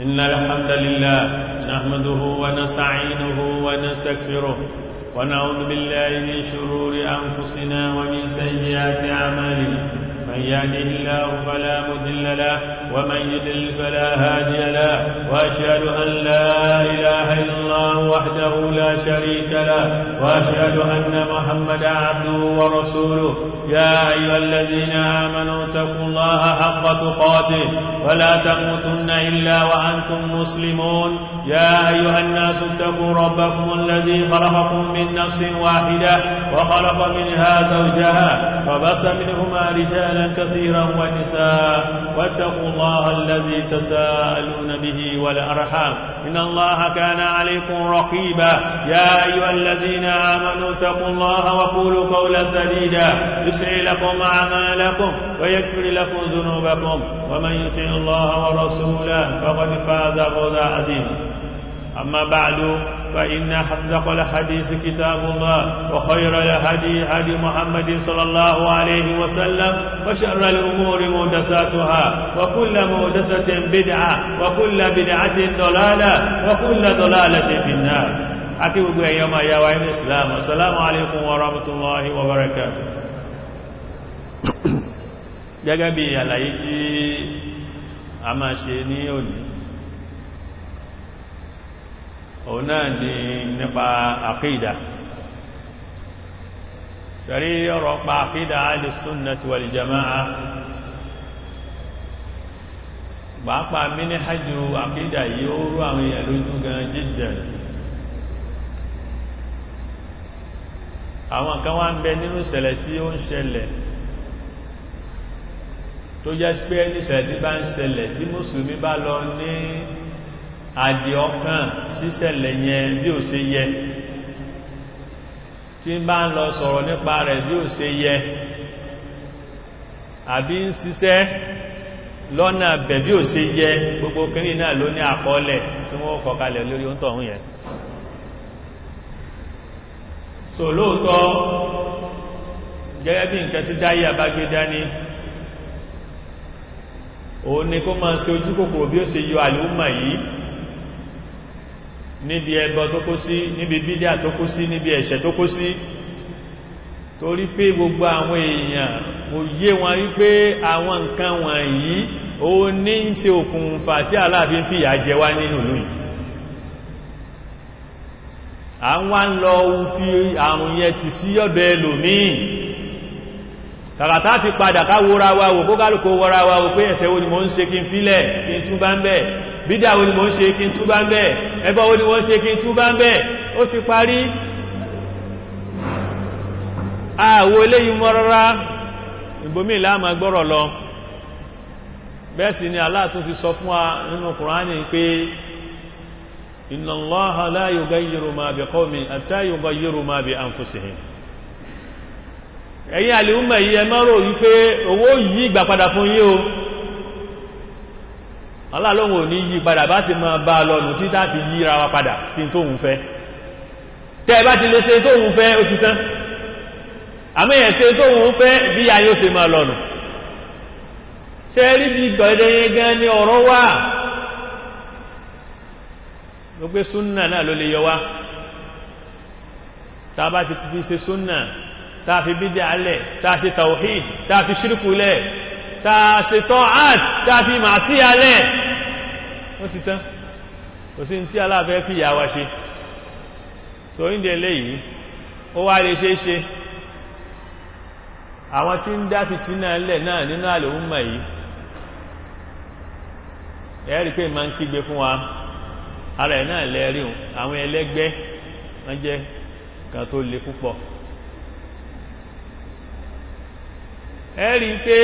إن الحمد لله نحمده ونستعينه ونستغفره ونعوذ بالله من شرور أنفسنا ومن سيئات أعمالنا من يهده الله فلا مضل له ومن يضلل فلا هادي له وأشهد أن لا إله إلا الله وحده لا شريك له وأشهد أن محمدا عبده ورسوله يا أيها الذين آمنوا اتقوا الله حق تقاته ولا تموتن إلا وأنتم مسلمون يا أيها الناس اتقوا ربكم الذي خلقكم من نفس واحدة وخلق منها زوجها وبس منهما رجالا كثيرا ونساء واتقوا الله الذي تساءلون به والأرحام إن الله كان عليكم رقيبا يا أيها الذين آمنوا اتقوا الله وقولوا قولا سديدا يسعي لكم أعمالكم ويكفر لكم ذنوبكم ومن يطع الله ورسوله فقد فاز فوزا عظيما أما بعد فإن أصدق الحديث كتاب الله وخير الهدي هدي محمد صلى الله عليه وسلم وشر الأمور محدثاتها وكل محدثة بدعة وكل بدعة ضلالة وكل ضلالة في النار أكيد يوم يا الإسلام السلام عليكم ورحمة الله وبركاته gẹ́gẹ́ bí àlàyé tí a máa ṣe ní òní òun náà ni nípa àkídà tẹ̀rí ọ̀rọ̀ pa àkídà alìsúnnàtí wal jama'a pàápàá mini hajjú àkídà yìí ó rú àwọn èèyàn lójú gan jiddan àwọn kan wá ń bẹ nínú ìṣẹ̀lẹ̀ tí ó ń ṣẹlẹ̀ tó jẹ́ pé ní ìṣẹ̀lẹ̀ tí bá ń ṣẹlẹ̀ tí mùsùlùmí bá lọ ní àdì ọkàn síṣẹ̀lẹ̀ yẹn bí ò ṣe yẹ tí ń bá ń lọ sọ̀rọ̀ nípa rẹ̀ bí ò ṣe yẹ àbí ń ṣiṣẹ́ lọ́nà bẹ̀ bí ò ṣe yẹ gbogbo kìrì náà ló ní àkọọ́lẹ̀ tí wọ́n kọ kalẹ̀ lórí oúntọ̀ ọ̀hún yẹn so lóòótọ́ gẹ́gẹ́ bí nǹkan tí dáyé àbágbé dání òun ni kó máa ṣe ojú kòkòrò bí ó ṣe yọ àlúmà yìí níbi ẹbọ tó kó sí níbi bídíà tó kó sí níbi ẹ̀ṣẹ̀ tó kó sí torí pé gbogbo àwọn èèyàn kò yé wọn wípé àwọn nǹkan wọ̀nyí ó ní ń ṣe òkùnfà tí aláàfin fìyà jẹ wá nínú ìlú yìí àwọn ń lọ fi àrùn yẹn ti sí ọ̀dọ̀ ẹlòmíì kàkàtà fi padà ká wóra wa wò kó kálùkò wọ́ra wa wò pé ẹ̀ṣẹ̀ wo ni mo ń ṣe kí n fílẹ̀ kí n túbá ń bẹ̀ bídà wo ni mo ń ṣe kí n túbá ń bẹ̀ ẹbọ wo ni mo ń ṣe kí n túbá ń bẹ̀ ó ti parí àwọ eléyìí mọ́ rárá ìbomi láàmà gbọ́rọ̀ lọ bẹ́ẹ̀ sì ni Allah tún fi sọ fún wa nínú Kùránì pé inna Allaha la yughayyiru ma bi qawmin hatta yughayyiru ma bi anfusihim ẹ̀yin àlèúmọ̀ yìí ẹ má rò wípé owó yí ìgbà padà fún yí o aláàlọ́wọ̀ ní yí padà bá sì máa bá lọ́nà tí táàfi yí ra wa padà sí tóhun fẹ́ tẹ́ bá ti lè ṣe tóhun fẹ́ ó ti tán àmẹ́yẹ̀ ṣe tóhun fẹ́ bí a yóò ṣe máa lọ́nà ṣe rí bí gọ̀ẹ́dẹ̀yẹ gan ní ọ̀rọ̀ wà ló pé súnnà náà ló lè yọ wá tá bá ti fi ṣe súnnà tàfi bídí alẹ̀ tàfi tawhid tàfi ṣírkúlẹ̀ tàfi tọ́át tàfi máa sí alẹ̀ ó ti tán kò sí tí aláàfẹ́ fi yà wá ṣe so ní ilé yìí ó wá lè ṣe ṣe àwọn tí ń dá fìtínà lẹ̀ náà nínú àlòúnmà yìí ẹ̀rí pé ma ń kígbe fún wa ara ẹ̀ náà lẹ́rí àwọn ẹlẹ́gbẹ́ wọ́n jẹ́ kan tó le púpọ̀ ẹ̀rí pé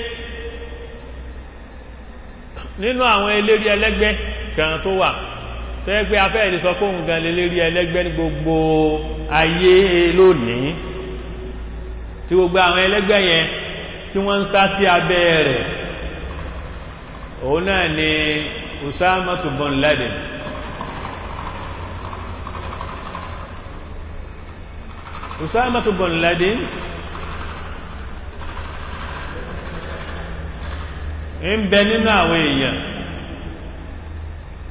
nínú àwọn eléri ẹlẹ́gbẹ́ kan tó wà tẹ́gbẹ́ afẹ́ ìlú sọ fún nǹkan lélérí ẹlẹ́gbẹ́ ní gbogbo ayé lónìí tí gbogbo àwọn ẹlẹ́gbẹ́ yẹn tí wọ́n ń sá sí abẹ́ rẹ̀ òun náà ni Usama bin Laden Usama bin Laden ń bẹ nínú àwọn èèyàn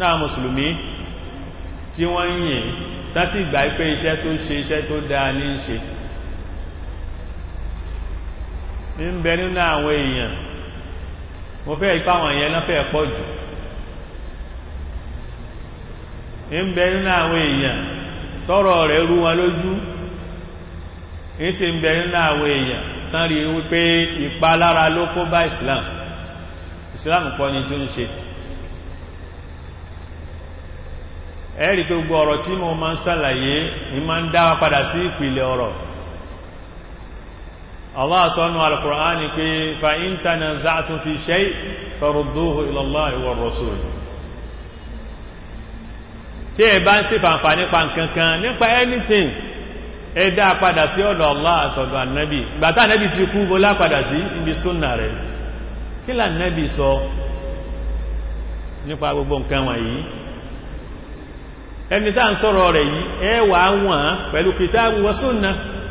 náà mùsùlùmí tí wọ́n ń yìn tásì ìgbà pé iṣẹ́ tó ṣe iṣẹ́ tó dáa ní ṣe ń bẹ nínú àwọn èèyàn mo fẹ́ ipá wọn yẹn lọ́fẹ́ pọ̀ jù ń bẹ nínú àwọn èèyàn tọ́rọ rẹ̀ rú wọn lójú ń ṣe ń bẹ nínú àwọn èèyàn tán rí wípé ìpalára ló kó bá Islam Islam kọ́ ni tó ń ṣe ẹ̀rí pé gbogbo ọ̀rọ̀ tí mo máa ń sàlàyé ní máa ń dáwà padà sí ìpìlẹ̀ ọ̀rọ̀ Allah sọ́nù al-Qur'an ni pé fa in tanaza'tum fi shay farudduhu ila Allahi war rasul tí ẹ bá ń sí fàǹfà nípa nǹkankan nípa anything ẹ dá padà sí ọ̀dọ̀ Allah àtọ̀dọ̀ annabi gbàtà annabi ti kú bó lápadà sí ibi súnnà rẹ̀ kí là annabi sọ nípa gbogbo nǹkan wọ̀nyí ẹni tá ń sọ̀rọ̀ rẹ̀ yìí ẹ wà wọ́n pẹ̀lú kìtàbù wa súnnà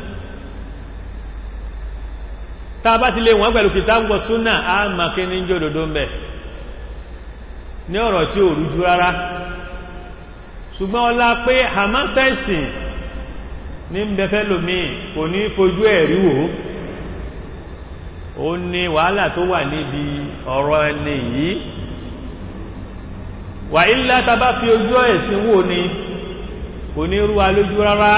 tá bá ti lè wọ́n pẹ̀lú kìtàbù wa súnnà a ma kí ní jòdòdó mẹ́ ní ọ̀rọ̀ tí ò rújú rárá ṣùgbọ́n ọlá pé hamasẹ́sì ní bẹ̀fẹ́ lómi kò ní fojú ẹ̀rí wò ó ní wàhálà tó wà níbi ọ̀rọ̀ ẹni yìí wà ilá tàbá fi ojú ẹ̀sìn wò ní kò ní rúwa lójú rárá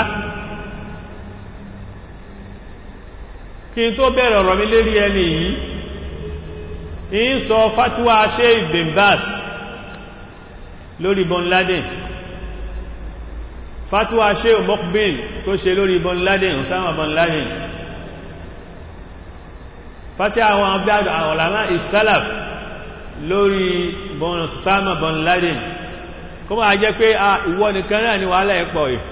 kí n tó bẹ̀rẹ̀ ọ̀rọ̀ mi lérí ẹni yìí in sọ fatuwa ṣe Ibn Baz lórí Bin Laden fatuwa ṣe Muqbil tó ṣe lórí Bin Laden Osama Bin Laden fati àwọn abdáàdù àwọn ọ̀làmá ìsálàf lórí Osama Bin Laden kó máa jẹ́ pé a ìwọ nìkan náà ni wàhálà ẹ̀pọ̀ ì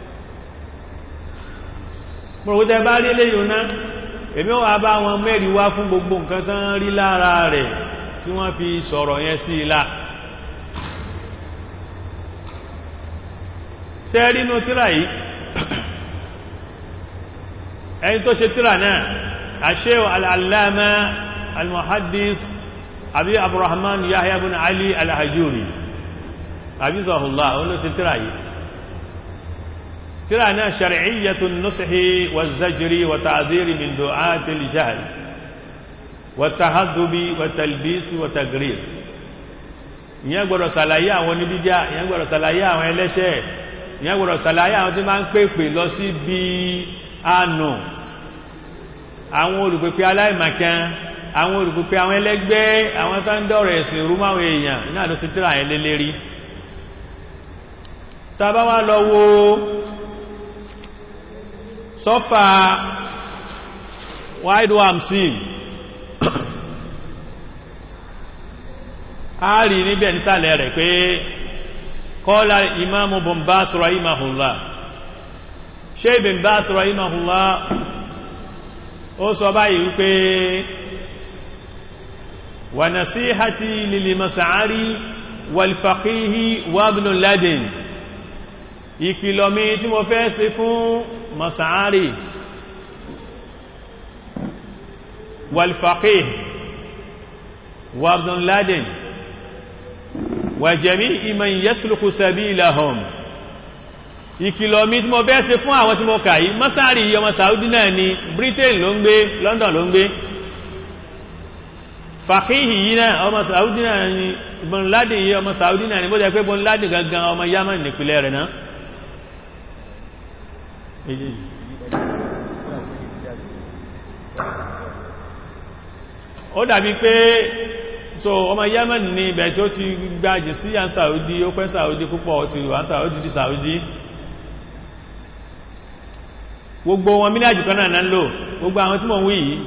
mọ̀rọ̀kútẹ́ bá rí léyìn náà èmi wà bá wọn mẹ́rin wá fún gbogbo nǹkan tán rí lára rẹ̀ tí wọ́n fi sọ̀rọ̀ yẹn sí ilá ṣe rínú tíra yìí ẹni tó ṣe tíra náà àṣẹ́wò al'allama al-muhaddis àbí abúrahman yahya bin ali al-hajjuri àbí zahullah wọn ló ṣe tíra yìí tíra náà ṣar'iyyatun nushi wa zajiri wa ta'ziri min du'ati al-jahl wa tahaddubi wa talbisi wa tagrir ìyẹn gbọ́dọ̀ ṣàlàyé àwọn oníbídíà ìyẹn gbọ́dọ̀ ṣàlàyé àwọn ẹlẹ́ṣẹ̀ ìyẹn gbọ́dọ̀ ṣàlàyé àwọn tí máa ń pèpè lọ sí bí àánú àwọn olùpèpè aláìmàkán àwọn olùpèpè àwọn ẹlẹ́gbẹ́ àwọn tó ń dọ̀rọ̀ ẹ̀sìn rú máwọn èèyàn náà ló sì tíra ẹ̀ lélẹ́rí tàbá wá lọ wo sọ́fà wide wamsi a rí níbẹ̀ nísàlẹ̀ rẹ̀ pé kọ́lá imamu bombas rahimahullah ṣe bombas rahimahullah ó sọ báyìí wípé wà nasihati lil mas'ari wal faqihi wa ibn ladin ìkìlọ̀ mi tí mo fẹ́ ṣe fún mas'ari wal faqih wa ibn ladin wa jami'i man yasluku sabilahum ìkìlọ̀ mi tí mo bẹ́ ṣe fún àwọn tí mo kà yìí mọ́sáàrí ọmọ Saudi náà ni Britain ló ń gbé London ló ń gbé fàkíhì yìí náà ọmọ Saudi náà ni Bin Laden yìí ọmọ Saudi náà ni bó jẹ́ pé Bin Laden gangan ọmọ Yemen nípìnlẹ̀ rẹ̀ náà ó dàbí pé so ọmọ Yemen ni ibẹ̀ tí ó ti gbájì sí à Saudi ó pẹ́ Saudi púpọ̀ ti wà Saudi di Saudi gbogbo wọn mílíàjù kan náà náà lò gbogbo àwọn tí mọ̀ ń wí yìí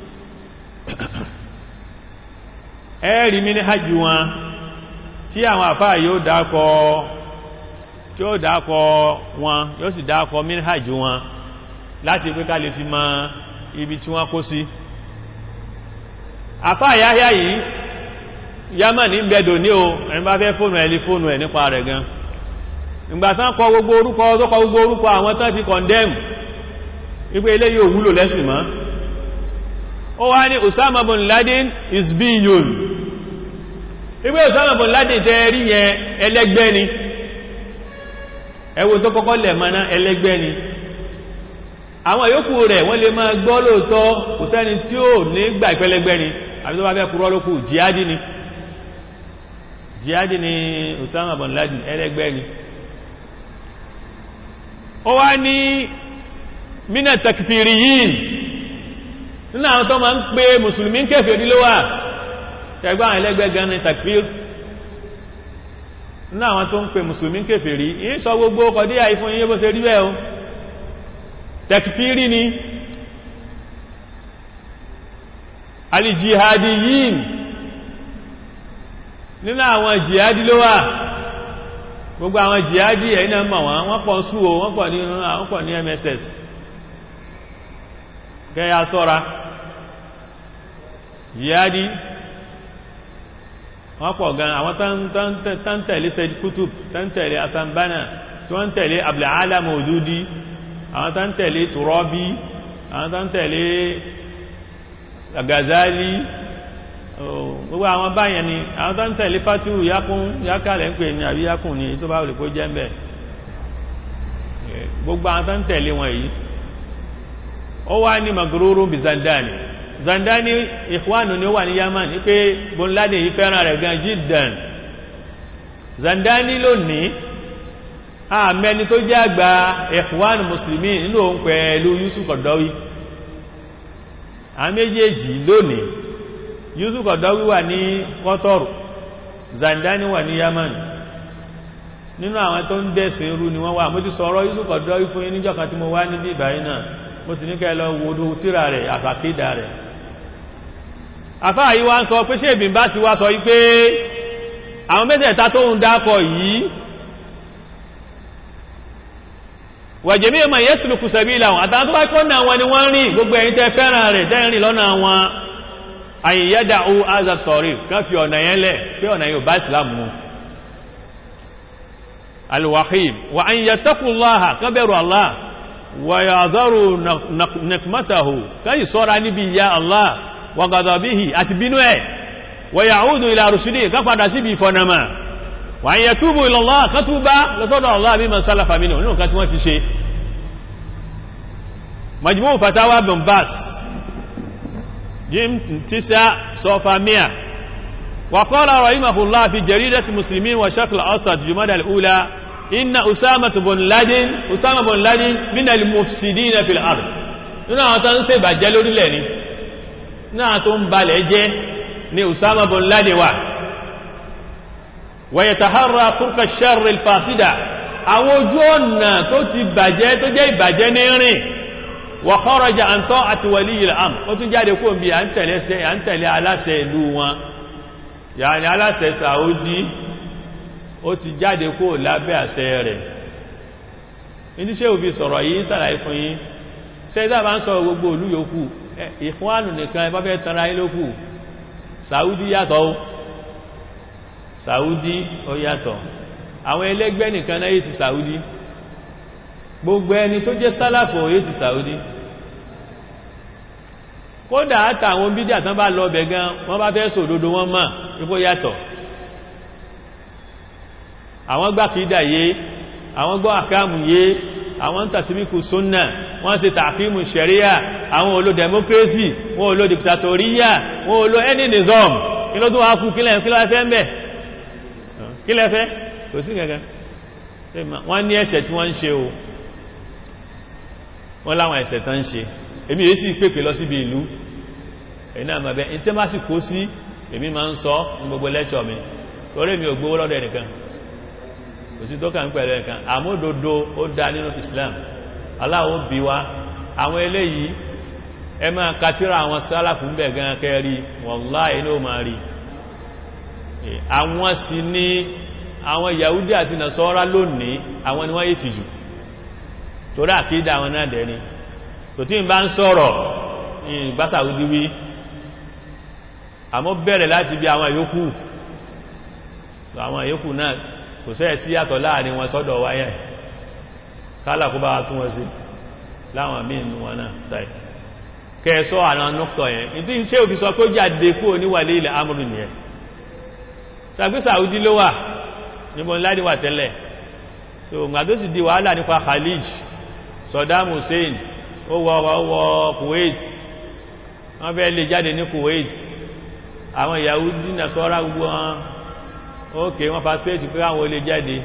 ẹ́ẹ̀rí mílíàjù wọn tí àwọn àfáà yóò dákọ tí ó dákọ wọn yóò sì dákọ mílíàjù wọn láti pé ká lè fi mọ ibi tí wọ́n kó sí àfáà yáyá yìí yámà ní bẹ̀dọ̀ ní o ẹni bá fẹ́ fóònù ẹ̀lì fóònù ẹ̀ nípa rẹ̀ gan ìgbàtán kọ gbogbo orúkọ tó kọ gbogbo orúkọ àwọn tán ti condemn wípé eléyìí ò wúlò lẹ́sìn mọ́ ó wá ní Osama bin Laden is biyun ìgbé Osama bin Laden tẹ́ rí yẹn ẹlẹ́gbẹ́ ni ẹwọ tó kọ́kọ́ lẹ̀ mọ́ná ẹlẹ́gbẹ́ ni àwọn yòókù rẹ̀ wọ́n lè máa gbọ́ lóòótọ́ kò sẹ́ni tí ó ní gbà ìpẹ́lẹ́gbẹ́ ni àbí tó bá fẹ́ kúrọ́ lókù jihadi ni jihadi ni Osama bin Laden ẹlẹ́gbẹ́ ni ó wá ní mina takfiriyin nínú àwọn tó máa ń pè mùsùlùmí kèfèrí ló wà ṣẹgbọ́n àwọn ẹlẹ́gbẹ́ gan ni takfir nínú àwọn tó ń pè mùsùlùmí kèfèrí yìí sọ gbogbo kọ̀díyà ìfún yíyé bó ṣe rí bẹ́ẹ̀ o takfiri ni alijihadiyin nínú àwọn jihadi ló wà gbogbo àwọn jihadi ẹ̀yìn náà mọ̀ wọ́n wọ́n pọ̀ sú o wọ́n pọ̀ ní wọ́n pọ̀ ní mss kẹ́yà sọ́ra jihadi wọ́n pọ̀ gan àwọn tántẹ̀lé Said Qutb tántẹ̀lé asambana tí wọ́n tẹ̀lé abdulhala Mawdudi àwọn tántẹ̀lé Turabi àwọn tántẹ̀lé Ghazali gbogbo àwọn báyẹn ni àwọn tántẹ̀lé fatu yakun yakalẹ̀ ń pè ní àbí yakun ní tó bá wùlẹ̀ kó jẹ́ mbẹ̀ gbogbo àwọn tántẹ̀lé wọn yìí ó wá ní magururu bí Zandani Zandani ikhwanu ni ó wà ní Yaman ní pé Bin Laden yìí fẹ́ràn rẹ̀ gan jiddan Zandani lónìí àmẹ́ni tó jẹ́ àgbà ikhwanu musulmi nínú òun pẹ̀lú Yusuf Qaradawi a méjèèjì lónìí Yusuf Qaradawi wà ní Qatar Zandani wà ní Yaman nínú àwọn tó ń dẹ̀sìn irú ni wọ́n wà mo ti sọ̀rọ̀ Yusuf Qaradawi fún yín níjọ́ kan tí mo wá níbi ìbáyìí náà mo sì ní kẹ́ lọ wo tíra rẹ̀ àfàkídà rẹ̀ àfáà yí wá ń sọ pé ṣe ìbìn bá sí wá sọ wípé àwọn mẹ́tẹ̀ẹ̀ta tó ń dákọ̀ yìí wàjẹ̀mí ọmọ yẹ́sùlùkù sẹ̀bí ìlànà àtàwọn tó bá kọ́ náà wọn ni wọ́n rìn gbogbo ẹ̀yin tẹ́ fẹ́ràn rẹ̀ tẹ́rìn lọ́nà wọn àyíyádà ó azàtọ̀rí kan fi ọ̀nà yẹn lẹ̀ pé ọ̀nà yóò bá ìsìlámù mu alwahim wa an yattaqullaha kan bẹ̀rù Allah wa yadharu nakmatahu kan yìí sọ́ra níbi ya Allah wa ghadabihi àti bínú ẹ̀ wa ya'udu ila rushdi kan padà síbi ìfọ̀nàmà wa an yatubu ila Allah kan túbá lọ́tọ́dọ̀ Allah mimma salafa minhu nínú kan tí wọ́n ti ṣe majmu' fatawa bin bas jim tisa sofa mia وقال رحمه الله في جريدة المسلمين وشكل أوسط جمادى الأولى إن أسامة بن لادن أسامة بن لادن من المفسدين في الأرض nínú àwọn tó ń ṣe ìbàjẹ́ lórílẹ̀ ni nínú àwọn tó ń balẹ̀ jẹ́ ní Usama bin Laden wà ويتحرى طرق الشر الفاسدة àwọn ojú ọ̀nà tó ti bàjẹ́ tó jẹ́ ìbàjẹ́ ní rìn وخرج عن طاعة ولي الأمر ó tún jáde kó bí à ń tẹ̀lé aláṣẹ ìlú wọn yàní aláṣẹ Saudi ó ti jáde kó lábẹ́ àṣẹ rẹ̀ iníṣẹ́ òbí sọ̀rọ̀ yìí sàlàyé fún yín sẹ́dá bá ń sọ gbogbo olú yòókù ìfúnwánù nìkan ẹbá fẹ́ tanra yín lókù Saudi yàtọ̀ ó Saudi ó yàtọ̀ àwọn ẹlẹ́gbẹ́ nìkan náà yìí ti Saudi gbogbo ẹni tó jẹ́ sálàfò yìí ti Saudi kódà àtàwọn bídí àtàn bá lọ bẹ̀ gan wọ́n bá fẹ́ sòdodo wọn mọ̀ ipò yàtọ̀ àwọn gbà kìídà yé àwọn gbọ́ àkáàmù yé àwọn tàṣíbíkù súnnà wọ́n ṣe tààkímù ṣẹ̀ríyà àwọn olò democracy wọ́n olò dictatoriya wọ́n olò any nizam kí ló tó wá kú kílẹ̀ fẹ́ ń bẹ̀ kílẹ̀ fẹ́ kò sí gẹ̀gẹ̀ wọ́n ní ẹ̀ṣẹ̀ tí wọ́n ń ṣe o wọ́n láwọn ẹ̀ṣẹ̀ tán ń ṣe èmi èyí sì pèpè lọ síbi ìlú ẹ̀yìn náà mọ̀bẹ́ in tẹ́ bá sì kó sí èmi máa ń sọ ní gbogbo lẹ́tọ̀ mi torí mi ò gbówó lọ́dọ̀ ẹnìkan kò sí tó kà ń pẹ̀lú ẹnìkan àmódodo ó dá nínú Islam aláwọ̀ bí wa àwọn eléyìí ẹ máa katira àwọn sálàfù ń bẹ̀ gan kẹrí wallahi ní ó máa rí àwọn sì ní àwọn Yahudi àti Nasara lónìí àwọn ni wọ́n yé tìjú torí àkídà àwọn náà dẹ̀ ni so tí n bá ń sọ̀rọ̀ ìgbásà òdíwí àmọ́ bẹ̀rẹ̀ láti bí àwọn yòókù àwọn yòókù náà kò sẹ́ sí yàtọ̀ láàrin wọn sọ́dọ̀ wáyẹ̀ kálà kó bá tún wọn sí láwọn mínú wọn náà táì kẹsọ́ àwọn nọ́kọ̀ yẹn ìdí iṣẹ́ òfin sọ pé jáde kú oníwàlé ilẹ̀ amúrù nìyẹn sàgbé Saudi ló wà níbo ńlá wà tẹ́lẹ̀ so ìgbà tó sì di wàhálà nípa Khalij Saddam Hussein ó wọ wọ Kuwait wọ́n fẹ́ lè jáde ní Kuwait àwọn Yahudi Nasara gbogbo wọn ókè wọ́n passport pé àwọn olè jáde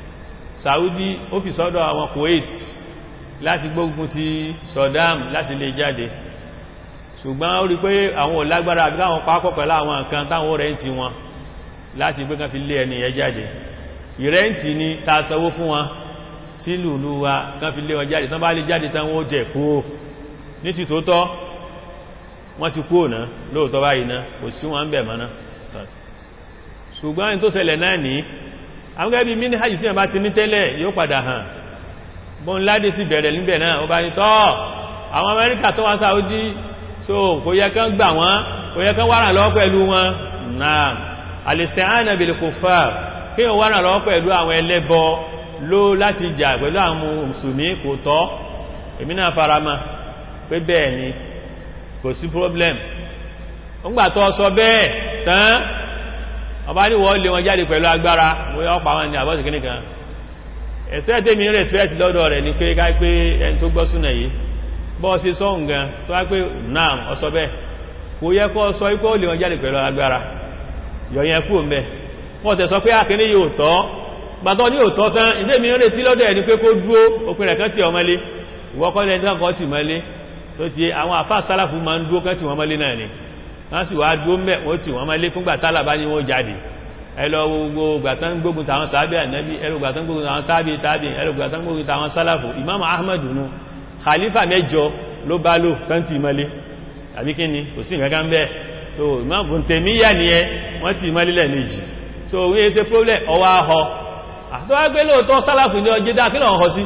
Saudi ó fi sọ́dọ̀ àwọn Kuwait láti gbógun ti Saddam láti lè jáde ṣùgbọ́n ó rí pé àwọn ò lágbára àbí káwọn pápọ̀ pẹ̀lú àwọn nǹkan táwọn rẹ̀ǹtì wọn láti gbé kan fi lé ẹni ẹ jáde ìrẹ́ǹtì ni ta sanwó fún wọn sí lùlú wa kan fi lé wọn jáde tán bá lè jáde tán wọ́n jẹ kúrò ní ti tóótọ́ wọ́n ti kúrò náà lóòótọ́ báyìí náà kò sí wọn ń bẹ̀ mọ́ná ṣùgbọ́n ní tó ṣẹlẹ̀ náà ní àwọn gẹ́gẹ́ bí mini hajj tí wọ́n bá ti ní tẹ́lẹ̀ yóò padà hàn bọ́n ládé sí bẹ̀rẹ̀ níbẹ̀ náà ó bá ní tọ́ àwọn Amẹ́ríkà tó wá Saudi so kò yẹ kán gbà wọ́n kò yẹ kán wárà lọ́wọ́ pẹ̀lú wọn náà al-isti'ana bil kuffar kí wọ́n wárà lọ́wọ́ pẹ̀lú àwọn ẹlẹ́bọ ló láti jà pẹ̀lú àwọn mùsùlùmí kò tọ́ èmi náà farama pé bẹ́ẹ̀ ni kò sí problem ó gbà tó sọ bẹ́ẹ̀ tán ọba ní wọ́n lé wọn jáde pẹ̀lú agbára bóyá ọ̀pá wọn ni àbọ̀sì kìíní kan ẹ̀sẹ̀ tèmi ń respect lọ́dọ̀ rẹ̀ ni pé ká pé ẹni tó gbọ́ súnà yìí bọ́ sí sọ́hùn gan tó wá pé náà ọsọ bẹ́ẹ̀ kò yẹ kó sọ ikú ó lé wọn jáde pẹ̀lú agbára yọ̀yẹn kú mẹ́ wọ́n tẹ̀ sọ pé àkíní yóò tọ́ gbàtọ́ ní òtọ́ tán ilé mi ń retí lọ́dọ̀ ẹni pé kó dúó òpin rẹ̀ kan tí ọmọlé ìwọ́kọ́lẹ̀ ẹni kan tí mọ́lé tó ti àwọn àfá sálàfù ma ń dúó kan tí wọ́n mọ́lé náà ni wọ́n sì wá dúó mẹ́ wọ́n tí wọ́n mọ́lé fún gbàtálà bá ní wọ́n jáde ẹlọ gbogbo gbàtán gbógun tàwọn sàábì ànábì ẹlọ gbàtán gbógun tàwọn tábì tábì ẹlọ gbàtán gbógun tàwọn sálàfù imam ahmad nù khalifa mẹ́jọ ló bá lò kan tí mọ́lé àbí kí ni kò sí nǹkan kan bẹ́ẹ̀ so imam bùntẹ̀míyà ni ẹ wọ́n tí mọ́lé lẹ́ẹ̀mejì so wọ́n ṣe problem ọwọ́ ahọ́ àtọ́wà gbé lóòtọ́ sálàfù ní ọjẹ́ dákí náà họ sí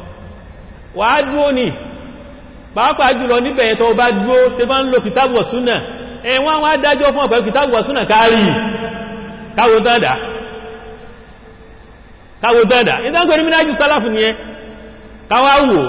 wà á dúó ní pàápàá jùlọ níbẹ̀ tó bá dúó tẹ bá ń lo kìtàbù ọ̀súnà ẹ̀wọ́n wá dájọ́ fún ọ̀pẹ́ kìtàbù ọ̀súnà kárí káwò dáadáa káwò dáadáa ìdánkọ̀rí mínájú sálàfù ní ẹ káwà wò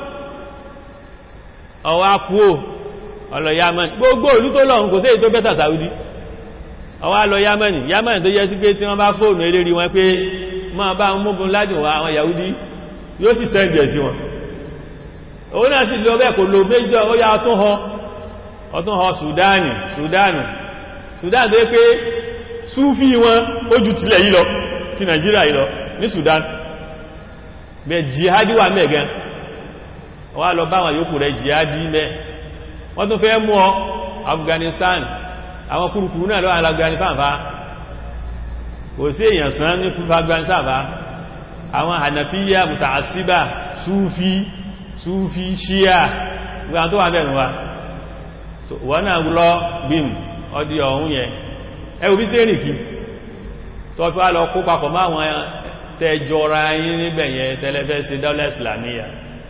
ọwá kúò ọlọ yamani gbogbo olú tó lọ kò sí èyí tó bẹ́tà Saudi ọwá lọ yamani yamani tó yẹ sí pé tí wọ́n bá fóònù eléri wọn pé máa bá ń múgun ládùn wa àwọn Yahudi yóò sì sẹ́ndì ẹ̀ sí wọn òun náà sì lọ bẹ́ẹ̀ kò lò méjọ ó yá ọtún họ ọtún họ Sudani Sudani Sudan tó yẹ pé súfí wọn ó ju tilẹ̀ yìí lọ ti Nàìjíríà yìí lọ ní Sudan bẹ jihadi wà mẹ́gan wà lọ bá àwọn yòókù rẹ̀ jihadi mẹ́ wọ́n tún fẹ́ mú ọ Afghanistan àwọn kúrukúrú náà lọ́wọ́ Afghanistan fa kò sí èèyàn sán ní fúnfà gbansàbá àwọn hànàfíyà mùtàásíbà súfí súfí ṣíyà gbogbo tó wà bẹ̀rẹ̀ wa wọ́n náà lọ bím ọdí ọ̀hún yẹn ẹwù bí sẹ́rì kí tó fi wá lọ kó papọ̀ máwọn tẹjọra yín níbẹ̀ yẹn tẹ́lẹ́fẹ́ sí dọ́lẹ̀ islamiyya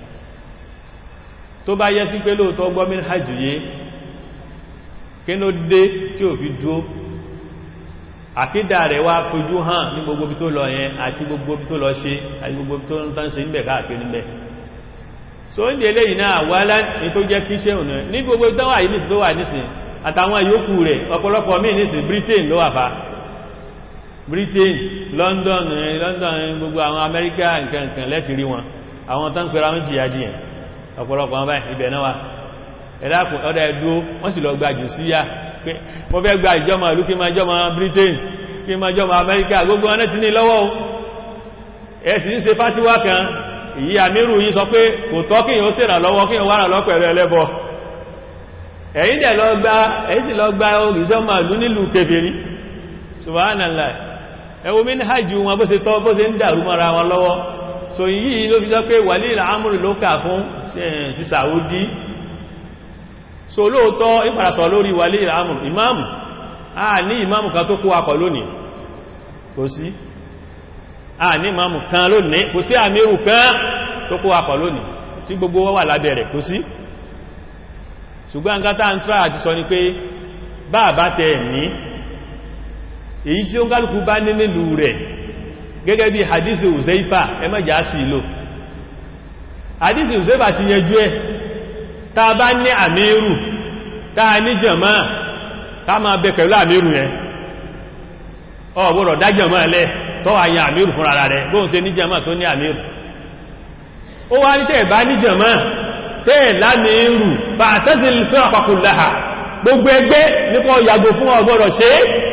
tó bá yẹ sí pé lóòótọ́ gbọ́mí hajjúyé kí ló dé tí ò fi dúó àkídà rẹ̀ wá fojú hàn ní gbogbo bí tó lọ yẹn àti gbogbo bí tó lọ ṣe àti gbogbo bí tó ń tán ṣe ń bẹ̀ káàkiri níbẹ̀ so ń délé yìí náà wá ní tó jẹ́ kí ṣe ònà ní gbogbo tó wà yìí nìsìn tó wà nìsìn àtàwọn yòókù rẹ̀ ọ̀pọ̀lọpọ̀ míì nìsìn Britain ló wà fa Britain London London gbogbo àwọn Amẹ́ríkà nǹkan nǹkan lẹ́ti rí wọn àwọn tán pẹ̀lú àwọn jìyà jìyàn ọ̀pọ̀lọpọ̀ wọn báyìí ibẹ̀ náà wà ẹ̀dàkùn ọ̀dà ẹ̀dúó wọ́n sì lọ gba jù síyà pé mo fẹ́ gba ìjọmọ̀ ìlú kí ma jọmọ̀ Britain kí ma jọmọ̀ Amẹ́ríkà gbogbo wọn ti ní lọ́wọ́ ẹ̀sì ń ṣe fátíwá kan èyí àmírù yí sọ pé kò tọ́ kí yíó sèrà lọ́wọ́ kí yíó wára lọ pẹ̀lú ẹlẹ́bọ ẹ̀yìn dẹ̀ lọ gba ẹ̀yìn tí lọ gba ìjọmọ̀ ìlú nílùú kèfèrí subhanallah ẹwọ mi ní hajjú wọn bó ṣe tọ́ bó ṣe ń dàrú mọ́ra wọn lọ́wọ́ so yìí ló fi sọ pé wàlí ìlàámùrù ló kà fún ti Saudi so lóòótọ́ ìpàdàsọ̀ lórí wàlé ìràmù ìmáàmù a ní ìmáàmù kan tó kó akọ̀ lónìí kò sí a ní ìmáàmù kan lónìí kò sí àmírù kan tó kó akọ̀ lónìí tí gbogbo wà lábẹ̀rẹ̀ kò sí ṣùgbọ́n gátà ń try àti sọ ni pé bá bá tẹ ní èyí tí ó ń kálùkù bá ní nílùú rẹ̀ gẹ́gẹ́ bí hadisi Uzaifa ẹmọ́jà sí ìlò hadisi Uzaifa ti yẹjú ẹ̀ ta bá ní àmírù ta ní jàmá ta ma bẹ pẹ̀lú àmírù yẹn ọ̀gbọ́dọ̀ dájọ̀mọ́ ẹlẹ́ tó wà yẹn àmìrù fún ara rẹ̀ bóhun ṣe níjọmọ́ tó ní àmìrù ó wá ní tẹ́ẹ̀ bá níjọmọ́ tẹ́ẹ̀ lámìrù bá tẹ́sìl fún àpapọ̀ láhà gbogbo ẹgbẹ́ nípa yàgò fún ọgbọ́dọ̀ ṣe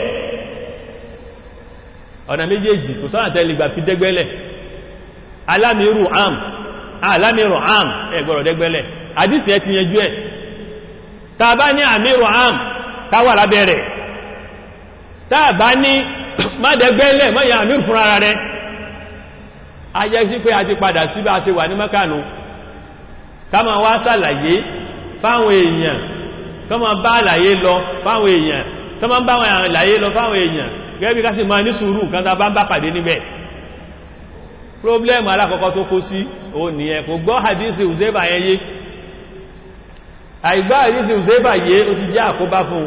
ọ̀nà méjèèjì kò sọ́nà tẹ́lẹ̀ gbà fi dẹ́gbẹ́lẹ̀ alámìrù am alámìrù am ẹgbọ́dọ̀ dẹ́gbẹ́lẹ̀ àdísì ẹ ti yẹjú ẹ̀ ta bá ní àmìrù am káwà lábẹ́rẹ̀ ta bá ní mọ́dẹ̀gbẹ́lẹ̀ mọ́yà àmìrù fún ara rẹ̀ a jẹ́ sí pé a ti padà sí bá a ṣe wà ní mẹ́kànù ká ma wá sàlàyé fáwọn èèyàn ká ma bá àlàyé lọ fáwọn èèyàn ká ma bá àwọn àlàyé lọ fáwọn èèyàn gẹ́gẹ́ bí ká sì máa ní sùúrù kan tá bá ń bá pàdé níbẹ̀ problem alákọ̀ọ́kọ́ tó kó sí o nìyẹn kò gbọ́ hadisi uzeba yẹn yé àìgbá hadisi uzeba yé o ti jẹ́ àkóbá fún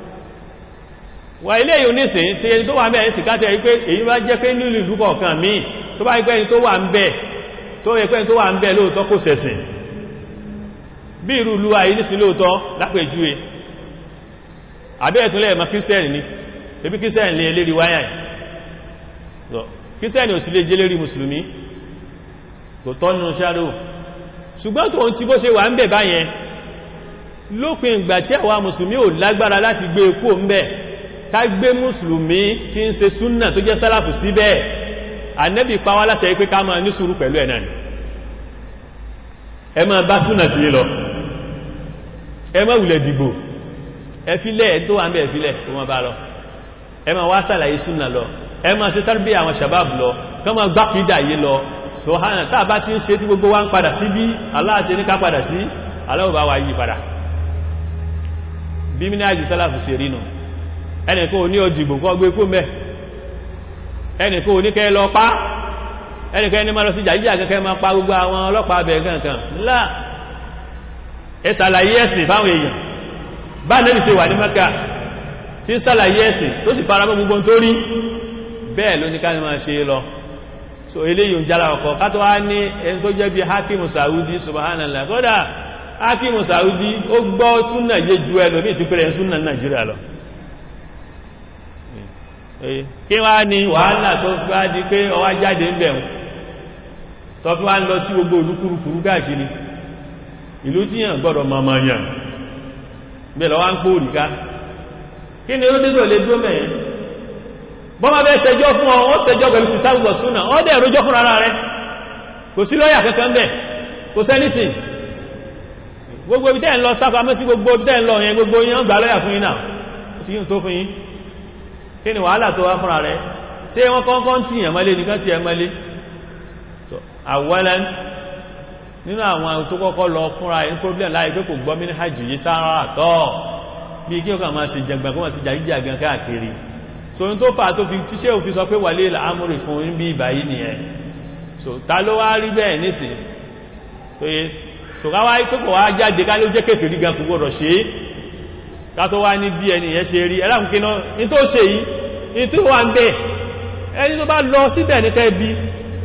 wà ilé yìí onísìn tí ẹni tó wà mẹ́rin sì káàtẹ̀ wípé èyí bá jẹ́ pé nílùú ìlú kọ̀ọ̀kan míì tó bá ipẹ́ ẹni tó wà ń bẹ̀ tó yẹ pé ẹni tó wà ń bẹ̀ lóòótọ́ kò sẹ̀sìn bí irú ìlú ayé nísìn lóòótọ́ lápèjúwe àbẹ́ ẹ̀túnlẹ̀ ẹ̀mọ́ kírísítẹ́nì ni ebi kírísítẹ́nì lè lérí wáyà kírísítẹ́nì ò sí lè jẹ́ lérí mùsùlùmí kò tọ́nu ṣáàrò ṣùgbọ́n tó ń ti bó ṣe wà ń bẹ̀ báyẹn lópin ìgbà tí àwa mùsùlùmí ò lágbára láti gbé ekú ń bẹ̀ ká gbé mùsùlùmí tí ń ṣe súnnà tó jẹ́ sálàfù síbẹ̀ ànẹ́bì pa wá láṣẹ pé ká máa ní sùúrù pẹ̀lú ẹ̀ náà ni ẹ máa bá súnnà sí lọ ẹ má wùlẹ̀ dìbò ẹ filẹ̀ ẹ tó wà ń bẹ̀ filẹ̀ kó máa bá lọ ẹ máa wá sàlàyé súnnà lọ ẹ máa ṣe tarbí àwọn shabab lọ ká máa gbákìdà yé lọ sọ̀hánà tá bá ti ń ṣe tí gbogbo wa ń padà sí bí aláàtẹ ní ká padà sí aláwọ̀ bá wa yí padà bí mínú àjì sálàfù ṣe rí nù ẹnìkan ò ní ọjìgbò kọ́ gbé kó mẹ́ ẹnìkan ò ní kẹ́ lọ pá ẹnìkan ẹni máa lọ sí jàjíjà kẹ́kẹ́ máa pa gbogbo àwọn ọlọ́pàá abẹ gankan ńlá ẹ ṣàlàyé ẹ̀sìn fáwọn èèyàn bá nẹ́bì ṣe wà ní Mẹ́kà tí ń ṣàlàyé ẹ̀sìn tó sì fara mọ́ gbogbo tó rí bẹ́ẹ̀ ló ní ká ní máa ṣe lọ so eléyìí ń jára ọkọ̀ ká tó wá ní ẹni tó jẹ́ bí hakimu saudi subhanallah kódà hakimu saudi ó gbọ́ súnà yé ju ẹlòmí ìtúpẹ̀rẹ̀ súnà nàìjíríà lọ kí wá ní wàhálà tó fi wá di pé ọwá jáde ń bẹ̀rún tó fi wá ń lọ sí gbogbo olúkúrukúrú káàkiri ìlú tí yàn gbọ́dọ̀ mọ̀mọ̀ yàn bẹ̀rẹ̀ wá ń pò ríká kí ni ó dé tó lè dúró mẹ́rin bọ́mọ bẹ́ ṣẹjọ́ fún ọ ó ṣẹjọ́ pẹ̀lú kìtàbùwọ̀ súnà ó dẹ̀ rójọ́ fún ara rẹ̀ kò sí lọ́yà kankan bẹ̀ kò sẹ́nìtì gbogbo ibi tẹ́ ń lọ sáfàmọ́ sí gbogbo tẹ́ ń lọ yẹn gbogbo yẹn gbà lọ́yà fún yín náà ó ti yín tó fún yín kí ni wàhálà tó wá fúnra rẹ̀ ṣé wọ́n kọ́kọ́ tí yàn mọ́lé nìkan tí yàn mọ́lé àwọ́lẹ́ nínú àwọn tó kọ́kọ́ lọ fúnra yín problem láì pé kò gbọ́ mí hajj yìí sára tọ́ bí kí ó kà máa ṣe jẹgbẹ̀ kó máa ṣe jàgíjàgan káàkiri so n tó fà tó fi tíṣẹ́ òfin sọ pé wàlé àmúrì fún ń bí ìbáyí nìyẹn so ta ló wá rí bẹ́ẹ̀ nísì tó yé so ká wá tó kọ̀ wá jáde ká ló jẹ́ kéfì rí gan kò gbọdọ̀ ṣe é ká tó wá ní bí ẹni yẹn ṣe rí ẹlẹ́kùn kí náà ní tó ṣe yìí ní tó wà ń bẹ̀ ẹni tó bá lọ síbẹ̀ ní kẹ́ bí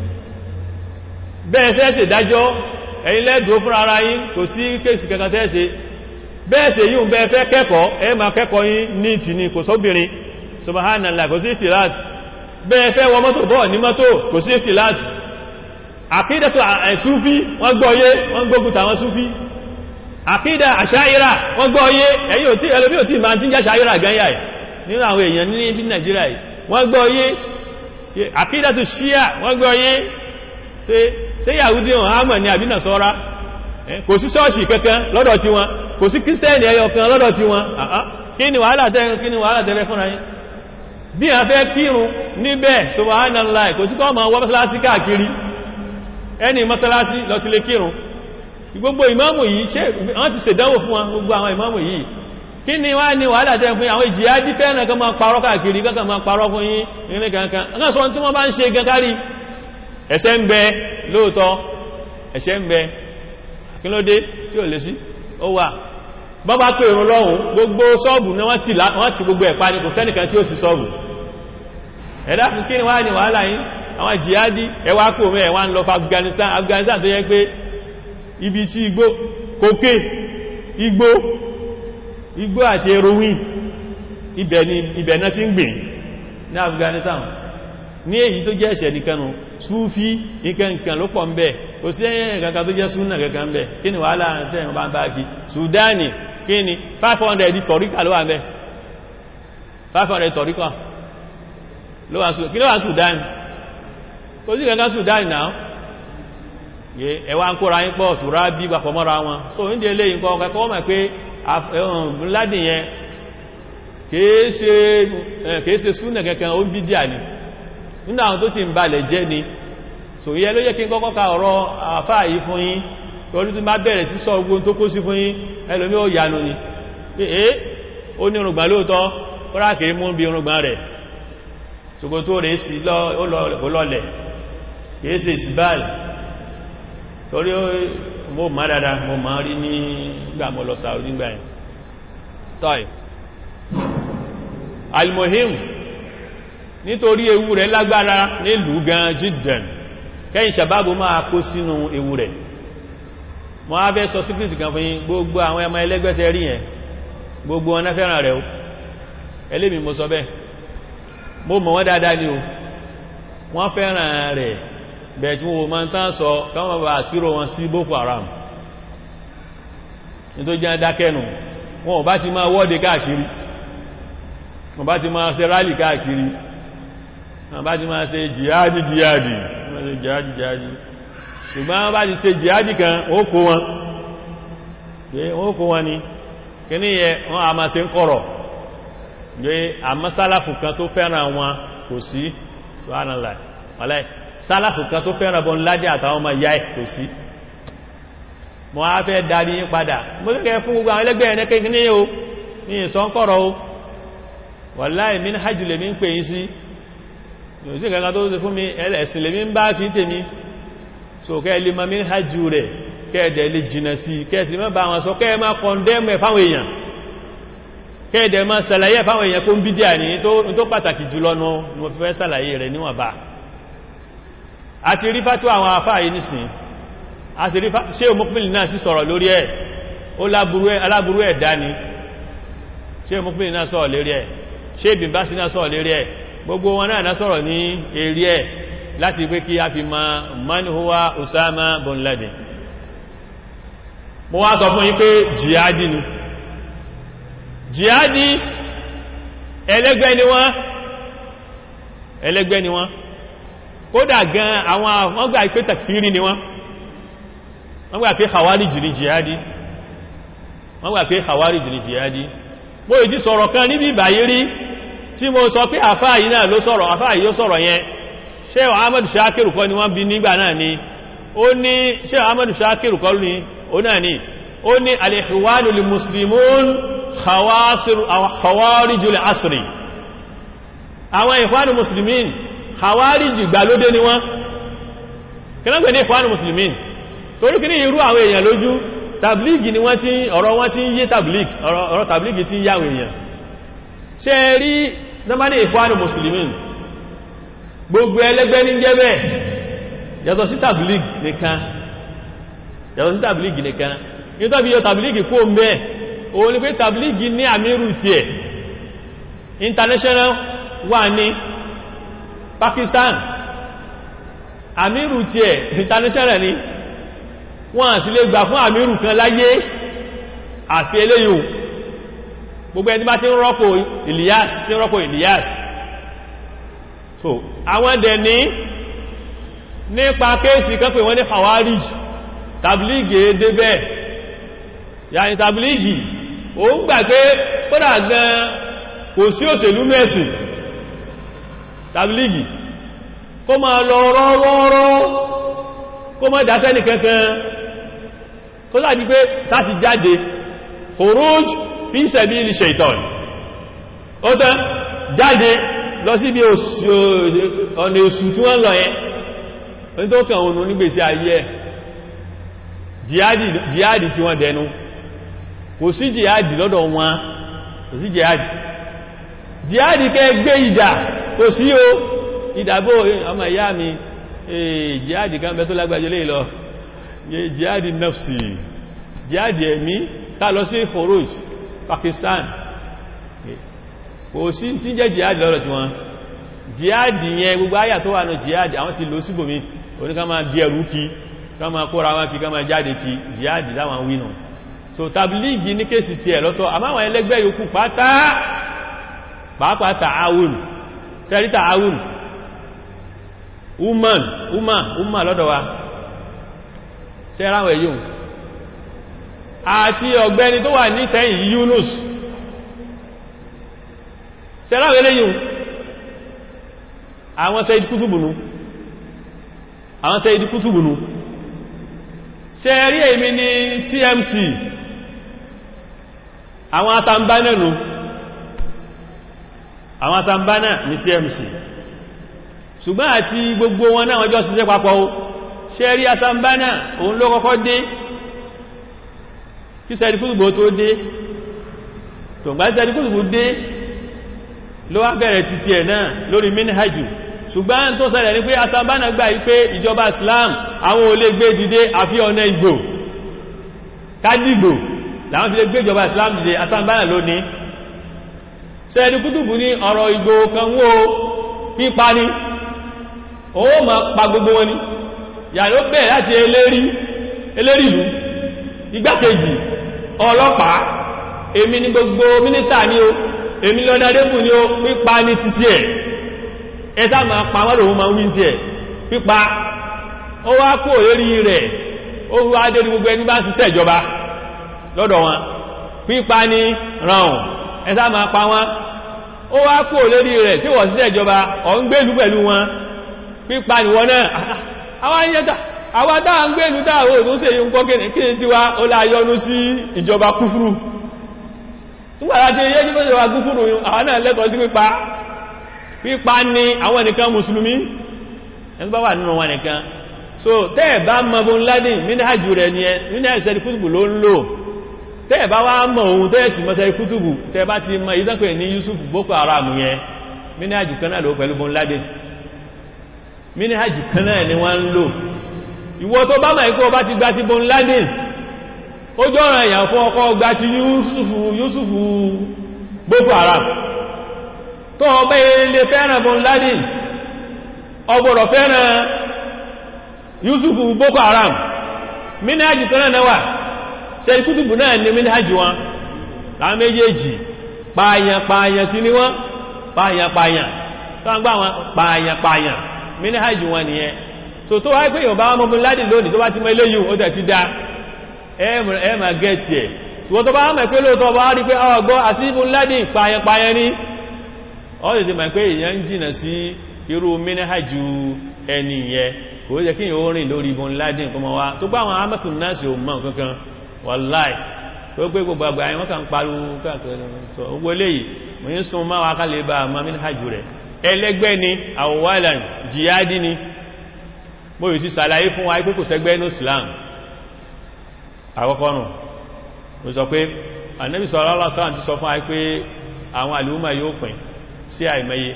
bẹ́ẹ̀ fẹ́ ṣe dájọ́ ẹ̀yin lẹ́dùn fún ara yín kò sí kéèsì kankan tẹ́ ṣe bẹ́ẹ̀ ṣe yíò bẹ́ẹ̀ fẹ́ kẹ́kọ̀ọ́ ẹ máa kẹ́kọ̀ọ́ yín ní ìtì ní kò sóbìnrin subhanallah kò sí ìtìláàt bẹ́ẹ̀ fẹ́ wọ mọ́tò bọ́ ní mọ́tò kò sí ìtìláàt àkídàtò àṣúfí wọ́n gbọ́yé wọ́n gbógun tàwọn súfí àkídà àṣáírà wọ́n gbọ́yé ẹ̀yìn òtí ẹlòmí òtí ma ti ń jẹ́ àṣáírà gányà ẹ̀ nínú àwọn èèyàn ní ibi Nàìjíríà wọ́n gbọ́yé àkídàtò ṣíà wọ́n gbọ́yé ṣe Yahudi wọn hàmà ní àbí Nasara kò sí ṣọ́ọ̀ṣì kankan lọ́dọ̀ tí wọn kò sí kírísítẹ́nì ẹyọ kan lọ́dọ̀ tí wọn kí ni wàhálà tẹ́rẹ kí ni wàhálà tẹ́rẹ fúnra yín bí a fẹ́ kírun níbẹ̀ subhanallah kò sí kọ́ ma wọ́n mọ́sálásí káàkiri ẹni mọ́sálásí lọ ti lè kírun gbogbo ìmáàmù yìí ṣe wọ́n ti ṣèdánwò fún wọn gbogbo àwọn ìmáàmù yìí kí ni wá ní wàhálà tẹ́rẹ fún àwọn ìjìyà dí fẹ́ràn kan máa parọ́ káàkiri kan máa parọ́ fún yín ìrìn kankan kan sọ tí wọ́n bá ń ṣe gan kárí ẹ̀ṣẹ̀ ń bẹ lóòótọ́ ẹ̀ṣẹ̀ ń bẹ kí ló dé tí ò lè sí ó wà bọ́bá pé ìrún lọ́hùn gbogbo ṣọ́ọ̀bù ní wọ́n ti gbogbo ẹ̀pá ní kò sẹ́nìkan tí ó sì ṣọ́ọ̀bù ẹ̀dá fún kí ni wá ní wàhálà yìí àwọn jihadi ẹwà kò mẹ́ ẹ̀wà ń lọ fún Afghanistan Afghanistan tó yẹ pé ibi tí igbó kòkè igbó igbó àti heroin ibẹ̀ ni ibẹ̀ náà ti ń gbìn ní Afghanistan ní èyí tó jẹ́ ẹ̀ṣẹ̀ nìkanu súfí nǹkan ló pọ̀ ń bẹ kò sí ẹ̀yẹn kankan tó jẹ́ súnà kankan ń bẹ kí ni wàhálà tẹ́yìn bá ń bá kí Sudani kí ni 500 tọ̀ríkà ló wà ń bẹ 500 tọ̀ríkà kí ló wà Sudani kò sí kankan Sudani náà ẹwà ń kóra yín pọ̀ tùrá bí papọ̀ mọ́ra wọn so ní ilé yìí kọ́ kẹ́kọ́ mọ̀ pé ládìn yẹn kèése súnà kankan ó bí díà ni nínú àwọn tó ti ń balẹ̀ jẹ́ ni so yẹ ló yẹ kí n kọ́kọ́ ka ọ̀rọ̀ àfáà yìí fún yín torí tí má bẹ̀rẹ̀ sí sọ ogun tó kó sí fún yín ẹlòmí ó yanu ni pé é ó ní irùngbà lóòótọ́ ó rà kìí mú bí irùngbà rẹ̀ ṣògo tó rẹ̀ sí lọ́lẹ̀ kìí ṣe ìsìbáàlì torí mo má dada mo má rí ní gbà mọ́ lọ Saudi gbà yẹn tọ́ì almohim nítorí ewu rẹ̀ lágbára nílùú gan jiddan kẹ́yìn sàbábù máa kó sínú ewu rẹ̀ mọ́ á fẹ́ sọ síkìtì kan fún yín gbogbo àwọn ẹmọ ẹlẹ́gbẹ́tẹ̀ rí yẹn gbogbo wọn fẹ́ràn rẹ̀ o ẹlẹ́mì mo sọ bẹ́ẹ̀ mo mọ̀ wọ́n dáadáa ni o wọ́n fẹ́ràn rẹ̀ bẹ̀ẹ̀ tí wọ́n máa ń tán sọ káwọn bá sírò wọn sí Boko Haram ní tó jẹ́ dákẹ́nu wọn bá ti máa wọ́de káàkiri wọn bá ti máa ṣe rálì káàkiri wọn bá ti máa ṣe jihadi jihadi wọ́n ṣe jihadi jihadi ṣùgbọ́n wọ́n bá ti ṣe jihadi kan ó kó wọn ó kó wọn ni kí ní yẹ wọ́n a máa ṣe ń kọ̀rọ̀ gbé àmọ́ sálàfù kan tó fẹ́ràn wọn kò sí subhanallah wàláì sálàfù kan tó fẹ́ràn bọ́n ládé àtàwọn ọmọ ìyá ẹ̀ kò sí mọ́ á fẹ́ darí yín padà mo kẹ́kẹ́ fún gbogbo àwọn ẹlẹ́gbẹ́ ẹ̀nẹ́ kéèkì ní o ní ìsọ́nkọ̀rọ̀ o wàláì min hajj lèmi ń pè yín sí yóò sí kankan tó ṣe fún mi ẹ̀sìn lèmi ń bá kí tèmi so kẹ́ lè ma min hajj rẹ̀ kẹ́ẹ̀dẹ̀ lè jìnà sí kẹ́ẹ̀sì lè má bá wọn sọ kẹ́ẹ̀ má kọ̀ndẹ́mù ẹ̀ fáwọn èèyàn kẹ́ẹ̀dẹ̀ má sàlàyé fáwọn èèyàn kó ń bídíà ní tó pàtàkì jùlọ nù mo fi fẹ́ sàlàyé rẹ̀ níwọ̀n bá a ti rí fátú àwọn afá yìí nìsìn a sì rí ṣé òmùpínlẹ̀ náà sì sọ̀rọ̀ lórí ẹ̀ ó aláburú ẹ̀ dání ṣé òmùpínlẹ̀ náà sọ̀rọ̀ lórí ẹ̀ ṣé ìbìnbá sí náà sọ̀rọ̀ lórí ẹ̀ gbogbo wọn náà sọ̀rọ̀ ní eré ẹ̀ láti pé kí a fi ma man huwa Usama bin Laden mo wá sọ fún yín pé jihadi ni jihadi ẹlẹ́gbẹ́ ni wọ́n ẹlẹ́gbẹ́ ni wọ́n kódà gan àwọn wọ́n gbà pé takfiri ni wọ́n wọ́n gbà pé khawarij ni jihadi wọ́n gbà pé khawarij ni jihadi mo ìdí sọ̀rọ̀ kan níbi ìbàyí rí tí mo sọ pé àfáà yìí náà ló sọ̀rọ̀ àfáà yìí ó sọ̀rọ̀ yẹn Sheikh Ahmad Shakiru kọ́ ni wọ́n bí nígbà náà ni ó ní Sheikh Ahmad Shakiru kọ́ ni ó náà ni ó ní al-ikhwanu lil-muslimun khawarijul asri àwọn ikhwanu muslimin khawarij gbàlódé ni wọ́n kí náà pẹ̀ ní ikhwanu muslimin torí kí ní irú àwọn èèyàn lójú tabligi ni wọ́n tí ọ̀rọ̀ wọ́n tí ń yé tabligi ọ̀rọ̀ tabligi tí ń yáwó èèyàn ṣe rí nọ́mbà ní ikhwanu muslimin gbogbo ẹlẹ́gbẹ́ ní jẹ́ bẹ́ẹ̀ yàtọ̀ sí tàbílìgì nìkan yàtọ̀ sí tàbílìgì nìkan nítorí yọ tàbílìgì kó mẹ́ òun ni pé tàbílìgì ní àmírù tí ẹ̀ international wà ní Pakistan àmírù tí ẹ̀ international ni wọ́n sì lè gbà fún àmírù kan láyé àfi eléyìí gbogbo ẹni bá ti ń rọ́pò Ilyas ti ń rọ́pò Ilyas so àwọn dẹ̀ ní nípa kéèsì kan pè wọ́n ní Khawarij tàbílìgì débẹ̀ yàní tàbílìgì o ń gbà pé kódà gan kò sí òṣèlú mẹ́sì tàbílìgì kó ma lọ rọ́rọ́rọ́ kó mọ́ ìdásẹ́nì kankan kó sáà di pé sáti jáde khuruj fi sabili shaitan ó tán jáde lọ sí ibi ọ̀nà èṣù tí wọ́n lọ yẹn ní tó kàn ònú nígbèsí ayé ẹ̀ jihadi tí wọ́n dẹnu kò sí jihadi lọ́dọ̀ wọn kò sí jihadi jihadi kẹ́ gbé ìjà kò sí o ìdàbò ọmọ ìyá mi jihadi kan bẹ tó lágbàjẹ́ lè lọ jihadi nafsi jihadi ẹ̀mí ká lọ sí Khuruj Pakistan kò sí tí jẹ́ jihadi lọ́rọ̀ tí wọ́n jihadi yẹn gbogbo ayà tó wà ní jihadi àwọn ti lò síbòmí oní ká máa di ẹrù kí ká máa kóra wọn kí ká máa jáde kí jihadi láwọn wínà so tabiligi ní kéèsì ti ẹ̀ lọ́tọ̀ àmáwọn ẹlẹ́gbẹ́ yòókù pátá pàápàá ta'awun sẹ́rí ta'awun woman woman woman lọ́dọ̀ wa sẹ́ráwẹ̀ yóò àti ọ̀gbẹ́ni tó wà ní sẹ́yìn Yunus sẹ́ráwẹ̀ lẹ́yìn àwọn Said Kútùbùnú àwọn Said Kútùbùnú sẹ́rí èmi ní TMC àwọn atambánà nù àwọn atambánà ní TMC ṣùgbọ́n àti gbogbo wọn náà wọ́n jọ ṣiṣẹ́ papọ̀ o sẹ́rí atambánà òun ló kọ́kọ́ dé kí Said Kútùbù tó dé tòǹgbà Said Kútùbù dé ló wá bẹ̀rẹ̀ títí ẹ̀ náà lórí minhajù ṣùgbọ́n tó ṣẹlẹ̀ ní pé asambana gbà yí pé ìjọba Islam àwọn ò lè gbé dìde àfi ọ̀nà ìgbò kádìgbò láwọn fi lè gbé ìjọba Islam dìde asambana lónìí Said Kútùbù ní ọ̀rọ̀ ìgbò kan wó pípa ni ó ma pa gbogbo wọn ni yà ló bẹ̀rẹ̀ láti eléri eléri ìlú igbákejì ọlọ́pàá èmi ni gbogbo mínísítà ni o èmi lọ́dádébù ni ó pípa ní títí ẹ̀ ẹta ma pa wọ́n lòun ma ń wí tí ẹ̀ pípa ó wá kó lérí rẹ̀ ó wá dérí gbogbo ẹni bá ń ṣiṣẹ́ ìjọba lọ́dọ̀ wọn pípa ní ràn ẹta ma pa wọ́n ó wá kó lérí rẹ̀ tí wọ́n ṣiṣẹ́ ìjọba ọ̀ ń gbélú pẹ̀lú wọn pípa ní wọn náà àwọn ayẹta àwọn dáa ń gbélú dáàwó tó ṣe yíò ń kọ́ kí ní tiwa ó láyọnú sí ìjọba kúfúrú nígbàtà tí yẹ́ jíkọ́ ìjọba gúfúrú àwọn náà lẹ́tọ̀ọ́ sí pípa pípa ní àwọn ẹnìkan mùsùlùmí ẹni bá wà nínú wọn nìkan so tẹ́ẹ̀ bá mọ Bin Laden mínàjù rẹ̀ ni ẹ mínàjù Said Kútùbù ló ń lò tẹ́ẹ̀ bá wá mọ̀ ohun tẹ́ẹ̀ sì mọ́ Said Kútùbù tẹ́ẹ̀ bá ti mọ ìdánpẹ̀ ní Yusuf Boko Haram yẹn mínàjù kan náà ló pẹ̀lú Bin Laden mínàjù kan náà ni wọ́n ń lò ìwọ tó bá mọ̀ ẹ̀kọ́ bá ti gba ti Bin Laden ó jọ́rọ̀ èèyàn fún ọkọ̀ gba ti Yusufu Yusufu Boko Haram tó ọgbẹ́ ilé fẹ́ràn Bin Laden ọgbọ̀rọ̀ fẹ́ràn Yusufu Boko Haram mínàjì kan náà wà Said Kútùbù náà ní mínàjì wọn láwọn méjèèjì pààyàn pààyàn sí ní wọ́n pààyàn pààyàn tó ń gbá wọn pààyàn pààyàn mínàjì wọn nìyẹn so tó wáyé pé Yorùbá wọn Bin Laden lónìí tó bá ti mọ eléyìí ó tẹ̀ ti dá ẹ ma gẹ́ẹ̀tì ẹ̀ ìwọ̀n tó bá mẹ́ pé lóòtọ́ bá rí pé ọgbọ́ àsìbù Laden pààyàn ní ọ́ lè ti mẹ́ pé èyàn ń jìnà sí irú mínẹ́hàjú ẹni yẹ kò ó jẹ́ kí yíò rìn lórí Bin Laden kọmọ wá tó gbá àwọn amẹ́kùn náà sí òun mọ́ kankan wàláì tó pé gbogbo àgbà àwọn kan pariwo káàkiri ni mo yìí ti sàlàyé fún wa pé kò sẹ́gbẹ́ ní Islam àkọ́kọ́ nù ó sọ pé Ànábì sallallahu alaihi wasallam ti sọ fún àí pé àwọn àlúmà yóò pín sí àìmẹ́yẹ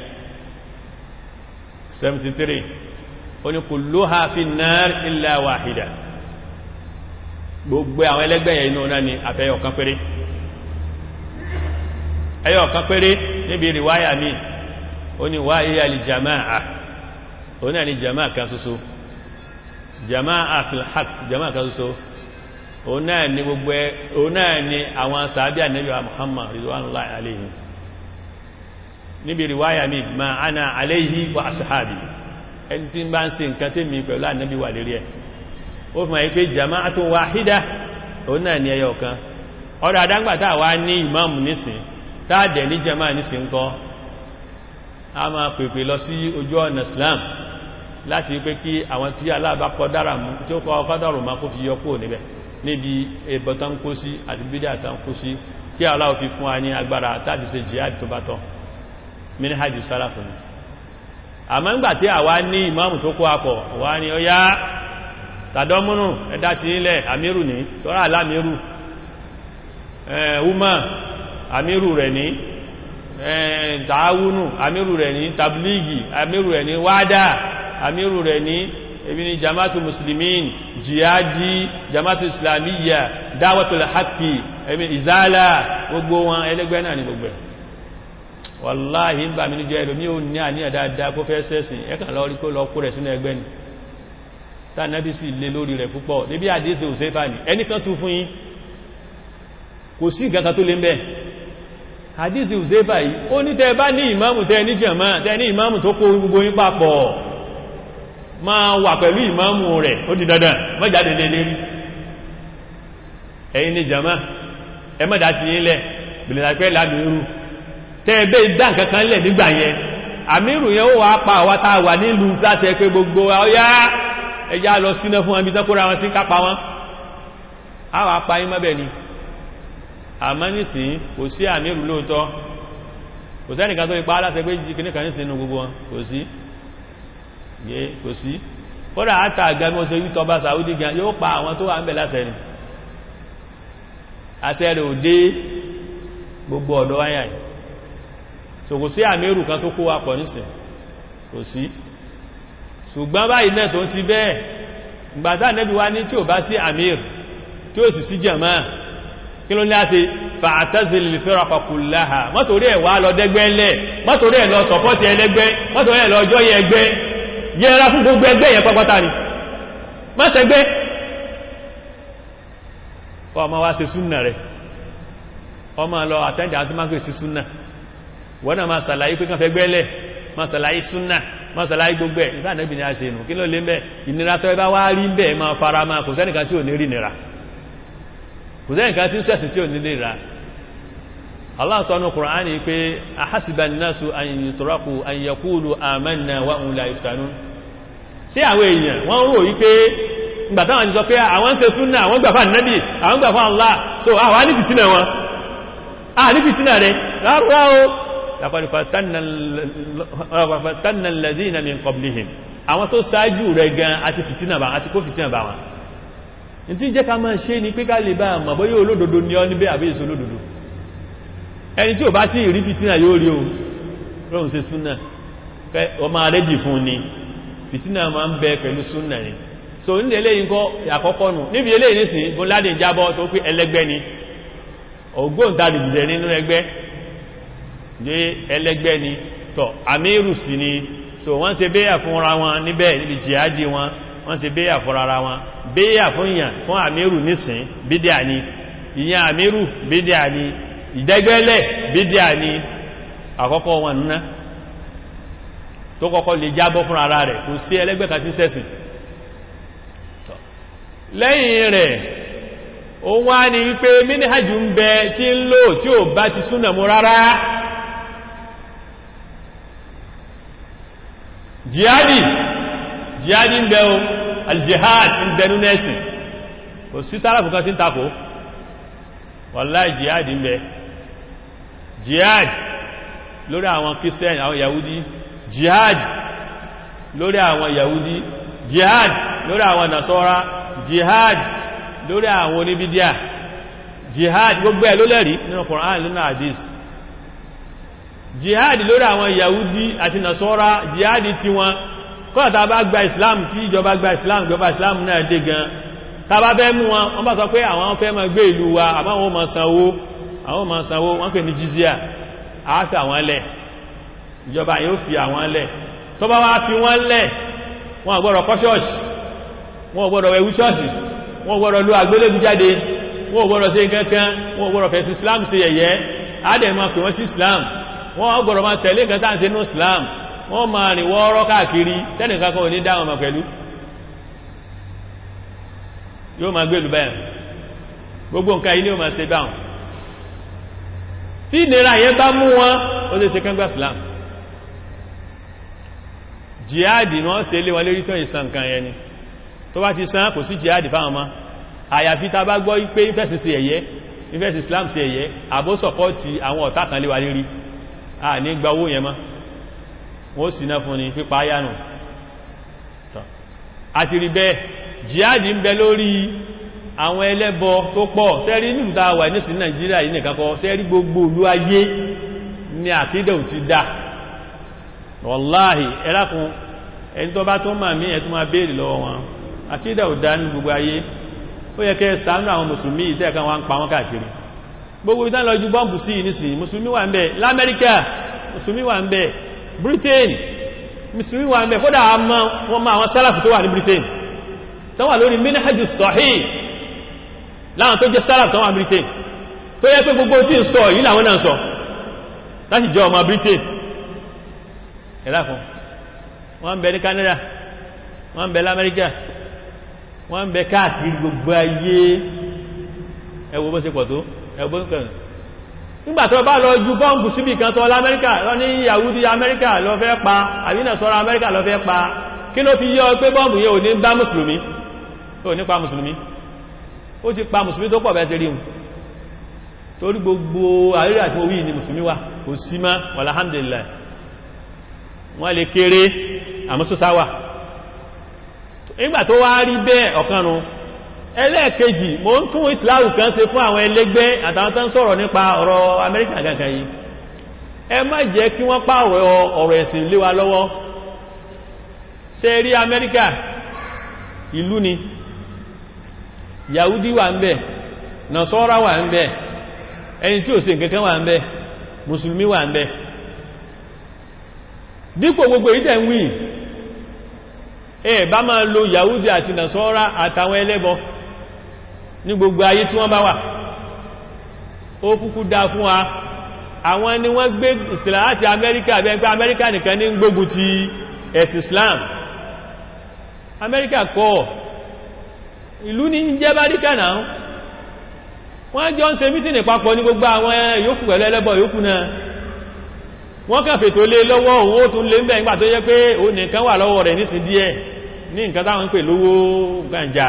73 ó ní kulluha fin nar illa wahida gbogbo àwọn ẹlẹ́gbẹ̀yẹ inú náà ni àfẹ́yọ̀ kan péré ẹyọ̀ kan péré níbi riwaya mi ó ní wá iya li jama'a ó náà ni jama'a kan ṣoṣo jama'a fil haqq jama'a kan ṣoṣo òun náà ni gbogbo ẹ òun náà ni àwọn sàábí ànábì wa Muhammad ridwanullahi alayhi níbi riwaya mi ma ana alayhi wa ashabi ẹni tí ń bá ń ṣe nǹkan tí mi pẹ̀lú ànábì wà lérí ẹ̀ ó fi máa pé jama'atun wahida òun náà ni ẹyọ kan ọ̀rọ̀ àdágbàtà wá ní ìmáàmù nísìn táàdẹ̀ ní jama'a nísìn kọ́ a máa pèpè lọ sí ojú ọ̀nà Islam láti pé kí àwọn tí aláàbá kọ dára mú tí ó kọ ọkọ́ dọ̀rọ̀ ma kó fi yọ kúrò níbẹ̀ níbi ẹbọ tán kó sí àti bídá tán kó sí kí aláwọ̀ fi fún wa ní agbára tàbí ṣe jihad tó bá tọ́ minhajj sálàfù ni àmọ́ ńgbà tí àwa ní ìmáàmù tó kó apọ̀ wá ní ó yá tàdọ́múnù ẹ̀dá ti nílẹ̀ àmírù ní tọ́rọ alámírù ẹ̀ẹ́wúmà àmírù rẹ̀ ní tààwúnù àmírù rẹ̀ ní tabligi àmírù rẹ̀ ní wádà àmírù rẹ̀ ní ebi ni jama'atu muslimin jihadi jama'atu islamiyya dáwàtul haqqi ebi izala gbogbo wọn ẹlẹgbẹ́ náà ni gbogbo ẹ̀ wàláhì ń bà mí níjọ ẹlòmí ò ní àníyàn dáadáa kó fẹ́ sẹ́sìn ẹkàn lọ rí kó lọ kó rẹ̀ sínú ẹgbẹ́ ni tá nẹ́bí sì lé lórí rẹ̀ púpọ̀ níbi àdíṣe òsèfà ní ẹnìkan tún fún yín kò sí ìgbàkan tó lé mbẹ́ àdíṣe òsèfà yìí ó ní tẹ́ bá ní ìmáàmù tẹ́ ní jàmá tẹ́ ní ìmáàmù tó kó gbogbo yín papọ̀ máa wà pẹ̀lú ìmáàmù rẹ̀ ó di dandan mọ́jáde lé lérí ẹ̀yin ní jàmá ẹ mọ́dá ti yín lẹ̀ bìlẹ̀ lápẹ́ lámìírù tẹ́ẹ̀bẹ́ ìdá nǹkankan lẹ̀ nígbà yẹn àmìrù yẹn ó wà pa àwa tá a wà nílùú láti ẹ pé gbogbo ọyá ẹjá lọ síná fún wọn bí tán kóra wọn sí kápa wọn a wà pa yín mọ́bẹ̀ ni àmọ́ nísìn kò sí àmìrù lóòótọ́ kò sẹ́nìkan tó ipá aláṣẹ pé kìnnì kan nísìn inú gbogbo wọn kò sí yé kò sí kódà àtà àgbàmọ́ sọ yìí tọba Saudi gan yóò pa àwọn tó wà ń bẹ̀ láṣẹ ni àṣẹ rẹ̀ ò dé gbogbo ọ̀dọ́ wáyà yìí so kò sí àmìrù kan tó kó wa pọ̀ nísìn kò sí ṣùgbọ́n báyìí náà tó ti bẹ́ẹ̀ ìgbàtà nẹ́bí wá ní tí ò bá sí àmìr tí ó sì sí jàmá kí ló ní àti fa'tazil firqa kullaha mọ́tòrí ẹ̀ wá lọ dẹ́gbẹ́lẹ̀ mọ́tòrí ẹ̀ lọ sọ̀pọ́tì ẹlẹ́gbẹ́ mọ́tòrí ẹ̀ lọ ọjọ́ yẹ ẹgbẹ́ yẹra fún gbogbo ẹgbẹ́ yẹn pápátá ni mọ́tẹ̀gbẹ́ ọmọ wa ṣe súnnà rẹ̀ ọmọ lọ àtẹ́ndì àti máa sí súnnà wọ́n náà máa sàlàyé pé kán fẹ́ gbẹ́lẹ̀ máa sàlàyé súnnà máa sàlàyé gbogbo ẹ̀ ìfànẹ́bì ni a ṣe nù kí ló lé mẹ́ ìnira tó ẹbá wá rí bẹ́ẹ̀ máa fara máa kò sẹ́nìkan tí ò ní rí nira kò sẹ́nìkan tí ń sẹ̀sìn tí ò ní lè ra Allah sọ nínú Kùránì pé ahasiba an-nasu an yutraku an yaqulu amanna wa hum la yuftanun sí àwọn èèyàn wọ́n rò wípé ìgbà táwọn ti sọ pé àwọn ń ṣe súnnà àwọn gbà fún ànábì àwọn gbà fún Allah so àwọn á ní fìtínà wọn a ní fìtínà rẹ̀ rárá o laqad fatanna alladhina min qablihim àwọn tó sáájú rẹ̀ gan àti fìtínà bá àti kó fìtínà bá wọn ní tí jẹ́ ká máa ṣe ní pé ká lè bá àmà bóyá olódodo ní ọ níbẹ̀ àbí èso olódodo ẹni tí ò bá tí rí fìtínà yóò rí o rọrùn sí súnà ọmọ arẹ́jì fún ni fìtínà máa ń bẹ pẹ̀lú súnà ni so ní eléyìí kọ́ àkọ́kọ́ nù níbi eléyìí nísìn bó ládé jábọ́ tó pé ẹlẹ́gbẹ́ ni ògbóǹtarì jìdẹ̀ nínú ẹgbẹ́ jẹ́ ẹlẹ́gbẹ́ ni tọ́ àmírù sí ni so wọ́n ṣe béyà fúnra wọn níbẹ̀ níbi jihadi wọn wọ́n ṣe béyà fúnra wọn béyà fún ìyàn fún àmírù nísìn bídíà ni ìyàn àmírù bídíà ni ìdẹ́gbẹ́lẹ̀ bídíà ni àkọ́kọ́ wọn nná tó kọ́kọ́ lè jábọ́ fún ara rẹ̀ kò sí ẹlẹ́gbẹ́ kan sí sẹ́sìn lẹ́yìn rẹ̀ ó wá ní wípé mínìhàjù ń bẹ tí ń lò tí ò bá ti súnà mú rárá jihadi jihadi ń bẹ o aljihad ń bẹnu nẹ́sìn kò sí sára fún kan tí ń takò wàláì jihadi ń bẹ jihad lórí àwọn christian àwọn yahudi jihad lórí àwọn yahudi jihad lórí àwọn nasọ́ra jihad lórí àwọn oníbídíà jihad gbogbo ẹ̀ ló lẹ́rí nínú Qur'an nínú hadith jihad lórí àwọn yahudi àti nasọ́ra jihad tí wọn kọ́nà bá gba islam tí ìjọba gba islam ìjọba islam náà dé gan ta bá fẹ́ mú wọn wọ́n bá sọ pé àwọn fẹ́ máa gbé ìlú wa àmọ́ àwọn máa sanwó àwọn máa sanwó wọ́n pè ní jizya àáfẹ́ àwọn lẹ̀ ìjọba yóò fi àwọn lẹ̀ tó bá wá fi wọ́n lẹ̀ wọ́n gbọ́dọ̀ kọ́ ṣọ́ọ̀ṣì wọ́n gbọ́dọ̀ wẹ̀wú ṣọ́ọ̀ṣì wọ́n gbọ́dọ̀ ló àgbélébù jáde wọ́n gbọ́dọ̀ sí kankan wọ́n gbọ́dọ̀ fẹ́ sí islam sí ẹ̀yẹ́ àádẹ́mọ̀ pè wọ́n sí islam wọ́n gbọ́dọ̀ máa tẹ̀lé nǹkan tàà sí inú islam wọ́n máa rìn wọ́ọ́rọ́ káàkiri tẹ́nìkan kan ò ní dáwọn ọmọ pẹ̀lú yóò máa gbèlú báyìí gbogbo nǹkan yìí ni ó máa ṣe báwọn tí ìnira yẹn bá mú wọn ó lè ṣe kángbà islam jihadi wọ́n ṣe lé wọn lérí tán ìsàn kan yẹn ni tó bá ti sán kò sí jihadi fáwọn ma àyàfi ta bá gbọ́ pé ìfẹ́sì sí ẹ̀yẹ ìfẹ́sì islam sí ẹ̀yẹ àbósọ̀pọ̀ ti àwọn ọ̀tá kan lé wa lérí a ní gba owó yẹn mọ́ wọ́n sì náà fún ni pípa ayánù àti rí bẹ́ẹ̀ jihadi ń bẹ lórí àwọn ẹlẹ́bọ tó pọ̀ sẹ́rí nílùú tá a wà nísìn nàìjíríà yìí nìkan kọ́ sẹ́rí gbogbo olú ayé ní àkídẹ̀ ò ti dá wàláhì ẹlákun ẹni tó bá tó mà mí ẹ̀ tó máa béèrè lọ́wọ́ wọn àkídà ò dá ní gbogbo ayé ó yẹ kẹ́ ṣàánú àwọn mùsùlùmí ìtẹ́ kan wá ń pa wọ́n káàkiri gbogbo ìtàn lọ ju bọ́m̀bù sí ìnísìn mùsùlùmí wà ń bẹ lamẹ́ríkà musulmi wà ń bẹ britain musulmi wà ń bẹ kódà wọn ma àwọn sálàfù tó wà ní britain tó wà lórí minhajus sahih láwọn tó jẹ́ sálàfù tó wà ní britain tó yẹ pé gbogbo tí ń sọ yìí làwọn náà sọ láti jẹ́ ọmọ britain ẹ̀láfún wọ́n ń bẹ ní canada wọ́n ń bẹ lamẹ́ríkà wọ́n ń bẹ káàkiri gbogbo ayé ẹwọ bó ṣe pọ̀ tó ẹwọ bó kàn nígbà tó bá lọ ju bọ́ǹbù síbì kan tó lamẹ́ríkà lọ ní yahudi amẹ́ríkà lọ fẹ́ pa àbínà sọ́rọ̀ amẹ́ríkà lọ fẹ́ pa kí ló fi yọ pé bọ́ǹbù yẹ ò ní bá mùsùlùmí ò ní pa mùsùlùmí ó ti pa mùsùlùmí tó pọ̀ bẹ́ẹ̀ sí rí hùn torí gbogbo àrírí àti owí ni mùsùlùmí wà kò sí má alhamdulillah wọ́n lè kéré àmúsùsáwà nígbà tó wá rí bẹ́ẹ̀ ọ̀kanu ẹlẹ́ẹ̀kejì mo ń tún ìsìláàrù kan ṣe fún àwọn ẹlẹ́gbẹ́ àtàwọn tán sọ̀rọ̀ nípa ọ̀rọ̀ amẹ́ríkà gangan yìí ẹ má jẹ́ kí wọ́n pa ọ̀rọ̀ ẹ̀sìn lé wa lọ́wọ́ ṣe rí amẹ́ríkà ìlú ni yahudi wà ń bẹ̀ nasọ́ra wà ń bẹ̀ ẹni tí ò ṣe nǹkankan wà ń bẹ̀ mùsùlùmí wà ń bẹ̀ dípò gbogbo ìdẹ̀ ń wí ẹ bá máa lo yahudi àti nasọ́ra àtàwọn ẹlẹ́bọ ní gbogbo ayé tí wọ́n bá wà ó kúkú dá fún wa àwọn ni wọ́n gbé islam láti amẹ́ríkà bẹ́ẹ̀ pé amẹ́ríkà nìkan ní gbógun ti ẹ̀sìn islam amẹ́ríkà kọ́ ìlú ní jẹ́ báríkà náà wọ́n jọ ń ṣe mítìnì papọ̀ ní gbogbo àwọn yòókù pẹ̀lú ẹlẹ́bọ yòókù náà wọ́n kàn fètò lé lọ́wọ́ òun ó tún lé ń bẹ̀ nígbà tó yẹ pé ó nìkan wà lọ́wọ́ rẹ̀ nísìn díẹ̀ ní nǹkan táwọn ń pè lówó gbàǹjà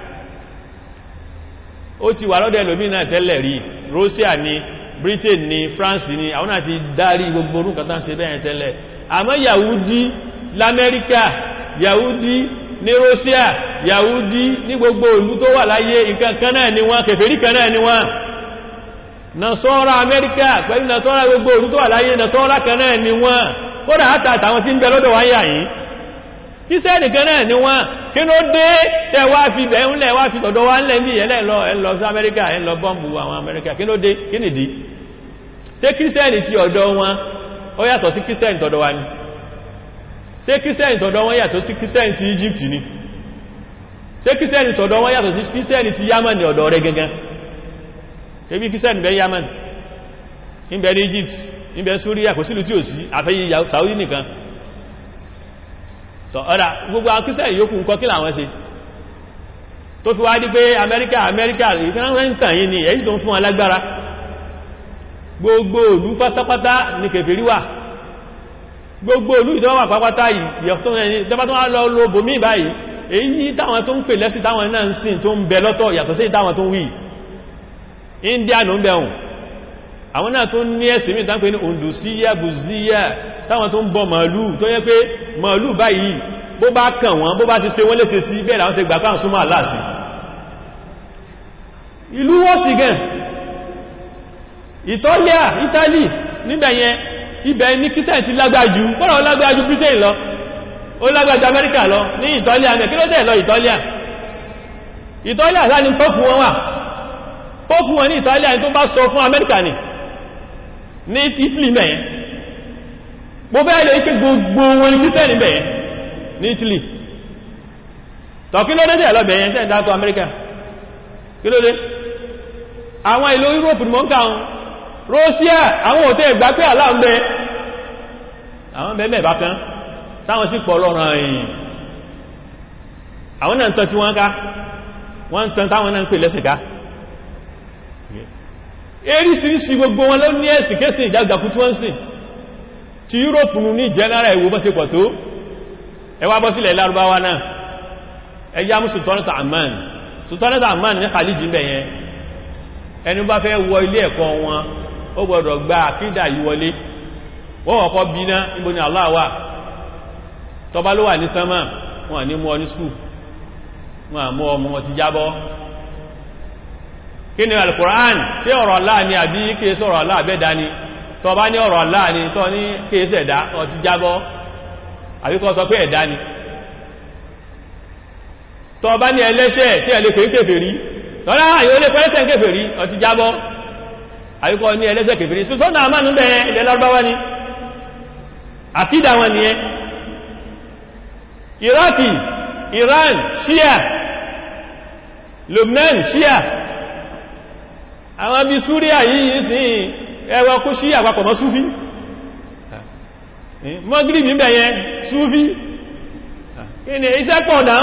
ó ti wà lọ́dẹ̀ lómìnà tẹ́lẹ̀ rí Russia ni Britain ni France ni àwọn àti darí gbogbo orúkọ tán ṣe bẹ́ẹ̀ tẹ́lẹ̀ àmọ́ Yahudi l'Amẹ́ríkà Yahudi ní Russia Yahudi ní gbogbo ìlú tó wà láyé nǹkan kan náà ni wọ́n kèfèrí kan náà ni wọ́n nasọ́ra amẹ́ríkà pẹ̀lú nasọ́ra gbogbo òru tó wà láyé nasọ́ra kan náà ni wọ́n kódà hátà àtàwọn tí ń bẹ lọ́dọ̀ wáyà yìí kíṣẹ́ẹ̀dì kan náà ni wọ́n kí ló dé tẹ́wà fi bẹ̀ẹ́nlẹ̀ wá fi tọ̀dọ̀ wá ńlẹ̀ mí ẹlẹ́lọ ẹlọ sí amẹ́ríkà ẹlọ bọ́m̀bù àwọn amẹ́ríkà kí ló dé kí nìdí ṣé kíṣẹ́ẹ̀dì ti ọ̀dọ̀ wọn ó yàtọ̀ sí kíṣẹ́ẹ̀dì tọ̀dọ̀ wa ni ṣé kíṣẹ́ẹ̀dì tọ̀dọ̀ wọn yàtọ̀ sí kíṣẹ́ẹ̀dì ti Egypt ni ṣé kíṣẹ́ẹ̀dì tọ̀dọ̀ wọn yàtọ̀ sí kíṣẹ́ẹ̀dì ti Yamani ọ̀dọ̀ rẹ̀ gangan ebi kírísẹ́nì bẹ yaman níbẹ̀ ní Egypt níbẹ̀ Syria kò sílù tí ò sí àfẹ́yí Saudi nìkan tọ́ ọ̀dá gbogbo àwọn kírísẹ́nì yóò kún kọ́ kí làwọn ṣe tó fi wá dí pé Amẹ́ríkà Amẹ́ríkà ìtàn yìí ni èyí tó ń fún alágbára gbogbo ìlú pátápátá ní kèfèrí wà gbogbo ìlú ìdánwà pátápátá yìí èyí táwọn tó ń pè lẹ́sìn táwọn náà ń sìn tó ń bẹ lọ́tọ̀ yàtọ̀ sí táwọn tó ń wí india ló ń bẹ̀hùn àwọn náà tó ní ẹ̀sìn mí tán pé ní òǹdùsíyà bùzíyà táwọn tó ń bọ màálù tó yẹ pé màálù báyìí bó bá kàn wọ́n bó bá ti ṣe wọ́n léṣe sí bẹ́ẹ̀ láwọn ti gbà káà súnmọ́ aláàsì ìlú wọ́n sì gẹn ìtọ́líà italy níbẹ̀yẹn ibẹ̀ ní kíṣẹ́ ti lágbájú kọ́nà ó lágbájú britain lọ ó lágbájú amẹ́ríkà lọ ní ìtọ́líà mẹ́ kí ló tẹ̀ lọ ìtọ́líà ìtọ́líà sáà ní tọ́pù wọn wà ó fún wọn ní Italia tó bá sọ fún Amẹ́ríkà ní ní Italy mẹ́yẹn mo fẹ́ lè pé gbogbo wọn ní kírísẹ́nì bẹ̀yẹn ní Italy tọ́ kí ló dé tẹ̀ lọ́bẹ̀yẹn tẹ́ dákọ̀ Amẹ́ríkà kí ló dé àwọn ìlú Europe ni mọ́ ń káwọn Russia àwọn òtẹ́ ìgbà pé aláàmbẹ àwọn bẹ̀mẹ̀ bá kan táwọn sì pọ̀ lọ́rọ̀ ẹ̀yìn àwọn náà ń tọ́ tí wọ́n ká wọ́n ń tán táwọn náà ń pè lẹ́sìn ká eríṣiríṣi gbogbo wọn ló ní ẹ̀sìn kéṣì ìjàgbàkú tí wọ́n sìn ti Europe ní general ìwò bọ́ sí pọ̀ tó ẹwà bọ́ sílẹ̀ lárúbáwá náà ẹjá mú sultanata Amman sultanata Amman ní Khaliji bẹ̀yẹn ẹni bá fẹ́ wọ ilé ẹ̀kọ́ wọn ó gbọ́dọ̀ gba àkídà yìí wọlé wọ́n kọ́kọ́ bí ná níbo ni Allah wà tọba ló wà ní sánmà wọn ní mú ọ ní skul wọn àmú ọmọ wọn ti jábọ́ kí ni al-Qur'an tí ọ̀rọ̀ Allah ni àbí kí é sọ̀rọ̀ Allah bẹ́ẹ̀dá ni tọ bá ní ọ̀rọ̀ Allah ni tọ́ ní kí é sẹ̀dá ọtí jábọ́ àbí kọ́ sọ pé ẹ̀dá ni tọ bá ní ẹlẹ́ṣẹ̀ sí ẹ̀lẹ́ pé kèfèrí tọ́lá yóò lè pẹ́lẹ́sẹ̀ kèfèrí ọtí jábọ́ àbí kọ́ ní ẹlẹ́ṣẹ̀ kèfèrí sọ́nà àmánú bẹ̀ ilẹ̀ lárúbáwá ni àkídà wọn ni ẹ iraki iran shia lubnan shia àwọn bí súríà yìí sí ẹwọ kú shia papọ̀ mọ́ súfí mọ́gírìbì ń bẹ̀yẹ súfí kí ni iṣẹ́ pọ̀ náà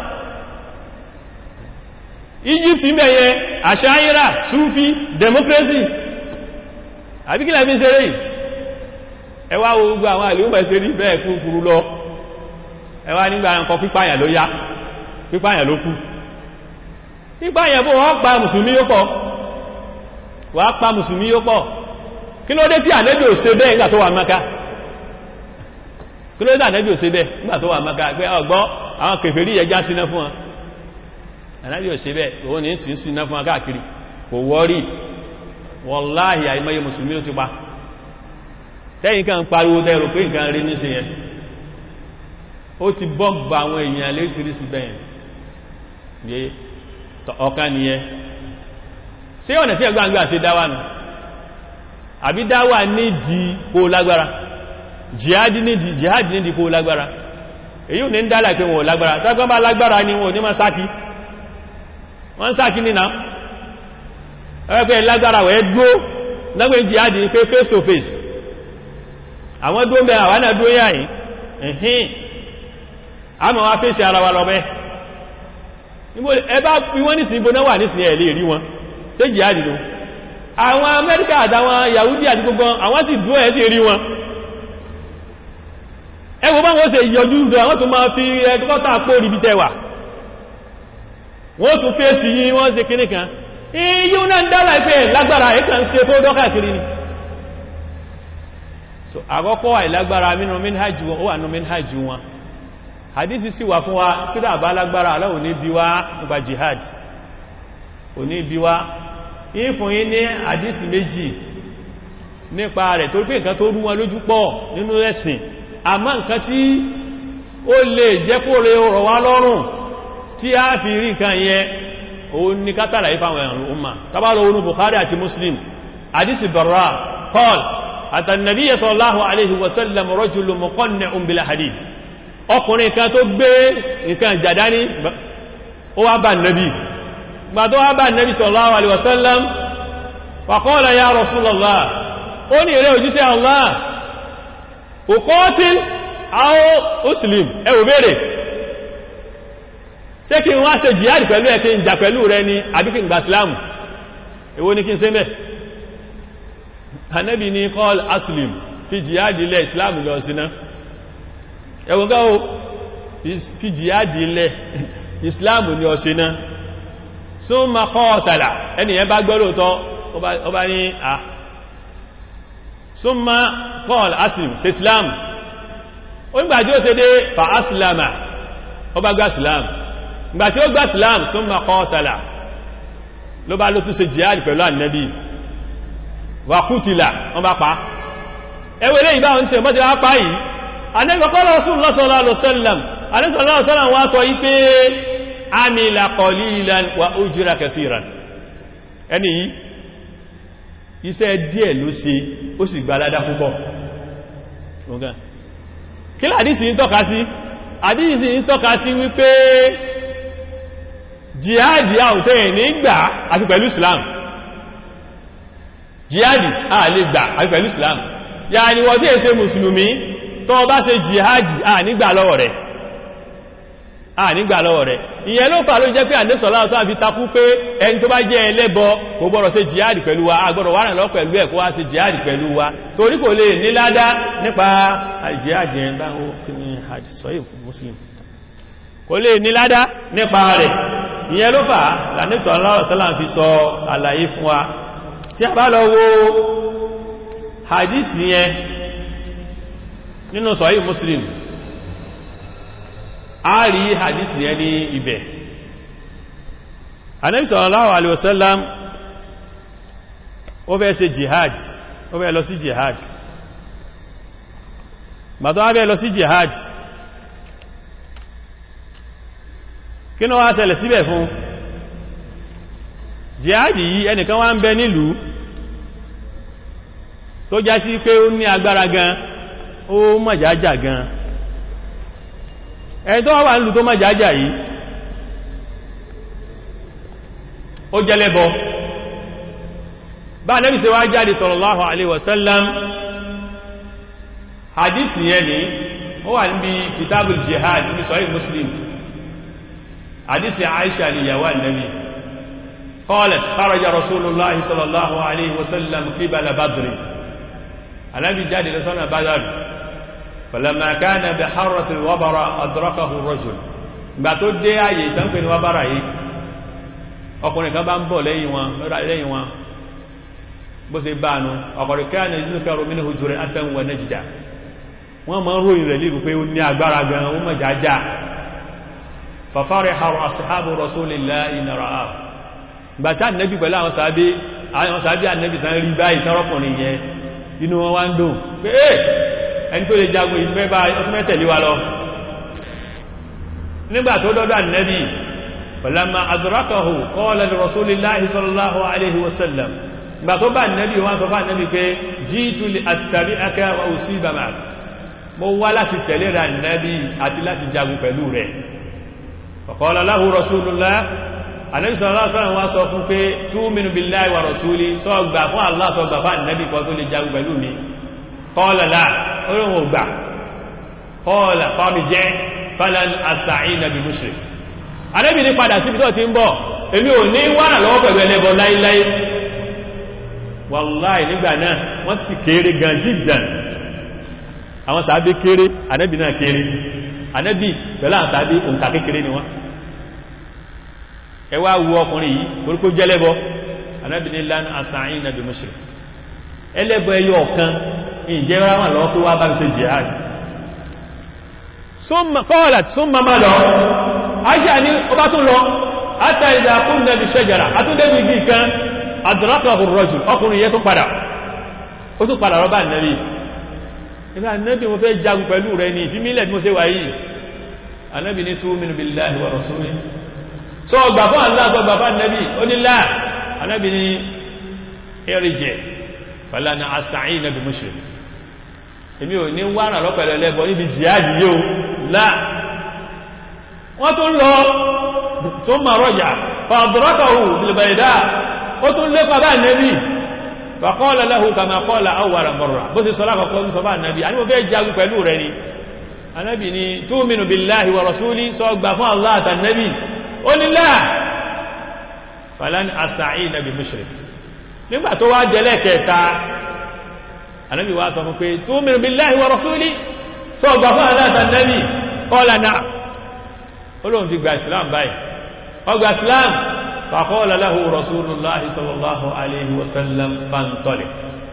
Egypt ń bẹ̀yẹ àṣáyíra súfí democracy àbíkílà bí ṣeré yìí ẹwà gbogbo àwọn àlèúmọ̀ ṣe rí bẹ́ẹ̀ kúrú lọ ẹwà nígbà nǹkan pípáyà ló yá pípáyà ló kú pípáyà bó wọ́n pa mùsùlùmí yóò pọ̀ wà pa mùsùlùmí yóò pọ̀ kí ló dé tí ànẹ́bì ò ṣe bẹ́ẹ̀ nígbà tó wà Mákà kí ló dé tí ànẹ́bì ò ṣe bẹ́ẹ̀ nígbà tó wà Mákà pé ọgbọ́ àwọn kèfèrí ẹjá síná fún wọn ànẹ́bì ò ṣe bẹ́ẹ̀ òun ní sí síná fún wọn káàkiri kò wọ́rí wọ́láhì àìmọye mùsùlùmí ó ti pa tẹ́yìn kan pariwo tẹ́rù pé nǹkan rí ní ṣe yẹn ó ti bọ́gbà àwọn èèyàn léṣìírísì bẹ́yẹn yé ọ̀kan nìyẹn ṣé ọ̀nà tí ẹgbàǹgbà ṣe dáwà nù àbí dáwà nídìí kó lágbára jihadi nídìí jihadi nídìí kó lágbára èyí ò ní ń dálà pé wọn ò lágbára tọ́gbọ́n bá lágbára ni wọn ò ní máa sáàkì wọ́n sáàkì nínà ẹgbẹ́ lágbára wẹ́ dúó lọ́gbẹ́ jihadi pé face to face àwọn dúó mẹ́ àwọn náà dúó yà yìí ẹ̀hìn àmọ́ wá fèsì ara wa lọ bẹ́ ẹbá wọ́n ní sí ibò náà wà ní sí ẹ̀ lè rí wọn ṣe jihadi ló àwọn Amẹ́ríkà àtàwọn Yahudi àti gbogbo àwọn sì dúó ẹ̀ sí rí wọn ẹwọ bá wọ́n ṣe yọjú ìdó àwọn tó máa fi ẹgbọ́ta pò rí bí tẹwà wọ́n tún fèsì yí wọ́n ṣe kíní kan iye náà ń dára ìpé lágbára ẹ̀kà ń ṣe fó dọ́kàkiri ni so àkọ́kọ́ àìlágbára mínú minhajjú wọn ó wà ní minhajjú wọn hadisi sì wà fún wa kídà bá lágbára aláwò ní bí wá nípa jihad ò ní bí wá ìfún yí ní hadisi méjì nípa rẹ̀ tó pé nǹkan tó rú wọn lójú pọ̀ nínú ẹ̀sìn àmọ́ nǹkan tí ó lè jẹ́ kó rẹ ọ̀rọ̀ wá lọ́rùn tí a fi rí nǹkan yẹn òun ni kátàrà ìfàwọn ẹ̀rùn umma tàbálò orú Bukhari àti Muslim hadisi Barra qal àtànàbí sallallahu alaihi wasallam rajulun muqanni'un bil hadith ọkùnrin kan tó gbé nǹkan jàdání ó wá bá nàbí gbà tó wá bá nàbí sallallahu alaihi wasallam fa qala ya Rasulullah ó ní eré òjíṣẹ́ Allah uqatil aw uslim ẹwù bèèrè ṣé kí n wá ṣe jihad pẹ̀lú ẹ̀ kí n jà pẹ̀lú rẹ ni àbí kí n gbà sílámù èwo ni kí n ṣe mẹ́ Ànábì ní qal aslim fi jihad ilẹ̀ islam lọ síná ẹwùn gáwó fi jihad ilẹ̀ islam ni ọ síná summa qatala ẹniyàn bá gbọ́rọ̀ tọ́ ọba ní à summa qal aslim ṣe islam ó ń gbàjí ó ṣe dé fa aslama ọba gbà islam ìgbà tí ó gbà islam summa qatala ló bá ló tún ṣe jihad pẹ̀lú annabi wa qutila wọ́n bá pa ẹwẹ́lẹ́ ìbá ń ṣe mọ́ ti wá pa yìí annabi qala rasulullah sallallahu alaihi wasallam annabi sallallahu alaihi wasallam wá sọ yí pé amila qalilan wa ujira kathiran ẹni yìí iṣẹ́ díẹ̀ ló ṣe ó sì gba aládá púpọ̀ kí làdísì ń tọ́ka sí àdísì ń tọ́ka sí wípé jihadi àwùtẹ́ ní gbà àti pẹ̀lú islam jihadi a lè gbà àti pẹ̀lú islam ya ni wọ́n tí è ṣe mùsùlùmí tó bá ṣe jihadi a nígbà lọ́wọ́ rẹ̀ a nígbà lọ́wọ́ rẹ̀ ìyẹn ló fà ló jẹ́ pé àdésọ̀lá tó àfi takú pé ẹni tó bá jẹ́ ẹlẹ́bọ kò gbọ́dọ̀ ṣe jihadi pẹ̀lú wa a gbọ́dọ̀ wà lọ pẹ̀lú ẹ̀ kó wá ṣe jihadi pẹ̀lú wa torí kò lè níládá nípa jihadi ẹ̀ dáhùn kí ni àdìsọ́yìn fún muslim kò lè níládá nípa rẹ̀ ìyẹn ló fà lànẹ́sọ̀lá ọ̀sọ́lá fi sọ àlàyé fún wa tí a bá lọ wo hadisi yẹn nínú sọ̀yí muslim a rí hadisi yẹn ní ibẹ̀ Ànábì sallallahu alaihi wasallam ó fẹ́ ṣe jihad ó fẹ́ lọ sí jihad bàtọ́ wá fẹ́ lọ sí jihad kí ní wá ṣẹlẹ̀ síbẹ̀ fún jihad yìí ẹnìkan wá ń bẹ nílùú tó já sí pé ó ní agbára gan ó mọ̀jájá gan ẹni tó wà nílùú tó mọ̀jájá yìí ó jẹ́lẹ́bọ bá nẹ́bí ṣe wá jáde sallallahu alaihi wasallam hadith yẹn ni ó wà níbi kitabul jihad ní sahih muslim hadith aisha ni yawa nabi qalat kharaja rasulullah sallallahu alaihi wasallam qibala badr anabi jáde lọ sọ́nà badr falamma kana bi harrati wabara adrakahu rajul gbà tó dé ààyè ìtànkpé ni wabara yìí ọkùnrin kan bá ń bọ̀ lẹ́yìn wọn lẹ́yìn wọn bó ṣe bá nu ọkùnrin kan ní ìlú kẹrù mí ní hujúrẹ́ àtẹ̀wọ̀ nẹ́jìdá wọ́n máa ń ròyìn rẹ̀ líbi pé ó ní agbára gan ó mọ̀ jájá fàfárẹ̀ haru ashabu rasulillahi nara á gbàtà nẹ́bí pẹ̀lú àwọn sàábé àwọn sàábé ànẹ́bí tán rí báyìí tọ́rọkùnrin yẹn inú wọn wá ń dùn pé ẹni tó lè jagun ìtumẹ́tẹ̀lé wa lọ nígbà tó dọ́dọ̀ ànẹ́bí فلما أدركه قال لرسول الله صلى الله عليه وسلم ما طبع النبي وان صفع النبي كي جيت لأتبعك وأصيب معك مولا تتلير النبي أتلا تجاب فلوره فقال له رسول الله النبي صلى الله عليه وسلم وصفه كي تؤمن بالله ورسوله صغبا فان الله صغبا فان النبي قال لي جاب فلومي قال لا قال قال فارجع فلن أستعين بمشرك Ànábì ní padà síbi tó ti ń bọ̀ èmi ò ní wánà lọ́wọ́ pẹ̀lú ẹlẹ́bọ láíláí wàláì nígbà náà wọ́n sì kéré gan jíjàn àwọn sàábé kéré Ànábì náà kéré Ànábì pẹ̀lú àwọn sàábé òǹkà kékeré ni wọ́n ẹ wá wu ọkùnrin yìí torí kó jẹ́lẹ́bọ Ànábì ní lan asa'ina bi mushrik ẹlẹ́bọ ẹyọ ọ̀kan ìjẹ́ ráwọn lọ́wọ́ tó wá bá mi ṣe jihad qalat summa má lọ aisha ni ọba tún lọ ata ìdá kún nẹbi ṣẹjara atúndẹ́bì igi kan adrakahur rajul ọkùnrin yẹ tún padà ó tún padà rọ́bà nẹ́bì ìgbà nẹ́bì mo fẹ́ jagun pẹ̀lú rẹ ní ìfimílẹ̀ bí mo ṣe wà yìí anẹ́bì ní tu'minu billahi wa rasulihi so ọgbà fún Allah tó gbà fún nẹ́bì ó ní láà anẹ́bì ní irji' fala asta'inu bi mushrik èmi ò ní wàrà lọ́pẹ̀lẹ̀ lẹ́bọ̀ níbi jihad yóò láà wọ́n tún lọ tó ma rọ́jà fàdúrọ́kọ̀hù bilbaida ó tún lé pàbá nẹ́bí fàkọ́ọ̀lẹ̀ lẹ́hù kàmà kọ́ọ̀lá àwàrà mọ̀rọ̀ bó ti sọ́lá kọ̀kọ́ sọ bá nẹ́bí a ní mo fẹ́ jagun pẹ̀lú rẹ̀ ni anẹ́bí ni túmínú billahi wa rasúlí sọ gbà fún Allah àtà nẹ́bí ó ní láà falan asa'i nabi mushrik nígbà tó wá jẹlẹ̀ kẹta anẹ́bí wá sọ fún pé túmínú billahi wa rasúlí sọ gbà fún Allah àtà nẹ́bí qala na'am olóhun ti gba islam báyìí ọgbà islam faqala lahu rasulullahi sallallahu alaihi wasallam fantọ́lẹ̀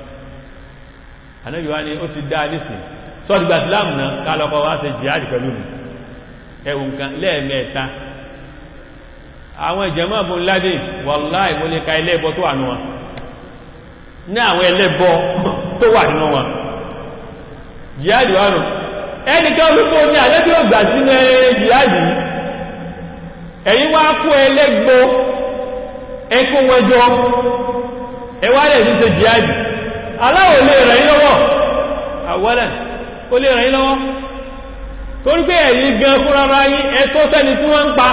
anábi wá ní ó ti dá nísì sọ ti gba islam náà kálọ́kọ́ wá ṣe jihad pẹ̀lú mi ẹwùn kan lẹ́ẹ̀mẹ́ta àwọn ìjẹmọ́ bùn ládé wàláì mo lè ka ẹlẹ́bọ tó wà nínú wọn ní àwọn ẹlẹ́bọ tó wà nínú wọn jihad wà nù ẹnìkan wípé ní àlẹ́bí ò gbà sínú jihad yìí ẹ̀yin wá kó ẹlẹ́gbó ẹkún wẹjọ ẹwà lè ní ṣe jihadi aláwọ̀ lè rẹ̀ yín lọ́wọ́ àwọ́lẹ̀ ó lè rẹ̀ yín lọ́wọ́ torí pé ẹ̀yin gan fúnra yín ẹ̀tọ́ sẹ́ni tí wọ́n ń pa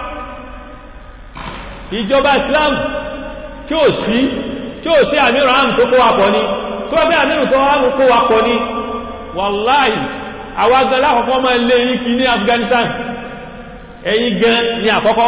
ìjọba Islam tí ó sí tí ó sí àmìrò àmì tó kó wapọ̀ ní tó wọ́n pé àmìrò tó àmì kó wapọ̀ ní wàláì àwọn agan lákọ̀ọ́kọ́ máa lè yí kí ní Afghanistan ẹ̀yin gan ní àkọ́kọ́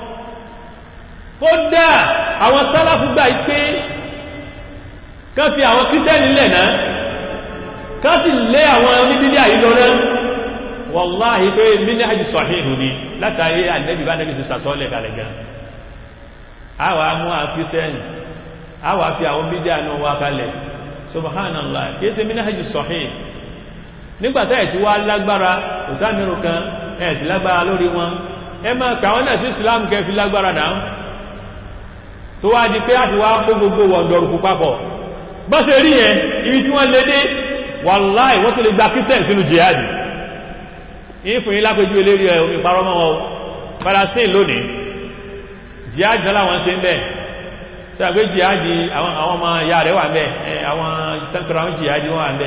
ó dá àwọn sálàfù gbà pé kán fi àwọn kírísẹ́nì lẹ̀ náà kán sì lé àwọn oníbílé àyílọ náà wàláhì pé mílí àjí sọ̀hìnù ni látàrí ànẹ́bì bá nẹ́bì sí sàsọ́lẹ̀ kalẹ̀ gan àwà mú àwọn kírísẹ́nì àwà fi àwọn bídí àná wá kalẹ̀ subhanallah kìí ṣe mílí àjí sọ̀hìn nígbàtá ẹ̀ tí wá lágbára òsánirù kan ẹ̀ sì lágbára lórí wọn ẹ máa kàwọn náà sí islam kẹ́ fi lágbára náà tó wá di pé àti wá kó gbogbo wọ̀ndọ̀rùkú papọ̀ bọ́ ṣe rí yẹn ibi tí wọ́n lé dé wàláì wọ́n tó lè gba christian sínú jihadi yìí fún yín lápẹjú eléri ẹ̀ omi parọ́ mọ́ wọn Palestine lónìí jihadi náà láwọn ṣe ń bẹ̀ ṣe àgbé jihadi àwọn ọmọ ìyá rẹ̀ wà ń bẹ̀ àwọn tẹ́kọ̀rọ̀ àwọn jihadi wọ́n wà ń bẹ̀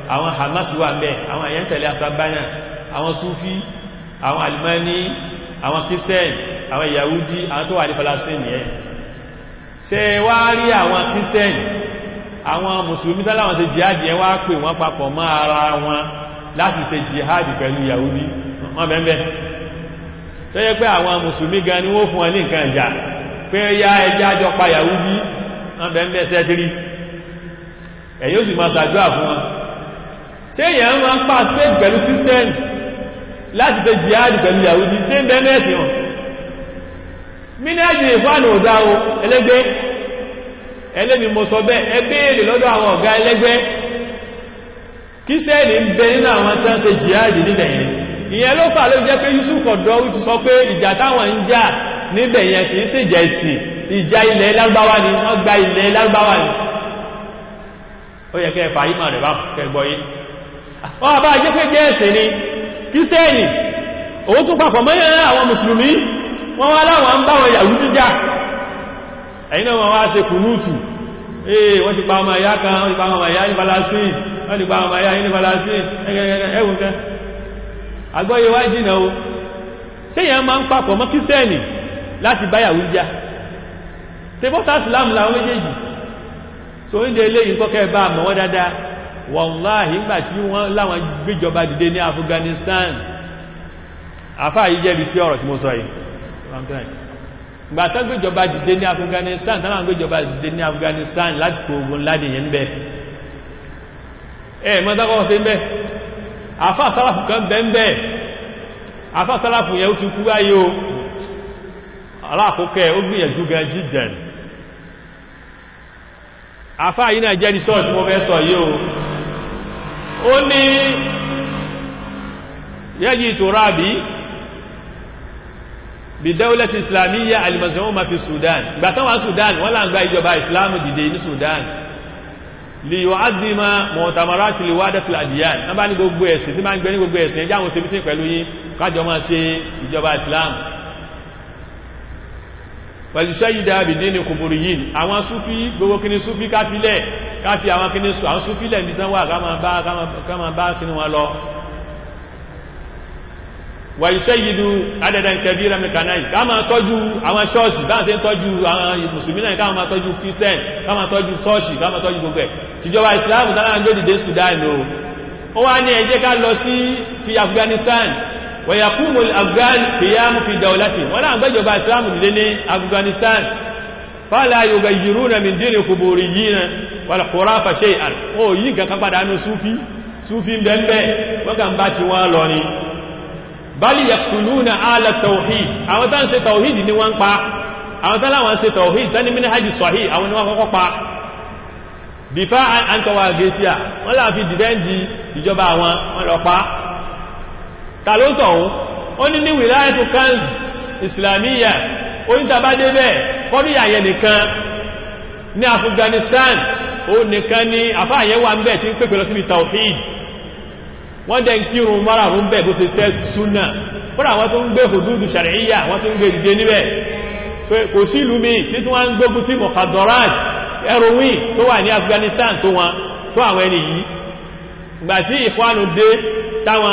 àwọn Hamas wà ń bẹ àwọn èèyàn tẹ̀lé asabana àwọn Sufi àwọn Alimani àwọn Christian àwọn Yahudi àwọn tó wà ní Palestine yẹn ṣe wá rí àwọn Christian àwọn Mùsùlùmí tàláwọn ṣe jihad yẹn wá pè wọ́n papọ̀ mọ́ ara wọn láti ṣe jihad pẹ̀lú Yahudi wọ́n bẹ̀m̀bẹ̀ tó yẹ pé àwọn Mùsùlùmí gan ni wọ́n fún wọn ní nǹkan ìjà pé ya ẹjá jọ pa Yahudi wọ́n bẹ̀m̀bẹ̀ sẹ́tìrí ẹ̀yìn ó sì máa ṣàdúrà fún wọn ṣé èèyàn máa ń pa spain pẹ̀lú Christian láti ṣe jihad pẹ̀lú Yahudi ṣé ń bẹ̀mẹ̀ sí wọn mínẹ́jì ìfánà òdá o ẹlẹ́gbẹ́ ẹlẹ́mi mo sọ bẹ́ ẹgbẹ́ẹ̀lẹ̀ lọ́dọ̀ àwọn ọ̀gá ẹlẹ́gbẹ́ kíṣẹ́ẹ̀lì ń bẹ nínú àwọn tán ṣe jihadi níbẹ̀ yẹn ìyẹn ló fà ló jẹ́ pé Yusuf ọ̀dọ́ ti sọ pé ìjà táwọn ń jà níbẹ̀ yẹn kìí ṣe ìjà ìsìn ìjà ilẹ̀ lágbáwá ni wọ́n gba ilẹ̀ lágbáwá ni ó yẹ kẹ́ fà yíma rẹ̀ bá kẹgbọ́ yìí wọ́n bá jẹ́ pé jẹ́ ẹ̀sìn ni kíṣẹ́ẹ̀lì òun tún papọ̀ mọ́ àwọn mùsùlùmí wọ́n wá láwọn ń bá wọn yàwú jíjá ẹ̀yìn náà wọ́n wá ṣe kùnútù ee wọ́n ti pa ọmọ ìyá kan wọ́n ti pa ọmọ ìyá ní Palestine wọ́n ti pa ọmọ ìyá ní Palestine ẹgbẹ̀rẹ̀ ẹwùn kan agbóyé wá jìnà o ṣe yẹn máa ń papọ̀ mọ́ kírísẹ́nì láti bá yàwú jíjá tẹbọ́tà Islam láwọn méjèèjì so ń lè ìkọ́kẹ́ bá mọ̀ wọ́n dáadáa wàláhì ìgbà tí wọ́n láwọn gbéjọba dìde ní Afghanistan àfáà yìí jẹ́bi sí ọ̀rọ̀ tí mo sọ yìí gbàtọ́ gbéjọba dìde ní Afghanistan tánà gbéjọba dìde ní Afghanistan láti kò ogun láti yẹn bẹ́ ẹ̀ mọ́tàkọ́ sí bẹ́ afá sálàfù kan bẹ́ ń bẹ́ afá sálàfù yẹn ó ti kú báyìí o aláàkókẹ́ ó gbìyànjú gan jíjẹn afá yìí náà jẹ́ resort mo fẹ́ sọ yìí o ó ní yẹ́jì tó rábìí bidawlati islamiyya alimazoma fi sudan gbàtán wà sudan wọ́n là ń gba ìjọba islamu dìde ní sudan li yu'azzima mu'tamarati liwadatil adiyan wọ́n bá ní gbogbo ẹ̀sìn tí máa ń gbé ní gbogbo ẹ̀sìn ẹjá àwọn òsèbísìn pẹ̀lú yí kájọ máa ṣe ìjọba islam pẹ̀lú ṣẹ́yìdá bìdí ní kùbùrù yìí àwọn súfí gbogbo kíní súfí káfílẹ̀ káfí àwọn kíní àwọn súfílẹ̀ ní tán wà ká máa bá kíní wọn lọ wà ìṣẹ́yìdú adẹ́dàn kẹbíra mẹ́kanáì ká máa tọ́jú àwọn ṣọ́ọ̀ṣì bá ń tẹ́ tọ́jú àwọn mùsùlùmí náà ká máa tọ́jú kírísẹ́n ká máa tọ́jú ṣọ́ọ̀ṣì ká máa tọ́jú gbogbo ẹ̀ tìjọba ìsìláàmù tánà ń gbódìdé Sudan o ó wá ní ẹ jẹ́ ká lọ sí fi Afghanistan wẹ̀yàkúmù Afghan kìyàmù fi dawlati wọ́n náà gbẹ́jọba ìsìláàmù dìde ní Afghanistan fala yughayyiruna min dini quburiyyin wal khurafa shay'an ó yí nǹkan kan padà nù súfí súfí ń bẹ́ẹ̀ wọ́n kàn bá ti wọ́n lọ ni bali yaqtuluna ala tawhid àwọn tán ṣe tawhid ni wọ́n pa àwọn tán láwọn ṣe tawhid tán ní minhajus sahih àwọn ni wọ́n kọ́kọ́ pa dìfá àǹtọwà gẹ́tíà wọ́n láà fi dìbẹ́ndì ìjọba àwọn wọ́n lọ pa tàlótọ̀ ó ní ní wilayatu kanz islamiyya onítàbá débẹ̀ kọ́ríyàyẹ nìkan ní Afghanistan ó nìkan ní àfáàyẹ́wà ń bẹ̀ tí ń pèpè lọ síbi tawhid wọ́n dẹ̀ ń kírun márààrún bẹ̀ bó ṣe tẹ́ súnà fúnra wọ́n tó ń gbé hududu ṣàríyà wọ́n tó ń gbé dìde níbẹ̀ kò sí ìlú mi tí tí wọ́n ń gbógun tí mọ̀kàdọ́ráj heroin tó wà ní Afghanistan tó wọn tó àwọn ẹni yìí gbà tí ìkwánu dé táwọn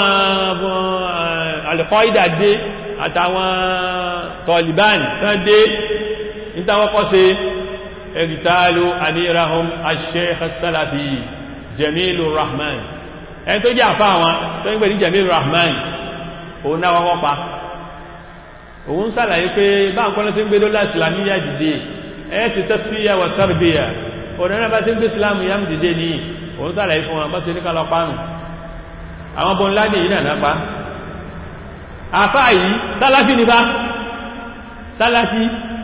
al-Qaida dé àtàwọn Taliban tán dé nítawọ́kọ́ sí ẹgbìtàlù amirahum al-Sheikh as-Salafi Jamilur Rahman ẹni tó jẹ́ àfá wọn tó ń gbé ní Jamil Rahman òun náà wọ́n pa òun sàlàyé pé bá ń kọ́nà tí ń gbé lọ́lá islamiyya dìde ẹ́sì tasfiya wa tarbiya òun náà bá tí ń gbé islam yam dìde ní òun sàlàyé fún wọn bá sí ní kálọ pánù àwọn bọ́n láti yìí náà pa àfá yìí sálàfí ní bá sálàfí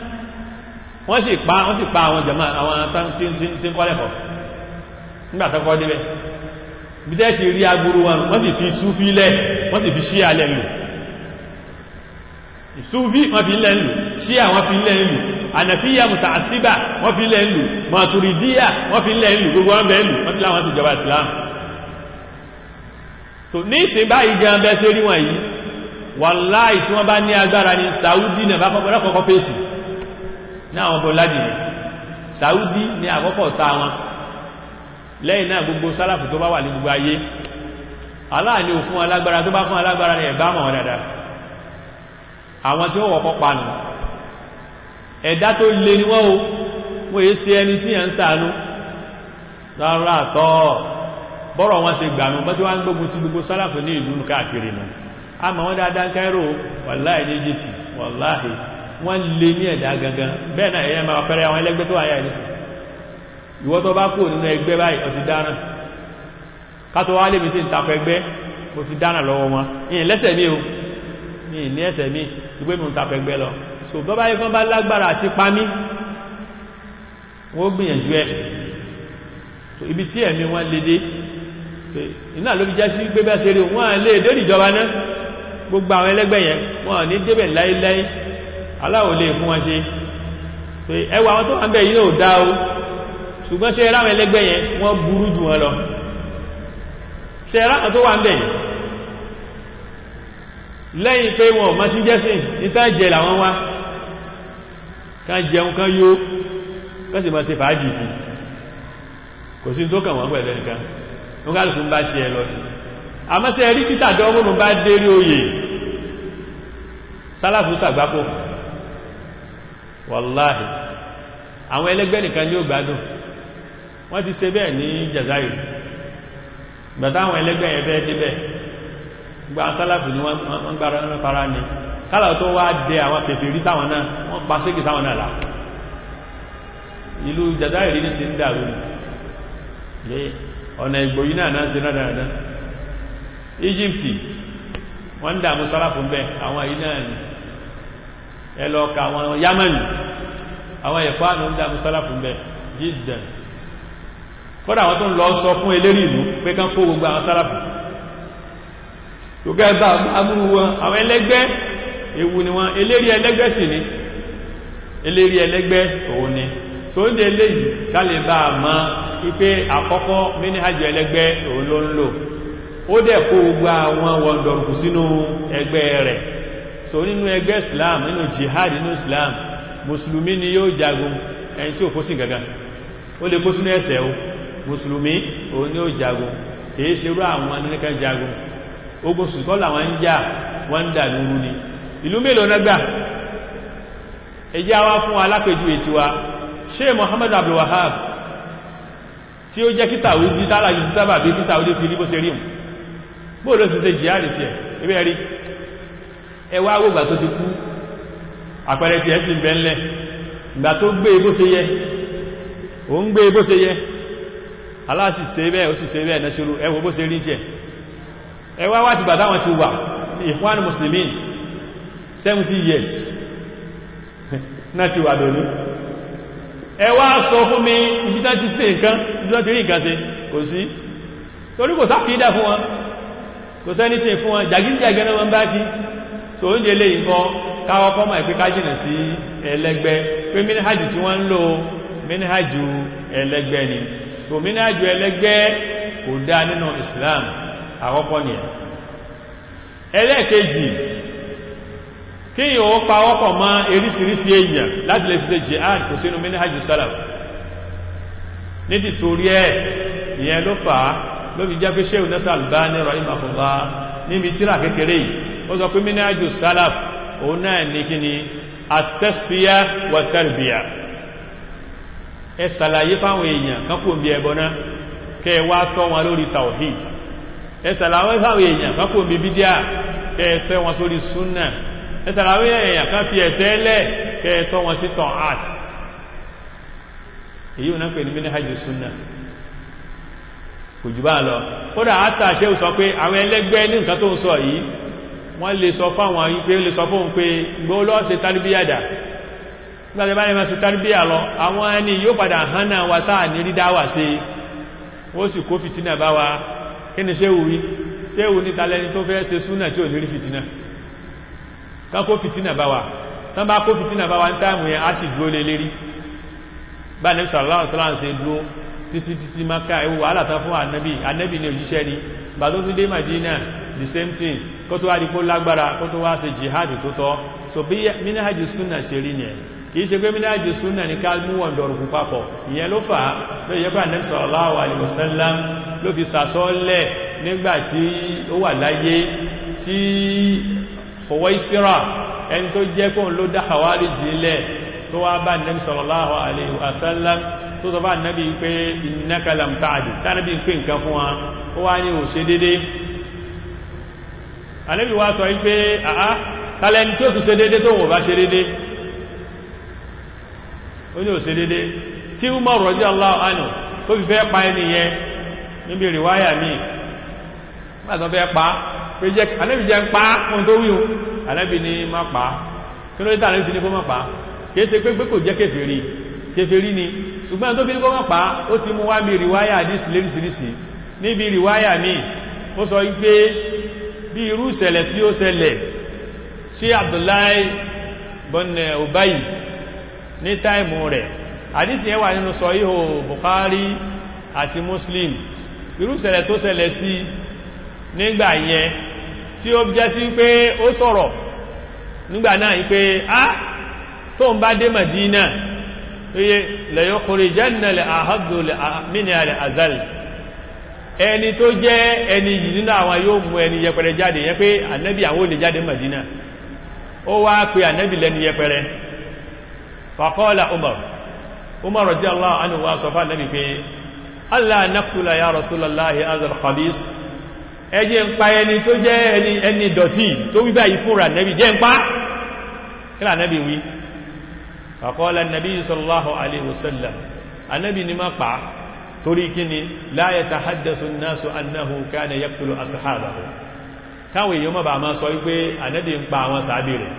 wọ́n sì pa wọ́n sì pa àwọn jama àwọn tí ń kọ́lẹ̀kọ́ nígbàtọ́kọ́ débẹ̀ bídẹ́ ti rí agbúrú wọn wọ́n sì fi súfí lẹ́ wọ́n sì fi ṣí alẹ́ lò súfí wọ́n fi lẹ́ lò ṣí àwọn fi lẹ́ lò ànàfíyà mùtàásíbà wọ́n fi lẹ́ lò màtùrìdíyà wọ́n fi lẹ́ lò gbogbo wọn bẹ́ẹ̀ lò wọ́n sì láwọn sì jọba Islam so ní ìsìn báyìí gan bẹ́ẹ̀ tó rí wọn yìí wàláì tí wọ́n bá ní agbára ní Saudi náà bá kọ́kọ́ fèsì ní àwọn bọ́ládì Saudi ní àkọ́kọ́ ta wọn lẹ́yìn náà gbogbo sálàfù tó bá wà ní gbogbo ayé aláàní ò fún alágbára tó bá fún alágbára ní ẹ̀bá mọ̀ dada àwọn tí ó wọ́pọ̀ panu ẹ̀dá tó lè ní wọ́n o wọ́n èé ṣe ẹni tí yẹn ń ṣàánú rárá tọ́ bọ́rọ̀ wọn ṣe gbàmù bọ́ tí wọ́n ń gbógun ti gbogbo sálàfù ní ìlú káàkiri nù a mọ̀ wọ́n dáadáa Cairo wàláhì ní Egypt wàláhì wọ́n lè ní ẹ̀dá gangan bẹ́ẹ̀ náà ẹ̀yẹ máa pẹ́rẹ́ àwọn ẹlẹ́gbẹ́ tó wáyà ìrísì ìwọ tó bá kú nínú ẹgbẹ́ báyìí ó ti dáná kátó wá lè mi tí ń tapọ̀ ẹgbẹ́ mo ti dáná lọ́wọ́ wọn ìyìn lẹ́sẹ̀ mi o ìyìn ní ẹsẹ̀ mi ìgbé mi ń tapọ̀ ẹgbẹ́ lọ so bọ́ báyìí kan bá lágbára àti pamí wọ́n gbìyànjú ẹ̀ so ibi tí ẹ̀mí wọn lè dé iná ló fi jẹ́ sí gbé bẹ́ẹ̀ tẹ́lẹ̀ wọ́n lè dé ìjọba náà gbogbo àwọn ẹlẹ́gbẹ́ yẹn wọ́n ní débẹ̀ láíláí aláwò lè fún wọn ṣe ẹwà àwọn tó wà ń bẹ̀ yìí náà dá o ṣùgbọ́n ṣe ẹráwọn ẹlẹ́gbẹ́ yẹn wọ́n burú jù wọn lọ ṣe ẹráwọn tó wà ń bẹ̀ yìí lẹ́yìn pé wọn ma ti jẹ́sìn níta jẹ làwọn wá ká jẹun kan yó kọ́sì ma ṣe fàájì fún kò sí tó kàn wọ́n pẹ̀lẹ́ nìkan wọ́n ká lùkún bá ti ẹ lọ àmọ́sẹ̀ rí títà dọ́gbọ́nù bá dérí oyè sálàfù sàgbápò wàláhì àwọn ẹlẹ́gbẹ́ nìkan ní ó gbádùn wọ́n ti ṣe bẹ́ẹ̀ ní Jazair gbàtà àwọn ẹlẹ́gbẹ́ yẹn fẹ́ débẹ̀ gba sálàfù ni wọ́n gbára ní fara ní kálà tó wá dé àwọn pèpè rí sáwọn náà wọ́n pa sékì sáwọn náà là ìlú Jazair ní sí ń dàrú ní ọ̀nà ìgbòyí náà náà sí náà dáadáa Egypt wọ́n ń dàmú sálàfù bẹ́ àwọn yìí náà ni ẹlọ́ka àwọn Yamani àwọn ẹ̀kọ́ àmì ń dàmú sálàfù bẹ́ jiddan kọ́dà àwọn tó ń lọ sọ fún eléri ìlú pé kán kó gbogbo àwọn sálàfù tó gẹ́gbà amúrú wọn àwọn ẹlẹ́gbẹ́ ewu ni wọn eléri ẹlẹ́gbẹ́ sì ni eléri ẹlẹ́gbẹ́ òun ni tó ń dé léyìí ká lè bá a mọ̀ wípé àkọ́kọ́ mínìhàjì ẹlẹ́gbẹ́ òun ló ń lò ó dẹ̀ kó gbogbo àwọn wọ̀ndọ̀rùkù sínú ẹgbẹ́ rẹ̀ so nínú ẹgbẹ́ islam nínú jihad nínú islam musulumi ni yóò jagun ẹni tí ó fó sí gaga ó lè kó sínú ẹsẹ̀ o musulumi òun ni ó jagun èyí ṣe rú àwọn anìkan jagun ogun sùkọ́ làwọn ń jà wọ́n ń dà lúrú ni ìlú mélòó nágbà ẹjá wá fún alápẹjú ètí wa ṣe Muhammad Abdul Wahab tí ó jẹ́ kí Saudi tààrà yìí sábà bí kí Saudi fi rí bó ṣe rí bó ló ti ṣe jihad tí ẹ̀ ibẹ̀ rí ẹwà agbógbà tó ti kú àpẹẹrẹ tí ẹ ti bẹ̀ẹ́lẹ̀ ìgbà tó gbé bó ṣe yẹ o ń gbé bó ṣe yẹ aláàsì ṣe bẹ́ẹ̀ ó sì ṣe bẹ́ẹ̀ náṣírú ẹwọ bó ṣe rí tí ẹ ẹwà wá ti bàtà wọn ti wà ìfúnwánì muslimin 70 years náà ti wà lónìí ẹwà sọ fún mi ibi tán ti sí nǹkan ibi tán ti rí nǹkan ṣe kò sí torí kò sákìídà fún wọn kò sẹ́ni tí fún wọn jàgídíjàgẹ́ náà wọ́n bá kí so oúnjẹ lè nǹkan káwọ́ kọ́mọ̀ ìpé kájìnà sí ẹlẹ́gbẹ́ pé mínìhàjù tí wọ́n ń lò mínìhàjù ẹlẹ́gbẹ́ ni so mínìhàjù ẹlẹ́gbẹ́ kò dá nínú Islam àkọ́kọ́ ni ẹ̀ ẹlẹ́ẹ̀kejì kí yíò ó pa ọkọ̀ mọ́ eríṣiríṣi èèyàn láti lè fi ṣe jihad kò sínú mínìhàjù salaf nídìí torí ẹ̀ ìyẹn ló fà á ló fi jẹ́ pé Sheikh Nasir Albani rahimahullah níbi tíra kékeré yìí ó sọ pé mínìhàjù salaf òun náà ní kí ni at-tasfiya wa tarbiya ẹ sàlàyé fáwọn èèyàn kánkò bí ẹbọ náà kẹ wá tọ́ wọn lórí tawhid ẹ sàlàyé fáwọn èèyàn kánkò bí bídíà kẹ fẹ́ wọn sórí súnnà ẹ sàlàyé èèyàn kan fi ẹ̀sẹ̀ lẹ̀ kẹ tọ́ wọn sí tọ́ art èyí wọn pè ní minhaju súnnà kò jù bá lọ kódà àtàṣẹ́ sọ pé àwọn ẹlẹ́gbẹ́ ní nǹkan tó ń sọ yìí wọ́n lè sọ fáwọn wípé lè sọ fóun pé gbọ́ lọ́ ṣe tarbiyada nígbàtí bá ní ma ṣe tarbiya lọ àwọn ẹni yóò padà hánà wa táà ní rí dáwà sí ó sì kó fìtínà bá wa kí ni ṣéwù rí ṣéwù ní talẹ́ni tó fẹ́ ṣe súnà tí ò ní rí fìtínà ká kó fìtínà bá wa tán bá kó fìtínà bá wa ń táàmù yẹn á sì dúró lé lérí bá ní sallallahu alaihi wasallam ṣe dúró títí títí maka ewu wàhálà tán fún ànábì ànábì ní òjíṣẹ́ ni bà tó tún dé Madina the same thing kó tó wá di kó lágbára kó tó wá ṣe jihad tó tọ́ so bí minhaju súnà ṣe rí yẹn kìí ṣe pé mínájú súnà ní ká mú wọn dọ̀rùkú papọ̀ ìyẹn ló fà á ló yẹ pé Ànábì sallallahu alaihi wasallam ló fi sàsọ́lẹ̀ nígbàtí ó wà láyé tí Huwaysira ẹni tó jẹ́ kóhun ló dá Khawarij jílẹ̀ tó wá bá Ànábì sallallahu alaihi wasallam tó sọ bá Ànábì pé innaka lam ta'dil tánàbí pé nǹkan fún wa ó wá ní òṣè dédé Ànábì wá sọ wípé àá tàlẹ́ni tí ó fi ṣe dédé tó wọ́n bá ṣe dédé ó ní òṣè dédé tí Umar radiyallahu anhu tó fi fẹ́ pa ẹni yẹn níbi ìrìwáyà míì pàtàkì fẹ́ pa pé jẹ́ Ànábì jẹ́ ń pa ohun tó wíhun Ànábì ní má pa kí ló dé Ànábì fi ní kó má pa kìí ṣe pé pé kò jẹ́ kèfèrí kèfèrí ni ṣùgbọ́n tó fi ní kó má pa ó ti mú wá bí ìrìwáyà àdísì léríṣiríṣi níbi ìrìwáyà míì ó sọ wípé bí irú ìṣẹ̀lẹ̀ tí ó ṣẹlẹ̀ sí Abdullahi bọ́nà Ubayi ní táìmù rẹ̀ àdísì yẹn wà nínú sọ ihò Bukhari àti Muslim irú ìṣẹ̀lẹ̀ tó ṣẹlẹ̀ sí nígbà yẹn tí ó jẹ́ sí pé ó sọ̀rọ̀ nígbà náà yí pé á tó ń bá dé Madina pé lẹ́yọ́ kòrò jẹ́nàlẹ̀ àhọ́dùlẹ̀ mínìyàlẹ̀ azal ẹni tó jẹ́ ẹni yìí nínú àwọn yóò mú ẹni yẹpẹrẹ jáde yẹ pé ànábì àwọn olè jáde Madina ó wá pé ànábì lẹ́ni yẹpẹrẹ fàkọ́ọ̀lá Umar Umar radiyallahu anhu wá sọ fà nábì pé Allah naqtula ya Rasulallahi azal khabis ẹjẹ́ ń pa ẹni tó jẹ́ ẹni ẹni dọ̀tí tó wíbá yìí fúnra nẹ́bí jẹ́ ń pa kílà nẹ́bí wí faqala an-nabi sallallahu alaihi wasallam anẹ́bí ni má pa torí kíni la yatahaddathu an-nasu annahu kana yaqtulu ashabahu káwọn èèyàn mọ́ bá máa sọ wípé anẹ́bí ń pa àwọn sàábì rẹ̀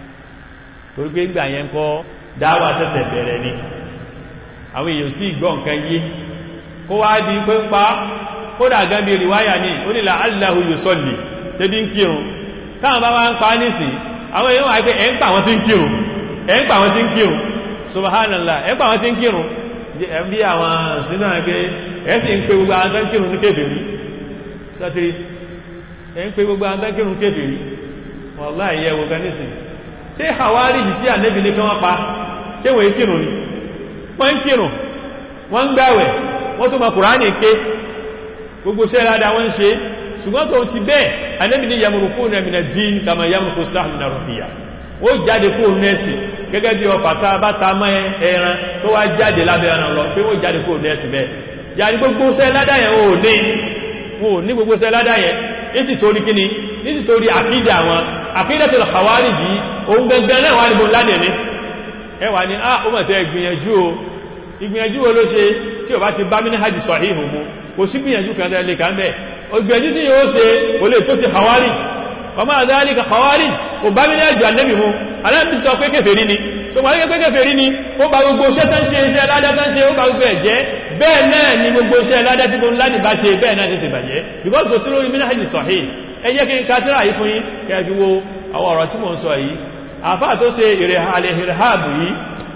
torí pé gbà yẹn kọ́ dáwà tẹ́sẹ̀ bẹ̀rẹ̀ ni àwọn èèyàn sì gbọ́ nǹkan yé kó wá di pé ń pa kódà gẹ́bí ríwáyà ní onílà aláhù yóò sọ́lì tẹ́bí ń kírun táwọn bá máa ń pa nísì àwọn èèyàn wáyé pé ẹ̀ ń pa àwọn tí ń kírun ẹ̀ ń pa àwọn tí ń kírun subhanallah ẹ̀ ń pa àwọn tí ń kírun ẹ̀ bí àwọn sínú àgbẹ́ ẹ̀ sì ń pe gbogbo àwọn tán kírun ní kèfèrí sátiri ẹ̀ ń pe gbogbo àwọn tán kírun kèfèrí wallahi yẹ wo gan nísì ṣé hawari tí ànẹ́bì ní kí wọ́n pa ṣé wọ́n kírun ni wọ́n ń kírun wọ́n ń gbàwẹ̀ wọ́n tó ma kùránì ké gbogbo ṣe rádá wọ́n ṣe ṣùgbọ́n tó ti bẹ́ẹ̀ Ànábì ní yamurukú na mina dín kama yamurukú sáàmù na rọ̀fíyà ó jáde kó nẹ́ẹ̀sì gẹ́gẹ́ bí ọfà tá bá ta mọ́ ẹran tó wá jáde lábẹ́ ẹran lọ pé ó jáde kó nẹ́ẹ̀sì bẹ́ẹ̀ yà ní gbogbo ṣe ládá yẹn ó ní ó ní gbogbo ṣe ládá yẹn ní ti torí kíni ní ti torí àkídà wọn àkídà tó lọ́kàwárì yìí òun gẹ́gẹ́ náà wà níbo ládẹ̀ ní ẹ wà ní á ó mọ̀ tẹ́ ìgbìyànjú o ìgbìyànjú wo ló ṣe tí ò bá ti bá mí ní hajj sọ̀híhù mu kò sí gbìyànjú kan tẹ́lẹ̀ kan bẹ́ ògbìyànjú tí yóò ṣe kò lè tó ti Khawarij ọmọ àdáríkà Khawarij kò bá mílẹ̀ àjò ànẹ́bì mú aláàbìsọ pé kèfèrí ni so wọ́n pé kèfèrí ni ó bá gbogbo iṣẹ́ tán ṣe iṣẹ́ ládá tán ṣe ó bá gbogbo ẹ̀jẹ́ bẹ́ẹ̀ náà ni gbogbo iṣẹ́ ládá tí gbogbo láti bá ṣe bẹ́ẹ̀ náà ti ṣe bàjẹ́ because kò sí lórí minhaj sahih ẹ jẹ́ kí n kátírà yìí fún yín kẹfì wo àwọn ọ̀rọ̀ tí mo ń sọ yìí àfáà tó ṣe àlèhìrìháàbù yìí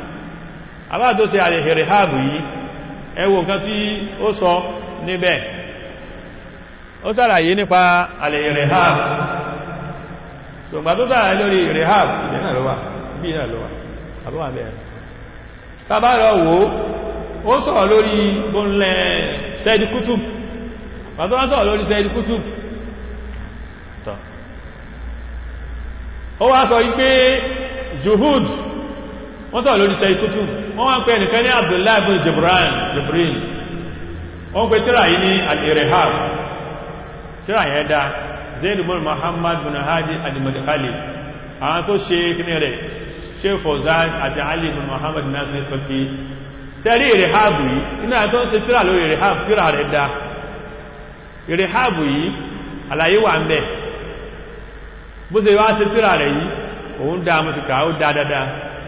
àfáà tó ṣe àlèhìrìháàbù yìí ẹ wo nǹkan tí ó sọ níbẹ̀ ó sàlàyé nípa alẹ́ ìrẹ̀hàb ṣùgbà tó sàlàyé lórí ìrẹ̀hàb ìdẹ̀ náà ló wà bí náà ló wà àbúwà bẹ̀rẹ̀ tàbá lọ wò ó sọ̀rọ̀ lórí gbónlẹ̀ sẹ́ẹ̀dì kútùb pàtó wá sọ̀rọ̀ lórí sẹ́ẹ̀dì kútùb ó wá sọ wípé juhud wọ́n sọ̀rọ̀ lórí sẹ́ẹ̀dì kútùb wọ́n wá ń pẹ́ nìkan ní Abdullahi bin Jibran Jibril wọ́n pẹ̀ tíra yìí ní al-irhab tíra yẹn dá zaid bin muhammad bin hadi al-madkhali àwọn tó ṣe kíní rẹ̀ ṣe fọ̀zán àti ali bin muhammad nasir faki sẹ́rí irhab yìí iná tó ń ṣe tíra lórí irhab tíra rẹ̀ dá irhab yìí àlàyé wà ń bẹ̀ bó ṣe wá ṣe tíra rẹ̀ yìí òun dá mọ́tùkà ó dá dáadáa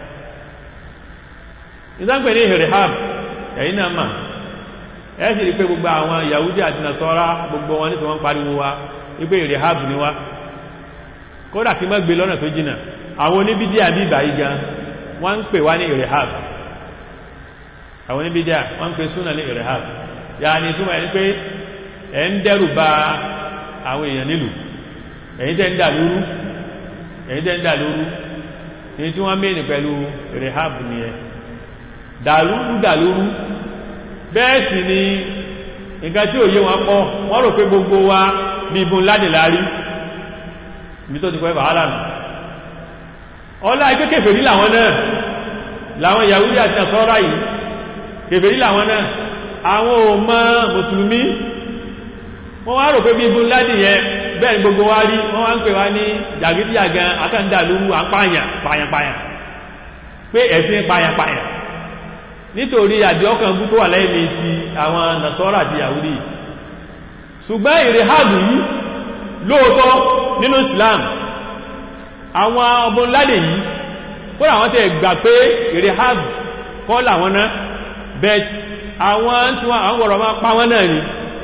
ìdánpẹ̀ ní irhab ẹ̀yìn náà máa ẹ sì rí pé gbogbo àwọn Yahudi àti Nasara gbogbo wọn ní sọ wọ́n pariwo wa wípé ìrìhábù ni wá kódà kí mọ́ gbé lọ́nà tó jìnà àwọn oníbídíà bí ìbà igan wọ́n ń pè wá ní ìrìhábù àwọn oníbídíà wọ́n ń pè súnà ní ìrìhábù ya ni túnmọ̀ ẹni pé ẹ ń dẹ́rù bà àwọn èèyàn nílùú ẹ̀yin tẹ́ ń dà lóru ẹ̀yin tẹ́ ń dà lóru ní tí wọ́n mẹ́rin pẹ̀lú rehab ni ẹ dàlúrú dàlúrú bẹ́ẹ̀ sì ni nǹkan tí ò yé wọn pọ̀ wọ́n rò pé gbogbo wa ní ibùn ládì lárí ibi tó ti kọ́ ẹ̀bà nù ọlá ikẹ́ kèfèrí làwọn náà làwọn Yahudi àti àsọ́rá yìí kèfèrí làwọn náà àwọn ò mọ̀ mùsùlùmí wọ́n wá rò pé bí ibùn ládì yẹn bẹ́ẹ̀ ni gbogbo wa rí wọ́n wá ń pè wá ní jàgídíjàgan akẹ́ndàlúrú àpáyàn pàyàpàyàn pé ẹ̀sìn pàyàpàyàn nítorí àdíọ́kàn bú tó wà lẹ́yìn ti àwọn nàṣọ́rà àti yahudi ṣùgbọ́n ìrìhàbù yìí lóòtọ́ nínú islam àwọn ọmọ ládè yìí kódà àwọn tẹ́ gbà pé ìrìhàbù kọ́ làwọn náà bet àwọn tí wọ́n àwọn ọ̀rọ̀ máa pa wọ́n náà ni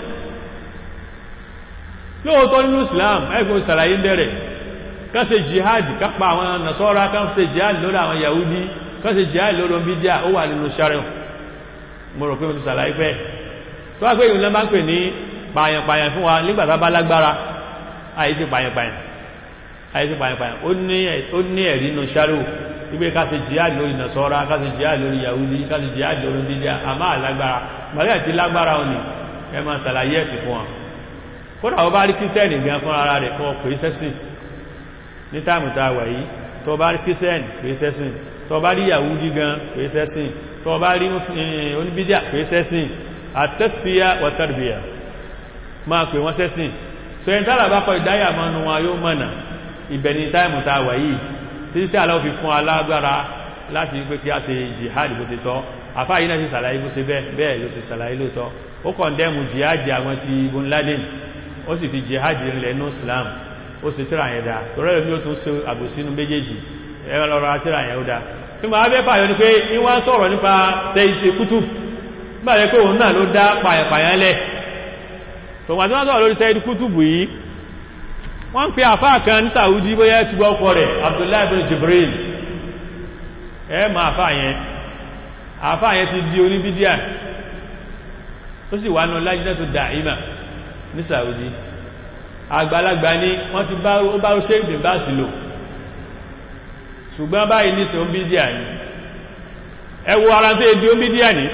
lóòtọ́ nínú islam ẹgbẹ́ ìsàlàyé bẹ̀rẹ̀ kán ṣe jihad kápa àwọn nàṣọ́rà kán ṣe jihad lórí àwọn yahudi kọ́sí jẹ́ àìlóró bídíà ó wà nínú ṣárẹ̀hùn mo rò pé mo ti sàlàyé pẹ́ tó wá pé ìrìnlẹ́ bá ń pè ní pààyàn-pààyàn fún wa nígbàtà bá lágbára àìsí pààyàn-pààyàn àìsí pààyàn-pààyàn ó ní ẹ̀rí nínú ṣárẹ̀hùn wípé kásí jihad lórí nàṣọ́ra kásí jihad lórí yahudi kásí jihad lórí bídíà àmá àlágbára màríà ti lágbára òní ẹ máa sàlàyé ẹ̀sìn fún wa kódà ó bá rí kírísẹ́nì gan fún ara rẹ̀ fún ọkọ̀ ìsẹ́sìn ní táàmù tá a wà yìí tó bá rí kírísẹ́nì pé sẹ́sìn tó bá rí yahudi gan pé sẹ́sìn tó bá rí oníbídíà pé sẹ́sìn àtẹ́sífíà wàtàrbíà máa pè wọ́n sẹ́sìn so ẹni tààrà bá kọ ìdáyà mọ́nu wọn yóò mọ̀nà ìbẹ̀ni táìmù ta wà yìí títí tí aláwọ̀ fi fún alágbára láti pé kí a ṣe jihad bó ṣe tọ́ àfá yìí náà sì sàlàyé bó ṣe bẹ́ẹ̀ ló sì sàlàyé lóòtọ́ ó kọ̀ndẹ́mù jihad àwọn ti ibn laden ó sì fi jihad rinlẹ̀ ní islam ó sì tíra yẹn dáa torẹ́lẹ̀ mi ó tún ṣe àbòsínú méjèèjì ẹ̀rọ lọ́rọ̀ àtìrà yẹn ó dá tí ma bẹ́ fàyọ ní pé ìwọ́n sọ̀rọ̀ nípa Sayyid Qutb bá rẹ̀ pé òun náà ló dá pàyàpàyàn lẹ̀ tó wà tí wọ́n sọ̀rọ̀ lórí Sayyid Qutb yìí wọ́n pe àfá kan ní Saudi bóyá ti gbọ́ ọkọ rẹ̀ Abdullahi bin Jibril ẹ ma àfá yẹn àfá yẹn ti di oníbídíà ó sì wà nù Lajnatu Da'ima ní Saudi àgbàlagbà ni wọ́n ti bá ó bá ó ṣe ìgbìn bá sí lò ṣùgbọ́n báyìí ní sí o ń bídíà ní ẹwọ ara tó èdè o ń bídíà ní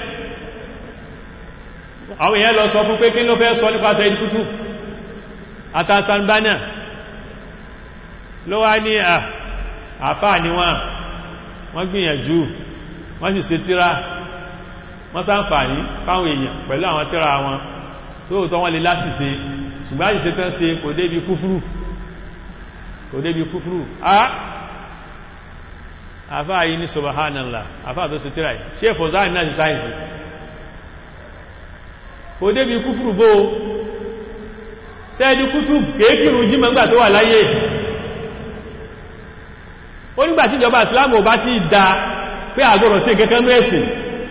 àwọn èèyàn lọ sọ fún pé kí ló fẹ́ sọ nípa Sayyid Qutb àtàsànbánà ló wá ní àfáà ní wọ́n wọ́n gbìyànjú wọ́n sì ṣe tíra wọ́n ṣàǹfààní fáwọn èèyàn pẹ̀lú àwọn tíra wọn tóòtọ́ wọ́n lè láṣìṣe ṣùgbọ́n àṣìṣe tán ṣe kò débi kúfúrú kò débi kúfúrú àfá yìí ní subhanallah àfá tó sì tíra yìí ṣe fòzáì náà sí sáyẹ̀nsì kò débi kúfùrù bó sẹ́ẹ̀dì kútù kéèkìrù jí mọ́gbà tó wà láyé ó nígbà tí ìjọba ìsìlámù bá ti dá pé àgbọ̀rọ̀ sí kẹ́kẹ́ mẹ́sìn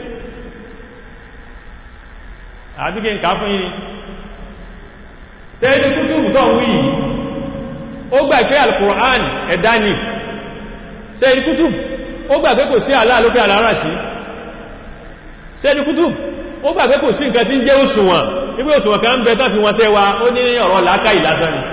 àdíkẹ́ nǹkan fún yìí sẹ́ẹ̀dì kútù tó ń wí ó gbà pé al-Qur'an ẹ̀dá ni sẹ́ẹ̀dì kútù ó gbà pé kò sí Allah lókè àlárà sí sẹ́ẹ̀dì kútù ó gbà pé kò sí nǹkan tí ń jẹ́ òṣùwọ̀n ibi òṣùwọ̀n kan ń bẹ tán fi wọn sẹ́wà ó ní ọ̀rọ̀ làákà ìlàsán ni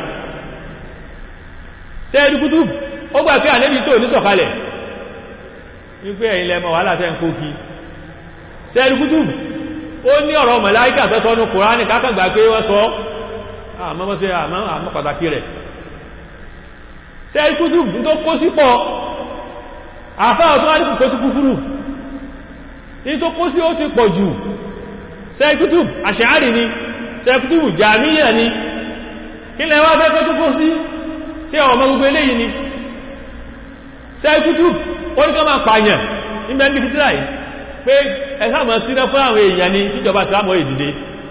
sẹ́ẹ̀dì kútù ó gbà pé ànẹ́bí sóò ní sọ̀kalẹ̀ wípé ẹ̀yin lẹ́mọ̀ wà látẹ́ ń kó kí sẹ́ẹ̀dì kútù ó ní ọ̀rọ̀ màláíkà tó sọ ní Kùránì kákàgbà pé wọ́n sọ àmọ́ àmọ́ pàtàkì rẹ̀ sẹ́ẹ̀dì kútù tó kó sí pọ̀ àfáà tó wá ní kò sí kúfúrú ní tó kó sí ó ti pọ̀ jù sẹ́ẹ̀kútù àṣàárì ni sẹ́ẹ̀kútù jàmíyà ni kí lẹ wá fẹ́ tó kó sí sí ọmọ gbogbo eléyìí ni sẹ́ẹ̀kútù ó ní ká máa pààyàn nígbẹ̀ ní fìtílà yìí pé ẹ̀sà mọ̀ sí fún àwọn èèyàn ni ìjọba ìsìlámọ̀ ìdìde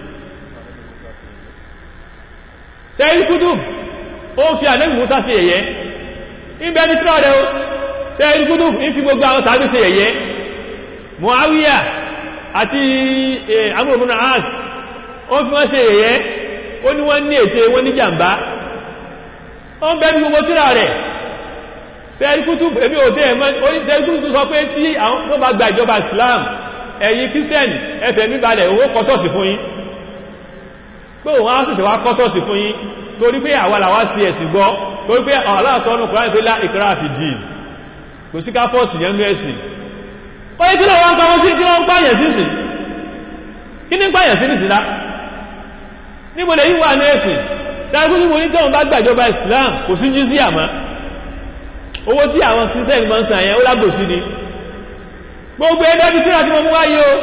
sẹ́ẹ̀kútù ó fi ànẹ́bì Musa sí ẹ̀yẹ nígbẹ̀ ní fìtílà rẹ̀ sẹ́ẹ̀kútù ń fi gbogbo àwọn tàbí sí ẹ̀yẹ Muawiya àti amúrùmúnà as ó fi wọ́n ṣe èyẹ́ ó ní wọ́n ní ètè wọ́n ní jàmbá ó ń bẹ́bí gbogbo tíra rẹ̀ sẹ́ríkútù èmi ò tẹ́ ẹ̀mọ́ ó ní sẹ́ríkútù sọ pé tí àwọn tó bá gba ìjọba Islam ẹ̀yin Christian ẹfẹ̀ níbalẹ̀ owó kọsọ́ọ̀sì fún yín pé òun á sì tẹ̀wà kọsọ́ọ̀sì fún yín torí pé àwa làwa sí ẹ̀sìn gbọ́ torí pé Allah sọ ọ́nà Kùránì pé lá ìkírà fi dì kò sí kápọ́ọ̀sì yẹn mẹ́sìn ó yẹ kí lọ wọ́n pàmọ́ sí kí wọ́n pààyàn sí sí kí ní pààyàn sí nìsìlá níbo lè yíwà ní ẹ̀sìn ṣáàkú ní mo ní tọ́wọ́n bá gbàjọba Islam kò sí jí sí àmá owó tí àwọn Christian máa ń san yẹn ó lágbòsí ni gbogbo ẹgbẹ́ bí síra tí mo mú wáyé o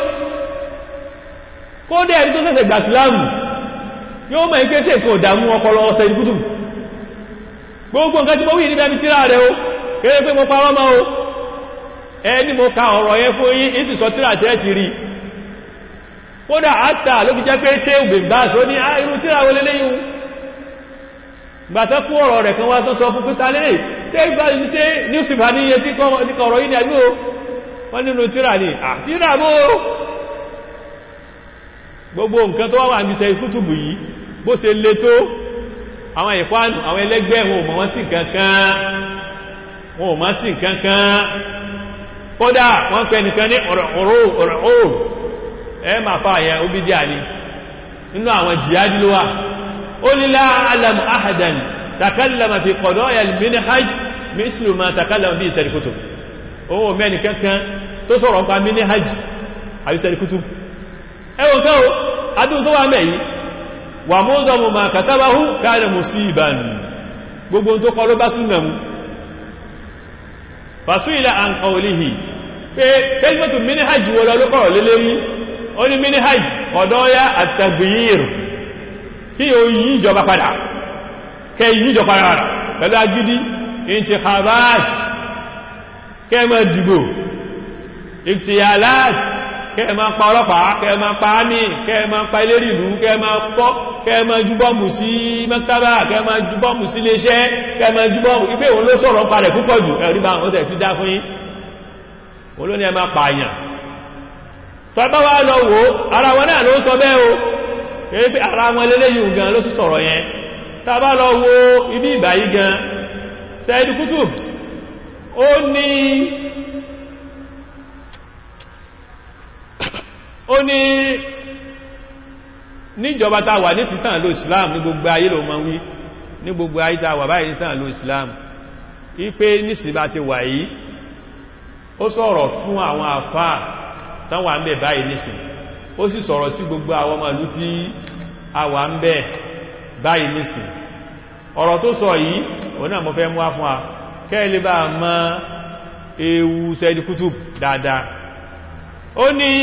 kódé ẹni tó ṣẹ̀ṣẹ̀ gbà Islam yóò mọ̀ ipé sí èkó ìdàmú ọpọlọ ọ̀sẹ̀ ìkútù gbogbo nǹkan tí mo wí níbẹ̀ bí síra rẹ̀ o kéré pé mo parọ́ mọ́ o ẹni mo ka ọ̀rọ̀ yẹn fún yí ìsì sọ tíra tẹ́ ti rí kódà àtà ló fi jẹ́ pé ṣe ògbègbà tó ní irú tíra wọlé léyìn gbàtẹ́ fún ọ̀rọ̀ rẹ̀ kan wá tó sọ fún pítà lè ṣe ìgbà ní ṣe newspaper ní iye tí kọ̀rọ̀ yìí ní ẹgbẹ́ o wọ́n nínú tíra ní àtíra mọ́ gbogbo nǹkan tó wà ní ṣe kútùbù yìí bó ṣe le tó àwọn ìkwánù àwọn ẹlẹ́gbẹ́ wọn ò mọ̀ wọ́n sí kankan wọn ò mọ̀ sí kankan kódà wọ́n pẹ nìkan ní ọ̀rọ̀ ẹ ma fa àyẹ obìdí àní nínú àwọn jihadi ló wà ó ní la alam ahadan takallama fi qadaya al-minhaj mislu ma takallama bí Sayyid Qutb ohun mẹ́ni kankan tó sọ̀rọ̀ nípa minhaj àbí Sayyid Qutb ẹwọ̀n kẹ́ o adún tó wà mẹ́yìn wà mu'zamu ma katabahu kana musiban gbogbo tó kọ ló bá súnmọ̀ mú fàṣúìlà àn qawlihi pé kẹ́lìmọ̀tù minhaj wọ́n lọ lókọ̀rọ̀ lélẹ́rí ó ní minhaj qadaya at-taghyir kí o yí ìjọba padà kẹ yí ìjọba padà pẹ̀lú agídí intikhabat kẹmọ̀ dìbò iktiyalat kẹmọ̀ pa ọlọ́pàá kẹmọ̀ pa ámì kẹmọ̀ pa ilérí ìlú kẹmọ̀ pọ́ kẹmọ̀ jùbọ́mù sí mẹ́kàbà kẹmọ̀ jùbọ́mù sí iléeṣẹ́ kẹmọ̀ jùbọ́mù ipé òun ló sọ̀rọ̀ parẹ̀ púpọ̀ jù ẹ̀rí bá wọn tẹ̀ ti dá fún yín olóní ẹmà pààyàn tọ́bá wá lọ wò ara wọn náà ló sọ bẹ́ẹ̀ o èyí pé ara wọn lélẹ́yìn gan ló sì sọ̀rọ̀ yẹn tàbá lọ wo ibi ìbàyí gan Sayyid Qutb ó ní ó ní níjọba tá wà ní sítàn ló Islam ní gbogbo ayé ló mọ́ wí ní gbogbo ayé tá wà báyìí ní sítàn ló Islam ipé nísìbá ti wà yìí ó sọ̀rọ̀ fún àwọn àfá tán wà ń bẹ̀ báyìí nísìn ó sì sọ̀rọ̀ sí gbogbo àwọn ọmọ ìlú tí a wà ń bẹ̀ báyìí nísìn ọ̀rọ̀ tó sọ yìí òun náà mo fẹ́ mú wá fún wa kẹ́ẹ̀lẹ́ bá mọ̀ ewu Sayyid Qutb dáadáa ó ní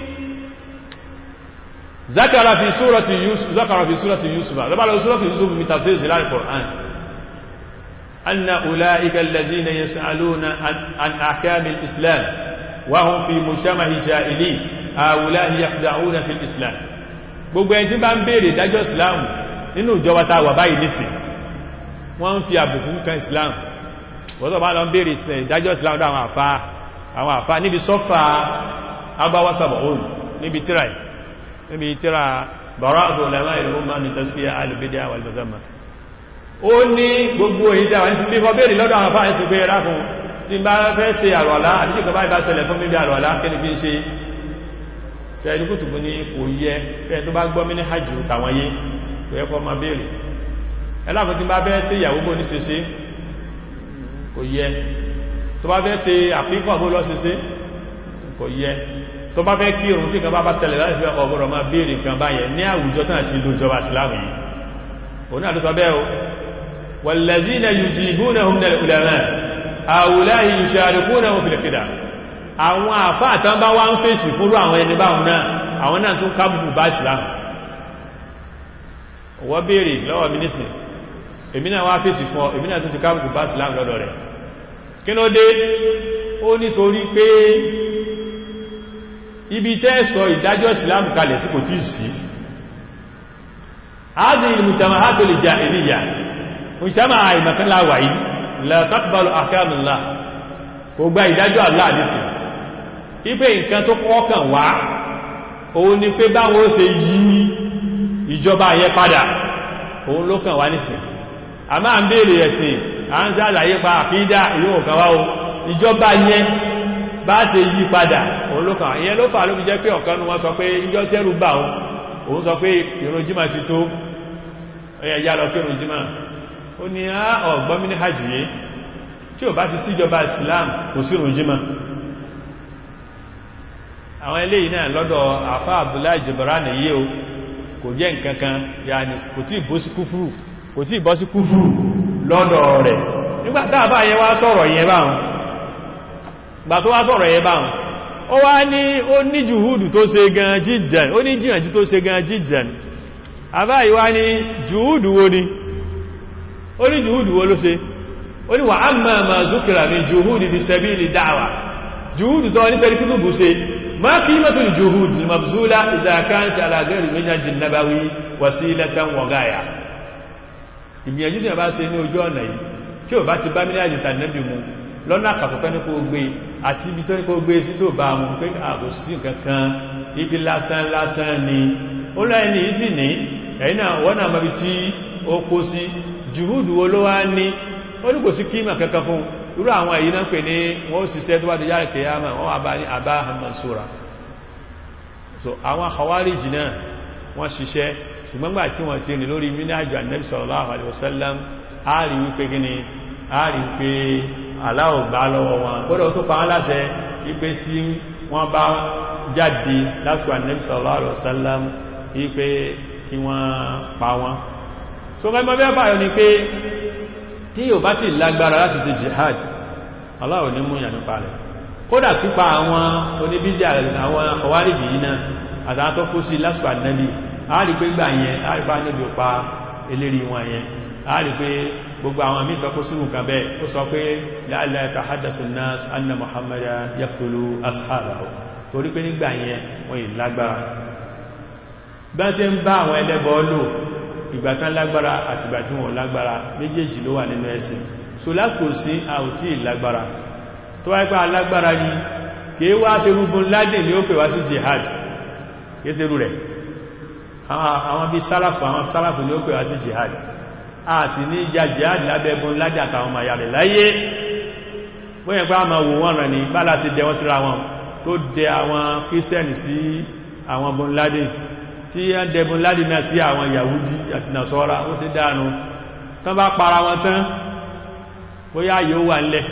zakara fi surati Yusuf zakara fi surati Yusuf lọ́bàá surati Yusuf mi tafsir sí láàrin Qur'an أن أولئك الذين يسألون عن أحكام الإسلام وهم في مجتمع جاهلي هؤلاء يخدعون في الإسلام gbogbo ẹni tí bá ń bèèrè ìdájọ́ islam nínú ìjọba tá wà báyìí nísìn wọ́n ń fi àbùkù kan islam wọ́n tó bá lọ ń bèèrè ìdájọ́ islam dá àwọn àfá àwọn àfá níbi sọ́fà agbáwásàbọ̀ òun níbi tíra níbi tíra bàrá àbò lẹ́wà ìlú mọ́ ní tasfiya alìbídíà wal mazamma ó ní gbogbo èyí tí àwọn ìsinmi kọ́ bèèrè lọ́dọ̀ àwọn afáà ti pé rákùn tí bá fẹ́ ṣe àrọ̀lá àti ìjọba ìbá ṣẹlẹ̀ fún mímí àrọ̀lá kí ni kí ń ṣe ṣẹ́ẹ̀dì kùtùkù ní kò yẹ fẹ́ tó bá gbọ́ mí ní hajj tàwọn yé kò yẹ kọ́ máa bèèrè ẹlákùn tí bá fẹ́ ṣe ìyàwó bó ní ṣeṣe kò yẹ tó bá fẹ́ ṣe àfikọ́ bó lọ ṣeṣe kò yẹ tó bá fẹ́ kírun tí kan bá bá tẹ̀lẹ̀ láti fẹ́ ọgbọ̀rọ̀ máa bèèrè nǹkan báyẹn ní àwùjọ tán àti ìlú ìjọba ìsìlámù yìí òun náà ló sọ bẹ́ẹ̀ o والذين يجيبونهم من العلماء هؤلاء يشاركونهم في الابتداع àwọn àfáà tán bá wá ń fèsì fúrú àwọn ẹni báhùn náà àwọn náà tún kábùkù bá ìsìlámù wọ́n bèèrè lọ́wọ́ mínísì èmi náà wá fèsì fún ọ èmi náà tún ti kábùkù bá ìsìlámù lọ́dọ̀ rẹ̀ kí ló dé ó nítorí pé ibi tẹ́ sọ ìdájọ́ ìsìlámù kalẹ̀ sí kò tí sí هذه المجتمعات الجاهليه mùsùlùmí àìmọ̀kan láwà yìí la taqbalu ahkamullah kò gba ìdájọ́ Allah nìsì ipé nǹkan tó kọ́kàn wá òun ni pé báwọn ó ṣe yí ìjọba yẹ padà òun ló kàn wá nìsì a máa ń bèèrè ẹ̀sìn a ń sàlàyé pa àkídà ìwọ̀n kan wá o ìjọba yẹn bá ṣe yí padà òun ló kàn wá ìyẹn ló fà ló fi jẹ́ pé ọ̀kan nu wọn sọ pé ìjọ tẹ́rù bà òun òun sọ pé ìrun jímà ti tó ẹ̀yà yà lọ kírun jímà ó ní á ọ̀gbọ́n mi ní hajj yìí tí ò bá ti síjọba islam kò sí rùjímọ̀ àwọn eléyìí náà lọ́dọ̀ àfá abdullahi jibran yìí o kò jẹ́ nǹkankan yàní kò tí bọ́ sí kúfúrù kò tí bọ́ sí kúfúrù lọ́dọ̀ rẹ̀ nígbà táàbá yẹn wá sọ̀rọ̀ yẹn báhùn gbà tó wá sọ̀rọ̀ yẹn báhùn ó wá ní ó ní jùhúdù tó ṣe gan jíjàn ó ní jìyànjú tó ṣe gan jíjàn àbá yìí wá ní jùhúdù wo ni ó ní jùhúdù wo ló ṣe ó ní wà á máa ma zúkìrà ní jùhúdù fi sabili da'wa jùhúdù tó ní sẹ́rí kútùbù ṣe ما قيمة الجهود المبذولة إذا كانت على غير المنهج النبوي وسيلة وغاية ìgbìyànjú tí a bá ṣe ní ojú ọ̀nà yìí tí ò bá ti bá mílíọ̀nù tàbí mu lọ́nà àkàtọ̀kọ́ ní kó gbé àti ibi tó ní kó gbé sí tó bá mú pé àbò sí kankan ibi lásán lásán ni ó lọ́yìn ní ìsì ní ẹ̀yìn náà wọ́n náà mọ́bí tí ó kó sí jùhúdù wo ló wá ní ó ní kò sí kíma kankan fún irú àwọn èyí náà pè ní wọ́n ṣiṣẹ́ tó bá di yára kìyàmà wọ́n wà bá ní àbá mansura so àwọn Khawarij náà wọ́n ṣiṣẹ́ ṣùgbọ́n gbà tí wọ́n ti rìn lórí mínájú Ànábì sallallahu alaihi wasallam a rí wípé gíní a rí wípé aláwọ̀ gbá lọ́wọ́ wọn kódà tó pa wọ́n láṣẹ wípé tí wọ́n bá jáde lásìkò Ànábì sallallahu alaihi wasallam wípé kí wọ́n pa wọ́n so mẹ́mọ́ bẹ́ẹ̀ báyọ̀ ni pé tí yóò bá ti lágbára láti ṣe jihad Allah ní mú ìyànú parẹ̀ kódà pípa àwọn oníbíjà àwọn ọwárìbì yìí náà àtàwọn tó kú sí lásìkò ànábì a rí pé gbà yẹn a rí pé níbi òpa eléri wọn yẹn a rí pé gbogbo àwọn àmì ìtọ́kú sínú kan bẹ́ẹ̀ ó sọ pé la'alla yatahaddathu an-nas anna Muhammada yaqtulu ashabahu torí pé nígbà yẹn wọ́n yìí lágbára bá ṣe ń bá àwọn ẹlẹ́bọ lò ìgbà tán lágbára àti ìgbà tí wọ́n lágbára méjèèjì ló wà nínú ẹ̀sìn so lásìkò sí àwòtí ìlágbára tó wáyé pé alágbára ni kìí wá terúgbùn ládìn ní ó pè wá sí jihad kìí terú rẹ̀ àwọn bí sálàfù àwọn sálàfù ní ó pè wá sí jihad a sì ní ìjà jihad lábẹ́bùn ládìn àtàwọn ọmọ ìyá rẹ̀ láyé bóyẹ̀ pé a máa wò wọ́n rẹ̀ ní bálá sí dẹ wọ́n síra wọn tó dẹ àwọn kírísítẹ́nì sí àwọn bùn ládìn tí a dẹbùn ládìn náà sí àwọn yahudi àti nasọ́ra ó sì dánu tán bá para wọn tán bóyá yóò wà nílẹ̀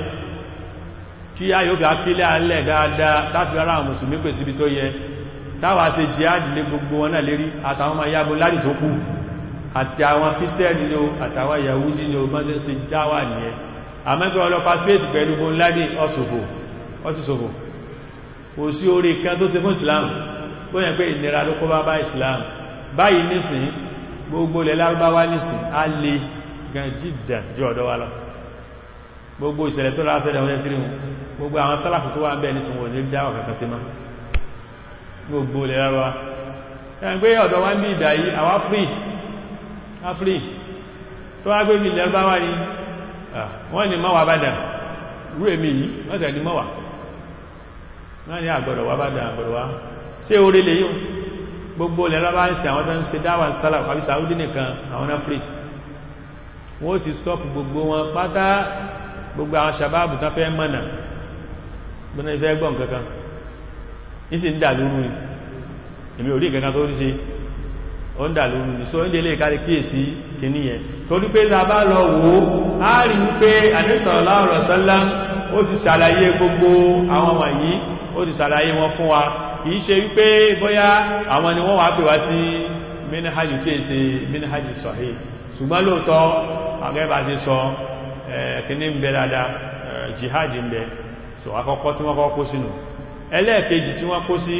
tí a yóò fi akílẹ̀ alẹ́ dáadáa láti ara àwọn mùsùlùmí pè síbi tó yẹ táwà ṣe jihad lé gbogbo wọn náà lérí àtàwọn ọmọ yàbò láti tó kù àti àwọn kírísítẹ́nì ni ó àtàwọn yahudi ni ó bá ṣe ṣe dáwà nìyẹn àmẹ́gbẹ́ ọlọ́pàá spéèdì pẹ̀lú bó ńládì ọ̀sùfò kò sí orí kan tó ṣe fún islam tó yẹ pé ìnira ló kó bá bá islam báyìí nísìn gbogbo ilẹ̀ lárúbáwá nísìn á lè gan jìdà jù ọ̀dọ́ wa lọ gbogbo ìṣẹ̀lẹ̀ tó lásẹ̀lẹ̀ wọ́n sírí wọn gbogbo àwọn sálàfù tó wà ń bẹ̀ ní ṣùgbọ́n ní dáwọ̀ kankan sí máa gbogbo ilẹ̀ rárá ẹn pé ọ̀dọ̀ wá ń bí ìdá yìí àwá free a free tó wá gbé ilẹ̀ bá wá ní wọ́n ni mọ́wàá bá dà rú èmì yìí wọ́n tẹ̀ ní mọ́wàá wọ́n ni àgbọ̀dọ̀ wá bá dà àgbọ̀dọ̀ wá sí orí lè yíò gbogbo ilẹ̀ rárá ń ṣe àwọn tó ń ṣe dáwà sálàfù àbí Saudi nìkan àwọn náà free wọ́n ti stop gbogbo wọn pátá gbogbo àwọn sàbáàbù tán fẹ́ mọ́nà gbọ́nà ìfẹ́ gbọ́n kankan ìsì ń dà lóru ní èmi orí kankan tó rí ṣe ó ń dà lóru ní so ń délé kárí kíyèsí kìíní yẹn torí pé ta bá lọ wò á rí wípé sallallahu alaihi wasallam ó ti ṣàlàyé gbogbo àwọn wọ̀nyí ó ti ṣàlàyé wọn fún wa kìí ṣe wípé bóyá àwọn ni wọ́n wá pè wá sí minhajì tí è ṣe minhajì sahih ṣùgbọ́n lóòótọ́ àgẹ́bà ti sọ kìíní ń bẹ dáadáa jihad ń bẹ so àkọ́kọ́ tí wọ́n kọ́ kó sínú ẹlẹ́ẹ̀kejì tí wọ́n kó sí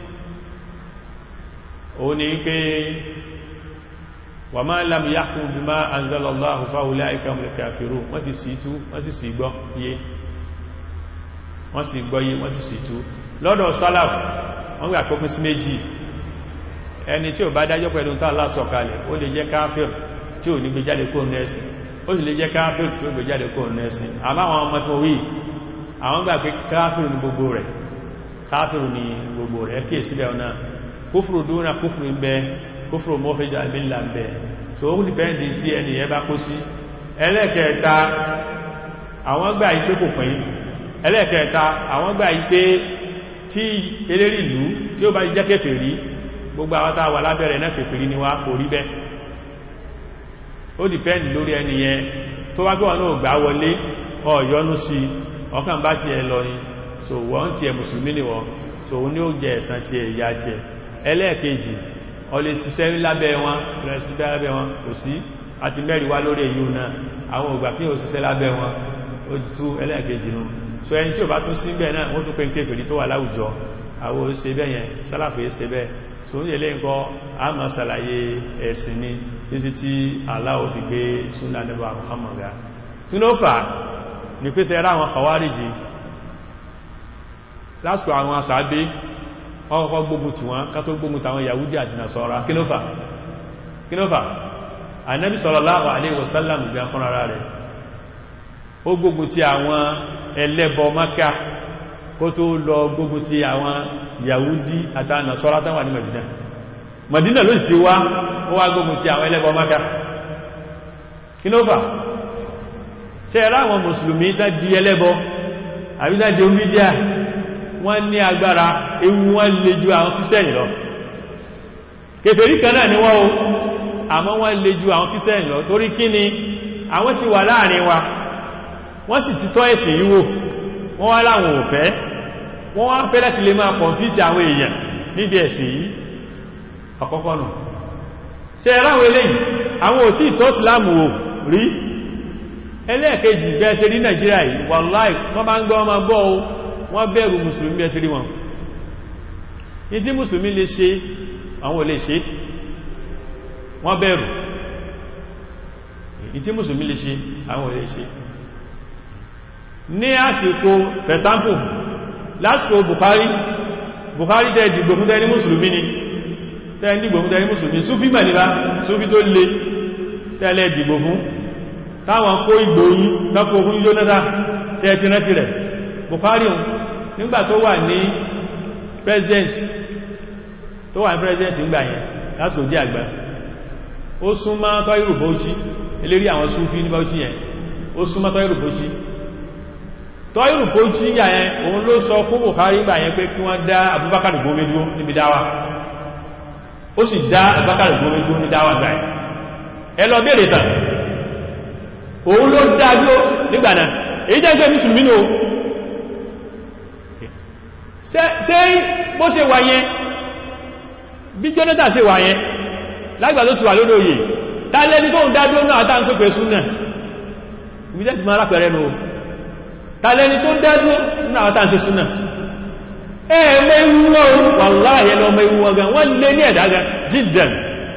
òun ni pé wa ma lam yahkum bima anzalallahu fa ulaika humul kafirun wọ́n ti sì tú wọ́n sì sì gbọ́ yé wọ́n sì gbọ́ yé wọ́n sì sì tú lọ́dọ̀ sálàfù wọ́n gbà kó pín sí méjì ẹni tí ò bá dájọ́ pẹ̀lú tó Allah sọ̀kalẹ̀ ó lè jẹ́ káfíìr tí ò ní gbé jáde kó nẹ́ẹ̀sìn ó sì lè jẹ́ káfíìr tí ó gbé jáde kó nẹ́ẹ̀sìn àmọ́ àwọn ọmọ tó wí àwọn gbà pé káfíìr ní gbogbo rẹ̀ káfíìr ní gbogbo rẹ̀ kí èsì bẹ́ẹ̀ náà kúfùrù dúnà kúfùrù ń bẹ kúfùrù mọ́fẹ́jà àbílà ń bẹ so ó dìpẹ́ndì tí ẹni ẹ bá kó sí ẹlẹ́ẹ̀kẹta àwọn gbà yí pé kò pín ẹlẹ́ẹ̀kẹta àwọn gbà yí pé tí eléri ìlú tí ó bá jẹ́ kèfèrí gbogbo àwọn tàwà lábẹ́rẹ̀ náà kèfèrí ni wá kò rí bẹ́ ó dìpẹ́ndì lórí ẹni yẹn tó wá gbọ́wọ́ náà gbà wọlé ọ̀yọ́nú sí ọkàn bá ti ẹ lọ ni so wọ́n ti ẹ mùsùlùmí ni wọ́n so ní ó jẹ ẹ̀san ti ẹ ìyá ti ẹ ẹlẹ́ẹ̀kejì ọ lè ṣiṣẹ́ lábẹ́ wọn rẹ̀ṣiṣẹ́ lábẹ́ wọn kò sí àti mẹ́rin wá lórí èyí náà àwọn ògbà kí o ṣiṣẹ́ lábẹ́ wọn ó ti tú ẹlẹ́ẹ̀kejì nù so ẹni tí ò bá tún sí bẹ́ẹ̀ náà wọ́n tún pé ń kéfèrí tó wà láwùjọ àwọn òṣè bẹ́ẹ̀ yẹn sálàfẹ́ ṣe bẹ́ẹ̀ so ń yẹlé nǹkan a máa ṣàlàyé ẹ̀sìn ni títí tí Allah ó fi gbé súnà nígbà Muhammad ga tí ló fà ní pèsè ẹ̀rọ àwọn Khawariji lásìkò àwọn asàábé wọ́n kọ́kọ́ gbógun tí wọ́n ká tó gbógun tàwọn Yahudi àti Nasara kí ló fà kí ló fà Ànábì sallallahu alaihi wasallam gbà fún ara rẹ̀ ó gbógun ti àwọn ẹlẹ́bọ Mákà kó tó lọ gbógun ti àwọn Yahudi àti Nasara tán wà ní Madina Madina ló ti wá ó wá gbógun ti àwọn ẹlẹ́bọ Mákà kí ló fà ṣe ẹ̀rọ àwọn mùsùlùmí tá di ẹlẹ́bọ àbí tá di omídíà wọ́n ní agbára ewu wọ́n lè ju àwọn kìsẹ́yìn lọ kèfèrí kan náà ni wọ́n o àmọ́ wọ́n lè ju àwọn kìsẹ́yìn lọ torí kí ni àwọn ti wà láàrin wa wọ́n sì ti tọ́ ẹ̀sìn yíwò wọ́n wá láwọn òfẹ́ wọ́n wá fẹ́ láti lè máa kọ̀nfíṣì àwọn èèyàn níbi ẹ̀sìn yìí àkọ́kọ́ nù ṣe ráwọn eléyìí àwọn òtí ìtọ́ ìsìlámù ò rí ẹlẹ́ẹ̀kejì bẹ́ẹ̀ ṣe rí nàìjíríà yìí wàláì wọ́n bá ń gbọ́ ọmọ gbọ́ o wọ́n bẹ̀rù mùsùlùmí bẹ́ẹ̀ ṣe rí wọn ní tí mùsùlùmí lè ṣe àwọn ò lè ṣe wọ́n bẹ̀rù ní tí mùsùlùmí lè ṣe àwọn ò lè ṣe ní àsìkò for example lásìkò Buhari Buhari tẹ́ dìgbò fún tẹ́ni mùsùlùmí ni tẹ́ dìgbò fún tẹ́ni mùsùlùmí súfí mẹ́lìbá súfí tó lè tẹ́lẹ̀ dìgbò fún táwọn kó ìgbò yí lọ́pọ̀ fún Jonathan sí ẹ ti rántí rẹ̀ Buhari hùn nígbà tó wà ní president tó wà ní president nígbà yẹn lásìkò jẹ́ àgbà ó súnmọ́ tọ́ìrù Bauchi eléri àwọn súfí ní Bauchi yẹn ó súnmọ́ tọ́ìrù Bauchi tọ́ìrù Bauchi yà yẹn òun ló sọ fún Buhari gbà yẹn pé kí wọ́n dá Abubakar Gome dúró níbi dáwà ó sì dá Abubakar Gome dúró ní dáwà gbà yẹn ẹ lọ bèèrè tàn òun ló dájú nígbà náà èyí jẹ́ pé mùsùlùmí ní o ṣe bó ṣe wà yẹn bí Jonathan ṣe wà yẹn lágbà tó ti wà lórí oyè tàlẹ́ni tó ń dájú náà àtà ń pèpè súnà ìbíjẹ́ ti máa rápẹ̀rẹ́ nù tàlẹ́ni tó ń dájú náà àtà ń ṣe súnà ẹ̀ẹ̀mẹ́ ìwọ̀n wàláhì lọ́mọ ìwọ̀n gan wọ́n lé ní ẹ̀dá gan jíjẹn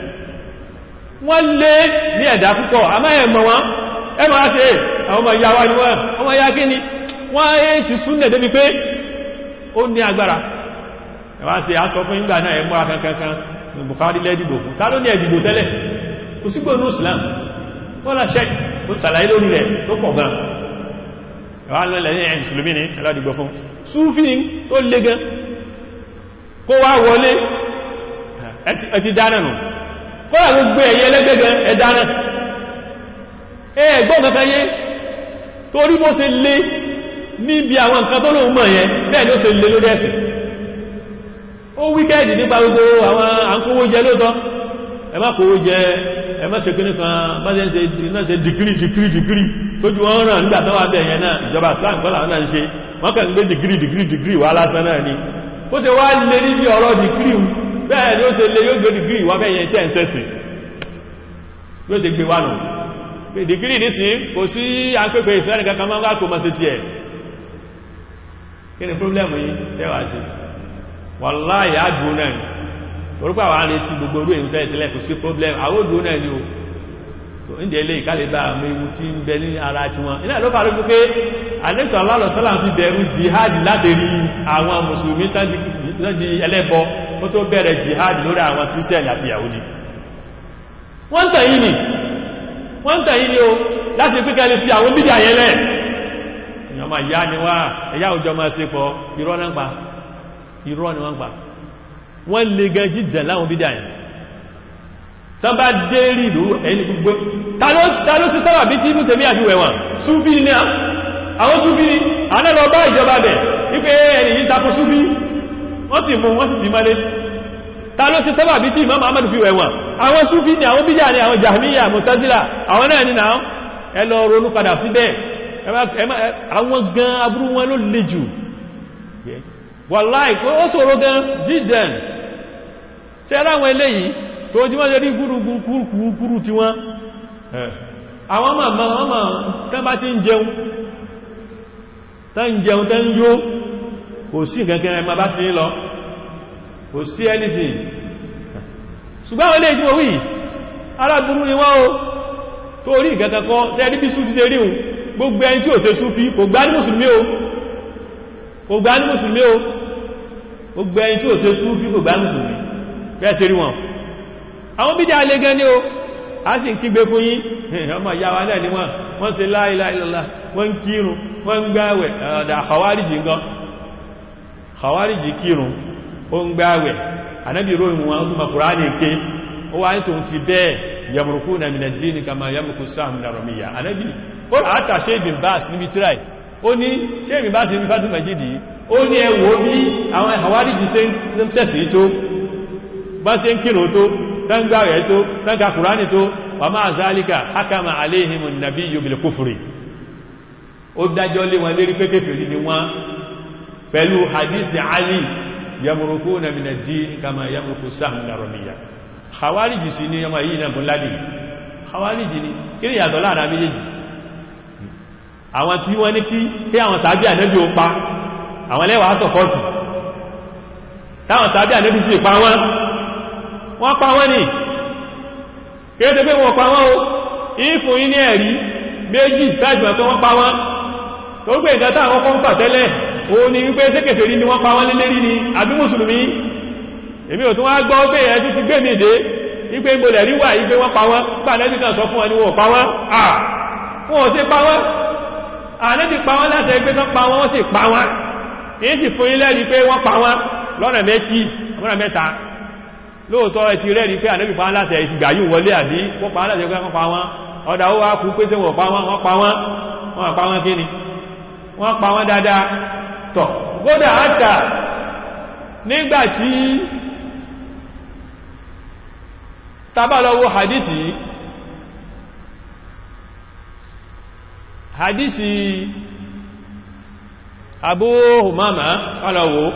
wọ́n lé ní ẹ̀dá púpọ̀ àmá ẹ̀mọ̀ wọn ẹmọ̀ á ṣe àwọn ọmọ ìyá wa ni wọ́n ọmọ ìyá kí ni wọ́n yé ti súnlẹ̀ débi pé ó ní agbára ẹwà sí aṣọ fún ìgbà náà ẹmọ́ akankankan ní Bukhari lẹ́dìbò fún ta ló ní ẹ̀dìbò tẹ́lẹ̀ kò sígbò ní Islam wọ́n lá ṣẹ́ ó sàlàyé lórí rẹ̀ tó pọ̀ gan ẹwà lọ́lẹ̀ ní ẹ̀ mùsùlùmí ní ẹlọ́dìgbò fún súfì tó le gan kó wá wọlé ẹ ti dáná nù kọ́lá gbogbo ẹ̀yẹ lẹ́gbẹ̀gẹ̀ ẹ̀dáná ẹgbọ́n kankan yé torí bó ṣe lé níbi àwọn nǹkan tó lóun mọ̀ yẹn bẹ́ẹ̀ ló ṣe lé lórí ẹ̀sìn ó wíkẹ́ẹ̀dì nípa gbogbo àwọn àkówó jẹ lóòtọ́ ẹ má kówó jẹ ẹ má ṣe kí nìkan má ṣe ṣe dìgírí dìgírí dìgírí tójú wọn ràn nígbà tó wà bẹ́ẹ̀ yẹn náà ìjọba islam kọ́lá náà ń ṣe wọ́n kàn gbé dìgírí dìgírí dìgírí wà lásán náà ni ó ṣe wá lé níbi ọ̀rọ̀ dìgírí bẹ́ẹ̀ ni ó ṣe lé yóò gbé dìgírí wà bẹ́ẹ̀ yẹn tẹ́ ń sẹ́sìn yóò ṣe gbé wà nù dìgírí ní sí kò sí àpẹẹpẹ ìfẹ́ nìkan kan máa wá kò mọ́ sí ti ẹ̀ kí ni pọ́blẹ́mù yìí tẹ́wà sí wàláhì àdúró náà ni orúkọ àwọn àrẹ tí gbogbo orú èyí fẹ́ tẹ́lẹ̀ kò sí pọ́blẹ́mù àwọ́dúró náà ni o tó ń dẹ̀ ilé ìkálẹ̀bá àmì ewu tí ń bẹ ní ara tí wọn iná ló fàájú pé alẹ́sọ̀ alálọ̀sọ́là fi bẹ̀rù jihad láti rí àwọn mùsùlùmí tán di ẹlẹ́bọ ó tó bẹ̀rẹ̀ jihad lórí àwọn kírísítẹ̀nì àti yahudi wọ́n tàn yìí ni wọ́n tàn yìí ni o láti pínkẹ́ lè fi àwọn bídí àyẹ́lẹ̀ ìyàmà ìyá ni wá ẹ̀yà òjò máa ṣe pọ̀ irọ́ náà pa irọ́ ni wọ́n pa wọ́n lè gan jíjẹ̀ láwọn bídí àyẹ́ tán bá dé rí ìlú ẹni gbogbo ta ló sí sábà bí tí inú tèmí àti wẹ̀wọ̀n súbí ní àwọn súbí ní àánẹ́lọ bá ìjọba bẹ̀ wípé ẹni yìí tako súbí wọ́n sì mú wọ́n sì ti mọ́lé ta ló sí sábà bí tí Imam Ahmad fi wẹ̀wọ̀n àwọn súbí ní àwọn bídíà ní àwọn Jahmiya Mu'tazila àwọn náà ní náà ẹ lọ ronú padà síbẹ̀ àwọn gan aburú wọn ló le jù wàláì ó ṣòro gan jíden ṣe ráwọn eléyìí tó jí wọ́n lè rí gúrùgúrù tí wọ́n àwọn màmá màmá tán bá ti ń jẹun tán jẹun tán yó kò sí gẹ́gẹ́ ẹmà bá ti ń lọ kò sí anything ṣùgbọ́n wọ́n lè jí owí aláburú ni wọ́n o tó rí ìgẹ́gẹ́ kọ́ tẹ́ rí bí sú ti ṣe ríhun gbogbo ẹni tí ò ṣe súfí kò gbá ní mùsùlùmí o kò gbá ní mùsùlùmí o gbogbo ẹni tí ò ṣe súfí kò gbá ní mùsùlùmí bẹ́ẹ̀ ṣe rí wọn àwọn bídá alẹ́ gan ní o a sì ń kígbe fún yín ọmọ ìyáwá náà ni wọ́n wọ́n ṣe la ilaha illallah wọ́n kírun wọ́n ń gbáwẹ̀ ọ̀dà àwárìjì gan àwárìjì kírun ó ń gbáwẹ̀ anábì ròyìn wọn ó túnmọ̀ kùránì ké ó wá ní tòun ti bẹ́ẹ̀ yamurukuna min ad-din kama yamuruku sáàmù na rọmíyà anábì ó àtà ṣe ìbìn bá sí níbi tíráì ó ní ṣe ìbìn bá sí níbi fásitì majidi ó ní ẹwọ́ bí àwọn àwárìjì ṣe ń sẹ̀sì tó bá ṣe ń kírun tó dáńgbà rẹ̀ tó dáńgbà kùránì tó wà máa zálíkà hakama aléhìmù nàbí yóò kúfùrí ó dájọ́ lé wọn lérí pé kéfèrí ni wọ́n pẹ̀lú hadisi ali yamurukú na minají kama yamuruku sáhùn na rọmíyà hawariji sí ní ọmọ yìí na bùnládì hawariji ni kí ni yàtọ̀ láàrin méjèèjì àwọn tí wọ́n ní kí kí àwọn sàábí ànẹ́bí ó pa àwọn lẹ́wàá sọ̀pọ̀tì táwọn sàábí ànẹ́bí sì pa wọ́n wọ́n pa wọ́n ni kéèdè pé wọ́n pa wọ́n o ìfún yí ní ẹ̀rí méjì tájùmọ̀ pé wọ́n pa wọ́n tó gbé ìdá táwọn kọ́ ń pà tẹ́lẹ̀ o ní wípé sékèfè rí ni wọ́n pa wọ́n lélẹ́rí ni àbí mùsùlùmí èmi ò tún wá gbọ́ pé ẹ̀tú ti gbé mi dé wípé ìgbòlẹ̀ rí wà wípé wọ́n pa wọ́n gbà lẹ́bí kan sọ fún wọn ni wọ́n pa wọ́n à wọ́n ò sí pa wọ́n àlẹ́bí pa wọ́n láṣẹ pé tán pa wọ́n wọ́n sì pa wọ́n kì í sì fún ilẹ̀ rí pé wọ́n pa wọ́n lọ́nà méjì lọ́nà mẹ́ta lóòtọ́ ẹ̀tì rẹ̀ rí pé ànẹ́bì pa aláṣẹ ìtì gbà yíò wọlé àdí wọ́n pa aláṣẹ pé wọ́n pa wọ́n ọ̀dá ó wá kú pé sí wọ́n pa wọ́n wọ́n pa wọ́n wọ́n pa wọ́n kíni wọ́n pa wọ́n dáadáa tọ̀ gódà áta nígbàtí tabalọ́wọ́ hadisi hadisi Abu Humama ọlọ́wọ́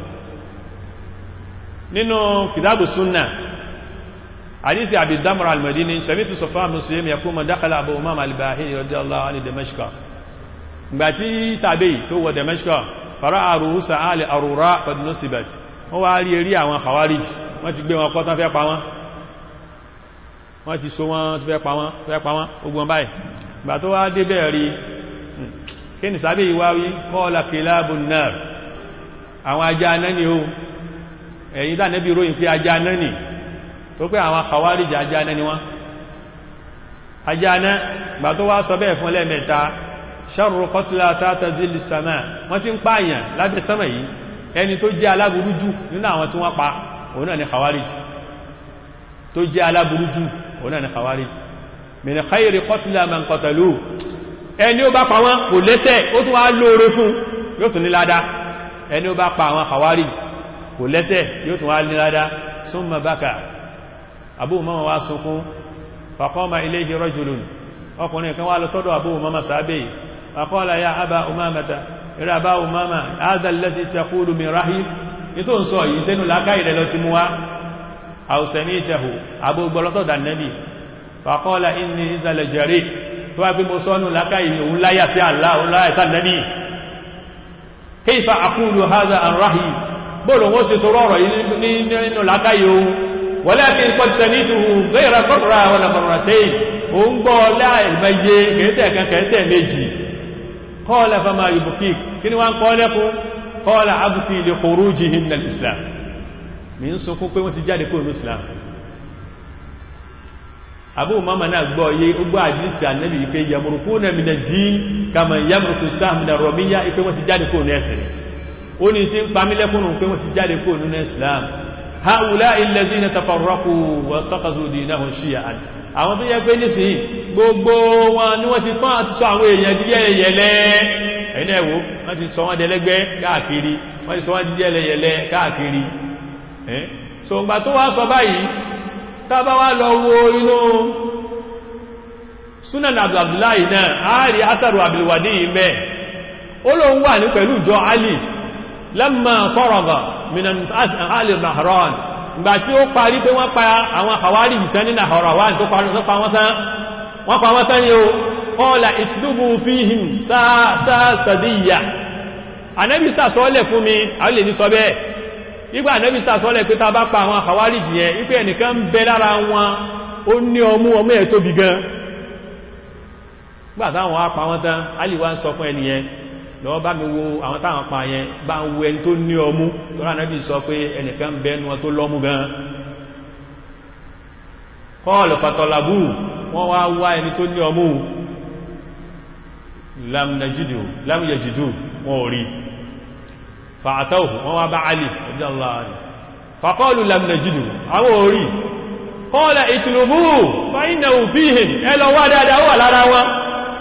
nínú kìtàbù súnnà حديث أبي الدمر المديني سمعت صفاء مسلم يقول دخل أبو أمام الباهلي رضي الله عنه دمشق باتي سابي تو دمشق فرأى رؤوس آل أروراء قد نصبت هو علي يري àwọn خوارج wọ́n ti gbé wọn kọ́ tán fẹ́ pa wọ́n wọ́n ti so wọ́n fẹ́ pa wọ́n fẹ́ pa wọ́n ogun báyìí gbà tó wá dé bẹ́ẹ̀ rí kí ni sábẹ́ ìwáwí qala kilabun nar àwọn ajá náà ni ó ẹ̀yìn dánẹ́bí ròyìn pé ajá náà ni tó pé àwọn Khawarij ajá náà ni wọ́n ajá náà gbà tó wá sọ bẹ́ẹ̀ fún lẹ́mẹ̀ta sharru qatla tata zilli sama wọ́n ti ń pààyàn lábẹ́ sánmà yìí ẹni tó jẹ́ aláburú jù nínú àwọn tí wọ́n pa òun náà ni Khawarij tó jẹ́ aláburú jù òun náà ni Khawarij min khayri qatla man qatalu ẹni ó bá pa wọn kò lẹ́sẹ̀ ó tún wá lóore fún yóò tún ní ládá ẹni ó bá pa àwọn Khawarij kò lẹ́sẹ̀ yóò tún wá ní ládá summa baka Abu Umama wá sunkún faqama ilayhi rajulun ọkùnrin kan wá lọ sọ́dọ̀ Abu Umama sábẹ̀ faqala ya Aba Umamata ìrẹ́ Aba Umama hadha allazi taqulu min rahib ní tó ń sọ yìí sẹ́nu láká ìrẹ́ lọ ti mú wá aw sami'tahu Abu gbọ́lọ́tọ̀ dànẹ́bì faqala inni ìzàlẹ̀ jẹ́rì tó wá pé mo sọ́nù láká ìrẹ́ òun láyà sí Allah òun láyà sí ànẹ́bì kayfa aqulu hadha an rahib bóòlù wọ́n ṣe sọ rọ̀rọ̀ yìí nínú láká yìí ohun walakin qad sami'tuhu ghayra marra wala marratayn ó ń gbọ́ láìmẹ́yẹ kẹsẹ̀ kan kẹsẹ̀ méjì qala fama yubkik kí ni wọ́n kọ́ lẹ́kún qala abki li khurujihim min al-islam mi ń sunkún pé wọ́n ti jáde kúrò ní islam Abu Umama náà gbọ́ yé ó gbọ́ àdísì ànẹ́bì pé yamurukuna min ad-din kama yamuruku sáà min ar-ramiyya pé wọ́n ti jáde kúrò ní ẹ̀sìn ó ní tí ń pamílẹ́kùnrùn pé wọ́n ti jáde kúrò nínú islam هؤلاء الذين تفرقوا واتخذوا دينهم شيعا àwọn tó yẹ pé nísìnyí gbogbo wọn ni wọ́n ti tán àti sọ àwọn èèyàn di yẹ́lẹ̀yẹ̀lẹ́ ẹ̀yìn ẹ̀wò wọ́n ti sọ wọ́n dẹlẹ́gbẹ́ káàkiri wọ́n ti sọ wọ́n di yẹ́lẹ̀yẹ̀lẹ́ káàkiri so ngbà tó wá sọ báyìí tábá wá lọ wo inú sunan abdullahi náà ààrí atharu abdulwadi mẹ́ ó ló ń wà ní pẹ̀lú ìjọ ali lamma faraga minan ali nahran ìgbà tí ó parí pé wọ́n pa àwọn àwárí ìtàn ní nahrawan tó pa wọ́n tán wọ́n pa wọ́n tán ni ó qala itlubu fihim sáàsàdíyà anẹ́bí sàsọ́lẹ̀ fún mi àwọn lè ní sọ bẹ́ẹ̀ nígbà anẹ́bí sàsọ́lẹ̀ pé ta bá pa àwọn àwárí jìyẹn wípé ẹnìkan ń bẹ lára wọn ó ní ọmú ọmọ ẹ̀ tóbi gan gbà táwọn apá wọn tán alìwá ń sọ fún ẹnìyẹn lọ́wọ́ bá mi wo àwọn táwọn pa yẹn bá ń wo ẹni tó ní ọmú lọ́rọ̀ anẹ́bí sọ pé ẹnìkan ń bẹ nu wọn tó lọ́mú gan kọ́ọ̀lù pàtàlàbù wọ́n wá wá ẹni tó ní ọmú lam najidu lam yajidu wọn ò rí fa'atawhu wọn wá bá alì radiyallahu anhu faqalu lam najidu àwọn ò rí qala itlubu fa innahu fihim ẹlọ wá dáadáa wà lára wọn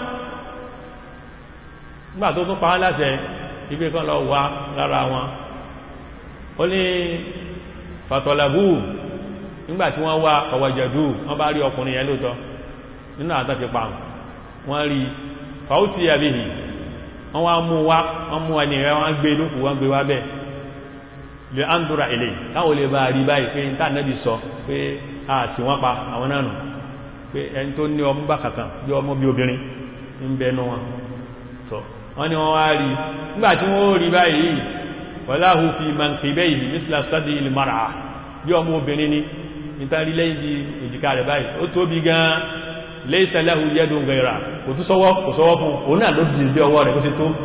nígbà tó tún pa án láṣẹ ibi kan lọ wá lára wọn ó ní fatalabu nígbà tí wọ́n wá ọwọ́jẹ̀dú wọ́n bá rí ọkùnrin yẹn lóòtọ́ nínú àtọ́ ti pa wọ́n rí fàútí àbíhì wọ́n wá mú wá wọ́n mú ẹni rẹ̀ wọ́n gbé lókù wọ́n gbé wá bẹ́ lè ándúra ilé káwọn lè bá rí báyìí pé níta nẹ́bí sọ pé a sì wọ́n pa àwọn náà nù pé ẹni tó ní ọmú bákàtàn bí ọmọ bí obìnrin ń bẹnu wọn sọ wọ́n ni wọ́n wá rí nígbà tí wọ́n rí báyìí wọ́láhù fi mankibayhi misla sadi il mar'a bí ọmọ obìnrin ni nítorí lẹ́yìn bí èjìká rẹ̀ báyìí ó tóbi gan-an laysa lahu yadun ghayra kò tún sọ́wọ́ kò sọ́wọ́ fún òun náà ló dì bí ọwọ́ rẹ̀ kó ti tó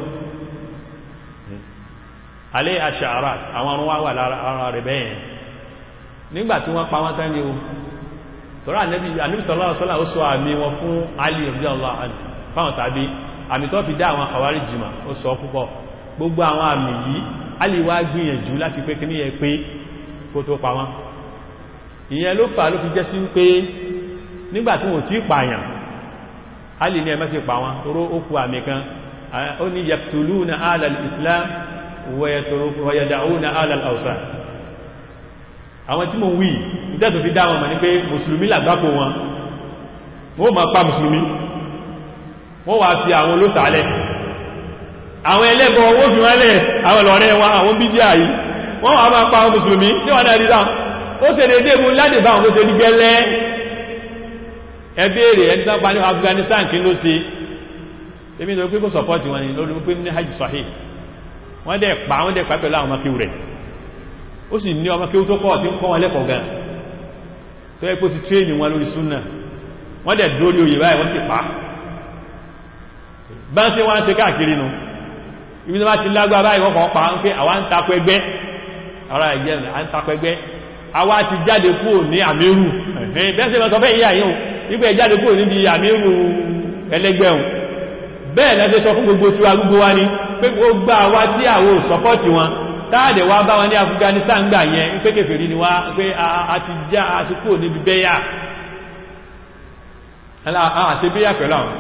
alẹ́ ash'arat àwọn ọrún wá wà lára rẹ̀ bẹ́yẹn nígbà tí wọ́n pa wọ́n tán ní o tọ́rọ ànẹ́bí sallallahu alaihi wasallam ó sọ àmì wọn fún Ali radiyallahu anhu fáwọn sàbí àmì tó fi dá àwọn àwárí jìmà ó sọ púpọ̀ gbogbo àwọn àmì yìí Ali wá gbìyànjú láti pé kí ní ẹ pé kó tó pa wọ́n ìyẹn ló fà ló fi jẹ́ sí pé nígbàtí wọ́n tí pààyàn alì ní ẹmẹ́sì pa wọn toró ó kú àmì kan ó ní yaqtuluna alal islam wa yada'una alal awsan àwọn tí mo wí ìtẹ́tò fi dá wọn mọ̀ ní pé mùsùlùmí làgbákò wọn wọ́n ma pa mùsùlùmí wọ́n wà fi àwọn olóṣàálẹ̀ àwọn ẹlẹ́bọ̀ owó fi wọ́n lẹ̀ àwọn lọ́rẹ́ wọn àwọn bídíà yìí wọ́n wà máa pa àwọn mùsùlùmí sí wọ́n náà rí dáa ó ṣe dédé mú láti bá àwọn tó ṣe rí gẹ́lẹ́ ẹbẹ́rẹ̀ ẹni tán pa ní Afghanistan kí ló ṣe èmi lọ pé kó sọpọ́tì wọn ni lórí pé ní hajj sahih wọ́n dẹ̀ pa wọ́n dẹ̀ pa pẹ̀lú àwọn ọmọkíw rẹ̀ ó sì ní ọmọkíw tó pọ̀ tí ń kọ́ wọn lẹ́kọ̀ọ́ gan tó yẹ kó ti tréènì wọn lórí súnà wọ́n dẹ̀ dórí oyè báyìí wọ́n sì pa bá ń ṣe wọ́n ń ṣe káàkiri nu ibi tó bá ti lágbára báyìí wọ́n kàn pa ń pé àwa ń takọ ẹgbẹ́ ara ẹ̀jẹ̀ à ń takọ ẹgbẹ́ àwa ti jáde kúrò ní àmírù bẹ́ẹ̀ sí sọ fẹ́ ìyá yìí wípé jáde kúrò níbi àmírù ẹlẹ́gbẹ̀un bẹ́ẹ̀ lẹ́sẹ̀ sọ fún gbogbo tí wa gbogbo wa ní pé gbogbo àwa tí àwọ sọpọ́tì wọn táàdẹ̀ wá bá wọn ní Afghanistan gbà yẹn pé kèfèrí ni wá pé a ti já a ti kúrò níbi bẹ́yà àṣebéyà pẹ̀lú àwọn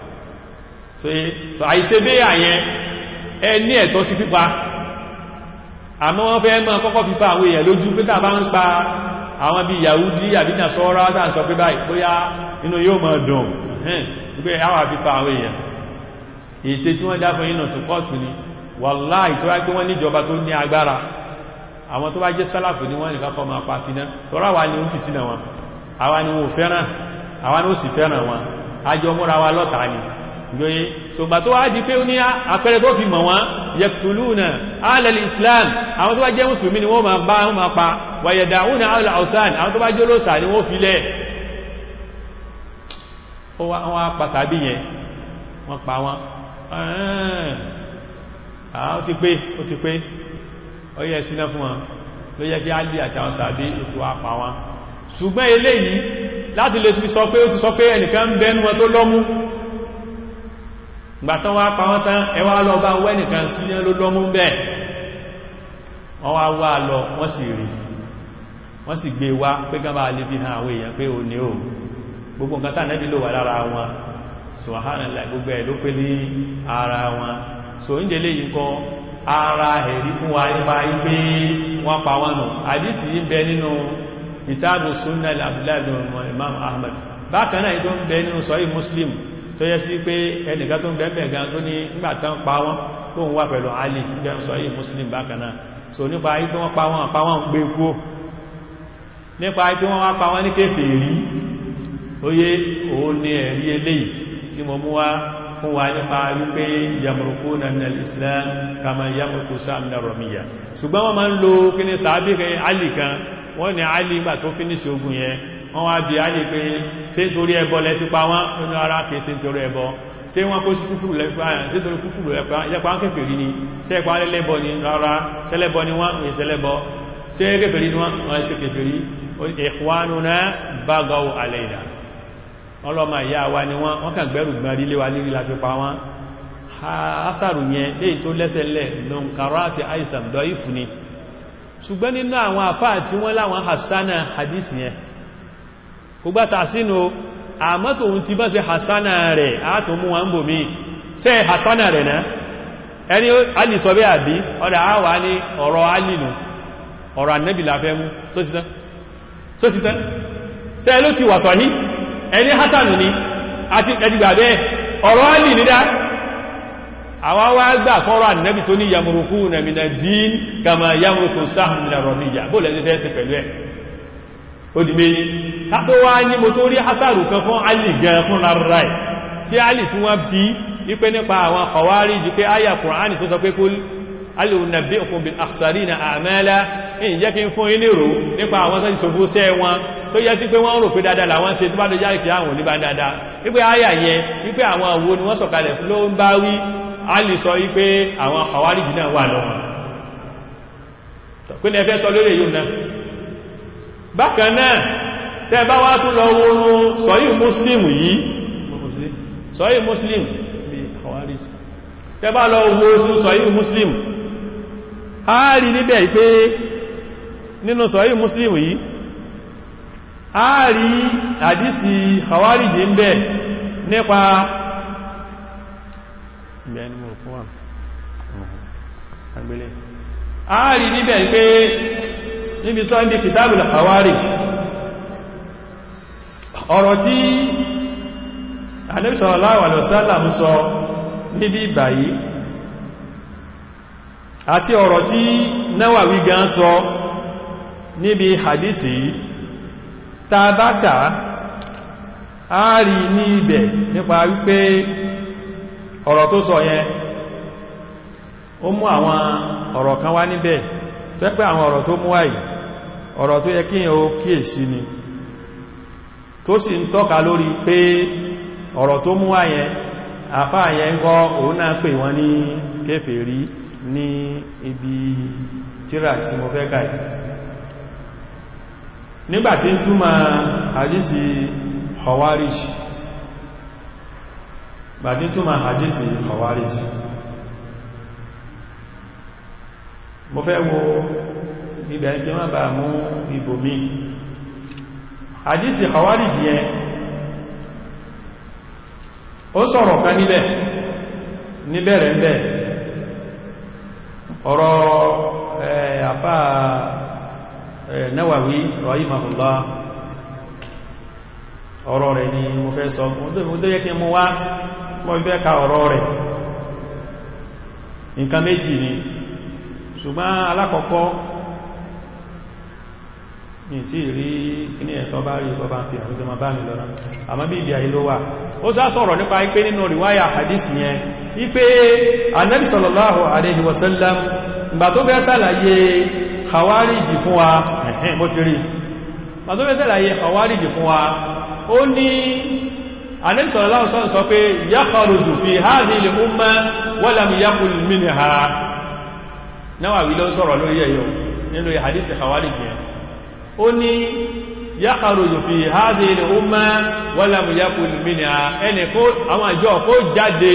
àìṣebéyà yẹn ẹ ní ẹ̀tọ́ sí pípa àmọ́ wọ́n fẹ́ mọ́ kọ́kọ́ fífa àwọn èèyàn lójú pé tàbá ń pa àwọn bí Yahudi àbí Nasara tá ń sọ pé báyìí bóyá inú yóò mọ̀ dùn pé àwọn àfífa àwọn èèyàn ètè tí wọ́n dá fún inú tó pọ̀tù ni wàláhì tó wá pé wọ́n níjọba tó ní agbára àwọn tó bá jẹ́ sálàfù ní wọ́n nìkan kọ́ máa pa finá tọ́rọ wa ni ó fìtínà wọn àwa ni wọ́n fẹ́ràn àwa ni ó sì fẹ́ràn wọn ajọ múra wa lọ́ta ni gbóyé ṣùgbà tó wá di pé ó ní àpẹẹrẹ tó fi mọ̀ wọ́n yaqtuluna alal islam àwọn tó bá jẹ́ mùsùlùmí ni wọ́n máa bá wọ́n máa pa wa yada'una alal awsan àwọn tó bá jẹ́ olóòsà ni wọ́n fi lẹ̀ wọ́n á pa sàbí yẹn wọ́n pa wọ́n ó ti pé ó ti pé ó yẹ síná fún wọn ló yẹ kí á lè àtàwọn sàbí ètò àpá wọn ṣùgbọ́n eléyìí láti lè fi sọ pé ó ti sọ pé ẹnìkan ń bẹnu wọn tó lọ́mú gbàtán wá pa wọ́n tán ẹwà lọ bá wẹ́ nìkan tí yẹn ló lọ́mú bẹ́ẹ̀ wọ́n wá wá lọ wọ́n sì rí wọ́n sì gbé wá pé gán bá lè fi hàn àwọn èèyàn pé ò ní ò gbogbo nǹkan tà nẹ́bí ló wà lára wọn subhanallah gbogbo ẹ̀ ló pé ní ara wọn so ń jẹ́lé yìí kọ́ ara ẹ̀rí fún wa nípa ipé wọ́n pa wọ́n nù àdísì yìí bẹ nínú kìtàbù sunnah abdullahi bin imam ahmad bákan náà tó ń bẹ nínú sọ́yí muslim tó yẹ sí pé ẹnìkan tó ń bẹ̀ẹ̀bẹ̀ gan tó ní nígbàtán pa wọ́n tó ń wà pẹ̀lú alì jẹun sọ́yí muslim bákan náà so nípa ayé tó wọ́n pa wọ́n pa wọ́n gbé kú nípa ayé tó wọ́n wá pa wọ́n ní kèfèrí oyé òun ni ẹ̀rí eléyìí tí mo mú wá fún wa nípa wípé yamurukú na minal islam kama yamurukú sáàmìnà rọmíyà ṣùgbọ́n wọ́n máa ń lo kí ní sàábí kan alì kan wọ́n ní alì ìgbà tó fínísì ogun yẹn wọ́n wá bí alì pé ṣé torí ẹbọ lẹ fi pa wọ́n nínú ara kìí ṣe torí ẹbọ ṣé wọ́n kó sí kúfùrù lẹ́pàá ṣé torí kúfùrù lẹ́pàá kèfèrí ni ṣé ẹ̀pàá lẹ́lẹ́bọ ni rárá ṣẹlẹ́bọ ni wọ́n ń ṣẹlẹ́bọ ṣé kèfèrí ni wọ́n wọ́n ti kèfèrí ikhwanuna bagaw alayna ọlọ́mà ìyá wa ni wọ́n wọ́n kàn gbẹ́rù gbọ́n rí léwa lérí la fi pa wọ́n asàrù yẹn léyìí tó lẹ́sẹ̀lẹ̀ lọ́nkàrá àti àìsàn dọ́ ìfù ni ṣùgbọ́n nínú àwọn àfáà tí wọ́n láwọn hassana hadith yẹn kò gbátà sínú àmọ́tò ohun ti bá ṣe hassana rẹ̀ àátò mú wọn bò mí ṣe hassana rẹ̀ náà ẹni alì sọ bí àbí ọ̀dà àwà ní ọ̀rọ̀ alìnù ọ̀rọ̀ annabi láfẹ́ mú tó ti tán ṣe ló ti wà sọ̀hí ẹni hassanu ni àti ẹdìgbà bẹ́ẹ̀ ọ̀rọ̀ alì nídá àwọn wá gbà kọ́rọ̀ annabi tó ní yamurukú na mina dín kama yamurukú sáhùn mina rọ̀míyà bó lẹ́sẹ̀ fẹ́ sí pẹ̀lú ẹ̀ ó di méjì tàbí wá ní mo tó rí hasaru kan fún alì gan fún rárá ẹ̀ tí alì tí wọ́n bí wípé nípa àwọn kọwárí jí pé ayà kùránì tó sọ pé kó alìrùnàbí òkun bí àṣàrí na àmẹ́lá ní jẹ́ kí n fún inérò nípa àwọn tán ìṣòfó sẹ́ wọn tó yẹ sí pé wọ́n rò pé dáadáa làwọn ṣe tó bá dọjá ìkì àwọn oníbá dáadáa wípé ayà yẹn wípé àwọn àwo ni wọ́n sọ̀kalẹ̀ ló ń bá wí alì sọ wípé àwọn kọwárí jì náà wà lọ́wọ́ pé ní ẹfẹ́ sọ lórí èyí náà bákan náà tẹ́ bá wá tún lọ wọ́n sọ́yí muslim yìí sọ́yí muslim tẹ́ bá lọ wọ́n sọ́yí muslim a rí níbẹ̀ pé nínú sọ́yí muslim yìí a rí àdísì hawariji ń bẹ̀ nípa a rí níbẹ̀ pé níbi sọ ní kìtàbùl Khawarij ọ̀rọ̀ tí Ànábì sallallahu alaihi wasallam sọ níbi ìbàyí àti ọ̀rọ̀ tí Nawawi gan sọ níbi hadisi tàbátà a rí ní ibẹ̀ nípa wípé ọ̀rọ̀ tó sọ yẹn ó mú àwọn ọ̀rọ̀ kan wá níbẹ̀ tẹ́pẹ́ àwọn ọ̀rọ̀ tó mú àyí ọ̀rọ̀ tó yẹ kíyàn ó kíyèsí ni tó sì ń tọ́ka lórí pé ọ̀rọ̀ tó mú àyẹn àfá àyẹn ń kọ́ òun náà pè wọ́n ní kèfèrí ní ibi tíra tí mo fẹ́ kàí nígbàtí ń túmọ̀ hadisi Khawarij bàtí ń túmọ̀ hadisi Khawarij mo fẹ́ wo ibẹ̀ ẹgbẹ́ má bàá mú ibò mi àdísì Khawariji yẹn ó sọ̀rọ̀ kan níbẹ̀ níbẹ̀rẹ̀ ńbẹ̀ ọ̀rọ̀ àfá Nawawi rahimahullah ọ̀rọ̀ rẹ̀ ni mo fẹ́ sọ mo tó yẹ kí mú wá mo fẹ́ ka ọ̀rọ̀ rẹ̀ nǹkan méjì ni ṣùgbọ́n alákọ̀ọ́kọ́ ní tí rí ní ẹ̀tọ́ bá rí ọba fi àwọn ìjọmọ̀ bá mi lọ́nà àmọ́ bí ibi àìló wà ó sá sọ̀rọ̀ nípa ipé nínú ríwáyà hadisi yẹn ipé Ànábì sallallahu alaihi wasallam ìgbà tó bẹ́ sàlàyé khawariji fún wa ẹ̀hẹ́n bó ti rí ìgbà tó bẹ́ sàlàyé khawariji fún wa ó ní Ànábì sallallahu alaihi wasallam sọ pé yakhruju fi hadhihi al-umma wa lam yaqul minha Nawawi ló sọ̀rọ̀ lórí ẹ̀yọ nínú hadisi khawarij yẹn ó ní yakhruju fi hadhihi al-umma wa lam yakun minha ẹni kó àwọn àjọ kó jáde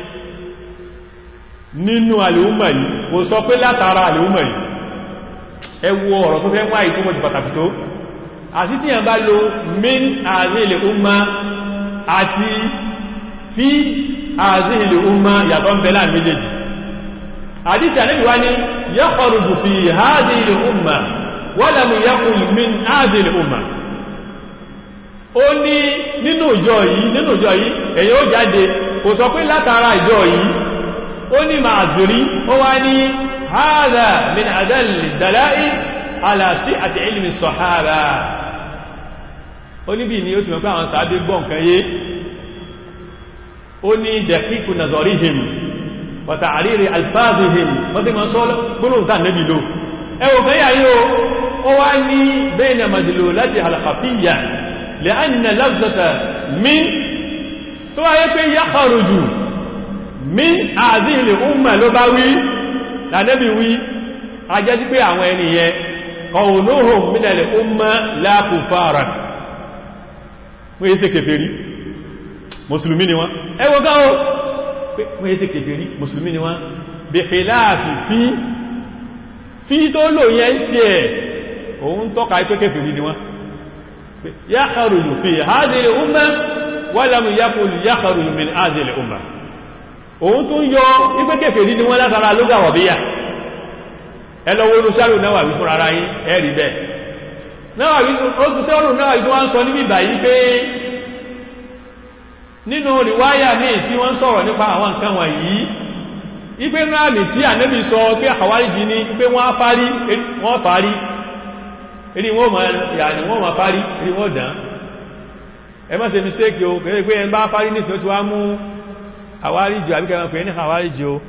nínú al-umma yìí kò sọ pé látara al-umma yìí ẹ wo ọ̀rọ̀ tó fẹ́ wá ìtumọ̀ jù pàtàkì tó àti tí yẹn bá lo min hadhihi al-umma àti fi hadhihi al-umma yàtọ̀ ń bẹ láàrin méjèèjì àdísì àníbì wá ní yakhruju fi hadhihi al-umma wa lam yaqul min hadhihi al-umma ó ní nínú ìjọ yìí nínú ìjọ yìí ẹ̀yin ó jáde kò sọ pé látara ìjọ yìí ó ní màázùrí ó wá ní hádà min àdálì dàláì alàsí àti ilmi sọ̀hára ó níbi ni ó ti mọ̀ pé àwọn sàábé gbọ́ nǹkan yé ó ní dẹ̀kíkù nazarihim wàtà àrírí alfáàzihim wọ́n tí ma sọ gbólóhùn tàà nẹ́bì lò ẹwọ fẹ́ yà yóò ó wá ní bẹ́ẹ̀nà màdìlò láti alkhafiyya lè ánìyàn lafzata min tó wáyé pé yá kharuju min àzíhìlì umma ló bá wí lànẹ́bì wí a jẹ́ sí pé àwọn ènìyàn qawluhum minal umma la kufaran wọ́n yé sí kèfèrí mùsùlùmí ni wọ́n ẹwọ gáwọ́ wọ́n yé sí kèfèrí mùsùlùmí ni wọ́n bí khilafi fi fi tó lò yẹn tí ẹ̀ òun tọ́ka ipé kèfèrí ni wọ́n yakhruju fi hadhihi umma wa lam yaqul yakhruju min hadhihi umma òun tún yọ ipé kèfèrí ni wọ́n látara lóga wọ̀bíyà ẹlọ́wọ́ olùsẹ́rù náwà wí fún ara yín ẹ̀rí bẹ́ẹ̀ náwà wí olùsẹ́rù náwà wí tó wá ń sọ níbi ìbàyí pé nínú ríwáyà ní tí wọ́n sọ̀rọ̀ nípa àwọn nǹkan wọ̀nyí ipé ráàmì tí ànẹ́bì sọ pé àwáríjì ní pé wọ́n fárí wọ́n fárí eré wọ́n ma yàní wọ́n ma fárí eré wọ́n dán ẹ má ṣe mistake o kẹ́rẹ́ pé ẹn bá fárí ní ìsìn tí wá mú àwáríjì àbíkẹ́ pé ní àwáríjì o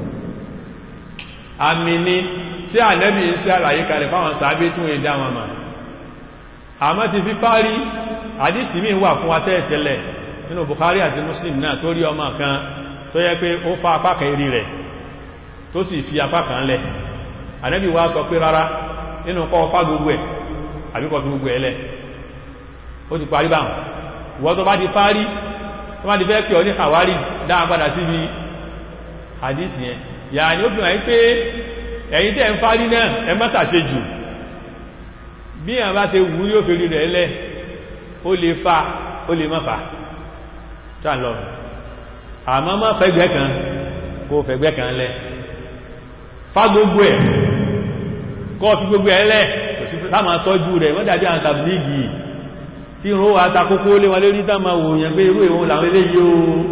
àmì ni tí ànẹ́bì ń sí àlàyé kalẹ̀ fáwọn sàábé tún èdè àwọn mà àmọ́ ti fi fárí àdísì míì wà fún wa tẹ́ẹ̀tẹ́lẹ̀ nínú Bukhari àti Muslim náà tó rí ọmọ kan tó yẹ pé ó fa apá kan eré rẹ̀ tó sì fi apá kan lẹ̀ Ànábì wá sọ pé rárá nínú kọ́ fá gbogbo ẹ̀ àbíkọ́ fi gbogbo ẹ̀ lẹ̀ ó ti parí báhùn ìwọ́n tó bá ti parí tó bá ti fẹ́ pè ọ ní àwárí dáa padà síbi hadisi yẹn yà ní ó fi hàn pé ẹ̀yin tẹ́ ń fárí náà ẹ má ṣàṣe jù bí àwọn bá ṣe wú yóò fèrè rẹ̀ lẹ̀ ó lè fa ó lè má fa tán lọ àmọ́ má fẹ́gbẹ́ kan kó fẹ́gbẹ́ kan lẹ fá gbogbo ẹ̀ kọ́ fi gbogbo ẹ̀ lẹ́ kò sí sáàmà tọ́jú rẹ̀ wọ́n dàbí àwọn tàbílìgì tí ìrún wa takókó lé wọn lérí tán máa wòyàn pé irú ìwọ̀n làwọn ilé yíó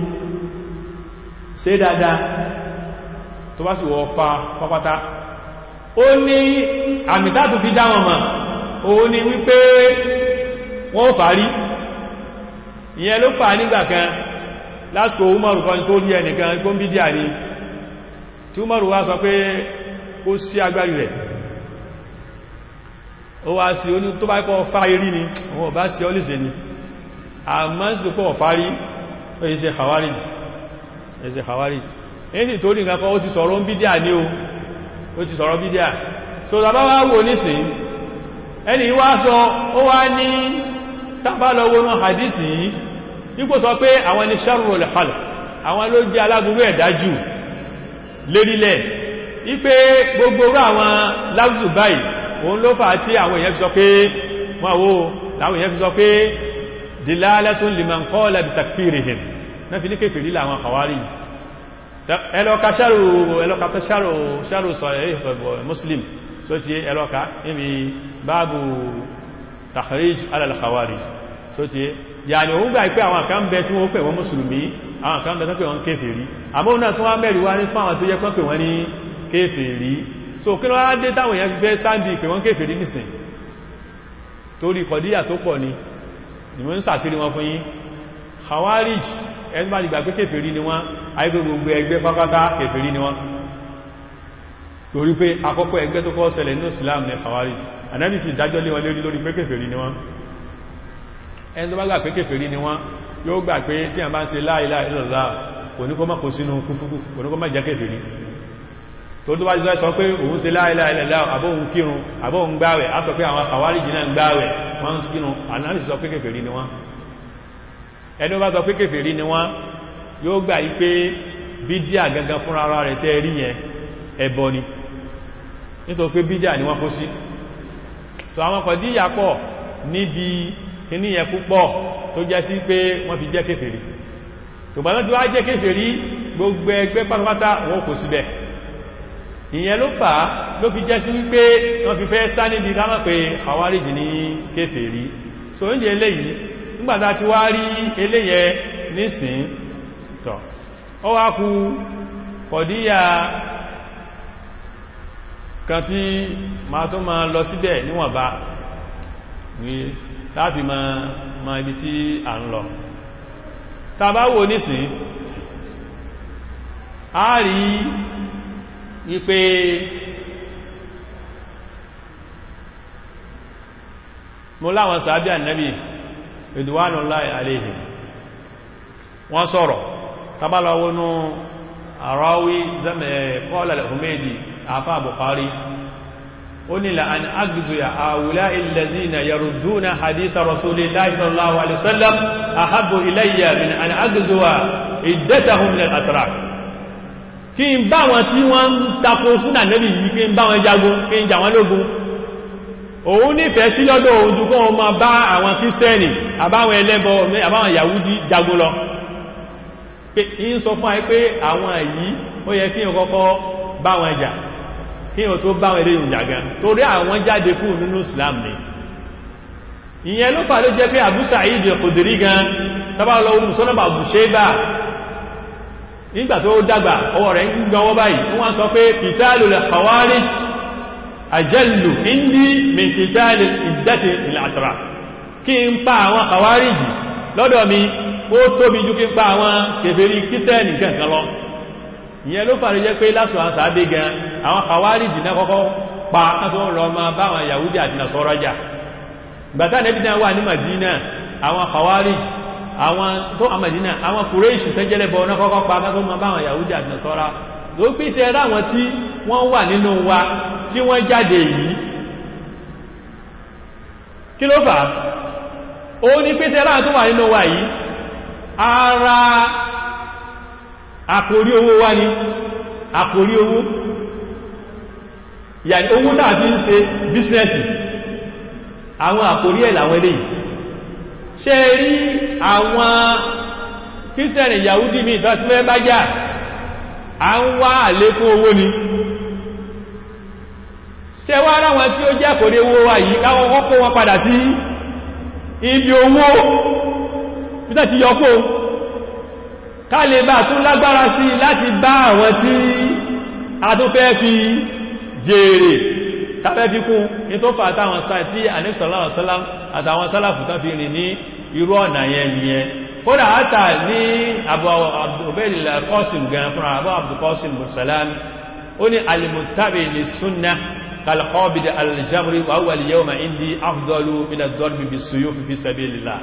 ṣe dáadáa tó bá sì wọ́ fa pápátá ó ní àmì tátù fi dá wọn mọ̀ òun ni wípé wọ́n fàárí ìyẹn ló fà nígbà kan lásìkò umaru kan tó rí ẹnìkan tó ń bí díà ní tí umaru wá sọ pé ó sí agbárí rẹ̀ ó wá sí oní tó bá kọ́ fáyírí ni wọ́n bá sí ọlẹ́sẹ̀ ni a máa ń pọ̀ fárí ó yí ṣe hawarij ẹ̀ṣẹ̀ hawarij èyí tó rí nǹkan kan ó ti sọ̀rọ̀ ń bí díà ní o ó ti sọ̀rọ̀ bí díà so tàbá wá wò nísìn ẹni wá sọ ó wá ní tábàlọ́wọ́ náà hadisi yìí ipò sọ pé àwọn ni sharrul khalq àwọn ló jẹ́ aláburú ẹ̀dájú lérílẹ̀ ipé gbogbo orú àwọn láwùsù báyìí òun ló fà tí àwọn èèyàn fi sọ pé wọ́n wó láwọn èèyàn fi sọ pé dilalatun liman qala bi takfirihim náà fi ní kéfèrí láwọn khawarij ẹlọ́ka ẹlọ́ka ṣàrò sọ̀rọ̀ muslim so ti ẹlọ́ka níbi báàbù takhrij ala al-khawarij so ti yàní òun gbà pé àwọn kan bẹ tí wọ́n pè wọ́n mùsùlùmí àwọn kan bẹ tó pè wọ́n kéfèrí àmọ́ náà tún wá mẹ́rin wá ní fáwọn tó yẹ pé wọ́n ní kéfèrí so kí ló wá dé táwọn èèyàn fẹ́ sáàdì pé wọ́n kéfèrí nìsìn torí kọ̀díyà tó pọ̀ ni ni wọ́n ń sàtírí wọn fún yín khawarij ẹni bá dìgbà pé kéfèrí ni wọ́n àìgbé gbogbo ẹgbẹ́ pápátá kéfèrí ni wọ́n torí pé àkọ́kọ́ ẹgbẹ́ tó kọ́ ṣẹlẹ̀ nínú Islam ní khawarij Ànábì sì dájọ́ lé wọn lórí lórí pé kéfèrí ni wọ́n ẹni tó bá gbà pé kéfèrí ni wọ́n yóò gbà pé tí a bá ń ṣe la ilaha illallah kò ní kó má kó sínú kúfúrú kò ní kó má jẹ́ kéfèrí tó tó bá jẹ́ sọ pé òun ṣe la ilaha illallah àbóhun kírun àbóhun gbáwẹ̀ á sọ pé àwọn khawarij náà gbáwẹ̀ wọ́n kírun Ànábì sọ pé kéfèrí ni wọ́n ẹni bá sọ pé kéfèrí ni wọ́n yóò gbà yí pé bídíà gangan fún ara rẹ̀ tẹ́ rí yẹn ẹbọ ni nítorí pé bídíà ni wọ́n kó sí tó àwọn kọ̀díyà pọ̀ níbi kíní yẹn púpọ̀ tó jẹ́ sí pé wọ́n fi jẹ́ kéfèrí tògbàná tí wá jẹ́ kéfèrí gbogbo ẹgbẹ́ pátápátá wọ́n kò síbẹ̀ ìyẹn ló fà á ló fi jẹ́ sí wípé wọ́n fi fẹ́ sá níbi ká mọ̀ pé Khawarij ní kéfèrí so oúnjẹ eléyìí nígbàtà ti wá rí eléyẹ nísìn tọ̀ ó wá kú kọ̀díyà kan tí ma tó ma lọ síbẹ̀ níwọ̀nba ní láti ma ma ibi tí a ń lọ tàbáwò nísìn a rí wípé mo láwọn sàábí ànábì ridwanullahi alayhim wọ́n sọ̀rọ̀ tabalawonu àráwí qala al-Humaydi àfá Bukhari ó ní la an agzuya àwùlá alladhina yarudduna hadisa rasulillahi sallallahu alaihi wasallam ahabbu ilayya min an agzuwa iddatahum min al-atrak kí n bá wọn tí wọ́n ń tako súnà nẹ́bì yìí kí n bá wọn jagun kí n jà wọn lógun òun nífẹ̀ẹ́ sí lọ́dọ̀ òun jù kọ́ wọn máa bá àwọn kírísítẹ́nì àbáwọn ẹlẹ́bọ àbáwọn yahudi jagun lọ pé in sọ fún àyí pé àwọn èyí ó yẹ kí n kọ́kọ́ bá wọn jà kí n tó bá wọn eléyìn jà gan torí àwọn jáde kúrò nínú islam ni ìyẹn ló fà ló jẹ́ pé Abu Sa'id al-Khudri gan tábà lọ musonaba Abu Shayba nígbà tó dàgbà ọwọ́ rẹ̀ ń gbọ́wọ́ báyìí wọ́n sọ pé qitalul khawarij ajallu indi min qitalil iddati al-atra kí n pa àwọn khawariji lọ́dọ̀ mi ó tóbi jù kí n pa àwọn kèfèrí kírísítẹ́nì kankan lọ ìyẹn ló fàrí jẹ́ pé lásù àwọn sàábé gan àwọn khawariji náà kọ́kọ́ pa kátó lọ ma bá àwọn yahudi àti nasọ́rọ̀ jà gbàtà nẹ́bí náà wà ní madina àwọn khawariji àwọn tó àmàdínà àwọn kùrẹ́ṣù tẹ́jẹ́lẹ́bọ̀ náà kọ́kọ́ pa kátó ma bá àwọn yahudi àti nasọ́rọ̀ ló pín ṣe ráwọn tí wọ́n wà nínú wa tí wọ́n jáde yìí kí ló fà ó ní pín ṣe ráwọn tó wà nínú wa yìí ara àkórí owó wá ní àkórí owó yàní owó tàbí ń ṣe bísínẹ́sì àwọn àkórí ẹ̀ làwọn eléyìí ṣe rí àwọn kírísẹ̀rì yahudi mi ìfẹ́sílẹ̀ bá jà a ń wá àlékún owó ni ṣe wá ráwọn tí ó jẹ́ àkórí owó wa yìí káwọn kọ́kọ́ wọn padà sí ibi owó pítà ti yọkó ká lè bá tún lágbára sí láti bá àwọn tí a tó fẹ́ fi jèrè tàbẹ́ fi kún ní tó fà àtàwọn sáà tí àníṣọ́láwọ̀ sálám àtàwọn sálàfù tán fi rìn ní irú ọ̀nà yẹn nìyẹn kódà hátà ní Abu Ubayd al-Qasim gan fún Abu Abdul Qasim Bursalam ó ní al-muttabi lis-sunnah kal-qabid al-jamri wa huwa al-yawma indi afdalu min ad-darbi bis-suyuf fi sabilillah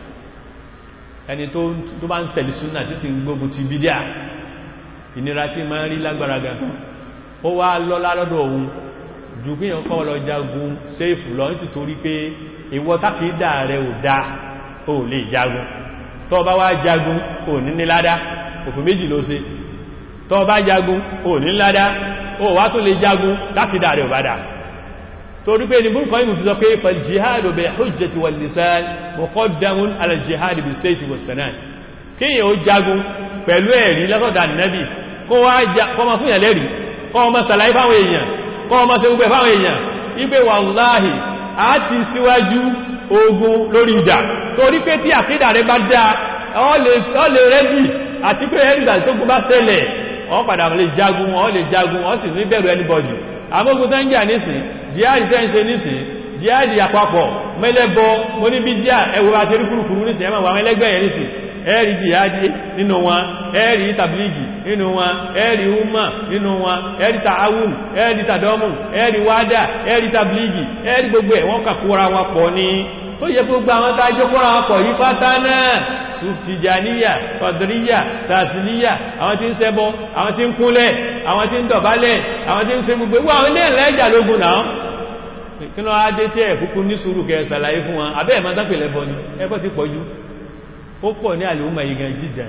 ẹni tó bá ń tẹ̀lé súnnà tí sì ń gbógun ti bídíà ìnira tí ma ń rí lágbára gan ó wá lọ́lá lọ́dọ̀ òun jù kí yàn kọ́ lọ jagun séèfù lọ ní títorí pé ìwọ tákìdá rẹ̀ ò dá ó lè jagun tó bá wá jagun ò ní ní ládá òfin méjì ló ṣe tó bá jagun ò ní ládá ó wá tó lè jagun tákìdá rẹ̀ ò bá dá torí pé ní búrúkọ ìmú fi sọ pé pẹ̀lú jihadu bil hujjati wal lisan muqaddamun ala jihadi bis sayfi was sanan kíyàn ó jagun pẹ̀lú ẹ̀rí lọ́sọ̀dà nẹ́bì kó wá kọmọ fún ìyànlẹ́rí kọmọ sàlàyé fáwọn èèyàn kọmọ sí gbogbo fáwọn èèyàn ipé wàláhì a ti síwájú ogun lórí ìjà torí pé tí àkídà rẹ bá dá ọ lè rẹ́dì àti pé ẹ̀rìgbà tó kú bá ṣẹlẹ̀ ọ padà lè jagun ọ lè jagun ọ sì ní bẹ̀rù anybody àmógun tó ń jà nísìn jihadi tẹ́ ń ṣe nísìn jihadi àpapọ̀ mẹ́lẹ́bọ mo ní bí díà ẹwọ àti rí kúrùkúrú nísìn ẹmọ̀ àwọn ẹlẹ́gbẹ̀ẹ́ nísìn ẹ̀rí jihadi nínú wọn ẹ̀rí tàbílìgì nínú wọn ẹ̀rí umma nínú wọn ẹ̀rí ta'awun ẹ̀rí tàdọ́mù ẹ̀rí wádà ẹ̀rí tàbílìgì ẹ̀rí gbogbo ẹ̀ wọ́n kàkúra wọn pọ̀ ní tó yẹ gbogbo àwọn tàjọ́ kọ́ra wọn pọ̀ yí pátá náà sùfìjàníyà kọ̀dìríyà sàtìlíyà àwọn tí ń ṣẹbọ àwọn tí ń kúnlẹ̀ àwọn tí ń dọ̀bálẹ̀ àwọn tí ń ṣe gbogbo àwọn ilé ẹ̀lẹ́jà lógun náà kí ló adé tí ẹ̀ kúkú ní sùúrù kẹ ṣàlàyé fún wọn abẹ́ ẹ̀mọ́ dápẹ̀lẹ̀ bọ ni ẹbọ́ ti pọ̀ jù ó pọ̀ ní àlèhùnmọ̀ yìí gan jìdà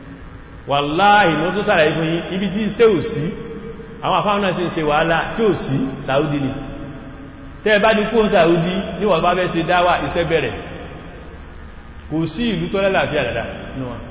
wàláhì ló tó ṣàlàyé fún yín ibi tí iṣẹ́ ò sí àwọn àfáwọn náà ti ń ṣe wàhálà tí ò sí Saudi ni tẹ́ bá ní kó Saudi ní wọ́n bá fẹ́ ṣe dáwà iṣẹ́ bẹ̀rẹ̀ kò sí ìlú tó lálàáfíà dada ní wọn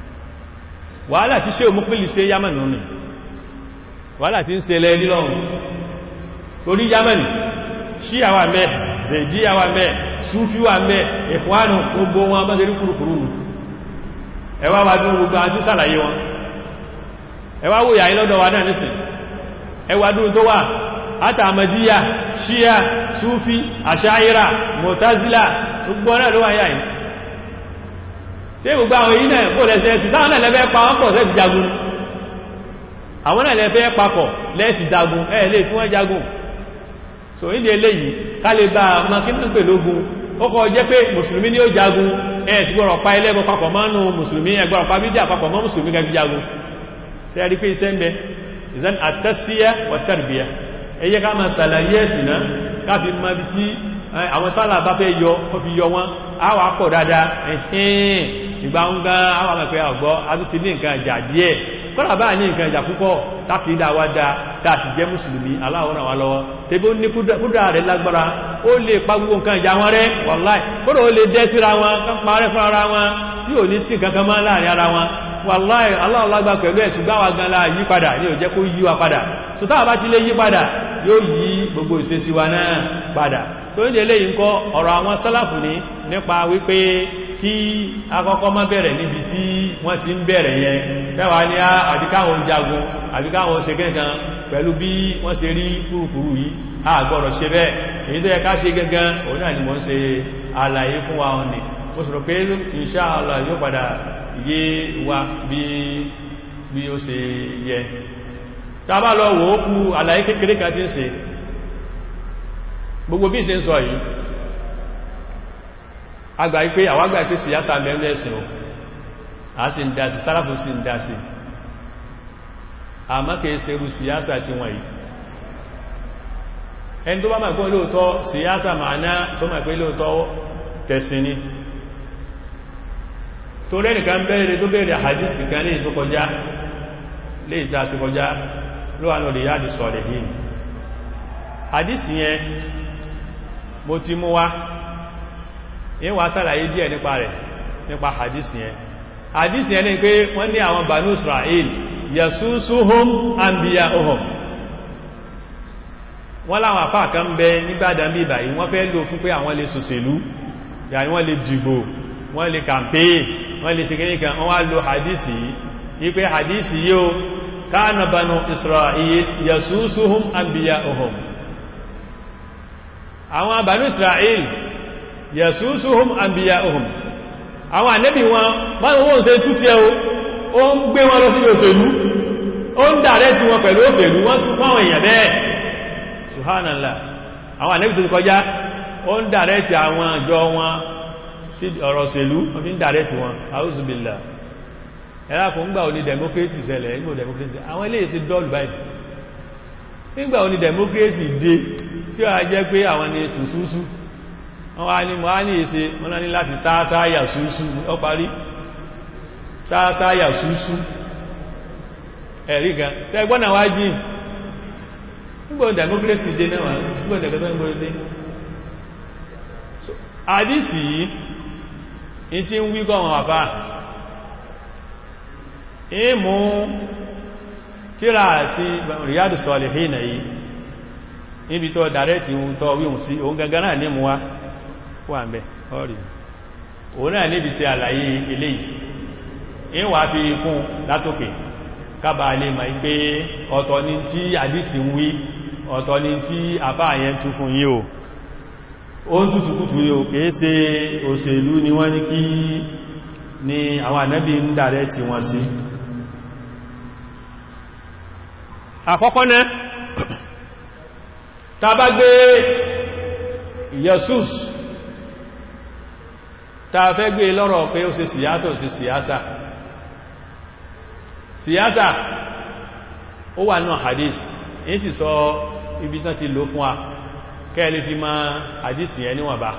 wàhálà tí ṣe òmúpìlì ṣe Yamani nù wàhálà tí ń ṣe lẹ́ nílọ́run torí Yamani ṣí àwà mẹ́ zèdí àwà mẹ́ súfí wà ń bẹ ìkwánù gbogbo wọn bá ṣe rí kúrùkúrù nù ẹwà wà dúró gbogbo àti sàlàyé wọn ẹwà wò yà lọ́dọ̀ wa náà nísìn ẹwà dúró tó wà àtàmàdíyà ṣíyà súfí àṣáírà mọ̀tázílà gbogbo náà ló wà yà yìí tí gbogbo àwọn èyí náà kó lẹ́sẹ̀ ti sáwọn náà lẹ́fẹ́ pa wọ́n pọ̀ lẹ́fi jagun àwọn náà lẹ́fẹ́ papọ̀ lẹ́fi jagun ẹ̀ lè fún ẹ jagun so ìdí eléyìí ká lè bá ọmọ kí ní pèlógún ó kọ́ jẹ́ pé mùsùlùmí ní ó jagun ẹ̀ sì gbọ́rọ̀ pa ẹlẹ́bọ papọ̀ mọ́nù mùsùlùmí ẹgbọ́rọ̀ pa bídí àpapọ̀ mọ́ mùsùlùmí gẹ́gẹ́ jagun tí a rí pé iṣẹ́ ń bẹ ìzán àtẹ́síyà wà tàrbíyà ẹ yẹ ká máa sàlàyé ẹ̀sìn náà káfí mọ́ bí tí àwọn tálà bá fẹ́ yọ ó fi yọ wọn á wà pọ̀ dáadáa ẹ̀hìn ìgbà ń gán àwọn àmọ̀pẹ́ àgbọ́ adúti ní nǹkan ìjà díẹ̀ kọ́nà bá ní nǹkan ìjà púpọ̀ táàkì ìdáwà dáa táàkì jẹ́ mùsùlùmí aláwọ̀n àwọn lọ́wọ́ tẹbí ó ní kúdà rẹ̀ lágbára ó lè pa gbogbo nǹkan ìjà wọn rẹ̀ wàláì kódà ó lè dẹ́ síra wọn kán parẹ́ fún ara wọn tí ò ní sí kankan máa láàrin ara wọn wàláì aláwọ̀ lágbà pẹ̀lú ẹ̀sùn gbáwà gan la yí padà ní ò jẹ́ kó yí wa padà so táwà bá ti lè yí padà yóò yí gbogbo ìṣesí wa náà padà so ní eléyìí ńkọ́ ọ̀rọ̀ àwọn sálàfù ní nípa wípé kí akọ́kọ́ má bẹ̀rẹ̀ níbi tí wọ́n ti ń bẹ̀rẹ̀ yẹn fẹ́wàá ní àbíkáwọn jagun àbíkáwọn ṣe kẹ́kan pẹ̀lú bí wọ́n ṣe rí kúrùkúrù yìí a gbọ́dọ̀ ṣe bẹ́ẹ̀ èyí tó yẹ ká ṣe gẹ́gẹ́ òun náà ni wọ́n ṣe àlàyé fún wa ọ̀nì mo sọ̀rọ̀ pé insha Allah yóò padà yé wa bí bí ó ṣe yẹ tàbá lọ wò ó kú àlàyé kékeré kan tí ń ṣe gbogbo bí ìṣe ń sọ yìí agbà wípé àwágbà pé síyásà mẹ́rin ẹ̀sìn o a sì ń dásí sáràfù sí ń dásí àmọ́ kìí ṣe irú síyásà tí wọ́n yìí ẹni tó bá máa gbọ́n lóòtọ́ síyásà màáná tó máa pé lóòtọ́ tẹ̀sìn ni tó rẹ́nìkan bẹ̀rẹ̀ tó bẹ̀rẹ̀ àhàdìsì kan ní ìtó kọjá lè ìta sí kọjá ló wà lórí yáàdì sọ̀rẹ̀ yìí àdìsì yẹn mo ti mú wá yín wá sàlàyé díẹ̀ nípa rẹ̀ nípa hadisi yẹn hadisi yẹn ni pé wọ́n ní àwọn banu israel yasusuhum anbiya'uhum wọ́n láwọn àfá kan bẹ nígbàdàn bí ìbàyí wọ́n fẹ́ lò fún pé àwọn lè sòṣèlú yàní wọ́n lè dìbò wọ́n lè kàmpé wọ́n lè ṣe kíníkan wọ́n wá lo hadisi yìí wípé hadisi yíò kana banu israel yasusuhum anbiya'uhum àwọn banu israel yasusuhum anbiya'uhum àwọn ànẹ́bì wọn báwọn wọ́n ṣe tútí ẹ̀ o ń gbé wọn lọ sí òṣèlú ó ń dàrẹ́ tí wọn pẹ̀lú òṣèlú wọ́n tún fáwọn èèyàn bẹ́ẹ̀ subhanallah àwọn ànẹ́bì tó ti kọjá ó ń dàrẹ́ tí àwọn àjọ wọn sí ọ̀rọ̀ òṣèlú wọ́n fi ń dàrẹ́ tí wọn auzubillah ẹ̀rá kò ń gbà oní democracy ṣẹlẹ̀ nígbò democracy àwọn ilé ìsìn dọ́ọ̀lù báyìí nígbà oní democracy dé tí ó jẹ́ pé àwọn ni sùsúsú wọ́n wá ní mọ́ á ní èsè wọ́n lá ní láti sáásáyà súúsú ọ parí sáásáyà súúsú ẹ̀rí gan sẹ́gbọ́nà wá jí nígbò democracy dé náà nígbò democracy dé àdísì yìí tí ń wíkọ́ wọn àbá ìmú tíra àti Riyadu Salihina yìí níbi tó dàrẹ́tì ohun tó wíhun sí ohun gangan náà ní mú wá wà ń bẹ̀ ọ̀rì òun náà níbi sí àlàyé eléyìí in wà fi kún látòkè kábà lè mọ̀ pé ọ̀tọ̀ ni tí àdísì ń wí ọ̀tọ̀ ni tí àfá àyẹn tún fún yí o ó ń tútùkútù yíò kìí ṣe òṣèlú ni wọ́n ní kí ni àwọn ànábì ń dàrẹ́ tí wọ́n sí àkọ́kọ́ náà tàbá gbé Jesus ta fẹ́ gbé lọ́rọ̀ pé ó ṣe síyásà ó ṣe síyásà síyásà ó wà náà hadith yìí sì sọ ibi tán ti lò fún wa kẹ́ẹ̀lẹ́ fi ma hadith yẹn níwọ̀n bá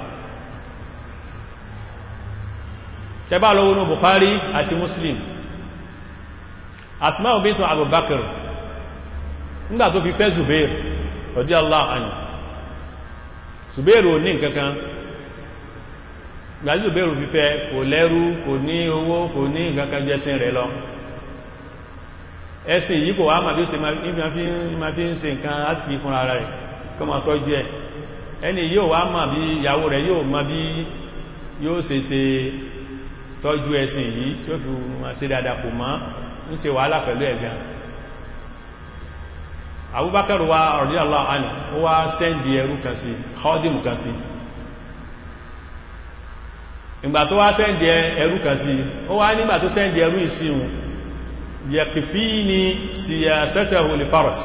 tẹbá lọ́wọ́ ní Bukhari àti Muslim Asma'u bintu Abubakar nígbà tó fi fẹ́ Zubair radiyallahu anhu Zubair ò ní nǹkankan gbàjú bẹ̀rù fífẹ́ kò lẹ́rú kò ní owó kò ní nǹkankan jẹ́sìn rẹ̀ lọ ẹ̀sìn yìí kò wá máa bí ó ṣe ma fi ń ṣe nǹkan asìkì fún ara rẹ̀ kọ́ ma tọ́jú ẹ̀ ẹni yóò wá mọ̀ bí ìyàwó rẹ̀ yóò mọ̀ bí yóò ṣe ṣe tọ́jú ẹ̀sìn yìí tí ó fi wọn ṣe dáadáa kò mọ́ ń ṣe wàhálà pẹ̀lú ẹ̀gán Abubakar wa radiyallahu anhu ó wá sẹ́ndì ẹrú kan sí kọ́dìmù kan sí ìgbà tó wá sẹ́ndì ẹrú kan sí ó wá nígbà tó sẹ́ndì ẹrú ìsìnwó yẹ̀kìfí ni siyasatahu li faras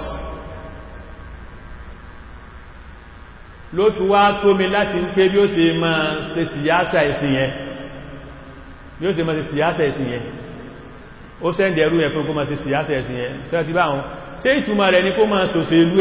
ló tún wá tó mi láti ń pé bí ó ṣe máa ṣe síyásà ìsìn yẹn bí ó ṣe máa ṣe síyásà ìsìn yẹn ó sẹ́ndì ẹrú yẹn fún kó máa ṣe síyásà ìsìn yẹn ṣe ti bá wọn ṣe ìtumọ̀ rẹ̀ ní kó máa ṣòṣèlú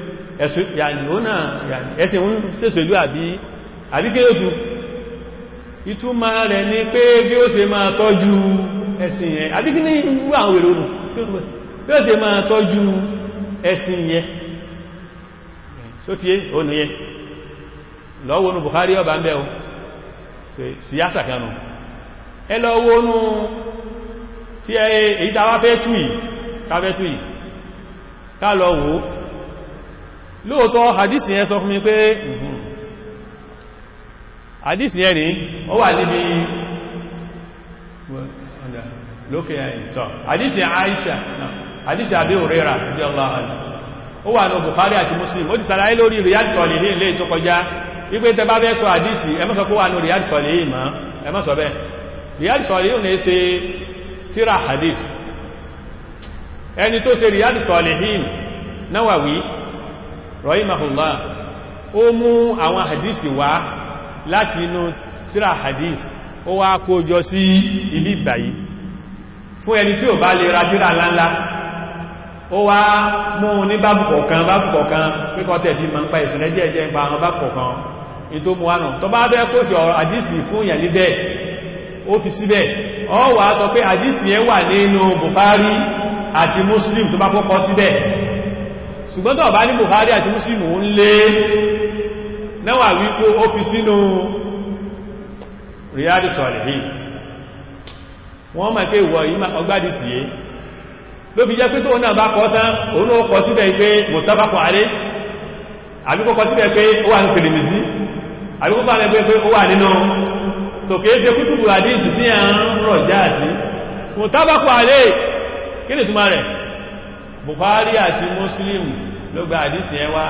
ẹ̀sìn ń ṣòṣèlú àbí àbíkéyòtú ìtumọ̀ rẹ̀ ní pé bí ó ṣe máa tọ́jú ẹ̀sìn yẹn àbíkí ní ìwú àwọn èrò nù bí ó ṣe máa tọ́jú ẹ̀sìn yẹn só tí ó ní yẹn lọ́wọ́nù Bukhari ọba ń bẹ́ o síyásà kanú ẹ lọ́wọ́nù tí èyí tàwà fẹ́ tú yìí káfẹ́ tú yìí ká lọ wò lóòtọ́ hadisi yẹn sọ fún mi pé hadisi yẹn ni ó wà níbi lókè ẹ̀yìntọ́ hadisi Aisha hadisi Abi Hurairah radiyallahu anhu ó wà ní Bukhari àti Muslim ó ti sàlàyé lórí Riyadh Salihin lè tó kọjá wípé tẹ bá bẹ́ sọ hadisi ẹ má sọ kó wà ní Riyadh Salihin mọ́ ẹ má sọ bẹ́ Riyadh Salihin ní ṣe tíra hadisi ẹni tó ṣe Riyadh Salihin Nawawi rahimahullah ó mú àwọn hadisi wá láti inú tíra hadisi ó wá kójọ sí ibi ìgbàyí fún ẹni tí ò bá lè ra tíra ńláńlá ó wá mú ní bábù kọ̀ọ̀kan bábù kọ̀ọ̀kan píkọ́ tẹ̀ fi ma ń pa ìsìnlẹ̀ díẹ̀ jẹ́ pa àwọn bábù kọ̀ọ̀kan ní tó mú wánà tó bá bẹ́ kó sí ọ̀rọ̀ àdísì fún ìyàn níbẹ̀ ó fi síbẹ̀ ọ wà sọ pé àdísì yẹn wà nínú Bukhari àti Muslim tó bá kọ́kọ́ síbẹ̀ ṣùgbọ́n tó bá ní Bukhari àti Muslim ń lé náwà wípé ó fi sínú Riyadh Salihin wọ́n mọ̀ pé ìwọ̀ yìí ọgbádìsì yìí ló fi jẹ́ pé tó náà bá kọ́ tán òun ó kọ síbẹ̀ pé mọ̀tàbákọ̀ alé àbíkọ́ kọ síbẹ̀ pé ó wà ní Tirmidhi àbíkọ́ bá rẹ̀ pé ó wà nínú sòkè é ṣe kútùbù àdíṣì tí a ń rọ̀ já sí mọ̀tàbákọ̀ alé kí ni túnmà rẹ̀ Bukhari àti Muslim ló gba àdíṣì ẹwà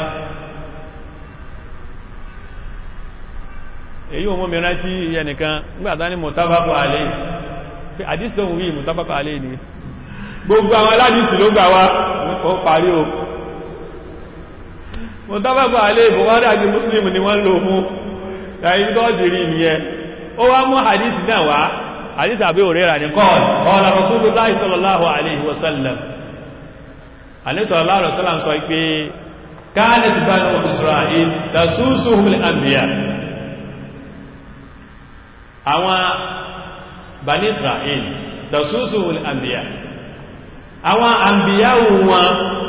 èyí o mọ́ mìíràn tí ẹnìkan nígbàtá ní mọ̀tàbákọ̀ alé àdíṣì tó wù yí mọ̀tàbákọ̀ alé ni gbogbo àwọn aládìsì ló gbà wá ó parí o mo tábàbà alẹ́ Bukhari àti Muslim ni wọ́n lò mú láyé gọ́ọ̀dìrí ìyẹn ó wá mú hadisi náà wá hadisi Abi Hurairah ní kọ́ ọ̀lá Rasulullahi sallallahu alaihi wasallam alaihi sallallahu alaihi wasallam sọ pé kanat banu Isra'il tasusuhumul anbiya àwọn bani Isra'il tasusuhumul anbiya àwọn àmbìyàwó wọn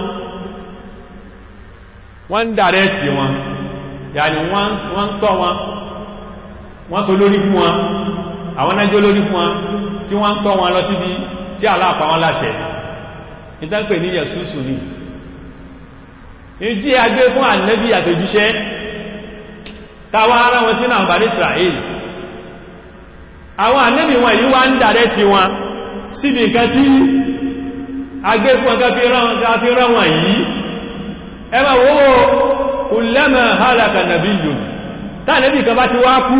wọ́n ń dàrẹ́tì wọn yàní wọ́n tọ́ wọn wọ́n tó lórí fún wọn àwọn nájọ́ lórí fún wọn tí wọ́n tọ́ wọn lọ síbi tí aláàpá wọn láṣẹ ìtànpè ní yẹ̀sùsù ní ìjí agbé fún ànẹ́bí àtòjíṣẹ́ táwọn ará wọn tí náà bà ní Israel àwọn ànẹ́bí wọn yìí wá ń dàrẹ́tì wọn síbi nǹkan tí agbé fún ọgá fi rán wọn yìí ẹmà wówó kullama halaka nabiyyun táà nẹ́bí kan bá ti wá kú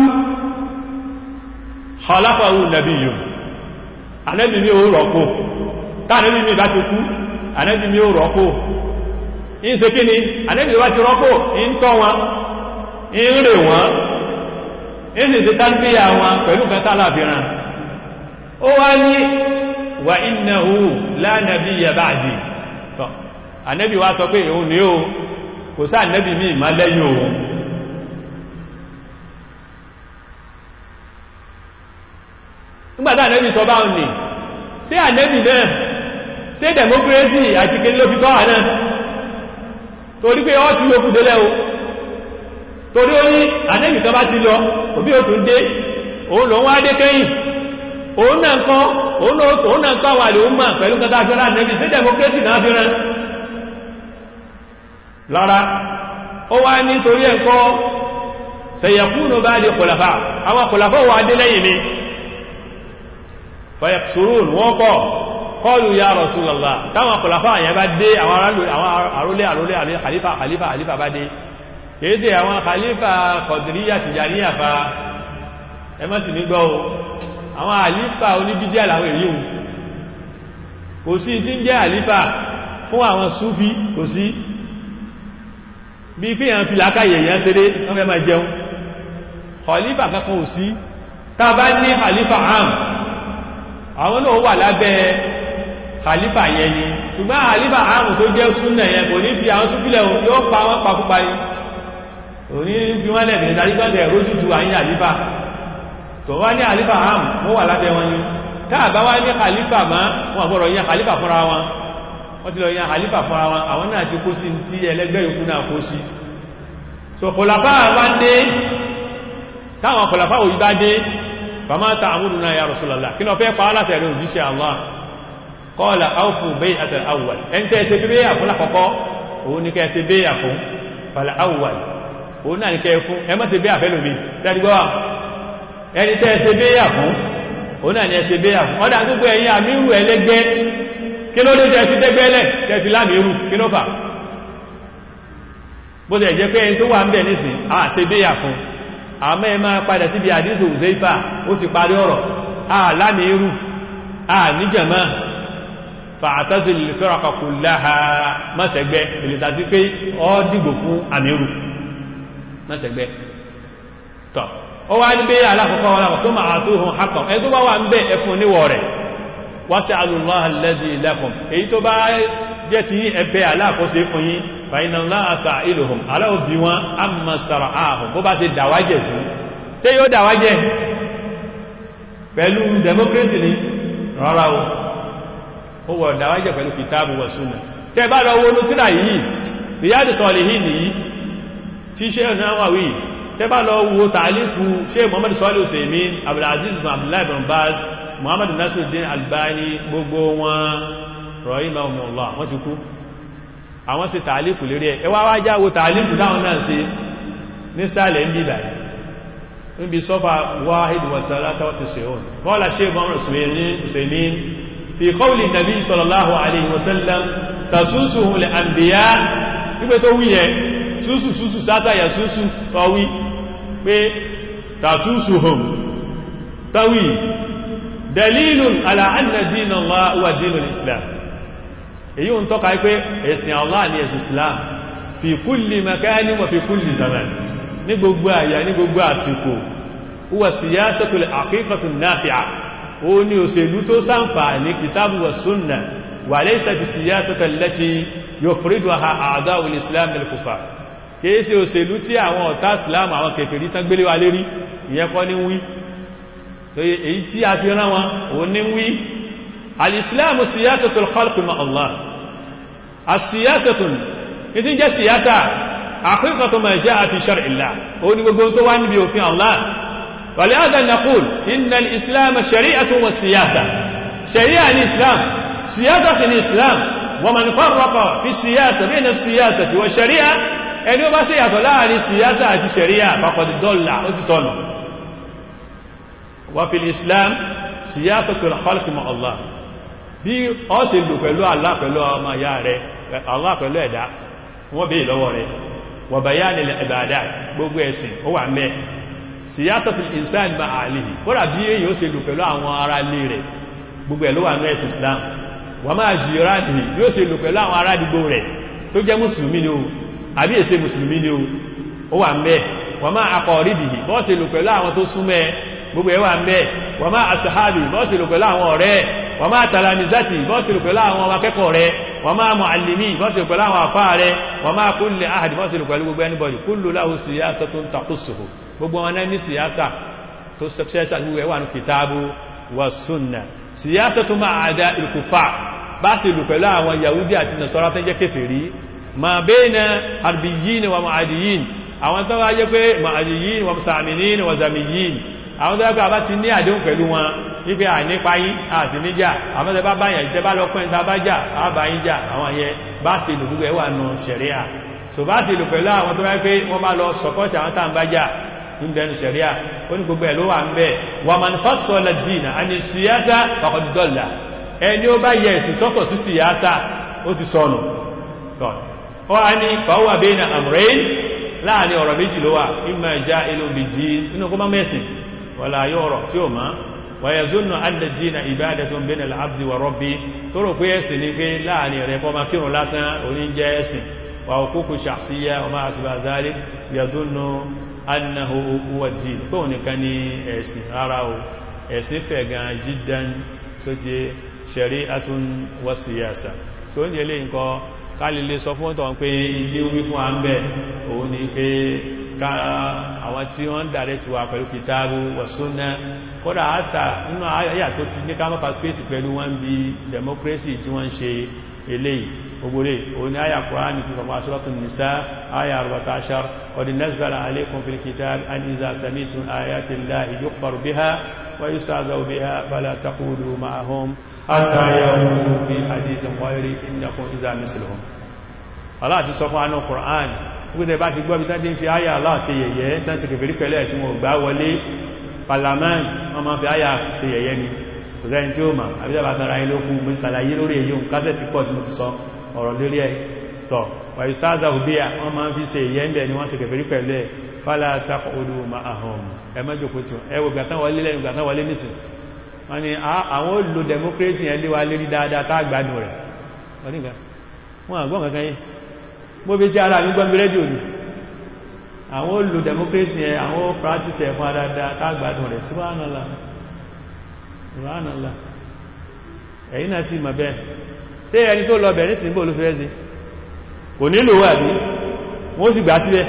khalafahu nabiyyun anẹ́bí mi ò rọ́pò táà nẹ́bí mi bá ti kú anẹ́bí mi ò rọ́pò in se kí ni anẹ́bí bá ti rọ́pò in tọ́ wọn in rè wọn in sì ti tarbiyya wọn pẹ̀lú kan tálàfíran ó wá ní wa innahu la nabiyya ba'di tọ́ ànẹ́bì wá sọ pé òun ní o kò sá ànẹ́bì mí ìmá lẹ́yìn òun nígbàtá ànẹ́bì sọ báhùn ní sí ànẹ́bì náà sí democracy àti kí ló fi tọ́ àná torí pé ọ́ tí ó kú délẹ̀ o torí ó ní ànẹ́bì kan bá ti lọ òbí ò tún dé òun lọ wá dé kẹ́yìn òun náà kọ́ òun náà kọ́ wà lè ó mọ̀ pẹ̀lú kẹta fẹ́ràn ànẹ́bì sí democracy náà fẹ́ràn lára ó wá nítorí ẹ̀kọ́ sayakunu ba'di khulafa àwọn khulafa wà dé lẹ́yìn mi fayaksurun wọ́n kọ́ qalu ya rasulallah táwọn khulafa yẹn bá dé àwọn àrólé àrólé àrólé khalifa khalifa khalifa bá dé kéèdè àwọn khalifa Qadiriyya Tijaniyya fa ẹ má sì ní gbọ́ o àwọn khalifa oníbídíà làwọn èyí hùn kò sí tí ń jẹ́ khalifa fún àwọn súfí kò sí bí pé yàn fi lákàyè yàn tẹ́lẹ̀ wọ́n fẹ́ máa jẹun khalifa kankan ò sí tá bá ní khalifa am àwọn náà wà lábẹ́ khalifa yẹn ni ṣùgbọ́n khalifa am tó jẹ́ súnnà yẹn kò ní fi àwọn súfílẹ̀ yóò pa wọ́n pakúpa ni òní fi wọ́n lẹ̀bẹ̀ ìdarígbọ́dẹ̀ rójútu àyín àlífà tó wá ní àlífà ham wọ́n wà lábẹ́ wọn ni káàbá wá ní àlífà má wọn àgbọ̀rọ̀ yẹn àlífà fúnra wọn wọ́n ti lọ yẹn àlífà fúnra wọn àwọn náà ti kó sí tí ẹlẹ́gbẹ́ yòókù náà kó sí so kòlàfà wá dé táwọn kòlàfà òyí bá dé fama ta àmúdù náà ya Rasulullah kí lọ fẹ́ pa alátẹ̀rẹ̀ òjíṣẹ́ Allah qala awfu bay'atal awwal ẹn tẹ́ ṣe bí bẹ́yà fún lákọ́kọ́ òun ní kẹ́ ṣe bẹ́yà fún fal awwal òun náà ní kẹ́ fún ẹ má ṣe bẹ́yà fẹ́ lómi sẹ́dígbọ́ ẹni tẹ́ ṣe bẹ́yà fún òun náà ní ẹ ṣe bẹ́yà fún ọdá gbogbo ẹ̀yìn àmírù ẹlẹ́gbẹ́ kí ló dé tẹ́ fi tẹ́gbẹ́lẹ̀ tẹ́ fi lámìírù kí ló fà bó tẹ̀ jẹ́ pé ẹni tó wà ń bẹ̀ nísìn à ṣe bẹ́yà fún àmọ́ ẹ máa padà síbi àdísù Uzaifa ó ti parí ọ̀rọ̀ à lámìírù à níjàmá fa'tazil al-firaqa kullaha mọ́sẹ̀gbẹ́ ìlítàtí pé ọ dìgbò fún àmìírù mọ́sẹ̀gbẹ́ tọ́ ó wá ní pé alákọ̀ọ́kọ́ alákọ̀ọ́ tó máa tó hùn hakọ̀ ẹ tó bá wà ń bẹ́ ẹfún níwọ̀ rẹ̀ was'alullaha alladhi lakum èyí tó bá jẹ́ ti ẹbẹ́ alákọ̀ọ́sẹ̀ fún yín fa inna Allaha sa'iluhum aláòbí wọn amma stara'ahum bó bá ti dàwájẹ̀ sí ṣé yóò dàwájẹ̀ pẹ̀lú democracy ni rárá o ó wọ̀ dàwájẹ̀ pẹ̀lú kìtàbù wa sunnah tẹ́ bá lọ wọnú tíra yìí Riyadu Salihin nìyí tí ṣe náà wà wí tẹ́bá lọ wo tààlífù ṣe Muhammad Salih Usaimin Abdulaziz bin Abdullahi bin Baz Muhammad Nasiruddin Albani gbogbo wọn rahimahumullah wọ́n ti kú àwọn sí tààlífù lérí ẹ̀ ẹwà wájá wo tààlífù dáwọn náà sí ní sálẹ̀ ń bíbà níbi sọ́fà wahid wa talata wa tis'un qala Sheikh Muhammad Usaimin fi qawli Nabi sallallahu alaihi wasallam tasusuhu al-anbiya wípé tó wíyẹ súsù súsù sátàyà súsù tọwí pé tàsúsù hùn tọwí dalilun ala anna dina Allah wa dinul islam èyí ń tọ́ka pé ẹ̀sìn Allah ni ẹ̀sìn islam fi kulli makani wa fi kulli zaman ní gbogbo àyà ní gbogbo àsìkò huwa siyasatul haqiqatun nafi'a ó ní òṣèlú tó ṣàǹfààní kitabu wa sunna wa laysat siyasatan allati yufriduha a'da'ul islam lil kufar kìí ṣe òṣèlú tí àwọn ọ̀tá islam àwọn kèfèrí tán gbélé wa lérí ìyẹn kọ́ ní wí èyí tí a fi rán wọn òun ní wí alìsìláàmù siyasatul khalqi ma Allah asiyasatun ìdí jẹ́ siyasa haqiqatu ma ja'a fi shar'illah ó ní gbogbo tó wá níbi òfin Allah ولهذا نقول إن الإسلام شريعة وسياسة شريعة الإسلام سياسة الإسلام ومن فرق في السياسة بين السياسة والشريعة ẹni ó bá sí ìyàtọ̀ láàrin siyasa àti sharia faqad dalla ó sì sọ́nà wa fil islam siyasatul khalqi ma Allah bí ọ ti lò pẹ̀lú Allah pẹ̀lú ọmọ ya rẹ̀ Allah pẹ̀lú ẹ̀dá wọ́n bí lọ́wọ́ rẹ̀ wa bayanil ibadat gbogbo ẹ̀sìn ó wà mẹ́ siyasatul insan ma alihi kódà bí èyí ó sì lò pẹ̀lú àwọn ará ilé rẹ̀ gbogbo ẹ̀ ló wà ní ẹ̀sìn islam wa ma jiranihi bí ó sì lò pẹ̀lú àwọn ará àdúgbò rẹ̀ tó jẹ́ mùsùlùmí ni ó àbí èsè mùsùlùmí ni ó wà mẹ́ wà máa aqaribihi bọ́ọ̀sì lò pẹ̀lú àwọn tó súnmẹ́ gbogbo ẹ̀ wà mẹ́ wà máa ashabi bọ́ọ̀sì lò pẹ̀lú àwọn ọ̀rẹ́ wà máa talamizati bọ́ọ̀sì lò pẹ̀lú àwọn akẹ́kọ̀ọ́ rẹ̀ wà máa muallimi bọ́ọ̀sì lò pẹ̀lú àwọn àfá rẹ̀ wà máa kulli ahad bọ́ọ̀sì lò pẹ̀lú gbogbo anybody kullu lahu siyasatun takhussuhu gbogbo wọn ní siyasa tó sẹ́sà gbogbo ẹ̀ wà ní kitabu wa sunna siyasatu ma'a a'da'il kuffar bá sì lò pẹ̀lú àwọn yahudi àti nasara tó jẹ́ kèfèrí ma bẹ́ẹ̀nà harbiyin wa ma'adiyin àwọn tó wáyé pé ma'adiyin wa musaminin wa zamiyin àwọn tó wáyé pé a bá ti ní àdéhùn pẹ̀lú wọn wípé à nípa yí a sì níjà àwọn tó bá báyà ìtẹ́ bá lọ́pẹ́ ìta bá jà a bá yí jà àwọn yẹ bá sì lò gbogbo ẹwà nù ṣẹ̀ríà so bá sì lò pẹ̀lú àwọn tó wáyé pé wọ́n bá lọ sọpọ́tì àwọn tàà ń bá jà ń bẹnu ṣẹ̀ríà ó ní gbogbo ẹ̀ ló wà ń bẹ̀ wà man fassala dina àni síyásá faqad dalla ẹni ó bá yẹ ẹ̀sìn sọ́tọ̀ sí síyásá ó ti sọnù ó wá ní fàwọ́ bayna amrayn láàrin ọ̀rọ̀ méjì ló wà imma ja'ilun bid-din inú kó má mẹ́sìn wala yọ̀rọ̀ tí ó máa wàyàzónà alẹ́dínà ìbádẹ́tún bẹ́nà l'abdi wa rabbi tó rò pé ẹ̀sìn ní pé láàrin rẹ̀ kọ́ ma kírùn lásán oníjẹ́ ẹ̀sìn wà òkúkù ṣàṣíyà ọmọ àtìbà zálé yàzónà annahu huwa din tó nìkan ní ẹ̀sìn rárá o ẹ̀sìn fẹ̀ gan jídan tó ti shari'atun wa siyasa tó ń jẹ́lé nǹkan kálílé sọ fún ọ̀tọ̀ pé tí ó wí fún àmbẹ̀ òun ni pé àwọn tí wọ́n ń dàrẹ́ ti wà pẹ̀lú kìtàbù wa sunna kódà àtà nínú àyà tó ti ní ká mọ́ pàṣípẹ́tì pẹ̀lú wọ́n bí democracy tí wọ́n ń ṣe eléyìí ogbore òun ni àyà kùránì ti fọmọ asúrọ́tún nìsá àyà 14 qad nazzala alaykum fil kitab an iza sami'tum ayati llahi yukfaru biha wa yustahza'u biha fala taqulu ma'ahum hatta yaqulu fi hadithin ghayri innakum idha misluhum Allah ti sọ fún anú kùránì wípé bá ti gbọ́ bí tán ti ń fi àyà Allah ṣe yẹ̀yẹ́ tán sì kèfèrí pẹ̀lẹ́ tí wọ́n gbá wọlé parlament wọ́n máa fi àyà ṣe yẹ̀yẹ́ ni kò sẹ́yìn tí ó mà àbíjọba tara ilókù mú ìsàlàyé lórí èyí òun kásẹ̀ tí pọ̀ tí mo ti sọ ọ̀rọ̀ lórí ẹ̀ tọ̀ wàyí stáza òbíà wọ́n máa fi ṣe yẹ́ ń bẹ̀ ni wọ́n sì kèfèrí pẹ̀lẹ́ fálà takọ̀ọ́lù ma ahùn ẹmẹ́jọkó tí ẹwọ gbàtán wọlé lẹ́nu gbàtán wọlé nìsìn wọ́n ni àwọn olò democracy yẹn lé wa lérí dáadáa tá gbádùn rẹ̀ wọ́n àgbọ́n kankan yìí mo fi tí ara mi gbọ́n mi rédíò ni àwọn olò democracy yẹn àwọn practice ẹ̀ fún adáadáa tá gbádùn rẹ̀ subhanallah subhanallah ẹ̀yìn náà sì mọ̀ bẹ́ẹ̀ ṣé ẹni tó lọ bẹ̀rẹ̀ sí bó ló fẹ́ sí kò nílò wà bí wọ́n sì gbà sílẹ̀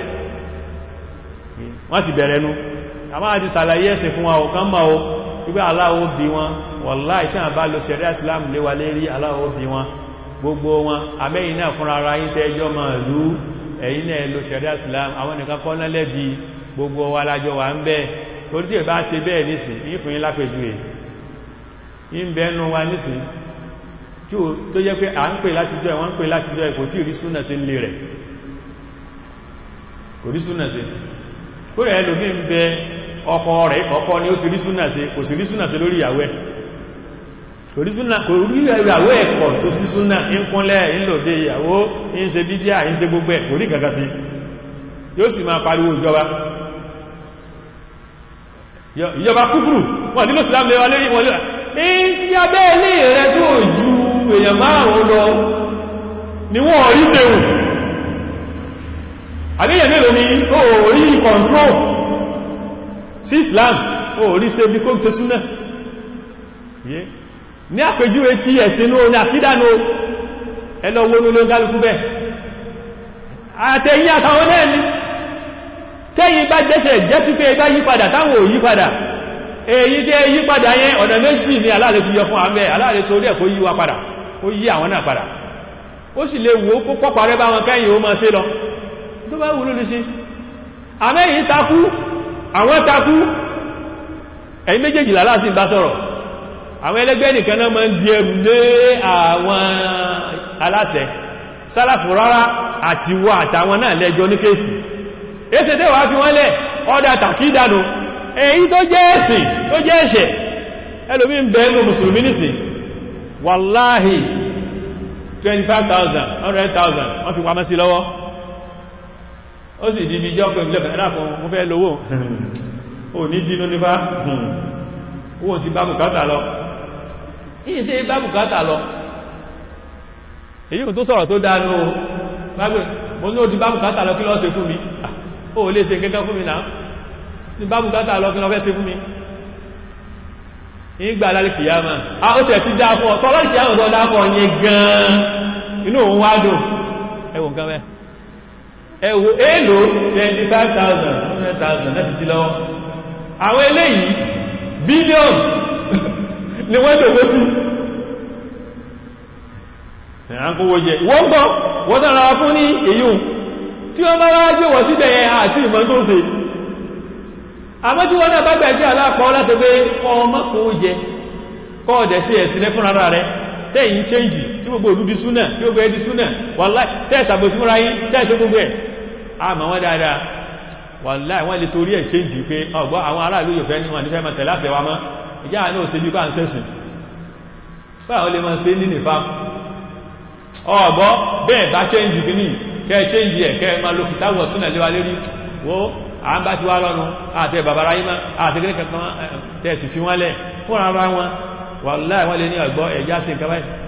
wọ́n ti bẹ̀rẹ̀ nú a máa ti sàlàyé ẹ̀sìn fún wa ọ̀kan mọ́ o wípé aláwọ̀ bí wọn wallahi tí a bá lọ ṣẹ̀rẹ́ islam lé wa lérí aláwọ̀ bí wọn gbogbo wọn amẹ́yìn náà fúnra ara yín tẹ́jọ́ máa lú ẹ̀yìn náà lọ ṣẹ̀rẹ́ islam àwọn nìkan kọ́ náà lẹ́bi gbogbo wa lájọ wà ń bẹ́ẹ̀ torí tí ẹ bá ṣe bẹ́ẹ̀ nísìn yí fún yín lápẹjú ẹ̀ yí ń bẹ́ẹ̀nu wa nísìn tó jẹ́ pé à ń pè láti jọ ẹ̀wọ́n ń pè láti jọ ẹ̀kò tí rí súnà sí lè rẹ̀ kò rí súnà sí kó rẹ̀ lómi ń bẹ ọkọ rẹ̀ ọkọ ni ó ti rí súnà sí kò sí rí súnà sí lórí ìyàwó ẹ̀ kò rí súnà kò rí ìyàwó ẹ̀kọ́ tó sí súnà ń kúnlẹ̀ ń lòdé ìyàwó ń ṣe bídíà ń ṣe gbogbo ẹ̀ kò rí gàgà sí yóò sì máa pariwo ìjọba ìjọba kúkúrù wọ́n nílò ìsìlámù lẹ́wà lérí wọn lẹ́wà èyí tí a bẹ́ẹ̀ lè rẹ̀ tó ju èèyàn márùn-ún lọ ni wọ́n rí sẹ́wù àbíyàn mélòó ni ó rí control sí Islam ó rí sẹ́ bí kó tẹ́ súnà ní àpèjúwe tí ẹ̀sìn ní oní àkídánú ẹlọ́wọ́ ní olóńgálùkú bẹ́ẹ̀ àtẹ̀yìn àtàwọn náà ni tẹ́yìn bá jẹ́sẹ̀ jẹ́sí pé ẹgbá yípadà táwọn ò yípadà èyí tẹ́ yípadà yẹn ọ̀nà méjì ní aláàrẹ fi yọ fún àmẹ́ aláàrẹ tó rí ẹ̀ kó yí wa padà ó yí àwọn náà padà ó sì lè wò ó pọ́pàá rẹ bá wọn kẹ́yìn ó máa ṣe lọ tó bá wù lórí sí àmẹ́yìn takú àwọn takú ẹ̀yìn méjèèjì láláàsì bá sọ̀rọ̀ àwọn ẹlẹ́gbẹ́ nìkan náà máa ń di ẹrù lé àwọn aláṣẹ sálàfù rárá àti wọ àtàwọn náà lẹ́jọ́ ní kéèsì èsì tẹ́ wà fi wọ́n lẹ̀ ọ́dá tàkídànù èyí tó jẹ́ ẹ̀sìn tó jẹ́ ẹ̀ṣẹ̀ ẹlòmí ń bẹ ẹnu mùsùlùmí nìsìn wàláhì 25,000 100,000 wọ́n fi pamọ́ sí lọ́wọ́ ó sì di bí jọ́ pé ìjọba ẹ̀dàkùn mú fẹ́ lówó ò ní dínú nípa owó ti bá bùkátà lọ yìí ṣe bá bùkátà lọ èyí tó sọ̀rọ̀ tó dánú mo ní ó ti bá bùkátà lọ kí ló ṣe fún mi ó lè ṣe kẹ́kẹ́ fún mi náà ní bá bùkátà lọ kí lọ fẹ́ ṣe fún mi ìgbà lálẹ́ kìyàmà a ó tẹ̀ ti dápọ̀ sọ lálẹ́ kìyàmà tó dápọ̀ yẹ gan inú òun wá dùn ẹwọ nǹkan mẹ́ ẹwọ èlò 25,000 100,000 láti sí lọ́wọ́ àwọn eléyìí bílíọ̀n ni wọ́n tó gbótú ẹ̀rán kówó jẹ ìwọ́n gbọ́ wọ́n tàrà fún ní èyí tí wọ́n bá wáá gbé wọ́n síbẹ̀ ẹ̀ àti ìmọ̀ tó ṣe àmọ́ tí wọ́n náà bá gbẹ̀jẹ́ aláàpọ̀ láti pé ọmọ kò jẹ kọ́ọ̀dẹ̀ sí ẹ̀sìn lẹ́fún ara rẹ̀ tẹ́yìn chẹ́njì tí gbogbo òdúdí súnà tí gbogbo ẹdí súnà wàláì tẹ́ẹ̀sàbò sí múra yí tẹ́ẹ̀sẹ́ gbogbo ẹ̀ àmà wọ́n dáadáa wàláì wọ́n lè torí ẹ̀ change pé ọgbọ́ àwọn aráàlú yóò fẹ́ ní wọn nífẹ́ mọ̀ tẹ̀láṣẹ̀ wa mọ́ ìjá àánú òsè bí káà ń sẹ́sìn báwọn lè máa ṣe ní nìfà ọgbọ́ bẹ́ẹ̀ bá change kìíní kẹ́ change ẹ̀ kẹ́ máa lo kìtàwọ̀ súnà léwa lérí wo à ń bá ti wá lọ́nu àti bàbára yí máa àti kìíní kankan tẹ̀sì fi wọ́n lẹ̀ fún ara wọn wàláì wọ́n lè ní ọgbọ́ ẹ̀já sí nǹkan báyìí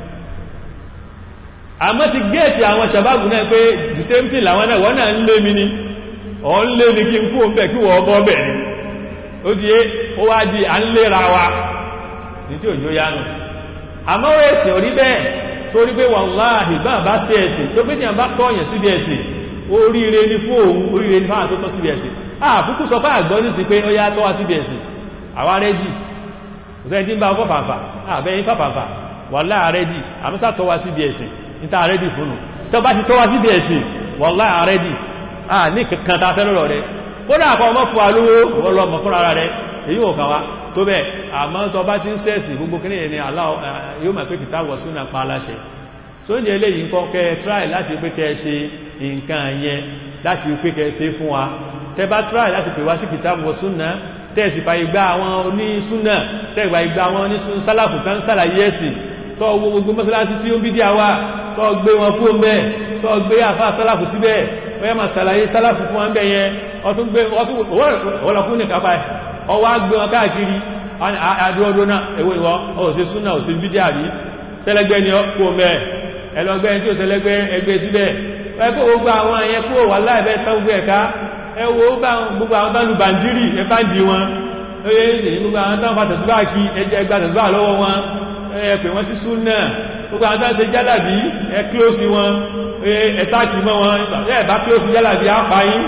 àmọ́ ti gẹ́ẹ̀tì àwọn sàbábù náà pé the same thing làwọn náà wọ́n náà ń lé mi ní ọ̀n lé ní kí n kú ọmọ kí wọ́n bọ́ bẹ̀ ní ó ti yé ó wá di à ń lera wa ní tí òjò yánu àmọ́ ẹ̀sìn orí bẹ́ẹ̀ torí pé wàláhì bá bá sí ẹ̀sìn tó pé ní àbá tọ́yẹ̀ síbi ẹ̀sìn oríire ní fún òun oríire ní fáwọn tó tọ́ síbi ẹ̀sìn àkúkú sọ fáà gbọ́ ní sí pé ó yá tọ́wà síbi ẹ̀sìn àwa rẹ́jì kò sẹ́ni tí ń bá ọkọ̀ fàfà àbẹ́yìn fàfàfà wàláhì rẹ́jì àmúsà tọ́wà síbi ẹ̀sìn níta àrẹ́dì fúnnù tó bá ti tọ́wà síbi ẹ̀sìn wàláhì àrẹ́dì à ní kankan ta fẹ́ lọ́rọ̀ rẹ̀ kódà àpọ̀ ọmọ fún alówó ọlọ́mọ fún ara rẹ̀ èyí ò kàwá tó bẹ́ àmọ́ tó bá ti ń sẹ́ẹ̀sì gbogbo kí ní ẹni yóò máa pé kìtà wọ̀ súnà pa aláṣẹ tó ní eléyìí nǹkan kẹ try láti pé kẹ ṣe nǹkan yẹn láti pé kẹ ṣe fún wa tẹ bá try láti pè wá sí kìtà wọ̀ súnà tẹ́ẹ̀sì fa igbá àwọn onísúnà tẹ́ẹ̀gbà igbá àwọn onísúnà sálàfù kan sálàyé ẹ̀sìn tó gbogbo mọ́sálásí tí ó ń bí díà wá tó gbé wọn kú ọmọ ẹ̀ tó gbé àfá sálàfù síbẹ̀ wọ́n ma sàlàyé sálàfù fún wọn bẹ̀yẹn ọtún gbé ọlọ́kún ní kápá ẹ̀ ọwá gbé wọn káàkiri àdúródó náà èwo ìwọ ọ̀sẹ̀ súnà òsì bí díà rí sẹ́lẹ́gbẹ́ ni kú ọmọ ẹ̀ ẹlọgbẹ́ tí ó sẹ́lẹ́gbẹ́ ẹgbẹ́ síbẹ̀ ẹkọ́ gbogbo àwọn ẹ̀yẹn kúrò wà láìfẹ́ tán gbogbo ẹ̀ká ẹwọ gbogbo àwọn tán lu bàndírì ẹbá ń di wọn gbogbo àwọn tán fàtẹ̀sùbá kí ẹjẹ́ gbàtẹ̀sùbá lọ́wọ́ wọn ẹ̀pẹ̀ wọ́n sí súnà gbogbo àwọn tán ṣe jálàbí ẹ kílósì wọn ẹ̀sáàkì mọ́ wọn ẹ̀bá kílósì jálàbí àpáyín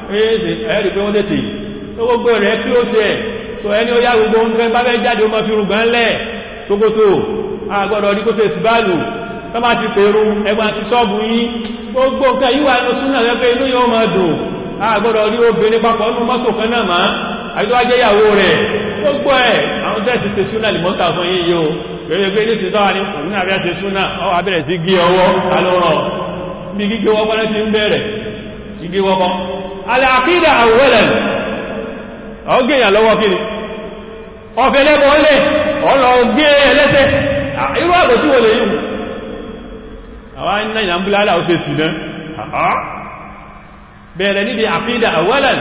ẹ̀rì pé wọ́n tètè gbogbo rẹ̀ kílósì ẹ̀ so ẹni ó yá gbogbo oúnjẹ bá fẹ́ jáde ọmọ fi rùgbọ́n lẹ̀ ṣókótó àgbọ̀dọ̀ ní kó ṣe ìsìbáàlù tó bá ti pèrú ẹgbà ti ṣọ́ọ̀bù yí gbogbo nǹkan yíwà inú súnà rẹ̀ pé inú yóò máa dùn àgbọ̀dọ̀ rí obìnrin papọ̀ nínú mọ́tò kan náà máa àgbẹ́wájẹ́ ìyàwó rẹ̀ gbogbo ẹ̀ àwọn tẹ́sì ṣe súnà lè mọ́ta fún yí yóò pẹ̀lú pé ní ṣìṣọ́ ní òun náà bẹ́ẹ̀ ṣe súnà ọwọ́ abẹ́rẹ̀ sí gí ọwọ́ alọ́rọ̀ bí gígé wọ́pọ́ náà ti ń bẹ̀rẹ̀ gígé wọ́pọ́ aláàkídà àwọ̀lẹ̀ ọgbẹ̀yàn lọ́wọ́ kí ni ọfẹ́ lẹ́bọ̀ ọlẹ̀ ọlọ́gbé ẹlẹ́tẹ̀ irú àgbò tí wọ́n lè yìí àwọn iná ìyàmbúlálà ó fẹ́ sí náà bẹ̀rẹ̀ níbi àkídà àwọ̀lẹ̀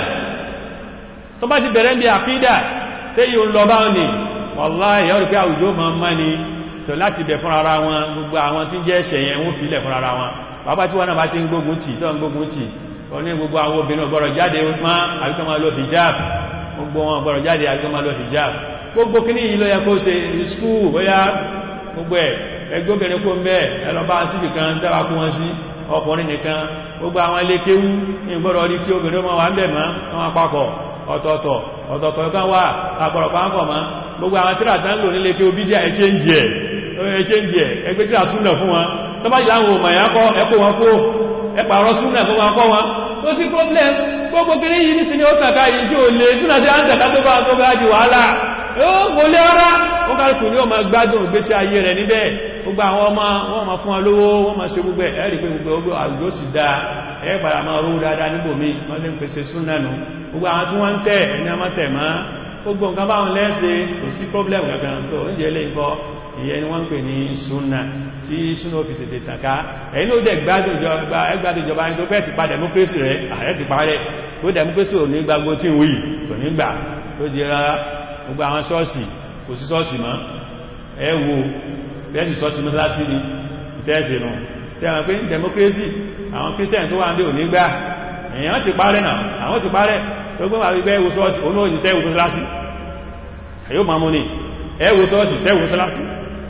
tó bá ti bẹ̀rẹ̀ níbi àkídà tẹ́ yíò lọ bá ní wàláhì yọ́ rí pé àwùjọ ma ń má ní tó láti bẹ̀ fún ara wọn gbogbo àwọn tí jẹ́ ẹ̀ṣẹ̀ yẹn wọ́n fílẹ̀ fún ara wọn bàbá tí wọ́n náà bá ti ń gbógun tì tó ń gbógun tì wọ́n ní gbogbo àwọn obìnrin ọgbọ̀rọ̀ jáde má àbíkọ́ máa lo hijab gbogbo wọn ọgbọ̀rọ̀ jáde àbíkọ́ máa lo hijab gbogbo kíní yìí ló yẹ kó ṣe skúù bóyá gbogbo ẹ̀ ẹgbẹ́ obìnrin kó ń bẹ́ẹ̀ ẹlọ́bá síbì kan dára kú wọn sí ọkùnrin nìkan gbogbo àwọn ilé kéwú ní ìgbọ́dọ̀ rí kí obìnrin wọn wà ń bẹ̀ mọ́ wọn apapọ̀ ọ̀tọ̀ọ̀tọ̀ ọ̀tọ̀ọ̀tọ̀ kan wà àpọ̀rọ̀pá ń kọ̀ mọ́ gbogbo àwọn tíra tán lò nílé kí o bí díà ẹ̀ṣẹ́ǹjì ẹ̀ ẹ̀ṣẹ́ǹjì ẹ̀ ẹgbẹ́ tíra súnà fún wọn tó bá jẹ́ àwọn òmà ẹ̀kọ́ ẹ̀kọ́ wọn kó ẹ̀pàrọ̀ súnà fún wọn kọ́ wọn tó sí problem gbogbo kiri yìí ní sinmi ó tàkà yìí tí ó lè súnà sí àǹtàkà tó bá tó bá di wàhálà ó kò lé ọ́rá ó kálùkù ní ọmọ gbádùn ìgbésí ayé rẹ̀ níbẹ̀ gbogbo àwọn ọmọ wọn ma fún wọn lówó wọn ma ṣe gbogbo ẹ̀rí pé gbogbo àwùjọ sì dáa ẹ̀ padà máa rú dáadáa níbòmí wọ́n lè ń pèsè súnà nù gbogbo àwọn tí wọ́n ń tẹ̀ ẹni a máa tẹ̀ máa gbogbo nǹkan báwọn lẹ́ẹ̀ṣẹ́ kò sí problem gangan tó oúnjẹ ilé ìkọ́ ìyẹn ni wọ́n ń pè ní súnà tí súnà fi tètè tàká ẹ̀yìn ó dẹ̀ gbádùn ìjọba ní tó fẹ́ ti pa democracy rẹ̀ ààrẹ ti parẹ́ tó democracy ò ní gbagbo tí ń wí kò ní gbà tó di rárá gbogbo àwọn ṣọ́ọ̀ṣì kò sí ṣọ́ọ̀ṣì mọ́ ẹ wo bẹ́ẹ̀ni ṣọ́ọ̀ṣì mọ́sálásí ni ìtẹ́ẹ̀sì nù tí a mọ̀ pé democracy àwọn christian tó wà ń dé ò ní gbà èèyàn ti parẹ́ náà àwọn ti parẹ́ tó gbọ́n wà wípé ẹwù sọ́ọ̀sì onú òjìṣẹ́ ìwò sọ́lásí ẹ̀yọ́ ma mú ní ẹwù sọ́ọ̀sì sẹ́wù sọ́lásí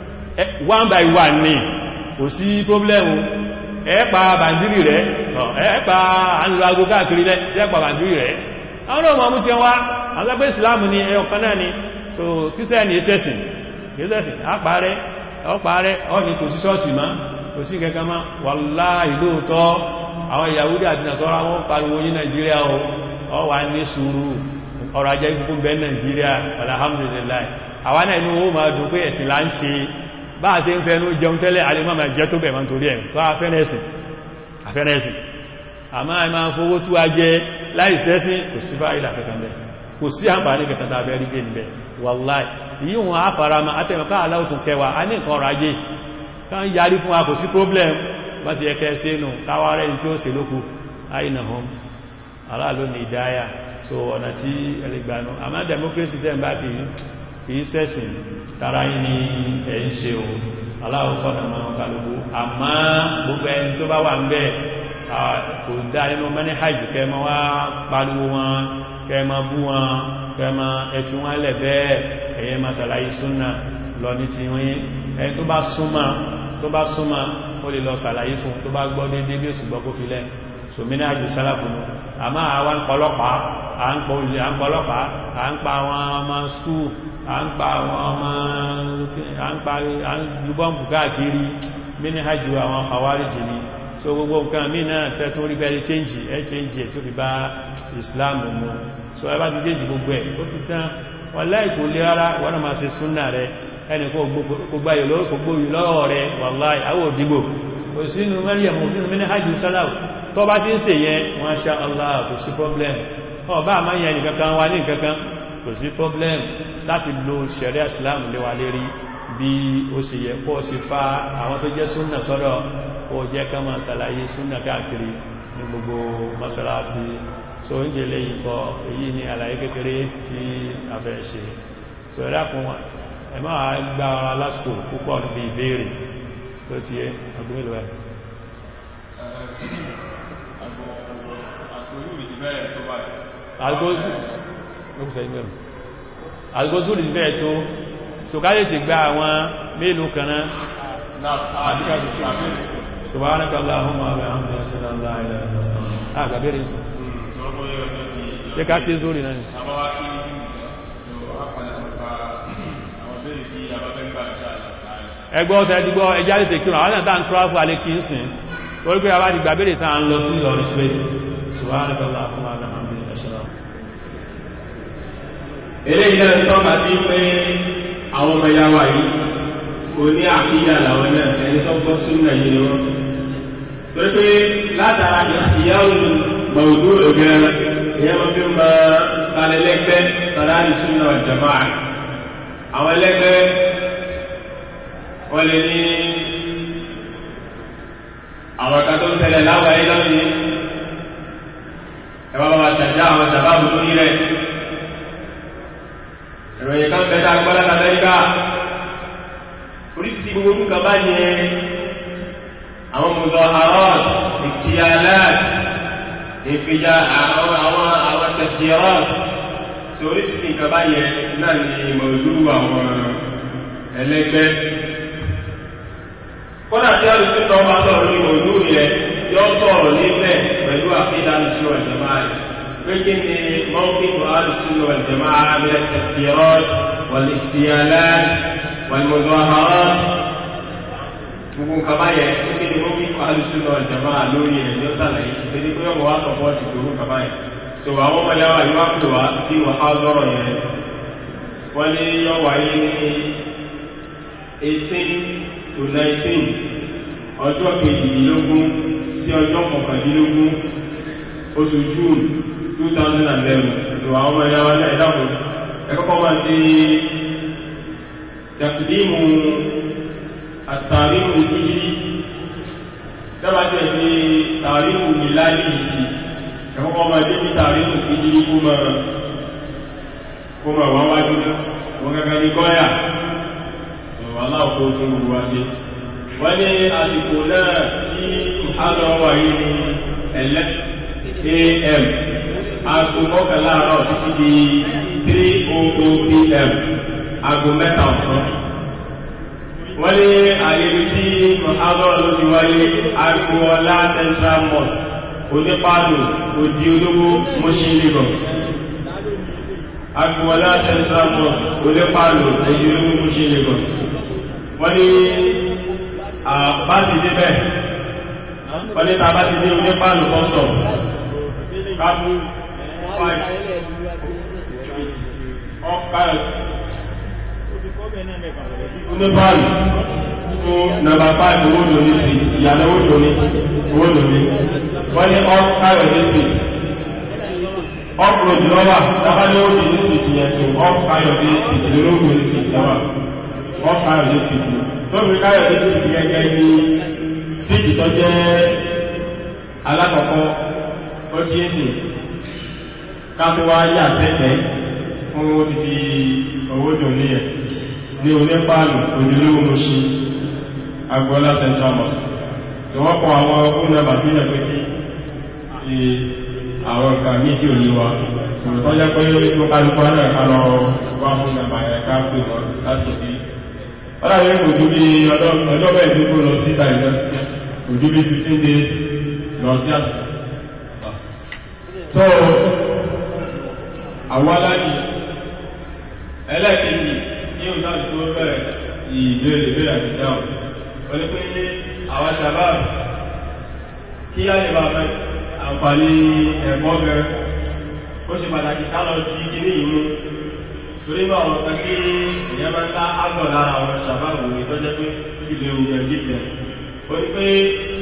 one by one ní kò sí problemu ẹ̀ẹ́pa bàndírì rẹ̀ ẹ̀ẹ́pa ànúrago káàkiri rẹ̀ ẹ̀ẹ́pa bàndírì rẹ̀ àwọn ọmọ mú ti wá àwọn ẹgbẹ́ ìsìlámù ní ẹyọ kan náà ni so kírísítẹ́nì ẹsẹ̀sìn kírísítẹ́sìn àpárẹ́ ọpárẹ́ ọ́ni kò sí sọ́ọ̀sì má kò sí kẹkẹ má wàláhì lóòótọ́ àwọn Yahudi àti Nasara wọn pariwo ní Nàìjíríà o ọ wà ní sùúrù ọrọ̀ ajẹ́ ikú bẹ́ Nàìjíríà alhamdulillah àwọn náà inú ó máa dùn pé ẹ̀sìn là ń ṣe bá àti ń fẹ́nu jẹun tẹ́lẹ̀ alẹ́mọ́ máa jẹ́ tó bẹ̀ máa torí ẹ̀ tó afẹ́nẹ́sìn afẹ́nẹ́sìn àmá ẹ máa fowó tú ajẹ́ láìsẹ́sí kò sí fáìlà kankan bẹ́ kò sí àǹfààní kankan tàbí rí gẹ́ níbẹ̀ wàláì yìí wọn á fara ma àtẹ̀mọ̀ká aláwòtún kẹwàá a ní nǹkan ọrọ̀ ajé kan yarí fún wa kò sí problem bá ti ẹkẹ́ sínú káwàrẹ́ ní tí ó se lókù àìnà hàn aláàlú ní ìdáyà so ọ̀nà tí ẹlẹgbànú àmá democracy tẹ́ bá fi fi sẹ́sìn tara yìí ní ẹ̀ ń ṣe o aláwọ̀ fọ́nà máa kálukú àmá gbogbo ẹni tó bá wà ń bẹ́ẹ̀ kò dá nínú mẹ́ni hajj kẹmọ wá pariwo wọn kẹmọ bú wọn kẹmọ ẹfi wọn lẹ̀ bẹ́ẹ̀ ẹ̀yẹ ma sàlàyé súnà lọ ní ti wọ́n ẹni tó bá súnmọ́ tó bá súnmọ́ ó lè lọ sàlàyé fún tó bá gbọ́ dédé bí ó sì gbọ́ kó fi lẹ́ sòmínà àjò sálàfún àmá àwọn pọlọ́pàá à ń pọ̀ olè à ń pọlọ́pàá à ń pa àwọn ọmọ skúù à ń pa àwọn ọmọ à ń pa à ń lúbọ́ǹbù káàkiri mínú àjò àwọn àwárí jìnnì so gbogbo nǹkan mí náà tẹ́tún rí bẹ́ẹ̀ change ẹ change ẹ̀ tó fi bá Islam mú so ẹ bá ti déjì gbogbo ẹ̀ ó ti tán wọ́n láìkò lé rárá wọ́n náà máa ṣe súnnà rẹ ẹni kó gbogbo ayò lọ́wọ́ rẹ wàláì àwọ̀ òdìgbò kò sínú mẹ́rìyàn mọ̀ sínú mẹ́ni hajjú sálàw tó bá ti ń ṣe yẹn wọ́n ṣá Allah kò sí problem ọba àmá yẹn nìkankan wá ní nìkankan kò sí problem sáti lo ṣẹ̀rẹ́ Islam lé wa lérí bí ó sì yẹ kó sì fa àwọn tó jẹ́ súnnà sọ́dọ̀ ó jẹ́ ká máa ṣàlàyé súnnà káàkiri ní gbogbo mọ́sálásí so ń jẹ́ lẹ́yìn kọ èyí ni àlàyé kékeré tí a fẹ́ ṣe so ẹ̀dá fún wọn ẹ máa gba ara lásìkò púpọ̀ níbi ìbéèrè tó ti yẹ ọdún mélòó ẹ̀ algozu lè bẹ́ẹ̀ tó ṣùgbọ́n ti gba àwọn mélòó kan náà subhanaka allahumma wa bihamdika ashhadu an la ilaha illa anta ah gabere nsi ṣe ká kí zórí náà ni ẹgbọ́ ọ̀tẹ́ ẹdígbọ́ ẹjá lè tèkí àwọn àtàtà ń tráfù alẹ́ kí ń sìn torí pé a bá ti gbàbẹ̀rẹ̀ tàà ń lọ sí ìlọrin space subhanaka allahumma wa bihamdika ashhadu eléyìí náà tọ́ka sí pé àwọn ọmọ ìyá wa yìí kò ní àkíyà làwọn náà ẹni tó gbọ́ súnmọ̀ yìí ni wọ́n tó pé látara ìyáwó mọ̀ọ́dún ògẹ́ ìyá wọn fi máa kalẹ̀ lẹ́gbẹ́ sàdáàdì súnmọ̀ jama'a àwọn ẹlẹ́gbẹ́ wọ́n lè ní àwọn kan tó ń tẹ̀lẹ̀ láwàáyé lọ́sí ẹwà bá wa ṣàjá àwọn sàbábù lórí rẹ̀ ìròyìn kan bẹ́ta gbọ́lá amẹ́ríkà orísìí gbogbo orúkọ bá yẹ àwọn muzaharat ìkìyàlát ìfìjà àwọn àwọn tẹ̀síọ́t tí orísìí nǹkan bá yẹ náà ni mọ̀lú àwọn ẹlẹ́gbẹ́ kọ́nà tí a lè tún tọ́ bá sọ̀rọ̀ ní mọ̀lú yẹ yọ sọ̀rọ̀ nílẹ̀ pẹ̀lú àfihàn ìṣúwà jama'a لكن موقف أهل السنة والجماعة من التفكيرات والاغتيالات والمظاهرات gbogbo kaba yẹ kí ni wọ́n kíkọ́ alùsùnà ìjọba lórí ẹ̀ ní ọ̀sàlẹ̀ ìpèsè pé ọmọ wa sọ̀pọ̀ ti gbogbo kaba yẹ tó àwọn ọmọ yàwá yìí wá pè wá sí wàhá lọ́rọ̀ yẹn wọ́n ní yọ wáyé ní 18 to 19 ọjọ́ kejìdínlógún sí ọjọ́ kọkàndínlógún oṣù June 2011 lò àwọn ọmọ ìyáwá ní ẹ̀dàkùn ẹ̀kọ́kọ́ máa sí tẹ̀kùdímù àtàríkù ìjírí dábà tẹ̀ sí tàríkù mìláàdì ìjì ẹ̀kọ́kọ́ máa dé ní tàríkù ìjírí kó máa wọ́n wájú wọ́n gẹ́gẹ́ ní gọ́yà aláàkó fún gbogbo wáṣe wọ́n ní àsìkò náà tí àlọ́ wà yìí ní ẹ̀lẹ́ am aago mọ́kànlá àárọ̀ títí di 3:00 pm aago mẹ́ta ọ̀sán wọ́n ní àyèrí tí mọ̀hábọ̀ ló ti wáyé agboola central mosque onípàdù òdí olówó Mushin Lagos agboola central mosque onípàdù òdí olówó Mushin Lagos wọ́n ní àbá ti débẹ̀ wọ́n ní tàbá ti dé onípàdù kọ́sọ̀ kábú oníbàálù fún nàbà 5 owó lóní sí ìyànà owó lóní owó lóní wọ́n ní ọ́ káyọ̀ ní sí upload lọ́wà dábá ní ó di ní sí ti yẹn tó off káyọ̀dé sí lórí ní sí lọ́wà off káyọ̀dé sí ti lórí káyọ̀dé sí ti gẹ́gẹ́ ní síìtì tó jẹ́ alákọ̀ọ́kọ́ ó ti ń sìn ká tó wá yà sẹ́gbẹ̀ẹ́ fún ó ti ti owó jò ní ẹ̀ ní onípàálù ojúlówó mú sí agbọ́lá central mosque tí wọ́n kọ àwọn ọkùnrin náà bàbí ẹ̀ pé sí àwọn nǹkan méjì ò ní wa tó jẹ́ pé tó kálukú náà ká lọ wá fún nàbà ẹ̀ ká pè wọ́n lásìkò bí wọ́n dàbí kò ju bí ọjọ́ bẹ́ẹ̀ tó kó lọ sí ìtàìjọ́ kò ju bí 15 days lọ sí àtúntò tó àwọn aláàjì ẹlẹ́kìí ní òsáàtì tó bẹ̀rẹ̀ ìbéèrè ìbéèrè àti dáhùn wọ́n pé ní àwọn sàbáàbù kí á lè bá fẹ́ àǹfààní ẹ̀kọ́ bẹ̀rẹ̀ ó ṣe pàtàkì kálọ̀ di kíní ìmú torí bá àwọn kan kí ìyẹn máa ń ká ágbọ̀ lára àwọn sàbáàbù ní tó jẹ́ pé ilé ogun jíjẹ ó ní pé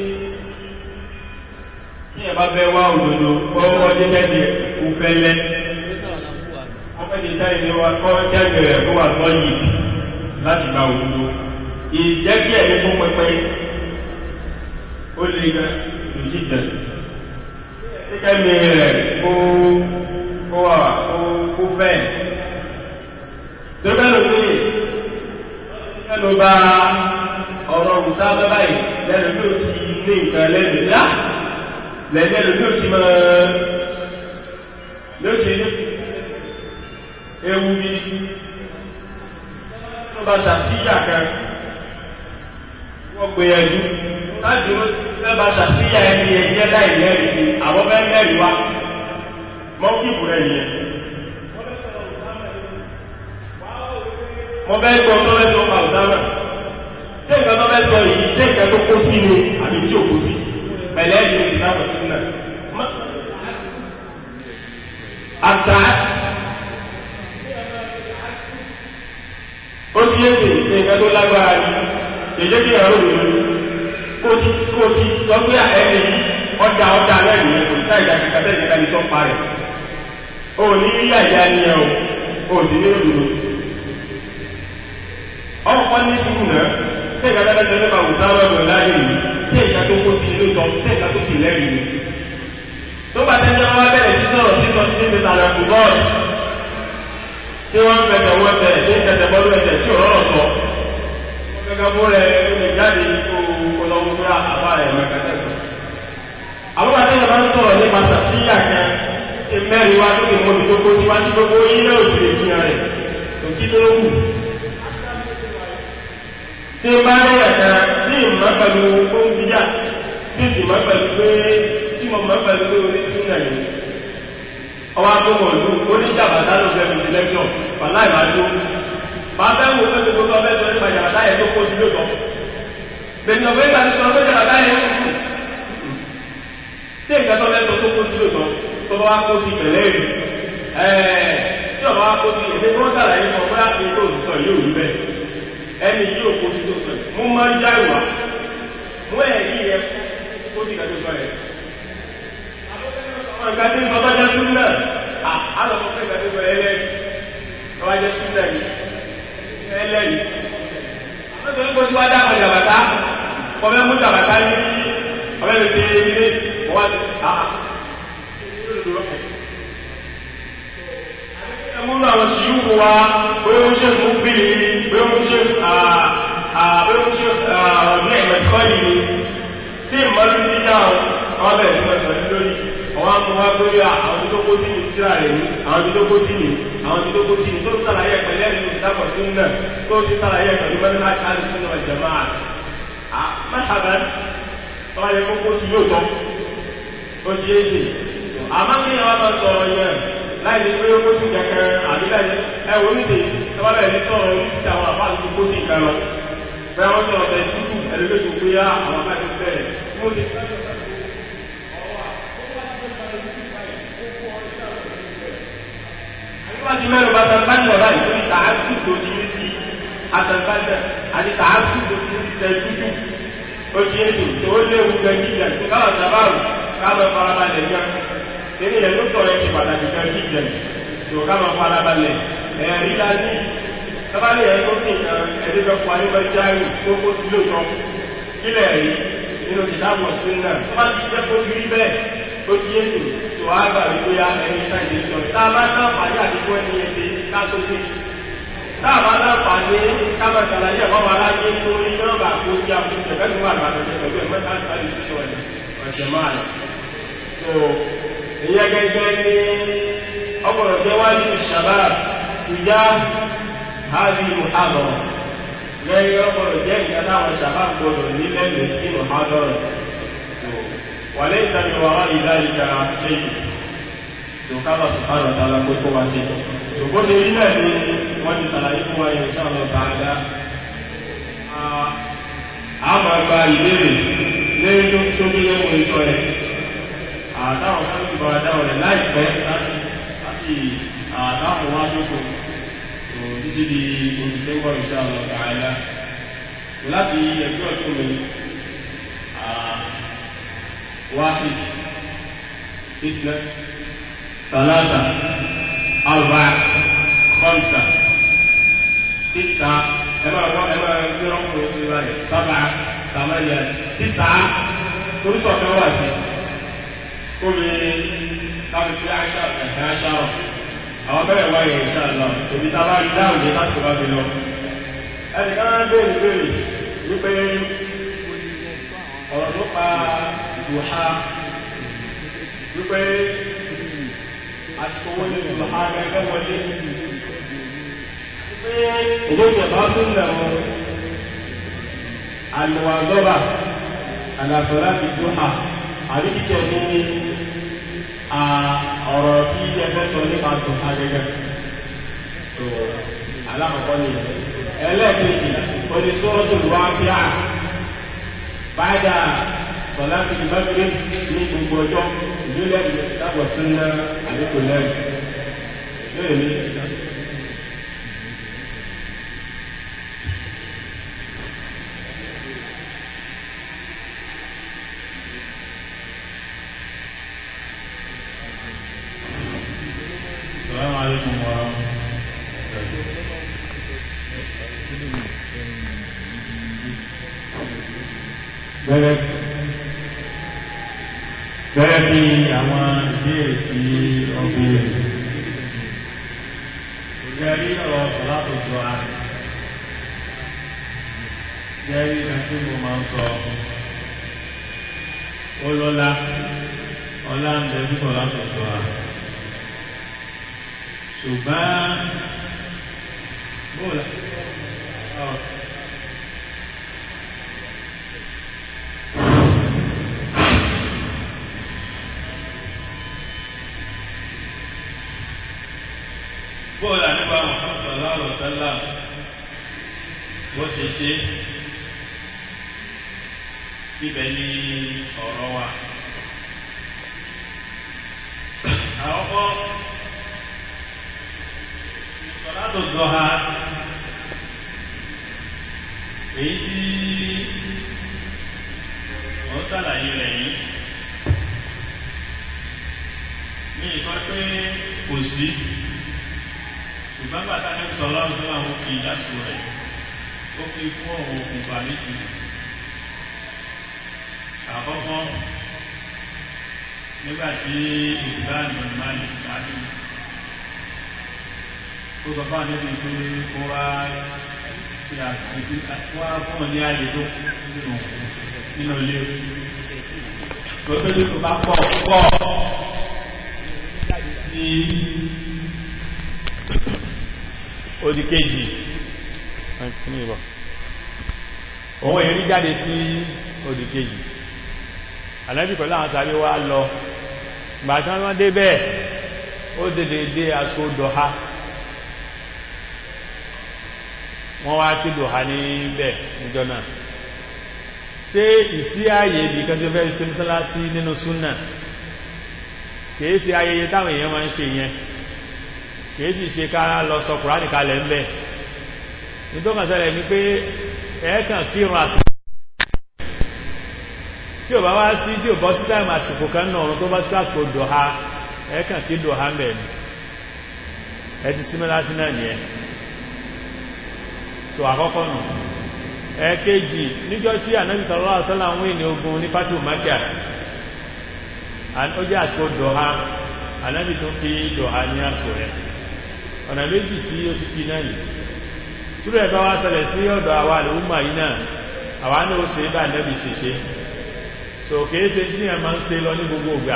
tí ẹ bá fẹ́ wá òdòdó kọ́wọ́ jẹ́ jẹ́ kó fẹ́lẹ́ ọmọdé sáyé ni wá kọ́ jẹ́ rẹ̀ kó wà tọ́ yìí láti gba òdòdó ìjẹ́kí ẹ̀mí fún pẹpẹ ó lè gẹ ìjíjẹ kíkẹ́mi rẹ̀ kó wà kó fẹ́ tó bẹ́lú pé ẹnu bá ọ̀rọ̀ òsá báyìí lẹ́nu bí ó ti ní nǹkan lẹ́nu lá lẹ́nu bí ó ti mọ́ ló ti ewu bí tó bá ṣàṣíyà kan wọ́n gbé ẹjú láti lẹ́bà ṣàṣíyà ẹni ẹjẹ́ láì lẹ́rìí ni àwọn bẹ́ lẹ́rìí wá mọ́ kíkù rẹ̀ nìyẹn mọ́ bẹ́ gbọ́ tó lẹ́tọ́ pa ọ̀dára tí nǹkan tó bẹ́ sọ yìí tí nǹkan tó kó sí ni àbí tí ò kó sí pẹ̀lẹ́ ìlú ìdáwọ̀ sí náà àtà ó ti yé sí nǹkan tó lágbára ní èdè kí ẹ̀rọ òdòdó kó ti kó ti sọ pé ẹni ọjà ọjà lẹ́yìn ẹ̀ kò sí àìjà kíkà tẹ́lẹ̀ kíkà ní tó pa rẹ̀ ó ní rí àìjà ni ẹ̀ o ó sì ní òdòdó ọkọ̀ ní sùúrù náà tí ìgbà tẹ́lẹ̀ tẹ́lẹ̀ bá wùsá lọ́dọ̀ láyé yìí tí ìgbà tó kó sí ilé ìtọ́ tí ìgbà tó sì lẹ́yìn ni tó bá tẹ́lẹ̀ wá bẹ̀rẹ̀ sí sọ̀rọ̀ sí sọ sí ti tààrà kù bọ́ọ̀lù tí wọ́n ń fẹ̀tẹ̀ wọ́n tẹ̀ tí ń tẹ̀tẹ̀ bọ́ọ̀lù ẹ̀tẹ̀ tí ò rọrọ̀ sọ gẹ́gẹ́ bó rẹ̀ lè jáde kó lọ́wọ́ fúra àbá rẹ̀ mẹ́kẹ́tẹ́ sọ. àwọn àtẹ́yẹ̀ bá ń sọ̀rọ̀ nípa sàtíyà kan tí mẹ́rin wá tó lè mọ́ tó kó síwá tí gbogbo ilé òsì lè fihàn rẹ̀ tó kí tó wù. tí bá rí ẹ̀ka tí ìmọ̀ pẹ̀lú ohun jíjà tí sì mọ̀ pẹ̀lú pé tí mo mọ̀ pẹ̀lú pé orí súnà yìí ọwọ́ agbóhùn ọdún oníjàbàtà ló fẹ́ fi lẹ́kṣọ̀ wàláì máa tó máa fẹ́ wo pé gbogbo ọbẹ̀ tó nípa jàbàtà yẹn tó kó sí lóòtọ́ bẹ̀rẹ̀ ọ̀gbẹ́ ìgbà tó sọ pé jàbàtà yẹn ń kú tí nǹkan tó lẹ́sọ tó kó sí lóòtọ́ tó bá wá kó sí pẹ̀lẹ́ rí ẹ̀ẹ́ tí ọba wá kó sí èdè tó ń sàlàyé kan bóyá fi tó sọ yóò rí bẹ́ẹ̀ ẹni yóò kó sí tó sọ mú máa ń já ìwà mú ẹ̀rí yẹ kó sí ìgbàjọ́ sọ yẹn àwọn ìgbà tí ń sọ bá jẹ́ súnmọ́ àlọ́kọ́ fẹ́ ìgbàjọ́ sọ ẹlẹ́rìí ọwá jẹ́ súnmọ́ yìí ẹlẹ́rìí nítorí kó tí wá dáa pẹ̀lú àbàtà ọbẹ̀ mú àbàtà ní ọbẹ̀ lè ṣe ilé ọwá ti àà ẹmúnú àwọn tí yíò wá bóyá ó ṣe mú bí bóyá ó ṣe ọdún ẹ̀mẹ̀kọ́ yìí tí ìmọ̀lú ní náà wọ́n bẹ̀rẹ̀ sí ọ̀sán lórí ọwá mú wá pé àwọn tó kó sí ní síra rẹ̀ ní àwọn tó kó sí ní àwọn tó kó sí ní tó sàlàyé pẹ̀lẹ́ ìlú ìdápọ̀ sí náà tó ti sàlàyé pẹ̀lú mẹ́rin káàlù sínú ìjọba mẹ́tàbá ọwá yẹ kókó sí yóò tọ́ ó ti yé sí àmá kí ni wọ́n máa sọ̀rọ̀ yẹn láì ní pé ó kó sí kẹ̀kẹ́ àbí láì ẹwọ nídè tọ́wọ́ bẹ̀rẹ̀ ní sọ̀rọ̀ ní ti àwọn àbá àti kó sí ìkan lọ bẹ́ẹ̀ wọ́n sọ̀rọ̀ bẹ̀rẹ̀ tútù ẹlẹ́gbẹ̀ẹ́ tó gbé àwọn àbá ti bẹ̀rẹ̀ mo ti Àyíwájú mẹ́rin bá tán báyìí ọ̀rá ìtorí tààtù tó ti ní sí àtàlbájẹ́ àti tààtù tó ti ní tẹ tútù. Ó ti ètò tó ó léwu gẹ jíjà tó káwà sábàrù káàmọ̀ farabalẹ̀ yá. tẹ́lẹ̀ yẹn ló tọ̀ ẹ́ ti pàtàkì kan kí jẹ tó ká máa fara balẹ̀ ẹ̀rí la ní tábàlẹ̀ ẹ̀ tó sì kan ẹ̀rí fẹ́ fún alẹ́ bẹ́ẹ̀ jáì tó kó sí lóòótọ́ kílẹ̀ rí nínú ìdáàbò sí náà tó bá ti jẹ́ kó rí bẹ́ẹ̀ tó ti yé sí tó á gbà wípé á ẹni sáà ìdí sọ tá a bá sáǹfààní àdínkù ẹni yẹn ti ká tó sí tá a bá sáǹfààní ká máa ṣàlàyé ẹ̀kọ́ máa láyé tó ní nọ́ọ̀bà kó sí àkókò ẹ̀fẹ́ tó wà lọ́wọ́ pẹ̀lú ẹ̀mẹ́ta àti ọ̀sẹ̀ máa rẹ̀ so ìyẹn gẹ́gẹ́ ní ọgbọ̀nà jẹ́ wáyé ìṣàbá ìjá hàbí muhammad lẹ́yìn ọgbọ̀nà jẹ́ nǹkan táwọn ṣàbá gbọdọ̀ nílẹ̀ lè sí muhammad so wà lè tàbí wà ìdá ìjà ṣe yìí so kábà sùpárọ̀ tààlà pé kó wá ṣe so bó ṣe rí náà ni wọ́n ti sàlàyé fún wa yẹn sáà lọ tààdá àmọ́ gba ìbéèrè lẹ́yìn tó bí lẹ́wọ̀n ìṣọ́ yẹn àdáwọn tó ti bá dáwọn rẹ̀ láìpẹ́ láti àdáwọn wá tó kò tó títí di oṣù tó wọ́n ìṣẹ́ àwọn ọ̀gá ẹ̀lá láti ẹgbẹ́ ọ̀tún mi wáhì ìtìlẹ̀ tàlátà àrùbá kọ́ńtà títà ẹ̀mọ́ ẹ̀mọ́ ẹ̀mọ́ ẹgbẹ́ ọkùnrin tó wáyé sábà tàmáyà títà oríṣọ̀ kan wà sí kóbi kábi fi àṣà ẹ̀hẹ́ àṣà rọ̀ àwọn bẹ́ẹ̀ wáyé ìṣà lọ òbí tá a bá rí dáhùn ní láti bá mi lọ. ẹnì kan á béèrè béèrè wípé ọ̀rọ̀ tó pa ìdùhà wípé àsìkò wọlé ìdùhà gẹ́gẹ́ wọlé wípé èdè ìjọba tún lẹ̀ mọ́ àlùwàdọ́bà àlàfẹ́lá ti dùhà àbí kíkẹ́ ní ọ̀rọ̀ tí ẹgbẹ́ sọ nípa tó agẹgẹ tó alákọ̀ọ́kọ́ ni ẹlẹ́ẹ̀kejì oní sọ́rọ́ tó lùwá fíà báyà sọ̀lá fi mẹ́fẹ́ ní gbogbo ọjọ́ ìjọlẹ̀ ìdábọ̀ sínú àdékò lẹ́rù lórí mi السلام عليكم ورحمة الله Bẹ́rẹ̀ bẹ́rẹ̀ bí àwọn ìbéèrè tí ó béèrè. Ìjẹ́rí ọ̀rọ̀ ọ̀pọ̀lápọ̀ jọ àrẹ. Jẹ́rí ẹni tí mo máa ń sọ ó lọ́lá, ọlá ń bẹ fún ọ̀lápọ̀ jọ àrẹ ṣùgbọ́n bóòlá ọ̀ bóòlá nípa Muhammad sallallahu alaihi wasallam bó ṣe ṣe ibẹ̀ ni ọ̀rọ̀ wa àkọ́kọ́ sọ̀látò dọ́ha èyí tí wọ́n sàlàyé rẹ̀ yìí ní ìsọ pé kò sí ṣùgbọ́n bàtà ní sọ̀rọ̀ tó àwọn fi ìdásù rẹ̀ ó fi fún ọ̀hún òkùnfà méjì àkọ́kọ́ nígbàtí ìgbàlù máa lè pàdé ó sọ fún àdébí pé kó wá ṣe àṣìṣe wá fún ọ ní ààyè tó nínú nínú ilé tó pé ní tó bá pọ̀ pọ̀ sí odi kejì òun èrí jáde sí odi kejì ànábì pẹ̀lú àwọn sáré wá lọ gbàtí wọ́n dé bẹ́ẹ̀ ó dédé dé àsìkò dọ̀ha wọ́n wá kí dọ̀ha níbẹ̀ níjọ́ náà ṣé ìsí ààyè ibi kan tó fẹ́ ṣe mọ́sálásí nínú súnà kìí ṣe ayẹyẹ táwọn èèyàn máa ń ṣe yẹn kìí sì ṣe ká lọ sọ kùránì kalẹ̀ ń bẹ̀ nítọ́kàn ṣẹlẹ̀ ni pé ẹ̀ẹ́kàn kírun àsìkò tí ò bá wá sí tí ò bọ́ sí táìmù àsìkò kan náà ọ̀run tó bá sí àsìkò dọ̀ha ẹ̀kàn kí dò hàmẹ́ ni ẹ ti símẹ́lá sí náà nìyẹn so àkọ́kọ́ nù ẹ̀kejì níjọ́ tí ànábì sallallahu alaihi wasallam wí ní ogun ní pátí òmákíà ó jẹ́ àsìkò dọ̀ha ànábì tó kí dọ̀ha ní àsìkò rẹ̀ ọ̀nà méjì tí ó ti kí náà nìí túrẹ̀ bá wá ṣẹlẹ̀ sí ọ̀dọ̀ àwa àlùmọ̀ yìí náà àwa náà ó ṣe bá nẹ́bì ṣiṣẹ́ so kìí ṣe tí ẹ máa ń ṣe lọ ní gbogbo ìgbà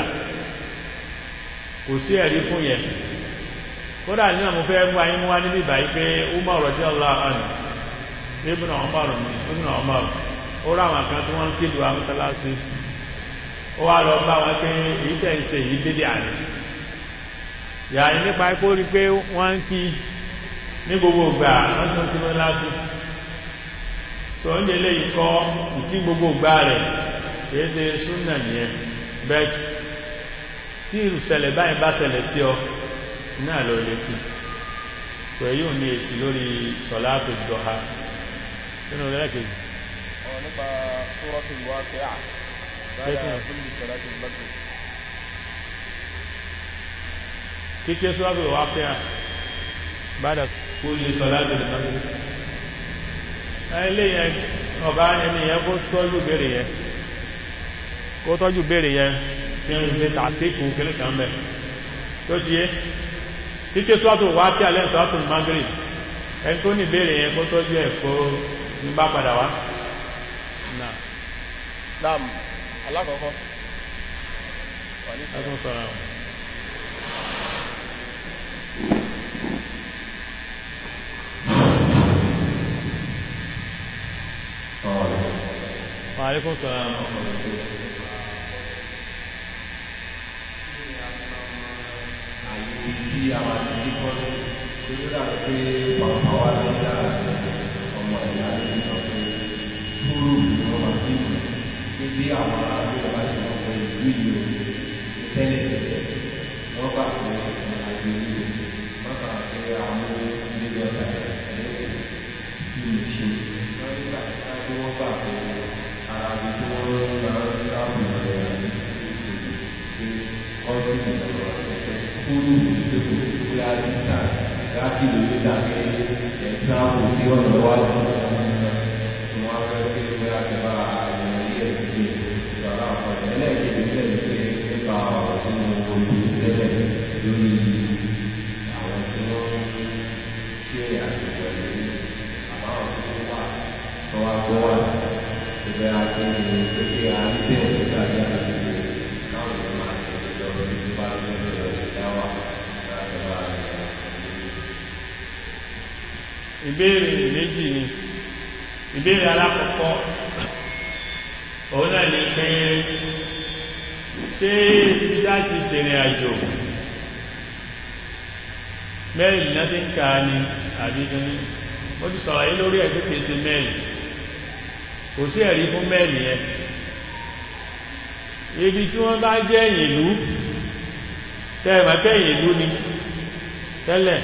kò sí ẹ̀rí fún yẹn kódà ní àwọn fẹ́ mú ayé mú wá níbi ìbáyí pé Umar radiyallahu anhu Ibn Umar Ibn Umar ó ráwọn kan tí wọ́n ń kéde wa mọ́sálásí ó wá lọ bá wọn pé èyí tẹ̀ ń ṣe èyí dédé àná yàrá nípa ipò rí pé wọ́n ń kí ní gbogbo ìgbà wọ́n tún kí wọ́n lásì so oúnjẹ lè kọ́ ìkí gbogbo ìgbà rẹ̀ kìí ṣe súnnà nìyẹn bet tí ìrùsẹ̀lẹ̀ báyìí bá ṣẹlẹ̀ sí ọ náà lọ lè kí so èyí ò ní èsì lórí sọ̀látù dọ̀ha nínú rẹ̀ kejì nípa suratul waqi'ah ba'da kulli salatil maghrib kíké suratul waqi'ah bada kúlì sọ́láti lè mọ́sí ilé yẹn ọba ẹni yẹn kó tọ́jú bèèrè yẹn kó tọ́jú bèèrè yẹn kí n ṣe tàtíkù kìlì kan bẹ̀ tó ti yé kíké sọ́tò wá kí alẹ́ sọ́tò maghrib ẹni tó ní bèèrè yẹn kó tọ́jú ẹ̀ kó ń bá padà wá naam alákọ̀ọ́kọ́ wà ní ẹkùn sọ́ra Wàhálẹ́kùn sọ́ra tí a máa ti kọ́ sí tó tó dà pé pàpà wá ní sára ọmọ ìyá ní sọ pé fúrú ni wọ́n máa fi pé bí àwọn aráàlú bá ti mọ̀ pé ìlú ìlú tẹ́lẹ̀ tẹ́lẹ̀ wọ́n bá pé àjò ìlú wọ́n bá pé àwọn ilé ọ̀tà ẹ̀ẹ́dẹ̀ ìlú ṣe wọ́n nígbà tí wọ́n bá pé ara bí tí wọ́n máa ń sáàbù rẹ̀ àti ọdún ìjọba kúrú ìdókòwò tí a ti ta láti lè ní dàgbé ẹ̀ka kò sí ọ̀nà wájú tí wọ́n fẹ́ pé pé àtẹ̀bá àwọn ilé ẹ̀sìn ìgbàlá àpàdé ẹlẹ́ẹ̀kejì tẹ̀lé pé nípa ọ̀rọ̀ tí mo wo ìlú tẹ́lẹ̀ lórí àwọn tí wọ́n ṣe àtẹ̀wọ̀ ẹ̀lú àbáwọn tí wọ́n wà tó wá gbọ́ wà ìgbẹ́ àti ìgbésẹ̀ àríbẹ̀ nígbà tí a ti ṣe káwọn ìlú máa tẹ̀lé lọ sí bá lọ́wọ́ dáwà láti bá ìbéèrè méjì ni ìbéèrè alákọ̀ọ́kọ́ òun náà ni pé ṣé ìdá ti ṣèrìn àjò mẹ́rin náà ti ń ká ní àbíkíní ó ti sọ̀rọ̀ yí lórí ẹ̀gbẹ́ kèsè mẹ́rin kò sí ẹ̀rí fún mẹ́rin yẹn ibi tí wọ́n bá jẹ́ ìlú tẹ́ẹ̀mọ̀kẹ́ ìlú ni tẹ́lẹ̀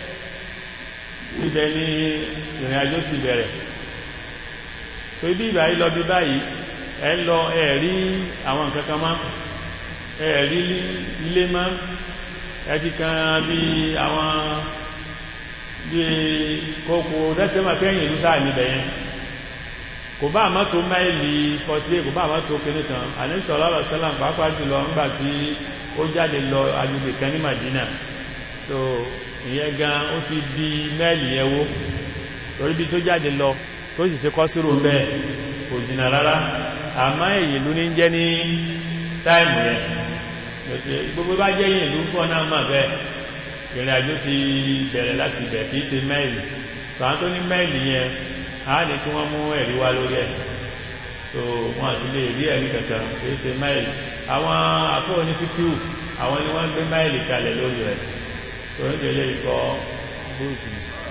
ibẹ̀ ni ìrìn àjò ti bẹ̀rẹ̀ so ibi ìbà yìí lọ bí báyìí ẹ lọ ẹ̀rí àwọn nǹkan kan má ẹ̀rí ilé má ẹ̀tì kan bí àwọn bí kòkò tẹ́tẹ́mọ̀kẹ́ ìlú sáà níbẹ̀ yẹn kò bá àmọ́ tó máìlì 48 kò bá àmọ́ tó kéré kan àníṣọ́ lọ́rọ̀ sẹ́lá pàápàá jùlọ ńgbà tí ó jáde lọ agbègbè kan ní Madina so ìyẹn gan ó ti di mẹ́ẹ̀lì yẹn wó torí bí tó jáde lọ tó sì ṣe kọ́sírò bẹ́ẹ̀ kò jìnà rárá àmọ́ èyí ló ní jẹ́ ní táìmù yẹn gbogbo bá jẹ́ yìí ìlú fún ọ̀nà mà bẹ́ẹ̀ ìrìn àjò ti bẹ̀rẹ̀ láti bẹ̀ kìí ṣe mẹ́ẹ̀lì tàwọn tó ní mẹ́ẹ̀lì yẹn a ní kí wọ́n mú ẹ̀rí wá lórí ẹ̀ so wọ́n sì lè rí ẹ̀rí kankan kìí ṣe máìlì àwọn àfóò ní fífíù àwọn ni wọ́n gbé máìlì kalẹ̀ lórí rẹ̀ so ní tẹ̀lé ikọ̀ bóòtù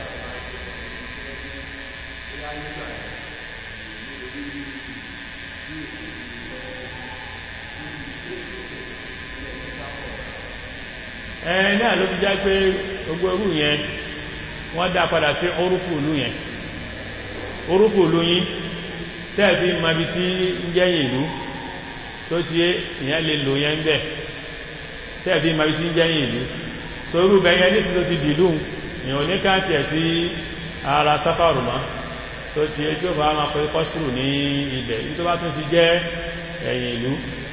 ẹ̀ náà ló fi já pé gbogbo orú yẹn wọ́n dá padà sí orúkú ìlú yẹn orúkú olóyìn tẹ́ẹ̀fí mabi tí ń jẹ́yìn ìlú tó ti yé ìyẹn lè lò yẹn bẹ̀ tẹ́ẹ̀fí ma bí tí ń jẹ́yìn ìlú so irú bẹ̀yẹn ní sí tó ti dìlú èèyàn ní káàtì ẹ̀ sí ara sáfàrù mọ́ tó ti é tí ó bá máa pẹ́ kọ́sùrù ní ibẹ̀ ní tó bá tún ti jẹ́ ẹ̀yìn ìlú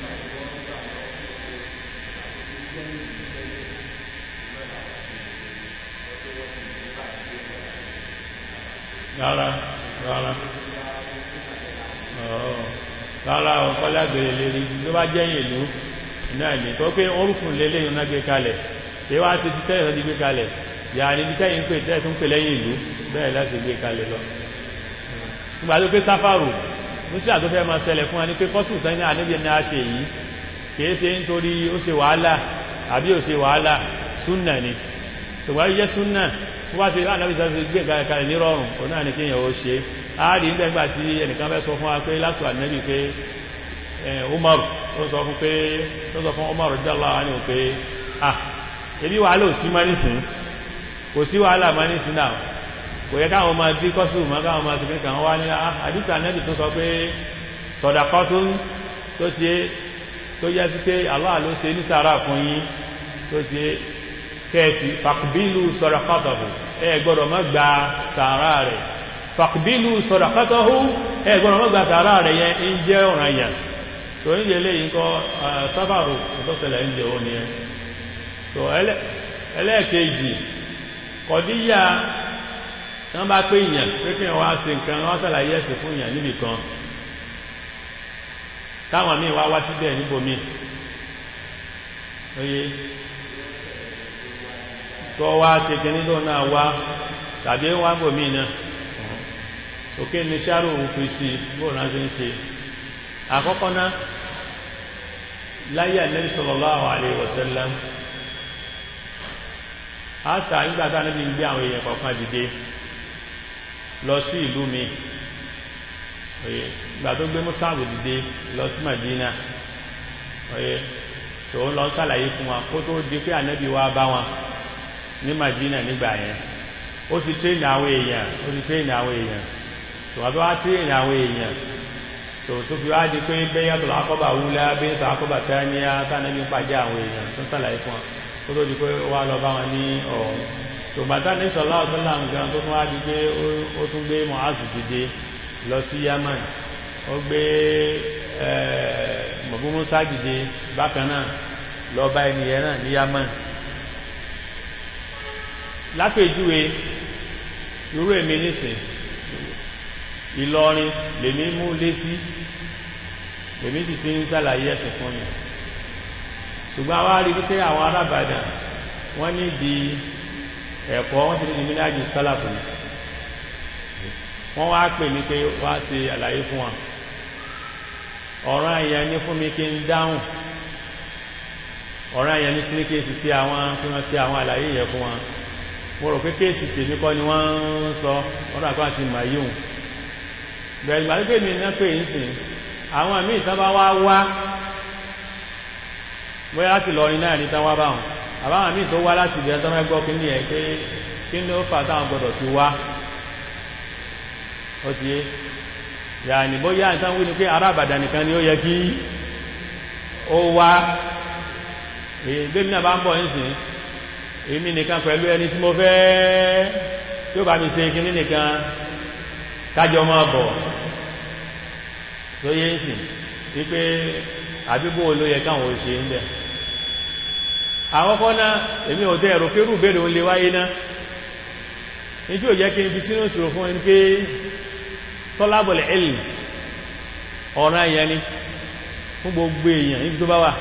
rárá rárá ọ̀ọ́ rárá ọ̀kọ́lá gbèrè lérí ló bá jẹ́yìn ìlú náà ní tó pé orúkùn lélé ìrìnà gbé kalẹ̀ tí wá sí ti tẹ́lẹ̀ ti gbé kalẹ̀ yà ní bí tẹ́yìn pé tẹ́ẹ̀ tún pè lẹ́yìn ìlú bẹ́ẹ̀ láti gbé kalẹ̀ lọ nígbà tó pé sáfàrù ní sí àtúfẹ́ máa ṣẹlẹ̀ fún wa ní pé kọ́sùn tán ní àníbi ní a ṣe yìí kìí ṣe nítorí ó ṣe wàhálà àbí ó ṣe wàhálà súnà ni ṣùgbọ́n yẹ́ súnà tó bá ṣe láàrín tó gbé kalẹ̀ ní rọrùn ó náà ní kí èèyàn ó ṣe á rí nígbà tí ẹnìkan fẹ́ sọ fún wa pé lásù ànẹ́bì pé Umar ó sọ fún pé ó sọ fún Umar radiyallahu anhu pé ah ebi wàhálà ò sí má nísìn kò sí wàhálà má nísìn náà kò yẹ káwọn máa bí kọ́sù mọ́ káwọn máa tìkẹ́ kàn wá ní àdísà nẹ́bì tó sọ pé sọ̀dàkọ́ tó ti tó yẹ sí pé Allah ló ṣe ní sàárà fún yín tó ti kẹ́ẹ̀sì fàkbílù sọ̀dàkọ́tọ̀hù ẹ gbọ́dọ̀ má gba sàárà rẹ̀ fàkbílù sọ̀dàkọ́tọ̀hù ẹ gbọ́dọ̀ má gba sàárà rẹ̀ yẹn ń jẹ́ ọ̀ranyàn tó ń yẹ léyìn kọ́ sábàrù ìtọ́sẹ̀lẹ̀ ń jẹ́ òní ẹ tó ẹlẹ́ẹ̀kejì kọ̀díyà wọ́n bá pé ìyàn pé kí wọ́n wá sí nǹkan wọ́n sàlàyé ẹ̀sìn fún ìyàn níbì kan táwọn míì wá wá síbẹ̀ níbòmí oye tó wá ṣe kí nílò náà wá tàbí wá bòmí náà òkè ní sáàrù òun fi sí bóòrùn láti ń ṣe àkọ́kọ́ náà láyé Ànábì sallallahu alaihi wasallam àtà nígbàtà níbi gbé àwọn èèyàn kọ̀ọ̀kan dìde lọ sí ìlú mi oye ìgbà tó gbé mùsáàbù dìde lọ sí Madina oye so ó lọ sàlàyé fún wa kó tó di pé ànábì wá bá wọn ní Madina nígbà yẹn ó ti tréènì àwọn èèyàn ó ti tréènì àwọn èèyàn so wọ́n tó wá tréènì àwọn èèyàn so tó fi wá di pé bẹ́yà tó lákọ́bà wúlá bẹ́yà tó lákọ́bà tẹ́níyà tánàbí pàjá àwọn èèyàn tó sàlàyé fún wa kó tó di pé wá lọ bá wọn ní ọ̀hún tòbátá ní sọ̀lá ọ̀sọ́lá nǹkan tó tún wá di pé ó tún gbé Mu'azu dìde lọ sí Yaman ó gbé mọ̀búmúsá dìde bákan náà lọ bá ẹniyẹ náà ní Yaman lápèjúwe irú èmi nísìn Ìlọrin lèmi mú lé sí lèmi sì ti ń sàlàyé ẹ̀sìn fún yìí ṣùgbọ́n wá rí wípé àwọn arábàdàn wọ́n ní di ẹ̀kọ́ wọ́n ti ní míláàjì sálàfù wọ́n wá pè mí pé wá ṣe àlàyé fún wọn ọ̀ràn àyà ní fún mi kí n dáhùn ọ̀ràn àyà ní sí ní kéèsì sí àwọn kí wọ́n sí àwọn àlàyé yẹ fún wọn mo rò pé kéèsì tèmi kọ́ ni wọ́n ń sọ ọ̀rọ̀ àkọ́ àti mayun bẹ̀rẹ̀ ìgbà pé mi ná pé ń sìn àwọn àmì ìtàn bá wá wá bóyá láti lọrin náà ní tán wá báwọn àbáwọn míì tó wá láti ìbẹ̀rẹ̀ tó mẹ́gbọ́ kí ní ẹ̀ pé kí ní ó fà táwọn gbọdọ̀ fi wá ó ti yé yà ní bóyá ìtàn wí ní pé ará Ìbàdàn nìkan ni ó yẹ kí ó wá ìgbémi náà bá ń bọ̀ nísìn èmi nìkan pẹ̀lú ẹni tí mo fẹ́ tí ó bá mi ṣe kíní nìkan kájọ máa bọ̀ tó yé ń sìn wípé àbíbò ló yẹ káwọn ò ṣe ń bẹ̀ àkọ́kọ́ náà èmi ò tẹ́ ẹ̀rọ pérù bèèrè òun lè wáyé náà ní tí ò jẹ́ kí n fi sínú ìṣòro fún ẹni pé tọ́lábọ̀lẹ̀ ẹ̀lì ọ̀ràn èèyàn ni fún gbogbo èèyàn níbi tó bá wà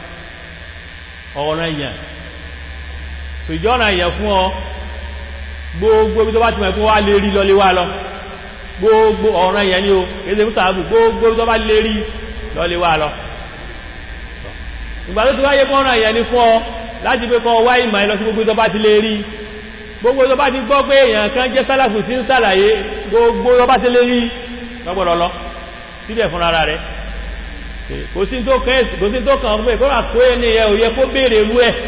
ọ̀ràn èèyàn so ìjọ ọ̀ràn èèyàn fún ọ gbogbo ibi tó bá ti mọ̀ fún wá lè rí lọ lè wá lọ gbogbo ọ̀ràn èèyàn ni o kéde fún sàábù gbogbo ibi tó bá lè rí lọ lè wá lọ ìgbà tó ti wáyé fọ́nà èèyàn ni fún ọ láti pé kọ́ wá ìmọ̀ ẹlọ sí gbogbo tó bá ti lè rí gbogbo tó bá ti gbọ́ pé èèyàn kan jẹ́ sálàfù tí ń sàlàyé gbogbo tó bá ti lè rí lọ́gbọ̀dọ̀ lọ síbẹ̀ fún ara rẹ̀ kò sí tó kàn fún ẹ̀kọ́ àkó ẹni ẹ̀ òye kó béèrè rú ẹ̀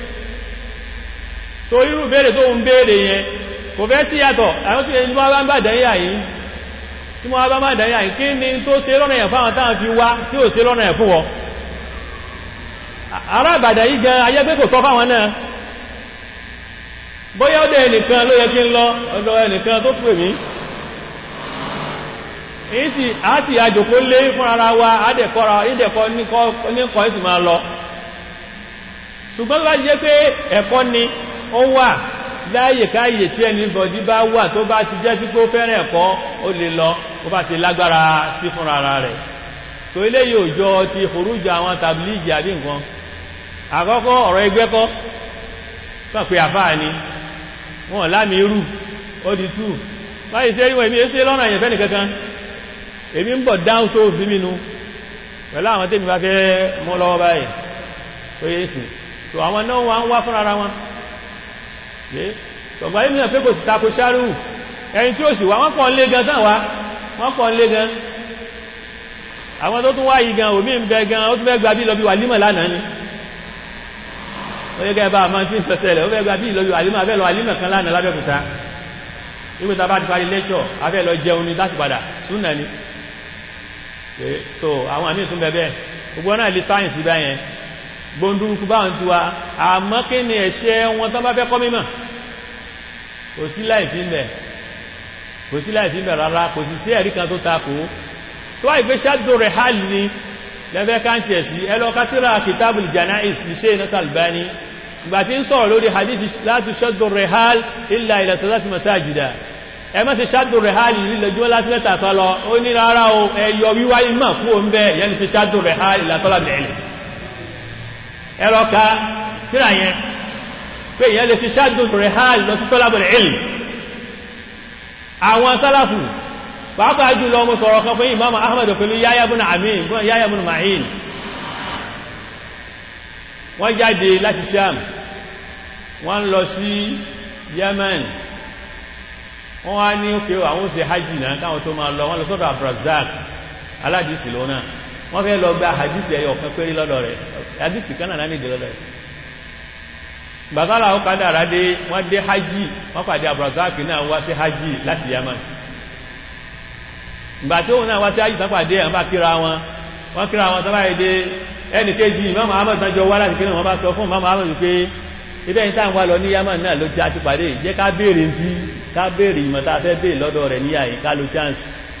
tó irú béèrè tó ń béèrè yẹn kò fẹ́ sí yàtọ̀ àwọn tí wọ́n bá ń bà dáyà yìí tí wọ́n bá má dáyà yìí kí ni tó ṣe lọ́nà ẹ̀ fáwọn táwọn fi wá tí ò ṣe lọ́nà ẹ̀ fún wọn ará Ìbàdàn yìí gan ayé pé kò tọ́ fáwọn náà bóyá ọdẹ ẹnìkan ló yẹ kí ń lọ ọ̀dọ̀ ẹnìkan tó pè mí èyí sì àti àjòkó lé fún ara wa àdẹ̀kọ́ra ìdẹ̀kọ́ níkọ́ ìsì máa lọ ṣùgbọ́n bá jẹ́ pé ẹ̀kọ́ ni ó wà láyè káyè tí ẹni bọ̀dí bá wà tó bá ti jẹ́ sí pé ó fẹ́ràn ẹ̀kọ́ ó lè lọ ó bá ti lágbára sí fún ara rẹ̀ tó ilé yóò jọ ti forújà àwọn tàbílìgì àbí nǹkan àkọ́kọ́ ọ̀rọ̀ ẹgbẹ́ kọ́ kàn pé àfáà ni wọ́n lámì irú ó di tú báyìí sí ẹ̀yìn èmi èsè lọ́nà ìyẹ̀fẹ́ nìkankan èmi ń bọ̀ dáhùn tó fi mínú pẹ̀lú àwọn tèmi bá fẹ́ mọ́ lọ́wọ́ báyìí tó yé sí so àwọn náà wọ́n wá fún ara wọn tọ̀gbà yìí mìíràn pé kò sì tako ṣáàrù ẹni tí ó sì wá wọ́n pọ̀ lé gan tán wá wọ́n pọ̀ lé gan àwọn tó tún wá yìí gan òmí ń bẹ gan ó tún fẹ́ gba bí lọ bí wà límọ̀ lánàá ni ó yẹ gẹ́gẹ́ bá àmọ́ tí ń fẹsẹ̀ rẹ̀ ó fẹ́ gba bí lọ bí wà límọ̀ abẹ́ lọ àlímọ̀ kan lánàá lábẹ́kúta nígbàtà bá ti parí lẹ́kṣọ̀ abẹ́ lọ jẹun ni láti padà súnà ni so àwọn àmì ìtún bẹ̀bẹ̀ gbogbo náà lè táyìn sí báyẹn gbóndúrúkú báwọn ti wa àmọ́ kí ni ẹ̀ṣẹ̀ wọn tán bá fẹ́ kọ́ mímọ̀ kò sí láìfí ń bẹ̀ kò sí láìfí ń bẹ̀ rárá kò sí sí ẹ̀rí kan tó takò tó wáyé pé ṣáàdù rẹ̀ hálì ni lẹ́fẹ́ káńtì ẹ̀ sí ẹlọ kátírà kìtàbùl janais ní ṣe iná sàlbáni ìgbà tí ń sọ̀rọ̀ lórí hadithi láti ṣáàdù rẹ̀ hálì illa ila salati masajida ẹ má ṣe ṣáàdù rẹ̀ hálì lílẹ̀ jùmọ́ láti mẹ́ta tọ́ lọ ó ní rárá o ẹyọ wíwá ìmọ̀ kú o ń bẹ́ yẹn ṣe ṣáàdù rẹ̀ hálì látọ́lá bẹ̀rẹ̀ ẹlọ ka tíra yẹn pé ìyẹn lè ṣe ṣáàdù rẹ̀ hálì lọ sí tọ́lá bẹ̀rẹ̀ àwọn sálàfù pàápàá jùlọ mo sọ̀rọ̀ kan fún imam ahmad pẹ̀lú yáyà bún amin fún yáyà bún ma'in wọ́n jáde láti sham wọ́n lọ sí yemen wọ́n wá ní òkè àwọn ṣe hajji náà káwọn tó máa lọ wọ́n lọ sọ́dọ̀ abrazak aládìsì lónà wọ́n fẹ́ lọ gba hadisi ẹ̀yọ kan péré lọ́dọ̀ rẹ̀ hadisi kan náà nídìí lọ́dọ̀ rẹ̀ gbàtàlà ó padà rádé wọ́n dé hajji wọ́n pàdé abrazak náà wá sí hajji láti yemen ìgbà tí òun náà wá sí ayé ìtàpàdé àwọn bá kíra wọn wọ́n kíra wọn tọ́bá èdè ẹnì kejì Imam Ahmad tánjọ wá láti kíra wọn bá sọ fún Imam Ahmad pé ibẹ̀ ní táwọn wá lọ ní Yaman náà ló ti á ti pàdé jẹ́ ká béèrè tí ká béèrè ìmọ̀ tá a fẹ́ béèrè lọ́dọ̀ rẹ̀ ní àyè ká lo chance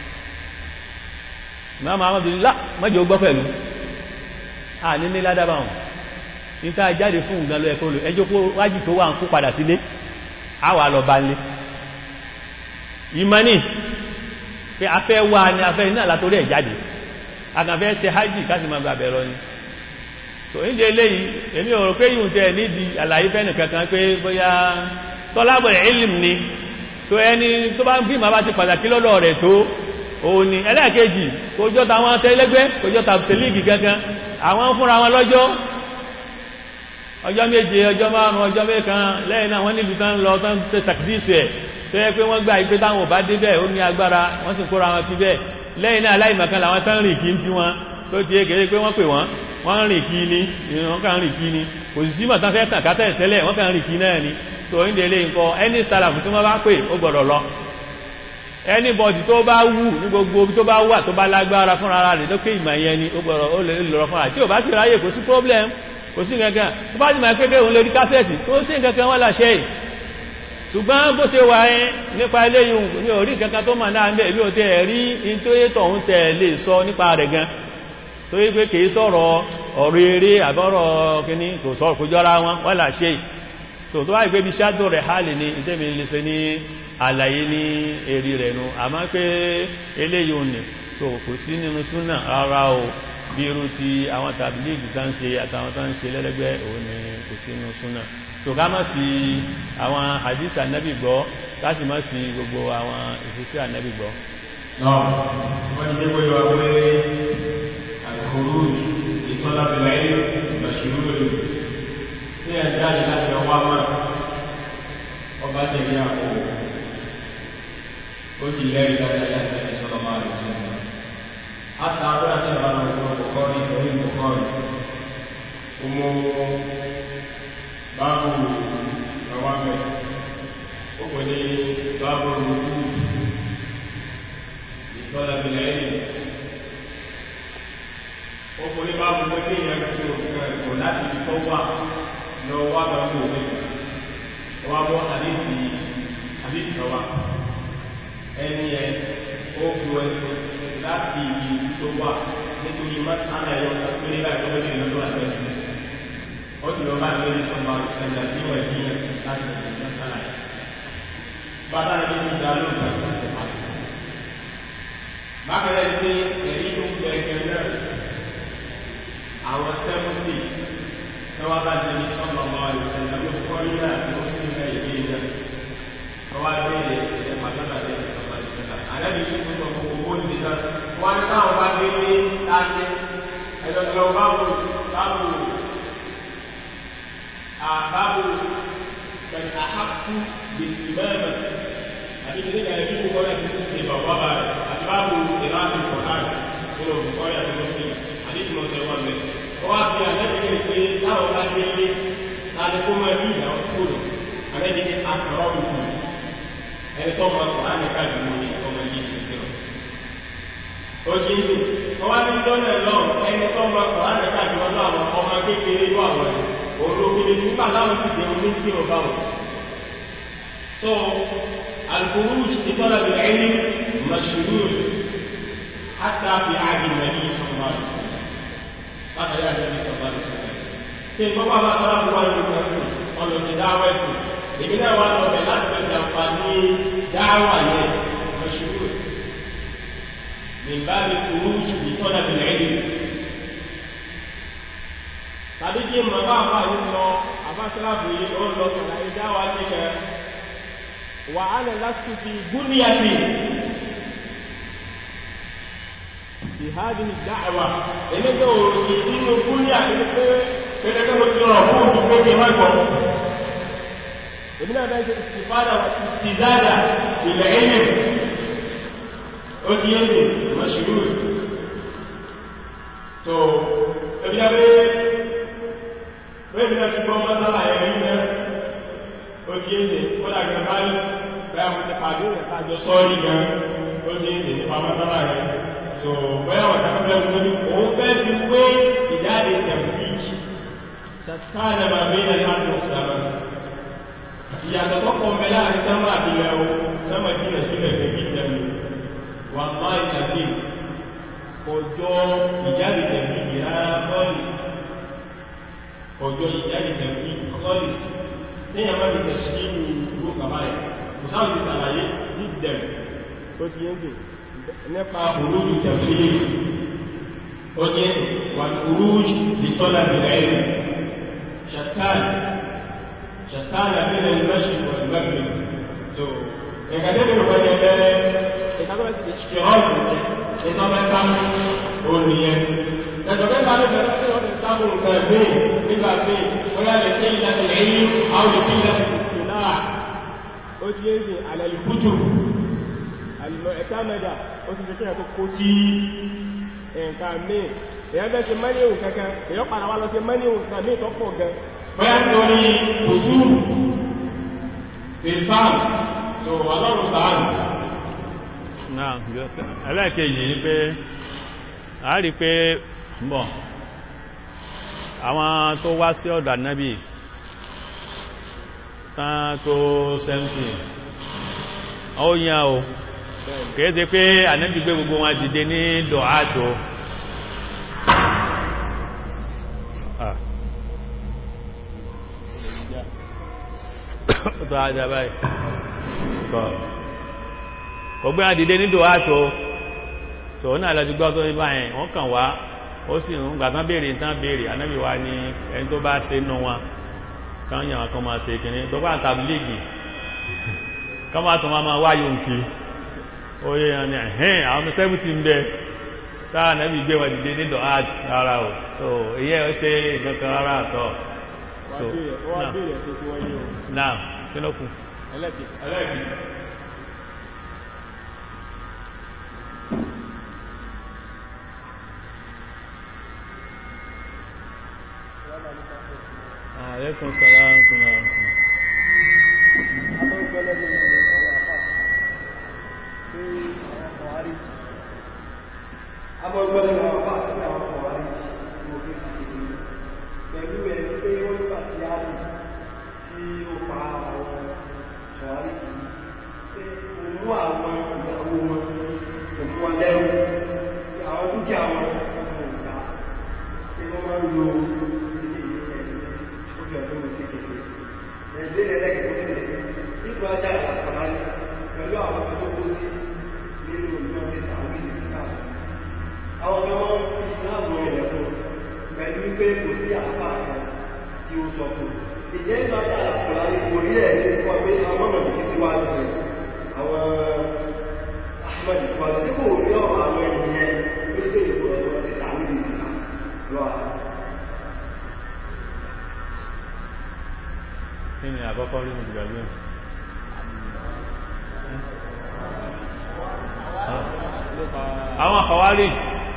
Imam Ahmad ní lá mọ́jọ gbọ́ pẹ̀lú à ní ní ládàbà wọn ní tá a jáde fún nǹkan lọ ẹ̀kọ́ ẹjọ́ kó wájì tó wà ń kó padà sílé á wà lọ bá ń lé ìmọ̀ ní pé afẹ́ wà ní afẹ́ iná látorí ẹ̀ jáde agàfẹ́ ṣe hajji káti ma gbàbẹ̀ lọ ni so ní jẹ́ léyìí èmi ò rò pé yíò tẹ́ nídi àlàyé fẹ́ nìkankan pé bóyá tọ́lábọ̀ ilim ni so ẹni tó bá ń bí ma bá ti pàtàkì lọ́dọ̀ rẹ̀ tó òun ni ẹlẹ́ẹ̀kejì kò jọ tàwọn tẹ́lẹ́gbẹ́ kò jọ tàbílíìgì kankan àwọn fúnra wọn lọ́jọ́ ọjọ́ méje ọjọ́ márùn ọjọ́ mẹ́kan lẹ́yìn náà wọ́n níbi tán lọ tán ṣe tàkìdíṣù ẹ̀ tó yẹ pé wọ́n gbà ìpé táwọn ò bá dé bẹ́ẹ̀ ó ní agbára wọ́n sì kóra wọn fi bẹ́ẹ̀ lẹ́yìn náà aláìmọ̀kan làwọn tán rìn kí ń tí wọn tó ti égèrè pé wọ́n pè wọ́n wọ́n rìn kí ní wọ́n kàn rìn kí ní kò sí símọ̀ tán fẹ́ tàn kátẹ̀ tẹ́lẹ̀ wọ́n kàn rìn kí náà ni tó ń délé nǹkan ẹni sálàfù tí wọ́n bá pè ó gbọ́dọ̀ lọ ẹni bọ̀dì tó bá wù ní gbogbo tó bá wà tó bá lágbára fúnra rẹ̀ tó pé ìmọ̀ yẹn ni ó gbọ́dọ̀ ó lè lọ fúnra tí ò bá ti ráyè kò sí problem kò sí nǹkan tó bá ti máa pé pé òun lè rí kásẹ̀tì kò sí nǹkan wọ́n láṣẹ́ yìí ṣùgbọ́n bó ṣe wà ẹ́ nípa eléyìn ní orí kankan tó mà náà bẹ̀ẹ̀ bí o tẹ́ rí in tó yé tọ̀hún tẹ̀ lè sọ nípa rẹ̀ gan tó yí pé kìí sọ̀rọ̀ ọ̀rọ̀ eré àbọ́rọ̀ kíní kò sọ̀rọ̀ kò jọra wọn wọ́n là ṣe so tó wáyé pé bí ṣáàdù rẹ̀ hálì ní ìtẹ́mi lè ṣe ní àlàyé ní èrì rẹ̀ nu àmọ́ pé eléyìí ò ní so kò sí nínú súnà rárá o bí irú ti àwọn tàbílíìgì tán ṣe àtàwọn tán ṣe lẹ́lẹ́gbẹ́ òun ni kò sí nínú súnà tó ká mọ́ sí àwọn hadith ànábì gbọ́ láti mọ́ sí gbogbo àwọn ìṣẹ́sí ànábì gbọ́. náà wọ́n jẹ́ pé wà pé àkòrò ìtọ́lábìlẹ̀ ìgbàṣìrò rẹ̀ ní ẹ̀dá láti ọwá mọ́ ọba tẹ̀lé àpò ó sì lẹ́rìí dáadáa láti ẹni sọ́lọ́ máa rẹ̀ sí ọmọ àtàwọn àti àwọn ọmọ ọkọ̀ ní ìsọ̀rí ìkọ̀kọ̀ rẹ̀ báàbù àwámẹ́ ó pè ní báàbù rúrú ìtọ́lábìlẹ̀ ẹ̀yìn ó oníbà gbogbo tí èèyàn fi òfin ẹ̀kọ́ láti fi tó wà lọ wá lọ sí òfin wá bọ́ àdéhì àdéhì lọ́wà ẹni ẹ ó bu ẹsẹ̀ láti ibi tó wà nítorí mọ́sánà ẹ̀yọ tó ní báyìí tó wọ́n ti lọ́dọ̀ àtẹ́sí ó sì lọ bá ń lórí sọ́mà ẹ̀dà tí wọ́n ẹ̀dí yẹn láti ọ̀dọ̀ mọ́sánà ẹ̀ bàbá rẹ̀ ti dá lóògbé ẹ̀sẹ̀ pàtó bákẹ́rẹ́ ní ẹ̀rí tó gbẹ ẹgbẹ́ náà àwọn sẹ́mùtì tọ́wọ́ bá jẹ́ ní sọ́mà ọmọ ìṣẹ̀lẹ̀ ló kọ́ nílà tí ó sì ń bẹ̀ ìdí náà tọ́wọ́ bẹ́ẹ̀ ẹ̀ pàtàkì àti sọ́mà ìṣẹ̀lẹ̀ àlẹ́bí tó sọ fún owó ti náà wọ́n ní táwọn bá gbé ní láti ẹ̀dọ̀dọ̀ báwo báwo àbáwo pẹ̀lú àhákú bìtì mẹ́rin àti ìdílé kan ẹbí kúkọ́ rẹ̀ ti ti bàbá bá rẹ̀ àti báwo ìlànà ìfọ̀hán nínú òkúkọ́ rẹ̀ àti mọ́sílẹ̀ àti ìdílé ọ̀sẹ̀ wọn bẹ̀. ó wá fi àlẹ́bí rẹ̀ pé táwọn bá gbé ní láti kó máa ní ìyàwó kúrò àlẹ́bí ní àkàrọ̀ òkú ẹni tó máa kọ̀ láti ká jù ní ọmọ yìí ìgbìmọ̀. ó di ní wọ́n wá ní lọ́nà lọ́n ẹni tó máa kọ̀ láti ká jù lọ́nà àwọn ọmọ kékeré ló àwọn olókèlè nígbà láwọn ti dẹ̀wọ̀n ní kí ọba wọn. so الخروج لطلب العلم مشروع حتى في عهد النبي صلى الله عليه وسلم هذا يا النبي صلى الله عليه وسلم كيف بابا ما صار هو المكسر قال له دعوتي لمن هو لو بلغت بالجنفاني دعوة مشروع من باب الخروج لطلب العلم tàbí kí n bàbá àbá yìí lọ àbá síláàbù yìí ó lọ sọ̀rọ̀ ìdáwà nígbà وأنا لست في بنيتي في هذه الدعوة إنك يجين بنية كده مجرى فوق بيتي مجرى ابن هذا استفادة واستزادة بالعلم أديني مشهور so ebi abe ebi na ti gbọ́ mọ́sálà ẹ̀rí náà ó ti ń dè kódà gan báyìí bẹ́ẹ̀ mo ti pàdé rẹ̀ kájọ sọ́ọ́rí gan ó ti ń dè nípa mọ́sára rẹ̀ so bẹ́ẹ̀ wọ́n ṣàkóso ẹ̀kú tó ní òun fẹ́ fi wé ìjáde tẹ̀wíìkì ṣàtàlẹ̀ máa bí ẹ̀ka tó sàmà ìyàtọ̀ tó kọ́ mẹ́ láàrin sánmà àbílẹ̀ o sánmà jìnà sílẹ̀ fẹ́ bí tẹ̀wí wà má ìtàgé ọjọ́ ìjáde tẹ̀wíìkì rárá kọ́lìs ọjọ́ ìjáde tẹ̀wíìkì kọ́lìs téèyàn bá ti tẹ̀sí nínú ìgbó kàbá ẹ̀ kò sáà ti tàlàyé dídẹ̀m tó ti yẹn sè nípa òrùjú tẹ̀sí ó ní wà òrùjú lè tọ́lá bẹ̀rẹ̀ ẹ̀ ṣàtàn ṣàtàn àbẹ̀rẹ̀ ìmọ̀ṣì wà ìgbàgbé so ẹ̀ka tẹ́lẹ̀ wọ́n yẹ bẹ́ẹ̀ ẹ̀ka tó ti ṣe ọ́ọ̀dù ẹ̀ka mẹ́ta ó nìyẹn ẹ̀sọ̀ mẹ́ta ló bẹ̀rẹ̀ tí wọ́n ti sábò nǹkan míì nígbà míì wọ́n yà lè ṣe ìdájọ́ ẹ̀yìn àwọn ìpínlẹ̀ ìtìláà ó ti yẹ́ sí alẹ́lùkútù alìmọ̀ ẹ̀kámẹ́dà ó sì ṣekí ẹ̀kọ́ kó sí ẹ̀ǹkà míì èyàn bẹ́ ṣe mẹ́lẹ̀hùn kankan èyàn padà wá lọ sí mẹ́lẹ̀hùn kan míì tó pọ̀ gan bóyá torí òṣùrù ìfàm tó ọlọ́run sáàrùn náà ẹlẹ́ẹ̀kejì ní pé a rí pé bọ̀ àwọn tó wá sí ọ̀dọ̀ ànábì tán tó 70 ó yán o kìí ṣe pé ànábì gbé gbogbo wọn dìde ní dọ̀átò tó ajá báyìí kò gbé wọn dìde ní dọ̀átò tó náà lọ́jú gbọ́ tó ní báyìí wọ́n kàn wá ó sì ń gbàtán béèrè tán béèrè ànábì wá ní ẹni tó bá ṣe nù wọn kan yàn kan máa ṣe kìíní tó bá tàbí lègì kan máa tó máa máa wáyé òǹkì oye yàn ní ẹ̀hẹ́n àwọn ọmọ sẹ́bùtì ń bẹ táà ànábì gbé wọn dìde nídọ̀ art rárá o so iye ó ṣe ìkankan rárá àtọ́ so náà kí ló kù ẹlẹ́ẹ̀kì Alaikum salaam wa rahmatullahi Abọ́gbọ́lẹ̀ àwọn àpá àti àwọn ọ̀rọ̀ àríjì. pẹ̀lú ẹni pé wọ́n nígbà tí a lè tí ó pa àwọn ṣọ̀wárí pé kò mú àwọn ìyàwó wọn kò mú wọn lẹ́rù àwọn dúkìá wọn kò gbà pé wọ́n máa ń lo ilé ìlú ẹ̀ ó fi ọdún mi sí kékeré ẹ̀dẹ́ ẹlẹ́gẹ̀ẹ́ nígbà ajá ìlàsọ̀láyé pẹ̀lú àwọn tó kó sí nínú ìlú ọdún àwọn ìlú káàkiri àwọn ọmọ ìsìláàmù rẹ̀ fún pẹ̀lú wípé kò sí àpá kan tí ó sọ fún ìjẹ́ ìgbà ajá ìlàsọ̀láyé kò rí ẹ̀ ní fún ọgbẹ́ àwọn ọmọ ìlú tí wá sí àwọn ahmed ìsúwájú tí kò rí ọ̀rọ̀ àwọn ènìyàn wípé ìlú ọdún ti tàwí ìlú lọ́wọ́ kí ni àkọ́kọ́ rí mùsùlùmí gbàgbé àwọn àkọwárí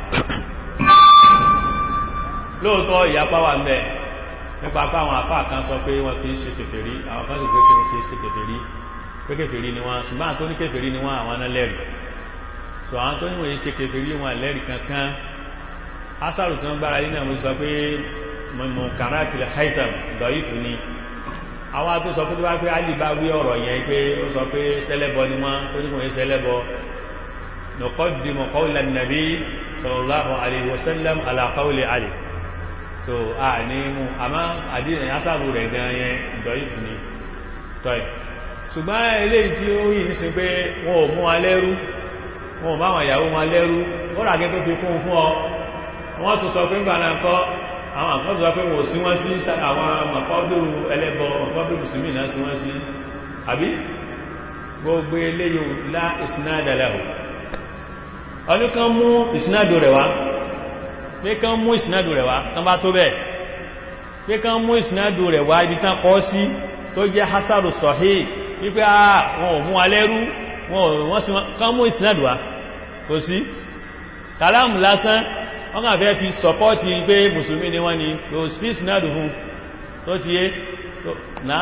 lóòótọ́ ìyapa wà ń bẹ̀ nípa pé àwọn àfáà kan sọ pé wọ́n kìí ṣe kèfèrí àwọn kan sì pé kí wọ́n ṣe ṣe kèfèrí pé kèfèrí ni wọ́n ṣùgbọ́n tó ní kèfèrí ni wọ́n àwọn náà lẹ́rìí so àwọn tó níwòye ṣe kèfèrí wọn lẹ́rìí kankan asàrù tí wọ́n gbára yìí náà mo sọ pé mọ̀ kàràkìlì haitam dọ̀yìfù ni àwọn tó sọ pé tó bá pé alì bá wí ọ̀rọ̀ yẹn pé ó sọ pé sẹ́lẹ̀bọ ni wọ́n tó ní kò ní sẹ́lẹ̀bọ nuqaddimu qawla an-nabi sallallahu alayhi wa sallam ala qawli Ali so a ní mú àmá àdínà asàrù rẹ̀ gan yẹn dọ̀yìfù ni tọ́ì ṣùgbọ́n eléyìí tí ó yìí sí pé wọn ò mú wa lẹ́rú wọn ò bá wọn ìyàwó wọn lẹ́rú ó ràgẹ́ tó fi kún fún ọ wọ́n tún sọ pé ń gbà náà kọ́ àwọn àkọ́dù wá pé wọ́n sí wọ́n sí àwọn mọ̀kọ́dùrù ẹlẹ́bọ mọ̀kọ́dùrù mùsùlùmí náà sí wọ́n sí àbí gbogbo eléyò lá ìsinádà lẹ́hù ọdún kan mú ìsinádò rẹ̀ wá pé kan mú ìsinádò rẹ̀ wá tán bá tó bẹ́ẹ̀ pé kan mú ìsinádò rẹ̀ wá ibi tán kọ́ sí tó jẹ́ hasaru sọ̀hí wípé à wọn ò mú alẹ́rú wọ́n sí kan mú ìsinádò wá kò sí kàlámù lásán wọ́n kàn fẹ́ fi sọpọ́tì pé mùsùlùmí ni wọ́n ni ló sí ìsinádù fún tó ti yé náà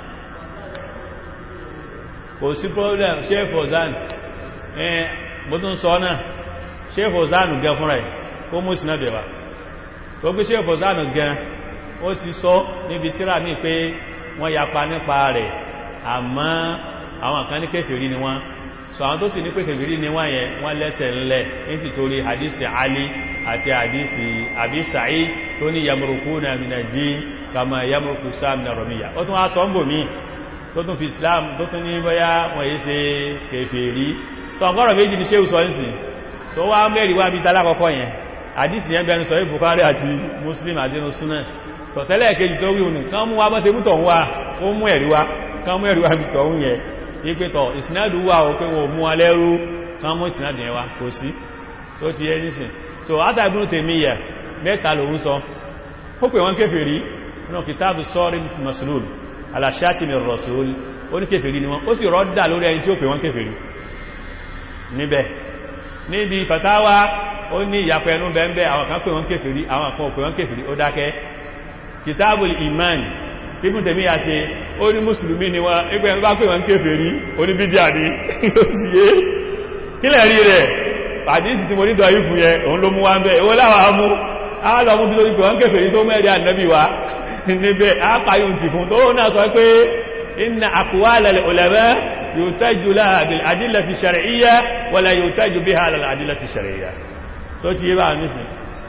kò sí problem ṣe fòzán ẹn bó tún sọ náà ṣe fòzán gan fúnra ẹ̀ kó mú ìsinádù ẹ̀wà tó gbé ṣe fòzán gan ó ti sọ níbi tíra mi pé wọ́n yapa nípa rẹ̀ àmọ́ àwọn kan ní kèfèrí ni wọ́n so àwọn tó sì ní pé kèfèrí ni wọ́n yẹn wọ́n lẹ́sẹ̀ ńlẹ̀ nítorí hadisi Ali àti àdísì àbí sàí tó ní yamurukuna mina dín kama yamuruku sáàmìnà rọmíyà ó tún wá sọ ń bò mí tó tún fi islam tó tún ní bọ́yá wọ́n yí ṣe kèfèrí tó ọgọ́rọ̀ méjì ní ṣe ìsọ ìsìn tó wá mẹ́rin wá bí talákọ́kọ́ yẹn àdísì yẹn bẹnu sọ yí Bukhari àti Muslim àdínú súnà sọ tẹ́lẹ̀ kejì tó wíhun ní kán mú wá bọ́ sí mú tọ̀hún wá ó mú ẹ̀rí wá kán mú ẹ̀rí wá bí tọ̀hún yẹn ipe tọ̀ ìsinádù wà ó pé wọn ò mú alẹ́rú kán mú ìsinádù yẹn wá kò sí tó ti yẹ nísìn so átàbínú tèmíyà mẹ́ta lòun sọ ó pè wọ́n kéfèrí náà kìtàbù sọ́rí maslul aláṣátìmì rọ̀sùl ó ní kéfèrí ni wọ́n ó sì rọ́dà lórí ẹni tí ó pè wọ́n kéfèrí níbẹ̀ níbi fatawa ó ní ìyàpẹ̀ ẹnu bẹ́ẹ̀ àwọn kan pè wọ́n kéfèrí àwọn kan pè wọ́n kéfèrí ó dákẹ́ kìtàbù iman tí mú tèmíyà ṣe ó ní mùsùlùmí ni wọ́n ẹgbẹ́ ẹnu bá pè wọ́n kéfèrí ó ní bídíà ní ó ti yé kílẹ̀ rí rẹ̀ àdísì tí mo ní dọ̀ ìfún yẹ òun ló mú wá ń bẹ́ owó láwà mú àálọ́mú bí lórí pẹ̀wọ́n kèfèrí tó mẹ́rin ànábì wá níbẹ̀ àpáyùn ti fún tó náà sọ pé inna aqwala al-ulama yuhtaju laha bil adillati shar'iyya wala yuhtaju biha ala al-adillati shar'iyya so ti yé bá nísìn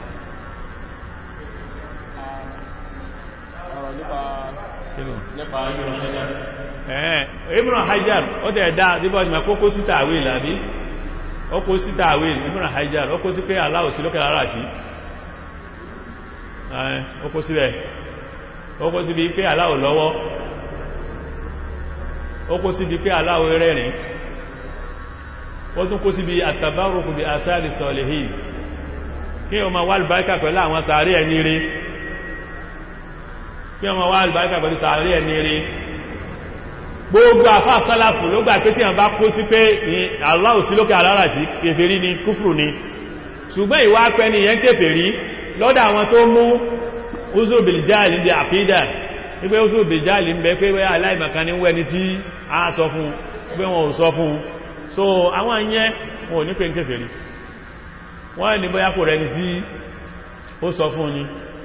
Ibn Hajar ó tẹ̀ dá díbọ̀ ìmọ̀ kókó síta àwé ìlàbí ó kó sí tàwíl Ibn Hajar ó kó sí pé aláwò sí lókè lára sí ó kó síbẹ̀ ó kó sí bí pé aláwò lọ́wọ́ ó kó sí bí pé aláwò rẹ̀rìn ó tún kó sí bí àtàbárùkù bí àtàrí sọ̀lẹ̀hì kí o ma wá albáríkà pẹ̀lú àwọn sàárì ẹni rí kí o ma wá albáríkà pẹ̀lú sàárì ẹni rí gbogbo àfá sálàfù ló gbà pé tí a bá kó sí pé aláwò sí lókè alára sí kèfèrí ni kúfùrù ni ṣùgbọ́n ìwà pẹ́ ni yẹn kèfèrí lọ́dọ̀ àwọn tó mú uzurbiljali bí àpídà wípé uzurbiljali ń bẹ pé wẹ́ aláìmọ̀kan ní wẹ́ni tí a sọ fún pé wọn ò sọ fún so àwọn yẹn wọn ò ní pé ń kèfèrí wọ́n ní bóyá kò rẹni tí ó sọ fún ni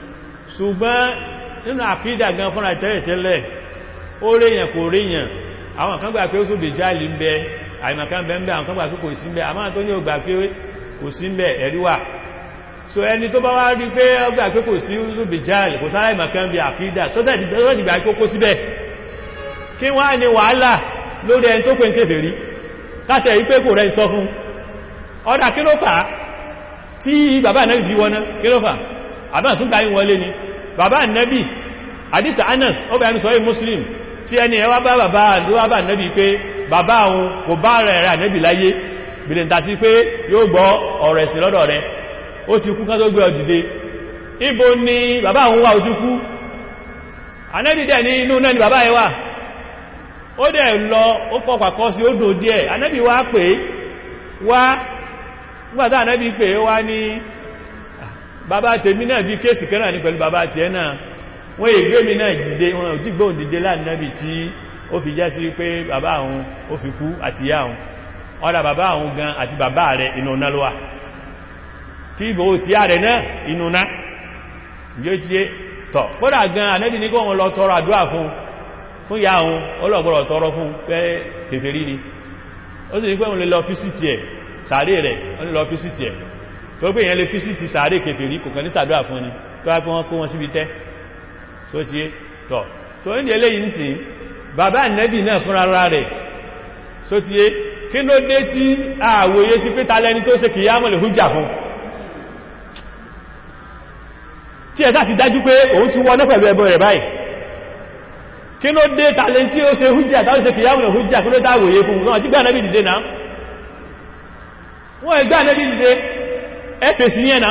ṣùgbọ́n nínú àkídà gan fúnra tẹ́lẹ̀tẹ́lẹ̀ ó ríyàn kò ríyàn àwọn kan gbà pé ó sóbè jáàlì ń bẹ àìmọ̀kan bẹ ń bẹ àwọn kan gbà pé kò sí ń bẹ àmọ́ tó ní ò gbà pé kò sí ń bẹ ẹ̀rí wà so ẹni tó bá wá rí pé ó gbà pé kò sí sóbè jáàlì kò sára ìmọ̀kan bí àkídà sọ́tẹ̀ ìgbà pé kó síbẹ̀ kí wá ní wàhálà lórí ẹni tó pè ń kèfèrí kátẹ̀ ipé kò rẹ̀ sọ fún ọ̀dá kí ló fà tí bàbá nẹ́bì fi wọ́ná kí ló fà àbá tún gbáyín wọlé ni bàbá nẹ́bì àdísà anas ó bẹ̀rẹ̀ sọ muslim tí ẹni ẹwà bá bàbá àdúwàbà nẹ́bì pé bàbá òun kò bá rẹ̀ rẹ̀ nẹ́bì láyé bìrìntà sí pé yóò gbọ́ ọ̀rọ̀ ẹ̀sìn lọ́dọ̀ rẹ̀ ó ti kú ká tó gbé ọdìde ibo ni bàbá òun wà ó ti kú anẹ́bì dẹ̀ ní inú náà ni bàbá ẹ wà ó dẹ̀ lọ ó fọ́pàkọ́ sí ó dò díẹ̀ anẹ́bì wá pé wá nígbàtá anẹ́bì pé wá ní bàbá tèmi náà bí kéèsì kẹ́rà ní pẹ̀lú bàbá tí ẹ náà wọ́n ègbé mi náà dìde wọn ò dígbò dìde láàrínẹ́bì tí ó fi jẹ́ sí pé bàbá àwọn ó fi kú àti ìyá àwọn ọ̀dà bàbá àwọn gan àti bàbá rẹ̀ inú náà ló wà tí ìbò tí a rẹ̀ náà inú náà yóò tí tọ̀ kódà gan anẹ́bì ní kó wọn lọ tọrọ àdúrà fún fún ya ohun ọlọ́gbọ́rọ̀ tọrọ fún pé kèfèrí ni ó sì ní pé òun lè lọ físìtì ẹ̀ sàárè rẹ̀ ó lè lọ físìtì ẹ̀ tó pé èyàn lè físìtì sàárè kèfèrí kò kàn ní sàdúrà fún ni tó wá pé wọ́n kó wọn síbi tẹ́ so ti é tọ̀ so ní eléyìí ń sìn bàbá nẹ́bì náà fún ara rẹ̀ so ti é kí ló dé tí àwòye sí pé talẹ́ni tó ṣe kìyàmọ̀ lè hújà fún tí ẹ̀ sáà ti dájú pé òun ti wọ́n náà pẹ̀lú ẹbọ rẹ̀ báyìí kí ló dé tàlẹ̀ tí ó ṣe hújà tàbí ṣe kìyàmù hújà kí ló dáwòye fún náà tí gbá nẹ́bí dìde náà wọ́n ẹgbá nẹ́bí dìde ẹ́pẹ̀ sí yẹn náà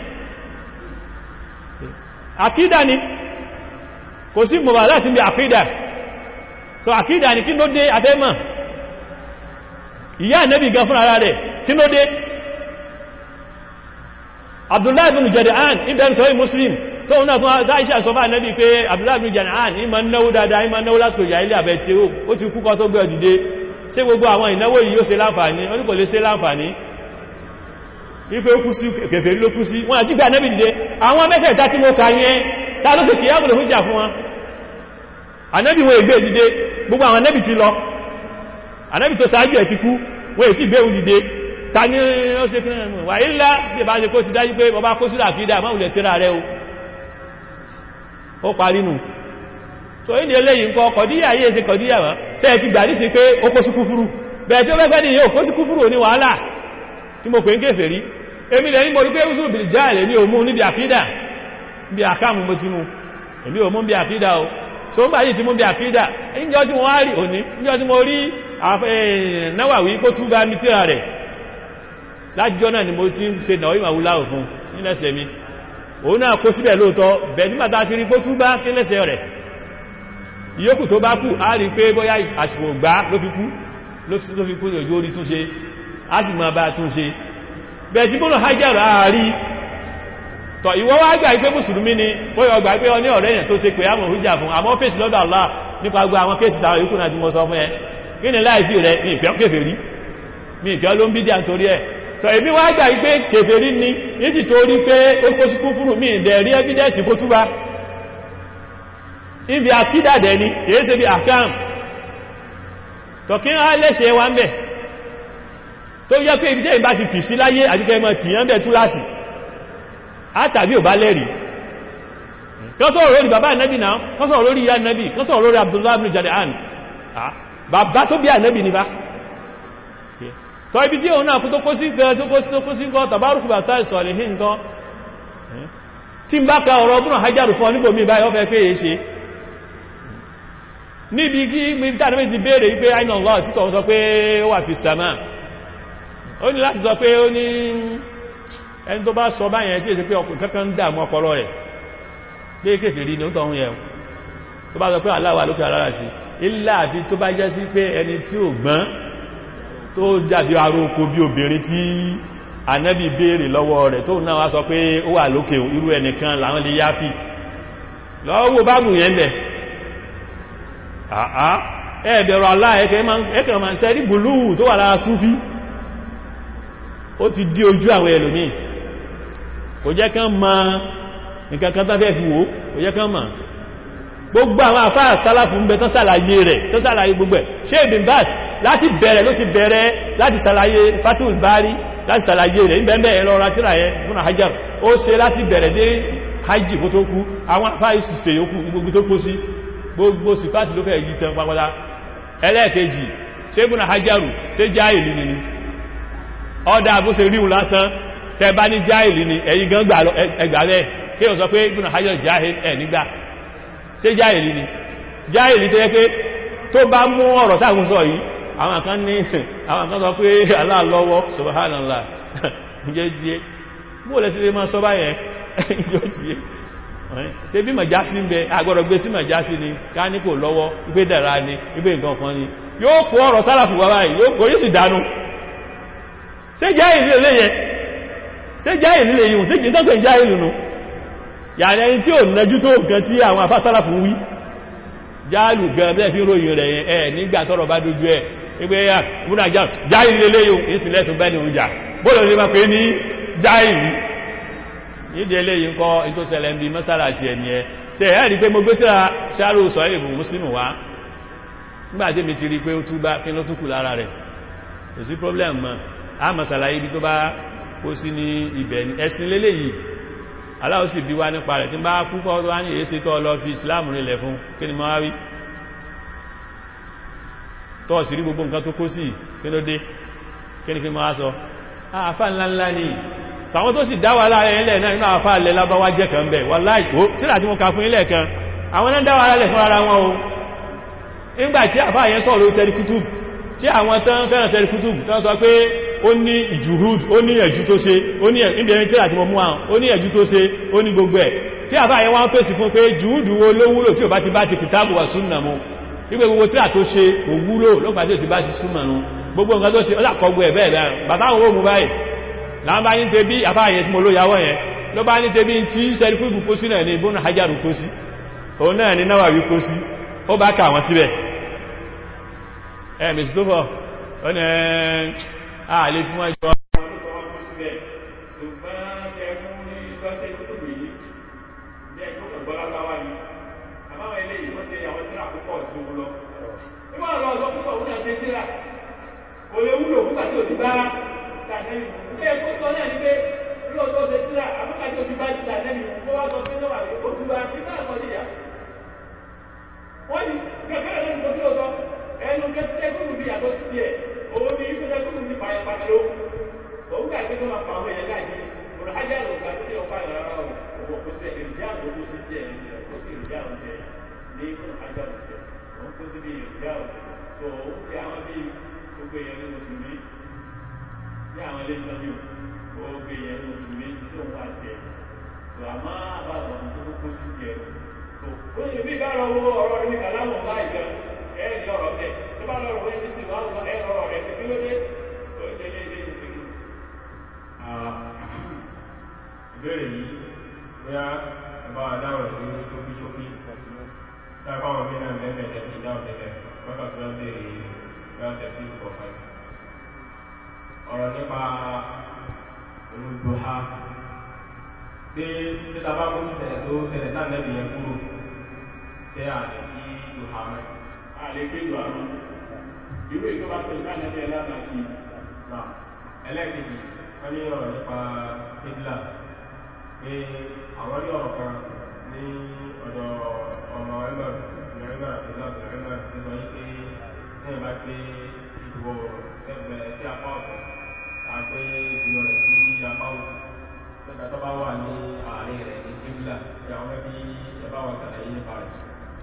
àkídà ni kò sí mọ̀bà láti bí àkídà so àkídà ni kí ló dé afẹ́mọ̀ ìyá nẹ́bí gan fún ara rẹ̀ kí ló dé Abdullahi bin Jada'an ibn sahih Muslim tó náà fún àdáìṣà sọ bá nẹ́bí pé Abdullahi bin Jada'an ìmọ̀ náwó dáadáa ìmọ̀ náwó lásìkò ìyà ilé àbẹ̀ tí ó ti kúkọ tó gbé ọdìde ṣé gbogbo àwọn ìnáwó yìí yóò ṣe láǹfààní ó ní kò lè ṣe láǹfààní wípé ó kú sí kèfèrí ló kú sí wọ́n àti gbà nẹ́bí dìde àwọn mẹ́tẹ̀ẹ̀ta tí mo kà yẹn ta ló kèkè yàmùlò fún jà fún wọn ànẹ́bí wọn ègbé dìde gbogbo àwọn ànẹ́bí ti lọ ànẹ́bí tó ṣáájú ẹ̀ ti kú wọ́n èsì gbé òun dìde ta ní ó ṣe kí náà wà ilá bí bá ṣe kó ti dájú pé bọba kó sílà kìídà máa wùlẹ̀ síra rẹ o ó parí nù so ìdí eléyìí nǹkan kọ̀díyà yìí ṣe kọ̀díyà wọ́n tẹ́ ẹ ti gbà ní sí pé ó kó sí kúfúrú bẹ̀ẹ̀ tí ó fẹ́fẹ́ ní yóò kó sí kúfúrú ní wàhálà tí mo pè ń kéfè rí èmi lẹ̀ ní mo rí pé ó sùn bìrì já ilẹ̀ ní òmú níbi àkídà bí àkáàmù mo ti mú èmi òmú bí àkídà o so ń gbà yìí ti mú bí àkídà níjọ́ tí mo wá rí òní níjọ́ tí mo rí náwàwí kó tún bá mi tíra rẹ̀ lájọ́ náà ni mo ti ń ṣe náà ìmọ̀ wúláwò fún nílẹ̀ṣẹ̀ mi òun náà kó síbẹ̀ lóòtọ́ bẹ̀ nígbàtà ti rí kó tún bá kílẹ̀ṣẹ̀ rẹ̀ ìyókù tó bá kú a rí pé bóyá àṣìkò gbá ló fi kú ló fi kú ní ojú orí túnṣe a sì máa bá túnṣe bẹ̀ tí bónú hajjẹ́rọ àárí tọ̀ ìwọ́ wá gbà pé mùsùlùmí ni bóyá ọgbà pé ọ ní ọ̀rẹ́ yẹn tó ṣe pé àmọ̀ hujja fún àmọ́ fèsì lọ́dọ̀ Allah nípa gbogbo àwọn kéèsì táwọn ìkùnà tí mo sọ fún ẹ kí ni láìsí rẹ ní ìfẹ́ kèfèrí mi ìfẹ́ ló ń bí díà nítorí ẹ̀ tọ̀ èmi wá gbà wípé kèfèrí ní ìdí tó rí pé ó kó sí kúfúrú mi ìdẹ̀ rí ẹ́fídẹ́sì kó túbá ibi àkídàdẹ̀ ni kìí ṣe bí àkám tọ̀ kí á lẹ́ṣẹ̀ wá ń bẹ̀ tó yẹ pé ibi tẹ́ ìbá ti fì sí láyé àjíkẹ́ mọ́ tì yán bẹ̀ túláàsì átàbí ò bá lẹ́rìí kọ́sọ̀rọ̀ lórí bàbá ànábì náà kọ́sọ̀rọ̀ lórí ìyá ànábì kọ́sọ̀rọ̀ lórí Abdullah ibn Jada'an bàbá tó bí ànábì ní bá sọ ibi tí òun náà kú tó kó sí gan tó kó sí tó kó sí gan tàbárùkù bá sáì sọ̀rọ̀ hìn gan tí ń bá ka ọ̀rọ̀ ọdún hajjáru fún níbò mi báyọ́ fẹ́ pé èé ṣe níbi kí mìíràn méjì béèrè wípé àìnà lọ títọ̀ sọ pé ó wà fi sàmà ó ní láti sọ pé ó ní ẹni tó bá sọ báyẹn tí èsì pé ọkùnrin kankan ń dààmú ọpọlọ rẹ̀ pé kéfèrí ní ó tọ̀hún yẹn tó bá sọ pé aláwà lókè alára sí ilá àfi tó bá jẹ́ sí pé ẹni tí ò gbọ́n tó dàbí aróko bí obìnrin tí ànábì béèrè lọ́wọ́ rẹ̀ tó náà wá sọ pé ó wà lókè irú ẹnìkan làwọn lè yáfi lọ́wọ́ bábù yẹn bẹ̀ àá ẹ̀ẹ̀bẹ̀rọ aláẹ̀kẹ́ ma ń sẹ́rí bùlúù tó wà lára súfí ó ti dí ojú àwọn ẹlòmí kò jẹ́ kán ma nǹkan kan tó fẹ́ fi wò ó yẹ kán mọ̀ gbogbo àwọn àfáà sálàfù ń bẹ tán sàlàyé rẹ̀ tán sàlàyé gbogbo ẹ̀ ṣe ìbìn bá láti bẹ̀rẹ̀ ló ti bẹ̀rẹ̀ láti sàlàyé fatul bari láti sàlàyé rẹ̀ níbẹ̀ẹ́bẹ̀ ẹ̀lọ ratira ẹ̀ fún àhájáр ó ṣe láti bẹ̀rẹ̀ dé hajji kó tó kú àwọn àfáà ìsìsẹ̀ yókù gbogbo tó kó sí gbogbo sífàtì ló fẹ́ yí tán pápátá ẹlẹ́ẹ̀kejì ṣe fún àhájárù ṣe jáìlì ni ọdá bó ṣe ríhun lásán tẹ bá ní jáìlì ni ẹ̀yìn gan ẹgbà rẹ̀ kí o sọ pé ibùn àhájárù jáìlì ẹ̀ nígbà ṣe jáìlì ni jáìlì tó yẹ pé tó bá mú ọ̀rọ̀ táwọn sọ yìí àwọn kan ní àwọn kan sọ pé aláàlọ́wọ́ subhanallah jẹ́ jíé bó lẹ́ ti lè máa sọ báyẹn ìjọ jíé tẹbí màjásí ń bẹ agbọ́dọ̀ gbé sí màjásí ni ká ní kò lọ́wọ́ ipé dẹ̀ra ni ipé nǹkan kan ni yóò kó ọ̀rọ̀ sálàfù wá báyìí yóò kó yóò sì dánú ṣé jáìlì lè yẹ ṣé jáìlì lè yìí ṣé jì tọ́kẹ̀ jáìlì nù yàrá ẹni tí ò nájú tó nǹkan tí àwọn afá sálàfù wí jáàlù gan bẹ́ẹ̀ fi ròyìn rẹ̀ yẹn ẹ̀ nígbà tọ́rọ̀ bá dojú ẹ̀ wípé yà múnà jáìlì lè lè yìí ìsìnlẹ̀ tó bẹ́ẹ̀ ni òun jà bóòlù ní ma pé ní jáìlì nídìí eléyìí ń kọ́ in tó ṣẹlẹ̀ ń bí mọ́sára àti ẹni ẹ ṣe ẹ̀ rí pé mo gbé tíra ṣáàrù sọ èbù mùsùlùmù wá nígbàtí mi ti rí pé ó túbá kí ló túkù lára rẹ̀ kò sí problem mọ́ a mọ̀sàlá ibi tó bá kó sí ní ibẹ̀ ní ẹ̀sìn léléyìí aláwọ̀ sì bí wá nípa rẹ̀ tí bá púpọ̀ wá ní èsì tó lọ fi islam rinlẹ̀ fún kí ni máa rí tó sì rí gbogbo nǹkan tó kó sí kí ló dé kí ni kí máa sọ àfà ńláńlá ni tàwọn tó sì dáwà láàrin ilẹ̀ náà nínú àfà ilẹ̀ lábáwá jẹ́ kan bẹ̀ wà láìkó tíra tí mo ka fún ilẹ̀ kan àwọn náà dáwà lálẹ̀ fún ara wọn o nígbà tí àfà yẹn sọ̀rọ̀ sẹ́rí kútùb tí àwọn tán fẹ́ràn sẹ́rí kútùb tán sọ pé ó ní ìjùrúd ó ní ẹ̀jú tó ṣe ó ní ìbẹ̀rin tíra tí mo mú àwọn ó ní ẹ̀jú tó ṣe ó ní gbogbo ẹ̀ tí àfà yẹn wọ́n pèsè fún pé jùúdù wo ló wúlò tí ò bá ti bá ti kìtàbù wà súnnà mu wípé gbogbo tíra tó ṣe kò wúlò lọ́pàá tí ò ti bá ti súnnà nu gbogbo nǹkan tó ṣe ó dàkọgbọ ẹ̀ bẹ́ẹ̀ bẹ́ẹ̀ bàtà àwọn òmù báyìí láwọn bá ní tẹ bí àfáàyẹ tí mo ló yàwó yẹn ló bá ní tẹ bí tí sẹ́rí fún ìbùkó sí náà ní ibùn hajjáru kó sí òun náà ní náwà wí kó sí ó bá kà wọ́n síbẹ̀ ẹ̀ mẹ́sì tó fọ́ ó ní ààlè fún ẹjọ́ Kò lè wúlò fúgbà tí ò ti bá tànẹ́bì ilé ẹ̀kọ́ sọ náà ní pé lóòótọ́ ṣe tíra àbúkà tí ó ti bá ti tànẹ́bì kó wá sọ pé náà rẹ̀ ó ti bá ti náà sọ níyà wọ́n ní kẹ́kẹ́ rẹ̀ lóòótọ́ sí òótọ́ ẹnu kẹ́kẹ́ kúrò ní yàtọ̀ sí tiẹ̀ òun ní kẹ́kẹ́ kúrò ní pàyàpàyà ló òun gbà pé tó máa pa àwọn èèyàn káàkiri òun ajá ló gbà pé ọ̀pá ìrara òwò kó sí èrìjà òwò sí tiẹ̀ kó sí èrìjà òjẹ ní fún ajá òjẹ òun kó sí bí èrìjà òjẹ tó òun ti àwọn bí gbogbo èèyàn ní mùsùlùmí ní àwọn ilé ìtọ́jú gbogbo èèyàn ní oṣù méjì tó ń wá jẹ tó a máa bá lọ tó kókó sí jẹ tó ó yẹ bí bá lọ wo ọ̀rọ̀ rẹ ní kàlámù láì gan ẹ ní ọ̀rọ̀ bẹ tó bá lọ rẹ ní sí wàá lọ ẹ ọ̀rọ̀ rẹ kí ló dé tó ń tẹ̀lé ilé ìṣèlú. ìbéèrè yìí bóyá ẹ̀bá adáwọ̀ sí ṣókí ṣókí táwọn àwọn mí náà mẹ́fẹ̀ẹ́ tẹ̀sí ìdáhùn tẹ̀lẹ̀ lọ́kà tó ń béèrè bóyá tẹ̀sí ìkọ̀ọ̀kan sí ọ̀rọ̀ nípa olùdóha pé títa bá kó ṣẹlẹ̀ tó ṣẹlẹ̀ sáàlẹ́bì yẹn kúrò ṣe àlẹ́ kí dóha mẹ́. àlè kí ìlú àrùn ìwé tó bá ṣẹlẹ̀ sáàlẹ́bì yẹn lábàá kí náà ẹlẹ́ẹ̀kejì wọ́n ní ọ̀rọ̀ nípa kíbla pé àwọn ní ọ̀rọ̀ kan ní ọ̀dọ̀ ọmọ ẹgbẹ́ ìrẹ́gbẹ́ àbúlá ìrẹ́gbẹ́ tó sọ yí pé ní ìbá pé ìdìbò sẹ́gbẹ̀ẹ́ sí apá ọ̀tọ̀ àgbé ìdìbò rẹ̀ sí apá òsì nígbà tó bá wà ní àárín rẹ̀ ní kíbla tí àwọn ẹbí ẹbá wọn sàlàyé nípa rẹ̀.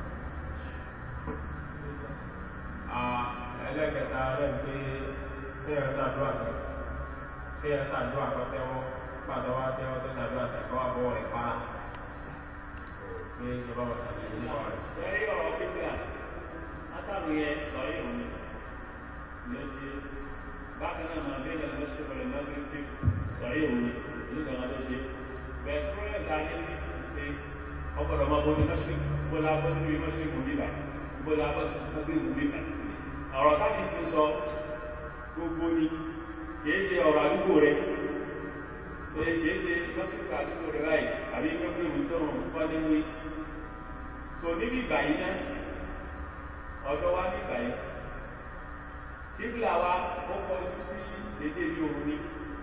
ẹlẹ́kẹta rẹ̀ pé ní ẹ̀ sàdúrà kan tí ẹ̀ sàdúrà kan tẹ́wọ́ pàtó wá tẹ́wọ́ tó sàdúrà tẹ̀kọ́ àbọ̀ rẹ̀ para pé ìjọba wọn sàlàyé nípa rẹ̀. lẹ́yìn ọ̀rọ̀ kíkà ásàlù yẹn sọ yìí òní ló ṣe bákan náà máa bẹ́ẹ̀ lọ sí ọ̀rẹ́ lọ́gbìn tí sọ yìí òní nígbà wọn ló ṣe bẹ́ẹ̀ tó rẹ̀ dá ní pé ọgbọ̀dọ̀ máa bọ́ ní mọ́ṣí bọ́lá bọ́ sí ibi mọ́ṣí ìbò bíbà bọ́lá bọ́ sí ibi ìbò bíbà ọ̀rọ̀ táàkì ti sọ gbogbo ni kìí ṣe ọ̀rọ̀ àdúgbò rẹ̀ èyí ṣe lọ́sùnkà àdúgbò rẹ̀ báyìí àbí pẹ́pẹ́ ìwé tó rùn kọ́ ní wí. so níbi ìgbà yìí náà ọ̀dọ́ wa ní ìgbà yìí tíbìlà wa ó kọjú sí dédé bí òun ní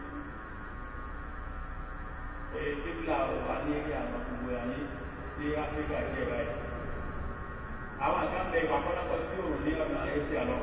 tíbìlà wa ní eré àwọn gbogbo ayé sí áfíríkà díẹ̀ báyìí àwọn àgbà bẹ ìwà kọ́nàkọ́ sí òun ní ọ̀nà ẹ̀sìn àlọ́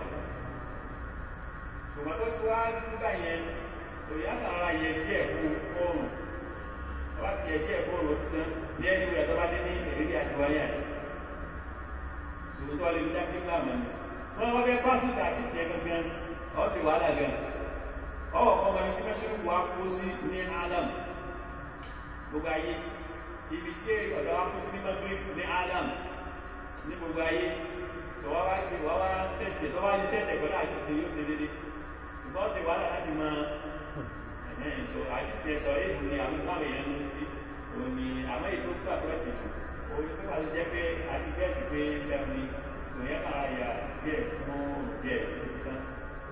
tòmátò tó wá nígbà yẹn òyà sàrà yẹ díẹ̀ fún fóònù ọba ti yẹ díẹ̀ fóònù ó ti tán bí ẹni wúlò tó bá dé ní èrèdí àtiwáyà sòwòtò alẹ́ bí dákẹ́ ńlá mọ̀ ní. wọ́n wọ́n fẹ́ pàṣẹ àti ìṣẹ́ gangan ọ̀ sì wàhálà gan. ọwọ́ kan wọn ti mẹ́sàn-án wà kó sí ní alam gbogbo ayé ibi tí ọ̀dọ́ wa kó sí ní magrib ní alam ní gbogbo ayé tó wá wá gbé wá wá sẹ́tẹ̀ tó wá ní sẹ́tẹ̀ pẹ̀lú àti ìṣe yóò ṣe déédéé ṣùgbọ́n ṣe wàhálà láti máa ẹ̀hẹ́n so àti ìṣe sọ èèyàn ni àwọn táwọn èèyàn ń sí òní àmọ́ ètò gbà tó ẹ̀ ti jù orí tó bá ti jẹ́ pé àti bẹ́ẹ̀ ti pé bẹ́ẹ̀ ni kò yẹ ká yà díẹ̀ fún díẹ̀ tó ti tán.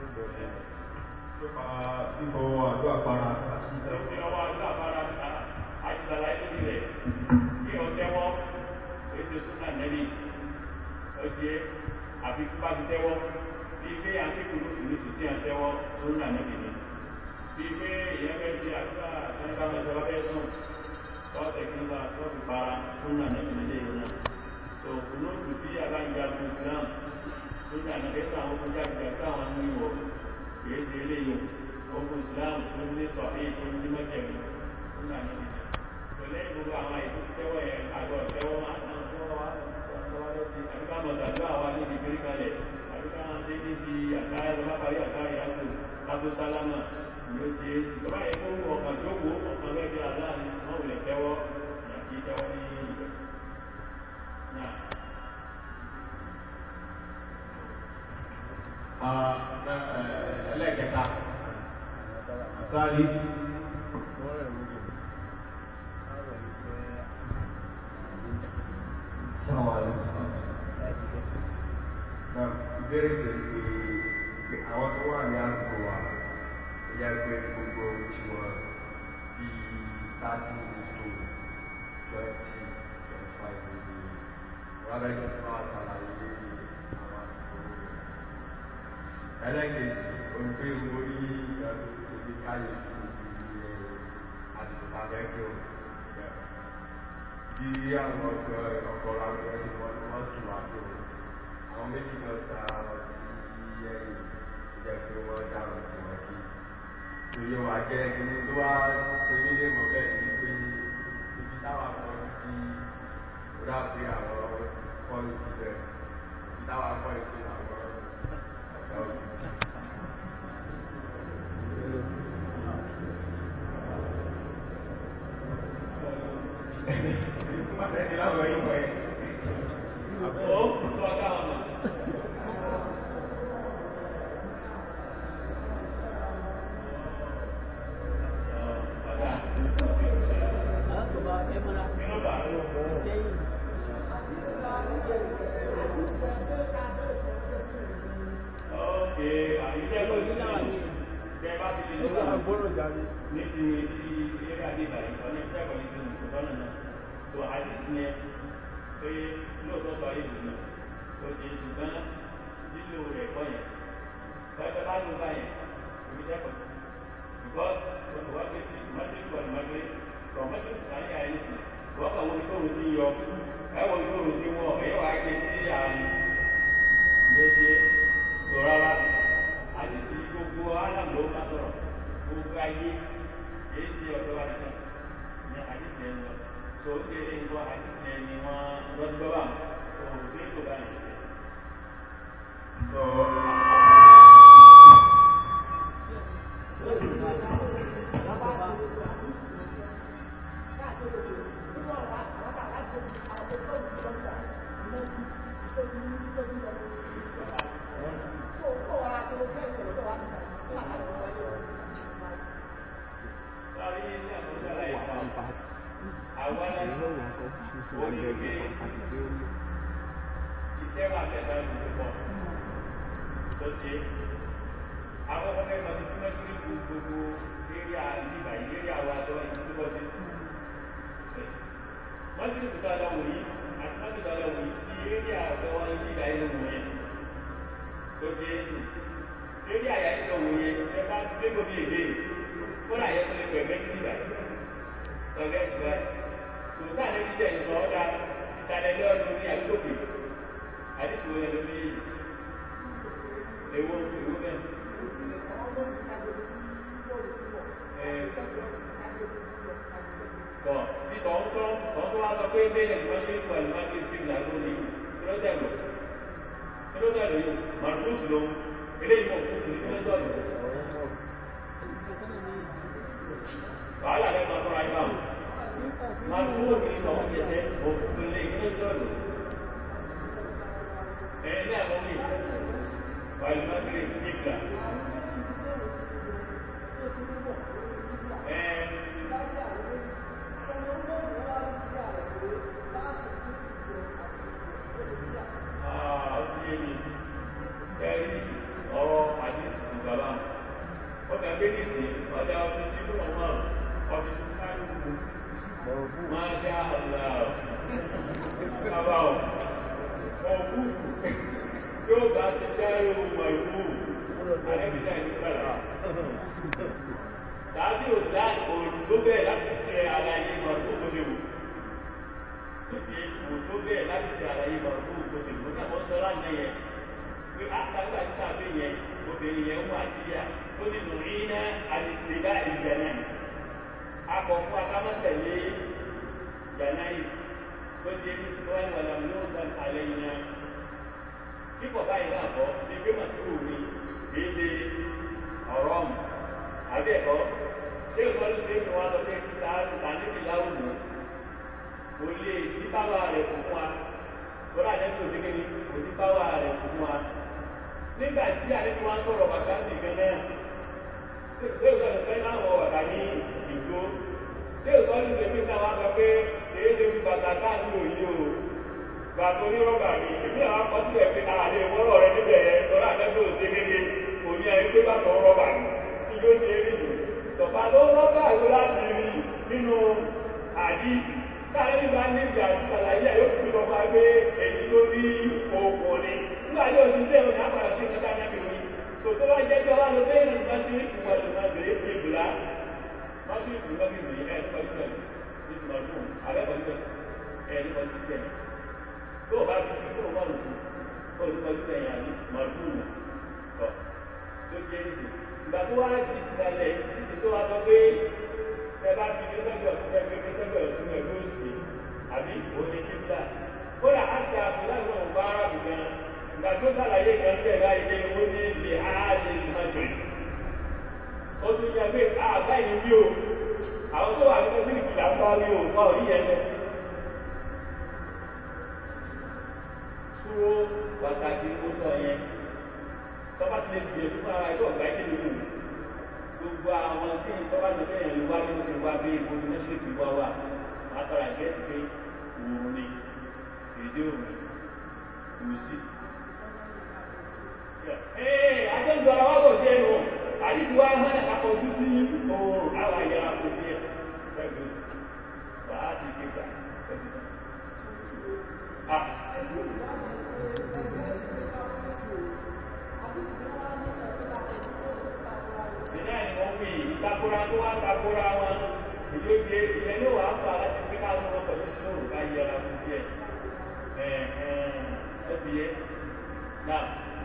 nípa fífọ àdó àpárá àti Ìfi ọwọ́ àdúrà àbára àti sàlàyé lórí rẹ̀ kí ọ tẹ́wọ́ èsì súnà nẹ́bí ó ti yé àfi tó bá ti tẹ́wọ́ bí pé àtìkù ló sì ní sùn tí à ń tẹ́wọ́ súnà nẹ́bí ni. Bí pé ìyẹn fẹ́ ṣe àdúrà nípa mẹ́ta fẹ́ sùn tọ́tẹ̀ kí n bá tọ́tù para súnà nẹ́bí nílé yìí náà. So kùnúùtù tí àbájá fún Islam súnà nẹ́bí sáwọn fún jáde sáwọn ní ìwọ̀ kìí ṣe eléyìí ogun islam tó ní sọ̀rí tó ní mọ́jẹ̀mí fún àníbi pẹ̀lẹ́ gbogbo àwọn àìsí tẹ́wọ̀ yẹn àgọ́ tẹ́wọ́ máa ń tán tọ́wọ́ wá tọ́wọ́ lẹ́sìn àbíká mọ̀sàdó àwa níbi ìgbérí kalẹ̀ àbíká wọn ṣe níbi àtàrà lọ́wọ́ parí àtàrà yàtọ̀ kábó sálámà ló ti é sí tọ́wọ́ yẹn tó ọkàn jókòó ọkàn bẹ́ẹ̀ bí aláàánú wọn ò lè tẹ́wọ́ àti tẹ́wọ́ ní ìgbẹ́ náà. ẹlẹ́kẹta sáàlì ìbéèrè tẹ̀lé pé àwọn tó wà ní àgbo wa ó yẹ pé gbogbo tí wọ́n bí thirty minutes to twenty twenty five minutes wọ́n á lẹ́yìn tó wà sàlàyé àwọn àgbo ẹlẹ́kẹ̀ẹ́sì olùgbé orí ìyàtọ̀ ìṣèlú káyé fún ìdílé àsìkò tàbẹ́kẹ́ o bí àwọn ọ̀dọ́ ọkọ̀ làwọn ẹni wọ́n ni wọ́n sùn àjò àwọn méjì náà ta wọn sí ẹ̀yìn ìjẹ́ pé wọ́n dáhùn sí wọn kí tòye wà jẹ́ kíní tó wá tẹ̀lé lé mọ́ bẹ́ẹ̀ ni pé ibi táwọn akọ sí ó dà pé àwọn kọ́ọ̀lù ti bẹ̀ ibi táwọn akọ ìṣe làwọn ọ̀gá òjò. ní ti ti eré àdébà yìí ọ̀nà ìjẹ́kọ̀ọ́ ní sinmi ìsọ̀tọ́nà náà tó àdìsí yẹn pé lóòótọ́ sọ ayé ìlú náà tó ti ṣùgbọ́n lílo rẹ̀ kọ́ yẹn pẹ́pẹ́ bá ló bá yẹn omi jẹ́kọ̀ọ́ because olùwà gbé sí mọ́ṣíkì wà ní mágbé kọ̀ mọ́ṣíkì wà ní àyè sí wọ́n kàn wọ́n ní tóun ti yọ ẹ̀wọ̀n ní tóun ti wọ̀ ẹ̀yẹ́ wàá gbé sí àárín méje sọ rárá àdìsí gbogbo alam ló má sọ̀rọ̀ gbogbo ayé èyí ti ọ̀dọ́ wa nìkan ní àdìsí ẹ̀ ń lọ tó ń kéré ń bọ́ àdìsí ẹ̀ ni wọ́n lọ́dún bá wọn òun sí ètò báyìí. Sọ́rí ní àkọsílẹ̀ ìfọ̀n àwọn onígbé iṣẹ́ wà tẹ̀sán ìṣòro pọ̀ tó ṣe àwọn ọmọ ẹgbẹ́ tí wọ́n ṣe kú gbogbo area nígbà yìí area wa tó wà ní tó bọ́ sí. wọ́n sì kúta lọ wòye àti wọ́n kúta lọ wòye tí area tó wà ní nígbà yìí ló wòye. tó ti é sùn. area yà ní lọ wòye ẹ bá dé gómi èdè kódà yẹ kó lè pẹ̀lẹ́ sí nígbà yìí. ọ̀gá ìtura yìí. tòótọ́ àlẹ́ ti jẹ́ ìsọ̀ ọ́dà ìtàlẹ́lẹ́ ọdún ní àdúgbò àdìsí wo lẹ́nu bí ewo ewo bẹ́ẹ̀. tọ́ tí tọ́ ń tọ́ tọ́ tó wá sọ pé bẹ́ẹ̀ ni wọ́n ṣe ń kọ́ ẹ̀ máa ń gbé fíìmù lágbo ní kílódẹ̀lù kílódẹ̀lù yìí màdúrósì ló eléyìí mọ̀ fún mi kílódẹ̀lù. wàhálà lẹ́nu àtọ́ra yìí báwọn màdúrósì ní sọ̀rọ̀ jẹ̀jẹ̀ òkú lé kílódẹ̀lù. ẹ̀ẹ́dẹ́ àwọn mi wàlú máa ń gbé kíkà. Masya Allah. Abang. Oh, tí ó bá ti ṣáyé ohun ìlú àrẹ́bìnà ìsára. Tàbí ò dá òòrùn tó bẹ̀ẹ̀ láti ṣe àlàyé màrùn tó ṣe wù. Ìdí òòrùn tó bẹ̀ẹ̀ láti ṣe àlàyé màrùn tó ṣe wù. Ní àwọn sọ́lá ní yẹn, pé àtàgbà tí sàbẹ̀ yẹn, obìnrin yẹn wà síyà, ó ní nù rí ná àdìsílá ìjànáì. Akọ̀ fún akámọ́tẹ̀lé ìjànáì tó ṣe ní sọ́wọ́n wà láwọn yóò sàn àlẹ́ yìí náà kíkọ̀ báyìí náà kọ́ ní pé màtúrù mi kì í ṣe ọ̀rọ̀ ọ̀mù àbí ẹ̀kọ́ ṣé ìsọdún ṣe é fi wọn sọ pé kí sáárù ta níbi láwùjọ kò lè ní báwa rẹ̀ fún wa kódà lẹ́nu òṣèké ni kò ní báwa rẹ̀ fún wa nígbà tí àlejò wọn sọ̀rọ̀ bàtà sí gan náà ṣé ìsọdún fẹ́ láwọn ọ̀dà ní ìgbó ṣé ìsọdún ṣe fi náà wá sọ pé èyí ṣe fi bàtà káàkiri òyìn o gbàtò onírọ́bà mi èmi àwọn akọsílẹ̀ pé àlè ìwọ́rọ̀ rẹ níbẹ̀ yẹn tọ́lá àtẹ́gbẹ́ òsè kéke kò ní ẹni pé bàtò rọ́bà mi tí yóò ṣe rí jù tọ̀fà ló rọ́bà ló láti rí nínú àdìsí káàlẹ́ nígbà ní ìgbà àtàlàyé yóò fi sọ fún wa pé èyí tó ní oògùn ni nígbà yóò ti ṣe òní àpàdà sí ìkẹta náà bí wí so tó bá jẹ́ pé wà ló bẹ́ẹ̀ ní mọ́ṣírí ìwà ló máa bèrè pé bùlá mọ́ṣírí ìwà bí bèrè ẹ̀ nípa nípa ìtumọ̀ ọdún àbẹ́kọ̀ọ́ nípa ẹ̀ nípa nípa tó o bá fi sí kúrò mọ́ lùkù ó ti kọjú ẹ̀yìn àní mọ̀lúùnù ọ̀ tó jẹ́ ìsìn ìgbà tó wá di ìsàlẹ̀ ìsìn tó wá sọ pé ẹ bá fi ní sẹ́gbẹ̀ ọ̀tún ẹ fi ní sẹ́gbẹ̀ ọ̀tún ẹ ló sì àbí òní kíkà kódà á ti àpò láti wọn bá ara bù gan ìgbà tó sàlàyé gan bẹ́ẹ̀ láì dé ó ní lè á lè sàṣẹ ó tún yẹ pé àgbá ìní wí o àwọn tó wà ní mọ́sílì là ń bá wí o wá òní yẹn lọ dúró pàtàkì ó sọ yẹn tọ́ba ti lè gbìyànjú fún ara ẹjọ́ ọ̀gá ẹ̀kẹ́ lóko gbogbo àwọn tí tọ́ba ti bẹ́ẹ̀ ló wá ní mo ti wá bí ibo ní mẹ́sìlẹ̀kì wá wà má tọ́ra ẹ̀kẹ́ ti pé òun ni èdè òun kò sí. ee ajẹ́ǹdọ̀ ara wa kò jẹ́ nù àdìsí wa hàn ẹ̀ akọ̀jú sí òun àwọn àyàrá kò fi ẹ̀ sẹ́gun sí wàá ti kéka Ah. Ìná ni wọ́n fi ìtakora tó wá takora wọn. Ìlú ti ìyẹn ní wàá fà láti fi ká lọ́wọ́ pẹ̀lú sínú ká yẹra fún díẹ̀. Ẹ ẹ ẹ ti yẹ. Náà.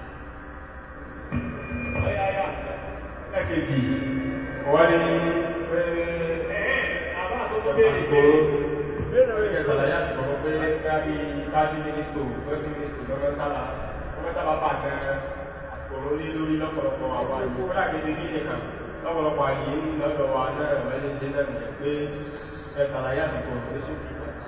Ọ̀yà yà. Lẹ́kẹ̀jì, wọ́n ní pé Àbá àtọ́tọ́ bẹ́ẹ̀ ni pé ìkẹtàlàyé àti kọ̀kọ́ pé káàbí káàbí mínísítò wẹ́bí mínísítò lọ́wọ́ sábà wọ́n sábà bá gan àkòrò ní lórí lọ́pọ̀lọpọ̀ àwọn àyè kó dàgbé ní nìkan lọ́pọ̀lọpọ̀ àyè lọ́dọ̀ wa náà mẹ́lẹ́ ṣe náà nìyẹn pé ìkẹtàlàyé àti kọ̀kọ́ ní sókè.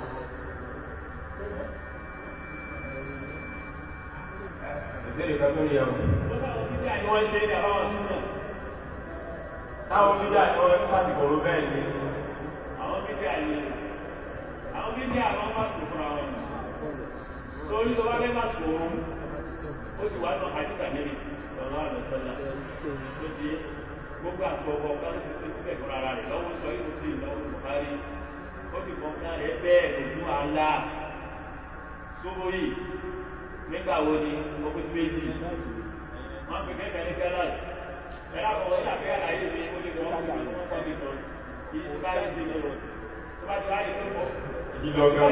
ìbéèrè kan tó ní ẹ̀wọ̀n. táwọn bíbí àni wọ́n ṣe ní àbáwọn súnmọ̀. táwọn bíbí àti wọn sàtìkọ̀rọ̀ bẹ́ẹ̀ ni Àwọn bíbí àni àwọn bíbí àwọn máa sùn fúnra wọn. Sórí tó bá fẹ́ máa sùn òun, ó ti wá náà àdìsá níbi ọ̀nà àlọ́sọ́lá tó ti gbogbo àgbọ̀gbọ̀ kan ló ti ṣe sílẹ̀ fún ara rẹ̀ lọ́wọ́ sọ yìí sí ìlọ́wọ́ Buhari ó ti kọ́ fún rẹ̀ bẹ́ẹ̀ kò sí wàhálà sóbó yìí nígbà wo ni ó kó sí méjì wọ́n pè kẹ́kẹ́ ní kẹ́lọ́sì ẹ̀rọ àkọ́kọ́ ní àfẹ́ àlàyé mi ó lè wọ́n kọ́ mi wọ́n kọ́ mi kan kí tó bá yẹ sí i lọ tó bá ti wáyé tó pọ̀ Ìlọ́gán.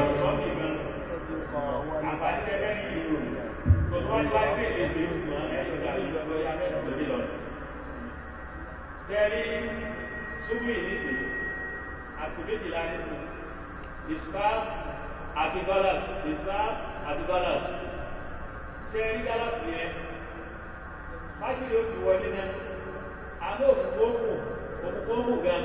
àǹfààní kẹ́kẹ́ ní ìlú tó tó bá ti wáyé pé èsì ìgbìmọ̀ ẹ̀yọ̀ dàbí ìjọba ya mẹ́rin lórí lọ. Jẹ́rí ṣubú ìníṣe àti méjìlá nínú Islam àti dollars Islam àti dollars. Jẹ́rí dollars yẹn májèlé ó ti wọlé náà àmọ́ òkùnkùn ó kù òkùnkùn ó kù gan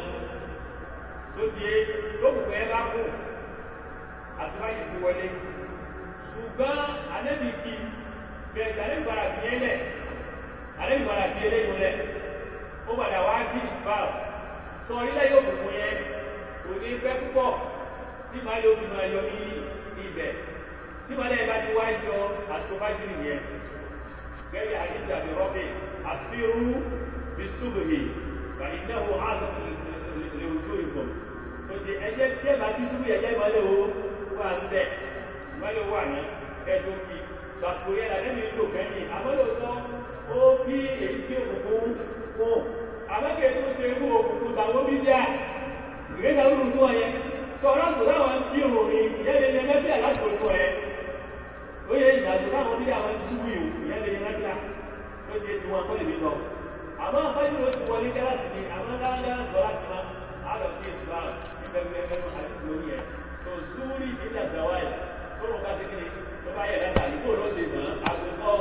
tó di é lókùnkùn ẹ bá kù àtúbáyé ti wọlé ṣùgbọ́n anẹ́bìkì bẹ̀rẹ̀ anẹ́bìbára fi yẹn lẹ̀ anẹ́bìbára fi yẹn lẹ́yìn lẹ̀ ó padà wá bí ìsfàl tó ilé yóò kùnkùn yẹn kò ní pẹ́ púpọ̀ tí màá yóò fi máa yọ ní ibẹ̀ tí màá lẹ́yìn bá ti wá yọ àsìkò bá jù nìyẹn gẹ́gẹ́ àdìsí àbí rọ́bì àsìrú bí súbìrì bàyí náà wọ́n á lọ lè ojú ìbọn tó ti ẹjẹ́ tí ẹ bá ti súbì ẹjẹ́ ìmọ̀lẹ́ wo wà ń bẹ̀ ìmọ̀lẹ́ wà ní ẹjọ́ kí sàkó yẹn làdé mi lò kẹ́yìn àmọ́lòtọ́ ó kí èyí tí òkùnkùn kún àmọ́kẹ́ tó ṣe irú òkùnkùn tàwọn bíbíà ìgbésẹ̀ lóru tó wọn yẹn sọ̀rọ̀ àgbò láwọn tí òrìn ìyẹn lè yẹn mẹ́fẹ́ àlásìkò tó wọn yẹn ó yẹ ìgbàgbọ́ láwọn bíbíà wọn ti ṣubú yìí ìyẹn lè yẹn mẹ́fẹ́ tó ṣe ti wọn kọ́lé mi sọ àmọ́ àfájú ló ti wọlé kẹ́láàsì ni àmọ́ dáadáa sọ láti máa àlọ́ sí ìṣúra ìfẹ́fẹ́ fẹ́ àti lórí ẹ̀ tó zúrí ìdílé àgbàwáyé tó rò ká kékeré tó bá yẹ lẹ́ta yìí kó ló ṣe mọ́ àgùkọ́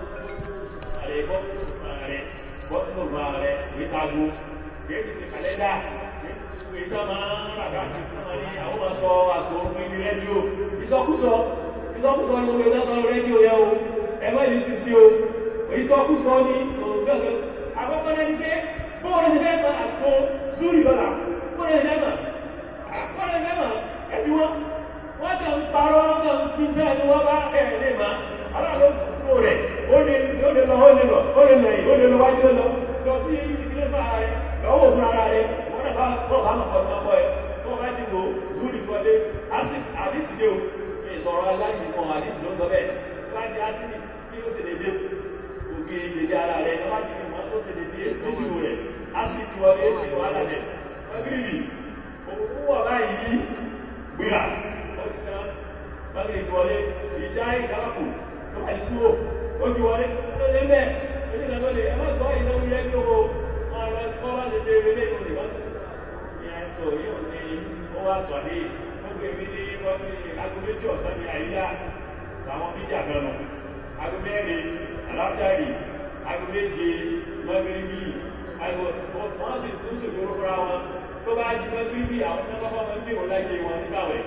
àrẹ bọ́ àrẹ bọ́ sínú ọgbà rẹ ìṣàgò yéèdì ti kàlẹ́dà ìta máa ń ràgá ní àwọn máa sọ àsọ orin ní rédíò ìsọkúsọ ìsọkúsọ ní orí ọjọ́ rédíò yẹ o ẹgbẹ́ yìí ti sí o ìsọkúsọ ní ògbẹ́gbẹ́ àkọ́kọ́ náà ní pé bóòrò ti fẹ́ máa àsọ zúrì lọ́la bóòrò ti fẹ́ máa bóòrò ti fẹ́ máa ẹbí wọn wọ́n tẹ̀ ń parọ́ wọ́n tẹ̀ ń fi bẹ́ẹ̀ ni wọ́n bá ẹ̀ lè máa aláàlọ́ kúrò rẹ̀ ó lè lọ ó lè lọ ó lè lọ ó lè lẹ́yìn ó lè lọ wájú lọ lọ sí ibi ìdílé fún ara rẹ̀ lọ́wọ́ fún ara rẹ̀ wọ́n náà bá bọ́ bá mọ̀ ọ̀dọ́ ọkọ ẹ̀ tó bá ti wò zúrì fọdé àdìsí dé o ìsọ̀rọ̀ aláìsí kan àdìsí ló sọ bẹ́ẹ̀ tó bá ti àdìsí bí ó ṣe dédé òkè dédé ara rẹ̀ tó bá ti fi mọ́ tó ṣe dédé ìṣirò rẹ̀ àdìsí wọlé ìṣirò wàhálà rẹ̀ ọgírìbì òkú wọ̀ báyìí gbéra ó ti tán báyìí ìṣwọlé ìṣá ìṣàkù tó bá ti kúrò ó ti wọlé tó lé mẹ́ onígbàgbọ́lẹ̀ ẹ̀mọ́ ìgbọ́ ìnáwó yẹ kí o máa lọ sí kọ́ bá ti ṣe eré ìlú nìkan ìyẹn sọ yóò ní ó wá sọ ní gbogbo èmi ní wọ́n ní aago méjì ọ̀sán ní àyíká làwọn bíjà kan nù aago mẹ́rin aláṣàrì aago méje mọ́gíríbì aago wọ́n sì tún ṣègbóró fúnra wọn tó bá di mọ́gíríbì àwọn tó bá bá wọn kí wọn láyé wọn nígbàwẹ̀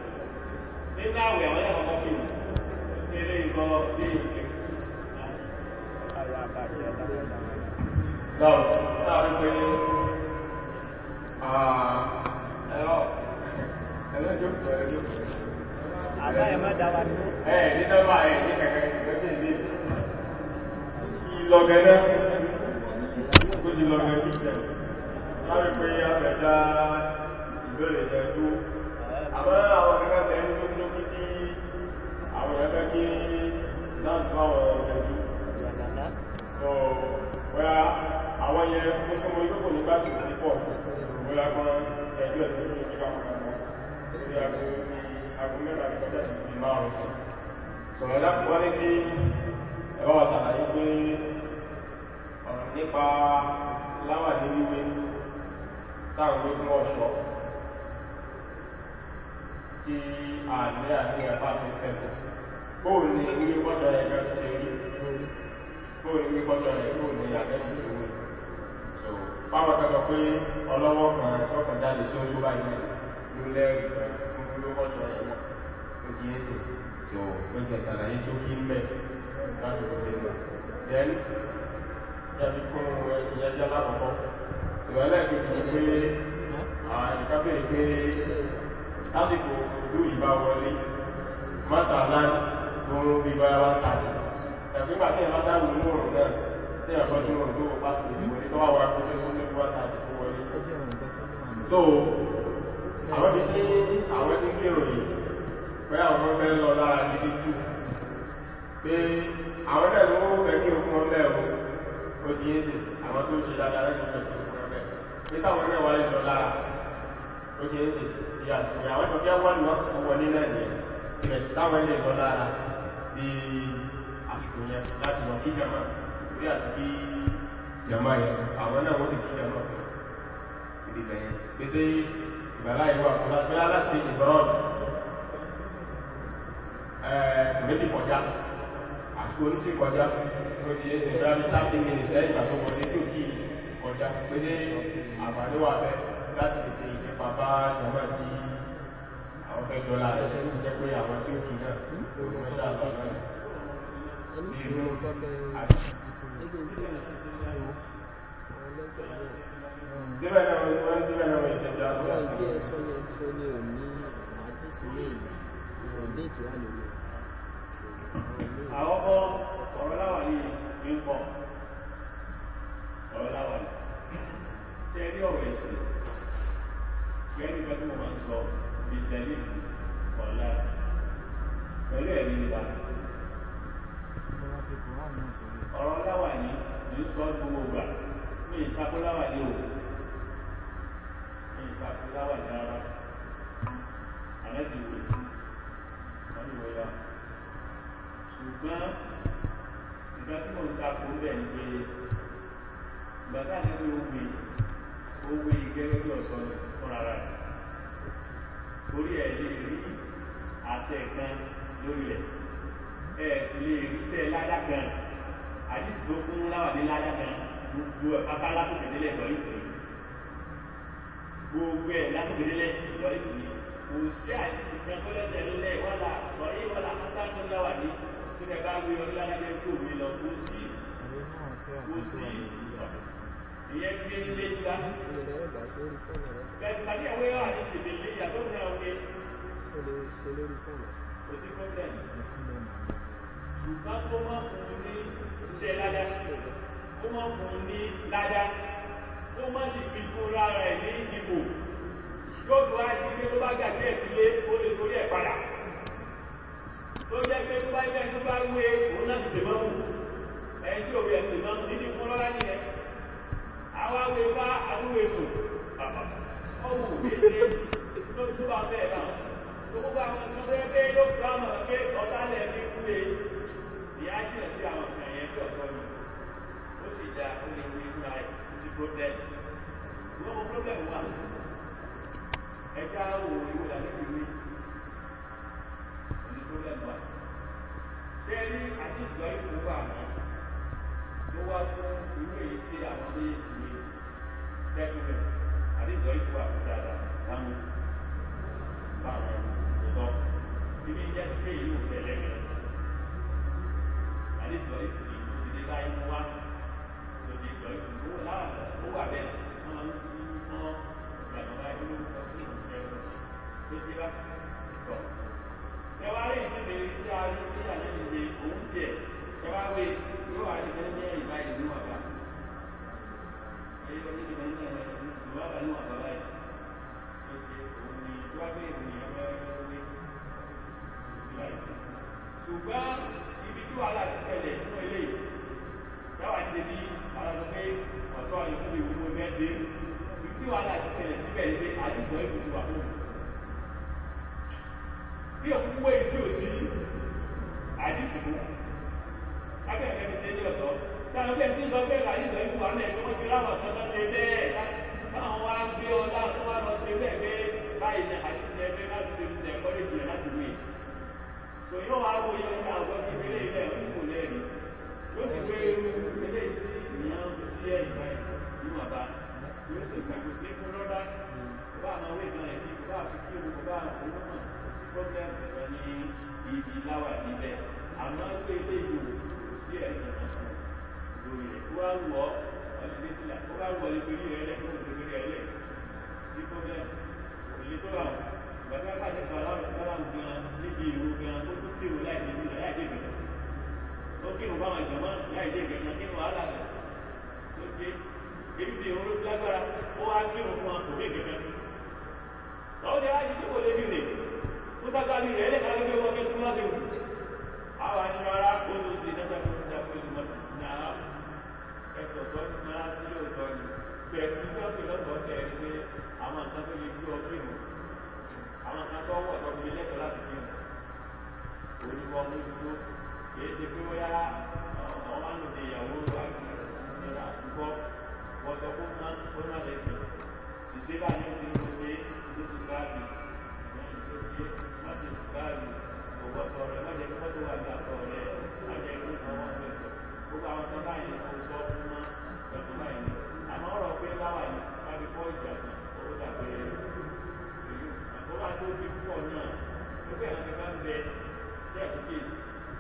nínú àwẹ̀ àwọn náà kọ́kọ́ kí wọn ilé ìkọ́ bí ìṣe. Náà, láàrin pé ẹ̀rọ ẹlẹ́jọ́ pẹ̀lú Àbá ẹ̀ má dáwà ní. ẹ̀ ní nọ́mbà ẹ̀ ní kẹ̀kẹ́ ìgbẹ́sẹ̀ ní ìlọ̀gẹ̀dẹ́ ó ti lọ̀gẹ̀ sí ìjẹ̀ láàrin pé àbẹ̀dá ìbẹ̀rẹ̀ jẹ́ tó àmọ́ àwọn kẹ́kẹ́ tẹ̀ ń tó tó kí tí àwọn ẹgbẹ́ kí láti bá wọn ẹ̀jú so bóyá àwọn yẹn tó tó mọ ìgbẹ́kò nígbà tó ti pọ̀ bóyá kan ẹjọ́ ẹ̀ tó tó ti bá wọn lọ lórí aago aago mẹ́ta ní kọjá sí ti márùn sí sọ̀rọ̀ láti wọ́n ní kí ẹ̀rọ àtàlàyé pé ọ̀rọ̀ nípa láwà ní wíwé táwọn ló fún ọ̀ṣọ́ tí àlẹ́ àti ẹ̀fà ti sẹ́sẹ̀ bóò ní wíwé pọ́ṣọ́ ẹ̀gá ti ṣe rí bóò ní wíwé pọ́ṣọ́ ẹ̀ bóò ní àgbẹ́ ti ṣe wé so báwọn kan sọ pé ọlọ́wọ́ kan tọ́kàn jáde sí ojú báyìí náà ló lẹ́rìí kan fún wíwé pọ́ṣọ́ ẹ̀ náà ó ti yé sí so ó ti ṣàlàyé tó kí ń bẹ̀ láti kó ṣe lọ then yàtí fún ìyẹn jẹ́ lákọ̀ọ́kọ́ ìrọ̀lẹ́ kejì ni pé ìkábẹ̀rẹ̀ pé lásìkò ìlú ìbá wọlé mọ́tàlá tó ń bí bá wá tàbí ẹ̀fígbà tí ẹ̀bá sáàrùn ní òrùn náà tí ẹ̀kọ́ sí òrùn tó pàtàkì ìwọlé tó wà wà fún tó tó so àwọn ti ní àwọn tí ń kérò yìí pé àwọn fẹ́ lọ lára gidi jù pé àwọn náà ló fẹ́ kí o fún wọn bẹ́ẹ̀ o ó ti yé sí àwọn tó ń ṣe dáadáa rẹ̀ nígbà tó fún wọn bẹ́ẹ̀ pé táwọn náà wáyé lọ lára ó ti yé sí ìyá àsìkò àwọn tó fẹ́ wọ́n lọ sí wọlé náà nìyẹn ìrẹ̀ táwọn ilé lọ lára bí àsìkò yẹn láti lọ kí jama bí àti kí jama yẹn àwọn náà wọ́n sì kí jama fún ibi bẹ̀yẹn pèsè ìgbàlá ìwà fún láti láti ìbọ̀rọ̀ méjì kọjá àsìkò oníṣì kọjá ó ti yẹsẹ̀ bí i thirty minutes lẹ́yìn ìgbà tó wọlé tí ò kí kọjá pèsè àǹfààní wà bẹ́ẹ̀ láti lè ṣe ìjẹpa bá jama tí àwọn fẹ́ jọ láàrẹ̀ tó ti jẹ́ pé àwọn tí ó kì náà ló mọ́ ṣáà bá náà bí inú àti síbẹ̀ náà wọ́n síbẹ̀ náà wọ́n ìṣẹ̀jọ́ àti àkọ́kọ́ ọ̀rọ̀ láwà ní ìpọ̀ ọ̀rọ̀ láwà ní ṣe rí ọ̀rọ̀ ẹ̀sìn gẹ́gẹ́ bí wọ́n máa ń sọ ìtẹ̀lé ọ̀la pẹ̀lú ẹ̀rí wa ọ̀rọ̀ láwà ní ní sọ gbogbo gbà ní ìtakò láwà ní o ní ìtakò láwà ní ara àlẹ́dìwò wọ́n ní wọ́n yá ṣùgbọ́n ìgbà tí mo ń takò ń bẹ̀ ń pé ìgbà tí àti ó gbé ó gbé gẹ́gẹ́ bí ọ̀sán fúnra rẹ̀ orí ẹ̀ lè rí àṣẹ kan lórí ẹ̀ ẹ̀ sì lè rí iṣẹ́ ládá kan àdìsí tó fún láwàdí ládá kan gbogbo ẹ̀ pátá látòkèdélẹ̀ lọ ìsìn gbogbo ẹ̀ látòkèdélẹ̀ lọ ìsìn kò sí àdìsí kan tó lẹ́sẹ̀ lélẹ̀ wọ́lá sọ̀rí wọ́lá pátá tó láwàdí tí ẹ bá wí ọdún ládá tó mi lọ kó sí kó sí ìyẹn gbé nílé ìgbà bẹ́ẹ̀ tàbí àwọn ẹ̀rọ àti tètè lé ìyàtọ̀ ní àwọn ọmọ kò sí pọ́blẹ́mù ṣùgbọ́n tó máa fún un ní iṣẹ́ ládá ó máa fún un ní ládá ó máa sì fi fún lára ẹ̀ ní ìdìbò yóò tó wá di pé tó bá gbàgbé ẹ̀ sílé ó lè torí ẹ̀ padà tó jẹ́ pé tó bá yẹ tó bá wé òun náà ti ṣèmọ́ wù ẹni tí òwe ẹ̀ ṣèmọ́ níbi fún lọ́lá nìyẹn àwa wé bá àdúgbò èso ọwọ́ òkèṣe tó tó bá bẹ́ẹ̀ náà tó gbogbo àwọn tó fẹ́ pé yóò fún àwọn pé ọ̀tá lẹ̀ ní kúlé ìyá jìnà sí àwọn nǹkan yẹn tí ọ̀sọ́ ni ó sì dá ó lè wí fúnra ẹ̀ kó sí problem ìwọ́n mọ problem wà ẹja wo ìwé làlẹ́ ti wí òní problem wà ṣé rí àti ìgbà ìfowó àná ló wá fún ìwé yìí sí àwọn méjèèjì ní tẹ́kùnrin àti ìgbà ìfowó àkúta láwọn báwọn sọ ibi jẹ́ pé ìlú tẹ̀lé mi àti ìgbà ìfowó ìfowó láyé mú wá lòdì ìgbà ìfowó láwọn ó wà bẹ́ẹ̀ wọ́n máa ń fún wọn ìgbàgbọ́ báyìí ló ń kọ́ sí ìfẹ́ tó ti wá tọ̀. Ṣẹ́wárí ìdílé tí a rí ní àlẹ́ ìdílé òun tiẹ̀ ṣẹ́wárí yóò wá ní fẹ́ jẹ́ ìbá ìlú àbá. Ẹyẹ ní ìgbà ní ìlú àbá ní àbá báyìí. Ó ṣe òun ni wá pé ènìyàn fẹ́ wé ṣùgbọ́n ibi tí wàhálà ti ṣẹlẹ̀ fún eléyìí dáwà ti bí àwọn ọmọ pé ọ̀tọ́ ìlú ìwúwo mẹ́sẹ̀ ibi tí wàhálà ti ṣẹlẹ̀ síbẹ̀ ní pé àdìsọ ìlú ti wà fún un bí òkú wé tí ò sí àdìsìkò lábẹ́ ẹ̀fẹ́ mi ṣe ní ọ̀sọ́ táwọn bẹ́ẹ̀ tí ń sọ pé àdìsọ ìlú wà náà tí wọ́n ti ráwọ̀ tó bá ṣe bẹ́ẹ̀ táwọn wá gbé ọlá tó wá lọ ṣe bẹ́ẹ̀ pé báyìí ní àdìsọ ẹgbẹ́ láti ṣe ṣe ẹ̀kọ́ lè jìnà láti wé tò yóò wá wo yọ ní àwọn ọdún ilé ilẹ̀ òkú lẹ́rìí yóò sì gbé irú ilé ìyàn sí ẹ̀yìn báyìí níwọ̀n bá yóò sì gbàgbé sí fún lọ́dá bá àwọn owó ìgbà rẹ̀ bá àfi kí owó bá owó náà problem ẹ̀rọ ní ibi láwà níbẹ̀ àmọ́ pé ilé ìlú sí ẹ̀sìn kankan lórí rẹ̀ tó wá wọ̀ ọ́ ọdún méjìlá tó wá wọ̀ ní torí rẹ̀ lẹ́kọ̀ọ́ ní torí rẹ̀ lẹ̀ sí problem òye tó wà gbàgbé pàṣẹ sọ aláwọ̀ sí aláwọ̀ gan níbi ìlú gan ó tún kírun láì dé ìlú láì dé ìgbẹ̀kan ó kírun báwọn ìjọba láì dé ìgbẹ̀kan kí wọ́n á là tó ṣe ibi tí òun ló ti lágbára ó wá kí òun fún akò méje kan lọ́wọ́ ni láti tí kò lè dìde ó sábàbí rẹ̀ lẹ́ka ló gbé wọn kí súnmọ́ sí òun àwọn àníwá ara ó ló ti dájá fún ìjà pé ìmọ̀ sí ní ara ẹ̀sọ̀ tó ti máa sí lóòótọ́ ni bẹ́ẹ̀ tí wọ́n fi lọ́sọ̀ọ́ tẹ̀ ẹ́ pé àwọn nǹkan tó lè gbé ọ fíìmù àwọn nǹkan tó wọ̀ tó fi lẹ́tọ̀ọ́ láti fíìmù olùkọ́ mójútó kìí ṣe pé wọ́n yá ọ̀hún wá lòdì ìyàwó àti ìrìnà àdúgbò wọ́n sọ fún máa ó má lè fi ṣìṣe báyìí ó ti ń ṣe ìlú ti sáàbì má ti sáàbì òwò sọ rẹ má jẹ kí wọ́n tó wà ní aṣọ rẹ má jẹ kí wọ́n wọ́n fẹ́ sọ gbogbo àwọn tó báyìí ó sọ fún mọ́ pẹ̀lú báyìí àmọ́ ọ̀rọ̀ pé láwà ní kábí fọ́ ìjà kan ó dàbí ìlú àtọ́wá tó bí púpọ̀ náà ó bẹ̀rẹ̀ kankan bẹ jẹ́ ìkéèsì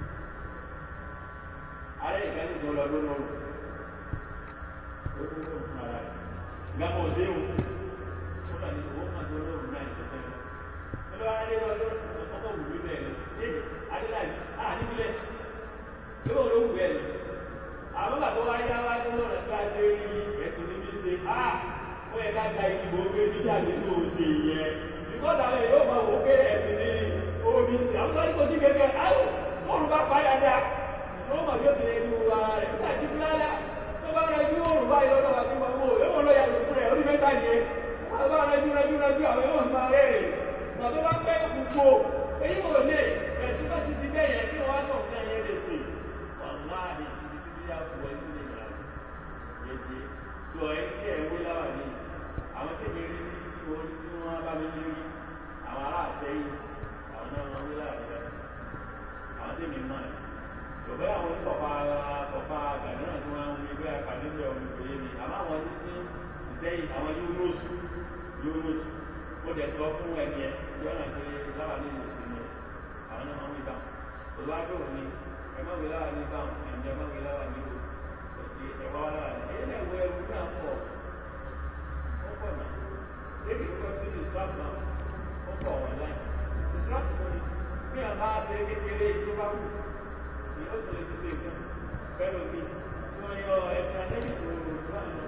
ààrẹ ìgbàlẹ̀ ìjọ lọ lónà ó tó lóòrùn fún ara rẹ̀ gbàmọ̀ òṣèlú ó bà ní owó máa tó lóòrùn náà ìjọsẹ́ lọ lọ́wọ́ adé lọ lóòrùn ọkọ̀ wù mí bẹ́ẹ̀ ṣé adéláì á níbílẹ̀ yóò ló wù bẹ́ẹ̀ àwọn bàbá wa yá wá tó lọ́rùn tó a ṣe rí ẹ̀sìn níbi ṣe á ó yẹ ká gba ìdìbò pé jíjà nínú òṣè yẹn ìkọ́ta rẹ̀ yóò máa wò pé ẹ̀sìn ní omi ṣe àwọn tó ń kó sí kẹ̀kẹ́ áwò tóòrùn bá padà dá wọ́n mọ̀ bí ó ti rẹ̀ ju ara rẹ̀ nígbà tí bíláàlá tó bá rẹ̀ ju òòrùn báyìí lọ́dọ̀ wà tí wọ́n mú èèwọ̀n lọ́yà lò fún rẹ̀ orí mẹ́ta yẹn wọ́n bá rẹ̀ ju rẹ̀ ju rẹ̀ ju àwọn èèwọ̀n máa rẹ̀ rẹ̀ mà tó bá pẹ́ gbogbo èyí wò lè ẹ̀sùn bá ti ti bẹ́ẹ̀ yẹn kí wọ́n wá sọ̀ nǹkan yẹn lè sè wọ́n máa ní ibi tí bí yà fún ẹ sí lè yà yẹn ṣe tó ẹ kí ẹ wé láwà ní àwọn tèmi rí tí wọ́n bá mi rí àwọn ará àṣẹyìn àwọn náà wọ́n wé láwà ní àwọn tèmi máa ṣùgbọ́n àwọn onípọ̀pá pọ̀pá gàdúrà tí wọ́n ń gbé àkàdébẹ̀ ọmọ ìpòye ni àmọ́ àwọn ní ìsẹ́yìn àwọn yúnúùsù yúnúùsù ó dẹ̀ sọ fún ẹni ẹ yọ́nà pé láwà ní ìmọ̀sílẹ̀ àwọn náà máa ń wí báwọn olùwádò ní ẹ má wí láwà ní báwọn ẹ̀jẹ̀ má wí láwà ní òsì ẹ̀wá wá láwà ní ẹ̀yẹ́ náà wọ ẹrú náà pọ̀ ó pọ̀ náà débi kọ́ sí ìsìláàmù náà ó pọ̀ wọ̀ láì ìsìláàmù tó ní bí àbá ṣe kékeré tó bá wù yóò tó lè fi ṣe ìgbà fẹ́ràn mi wọ́n yọ ẹ̀sìn àtẹ́bìsì òòrùn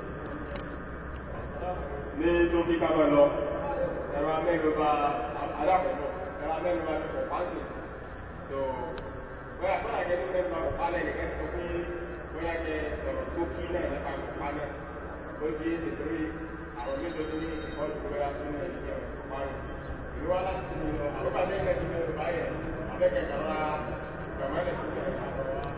ní sókí kábọ̀ lọ ẹ̀rọ amẹ́nuba alákọ̀ọ́kọ́ ẹ̀rọ amẹ́nuba ti pọ̀ pàǹtì so bóyá fún àgẹ́ ní mẹ́nuba kò pa lẹ́yìn kẹ́ sọ pé bóyá kẹ́ sọ̀rọ̀ sókí náà nípa kò pa náà ó ti yé ṣe torí àwọn méjọ tó ní ìkọlù bóyá sínú ẹ̀ ní ẹ̀rọ kò pa rẹ̀ ìlú wa láti tún lọ àbúkà ní ẹ̀rọ mẹ́nuba yẹn abẹ́kẹ̀kẹ̀ rà gbàmọ́lẹ̀ tó ní ẹ̀ka lọ wa.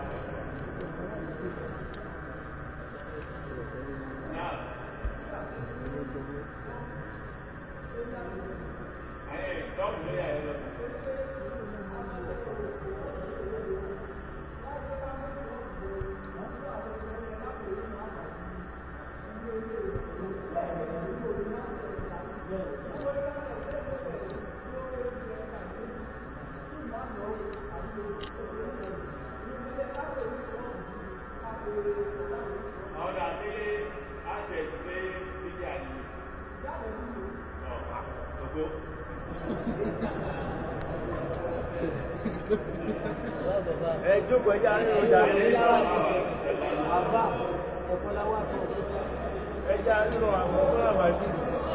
ẹ jókòó ẹjá nínú ìjàre àbá ọ̀pọ̀láwà tó ẹjá nínú àwọn ọmọ àmàṣí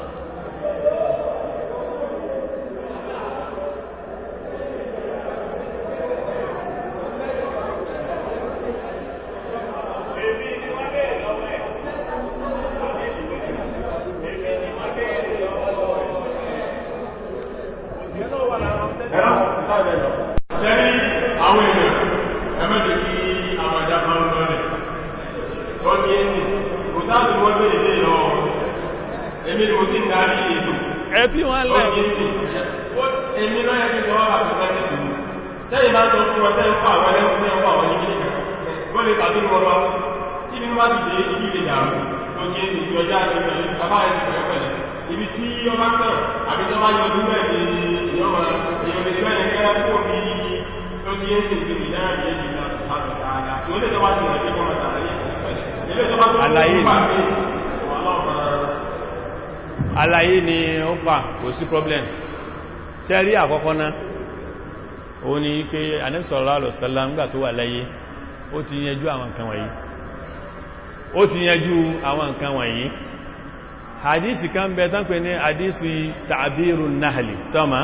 ẹ̀rọ sáàdẹ̀ lọ. Tẹ́rí àwọn èèyàn ẹmẹ́jẹ̀ kí àwọn àjá máa ń lọ rẹ̀. Ó ní èsì, kò sáàbì wọ́n bẹ́ ilé lọ. Èmi ni mo sì darí ètò. ẹ fi wọn Ó lẹ ní èsì. Èmi náà yẹ kí n tọwọ́ àti fẹ́ sí. Tẹ́yìn bá sọ fún ọtẹ́ ń fà àwọn ẹlẹ́kùn ní ọkọ̀ àwọn ìbílẹ̀ kan. Ó lè tàbí wọn lọ. Kí ni wọ́n ti dé ibi ìlẹ̀ dàrú? Ó ní èsì tí ọjà rẹ̀ pẹ̀lú bàbá rẹ̀ pẹ̀lú pẹ̀lú. Ibi tí ọba kàn àbí tó bá yọ ọdún náà ni ìyọ́mọ èèyàn lè gbẹ́ yẹn kẹ́rẹ́ kó bí tó ní èsì ìsinmi náà ní èsì náà tó máa tọ̀ta àdá. Ìwé lè tó bá ti rẹ̀ sí kọ́mọ̀ tààrí. Ilé tó bá tó Àlàyé ni. wà lọ́ọ̀mọ̀ àlàyé ni ó pa kò sí problem sẹ́rí àkọ́kọ́ náà ó ní pé Ànábì sallallahu alaihi wasallam ńgbà tó wà láyé ó ti yẹjú àwọn nǹkan wọ̀nyí ó ti yanjú àwọn nǹkan wọ̀nyí hadisi kan bẹ tán pè ní hadisi ta'birun nahli sọ́mà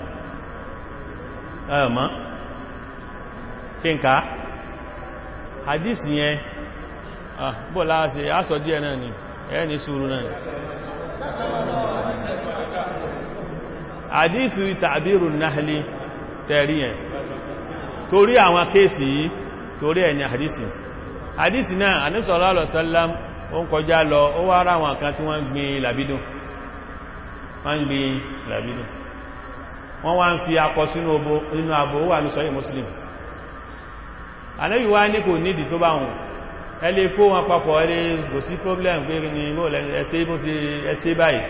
ẹ̀mọ́ kí n ká hadisi yẹn ah bó láàáṣe aṣọ díẹ̀ náà ni ẹ́ ní sùúrù náà ni hadisi ta'birun nahli tẹ̀rí yẹn torí àwọn kéèsì yìí torí ẹ̀ ní hadisi hadisi náà Ànábì sallallahu alaihi wasallam ó ń kọjá lọ ó wá rá àwọn kan tí wọ́n gbin làbídùn wọ́n ń gbin làbídùn wọ́n wá ń fi akọ sínú abo wà ní sọ́yìn muslim Ànábì wá ní kò nídìí tó bá wọn ẹ lè kó wọn papọ̀ ẹ lè kò sí problem pé ní ẹsẹ́ bó ṣe ẹsẹ́ báyìí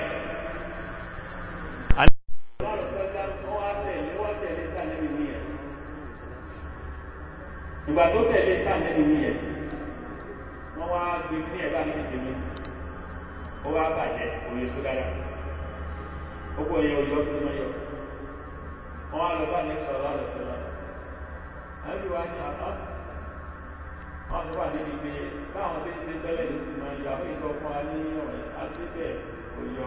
ìgbà tó tẹ̀lé sáàlẹ́bì ní ẹ̀ wọ́n wá gbé ní ẹ̀bá ní ìṣẹ́lú ó wá bàjẹ́ òye sódára gbogbo èèyàn òye ọdún náà yọ wọ́n wá lọ bá ní sọ̀rọ̀ lọ́rọ̀ sọ́lá àbí wá ní àbá wọ́n tó wà níbi pé báwọn tí ń ṣe tẹ́lẹ̀ ló sì máa yọ àwọn ìtọ́ fún wa ní ọ̀rẹ́ àti bẹ́ẹ̀ òyọ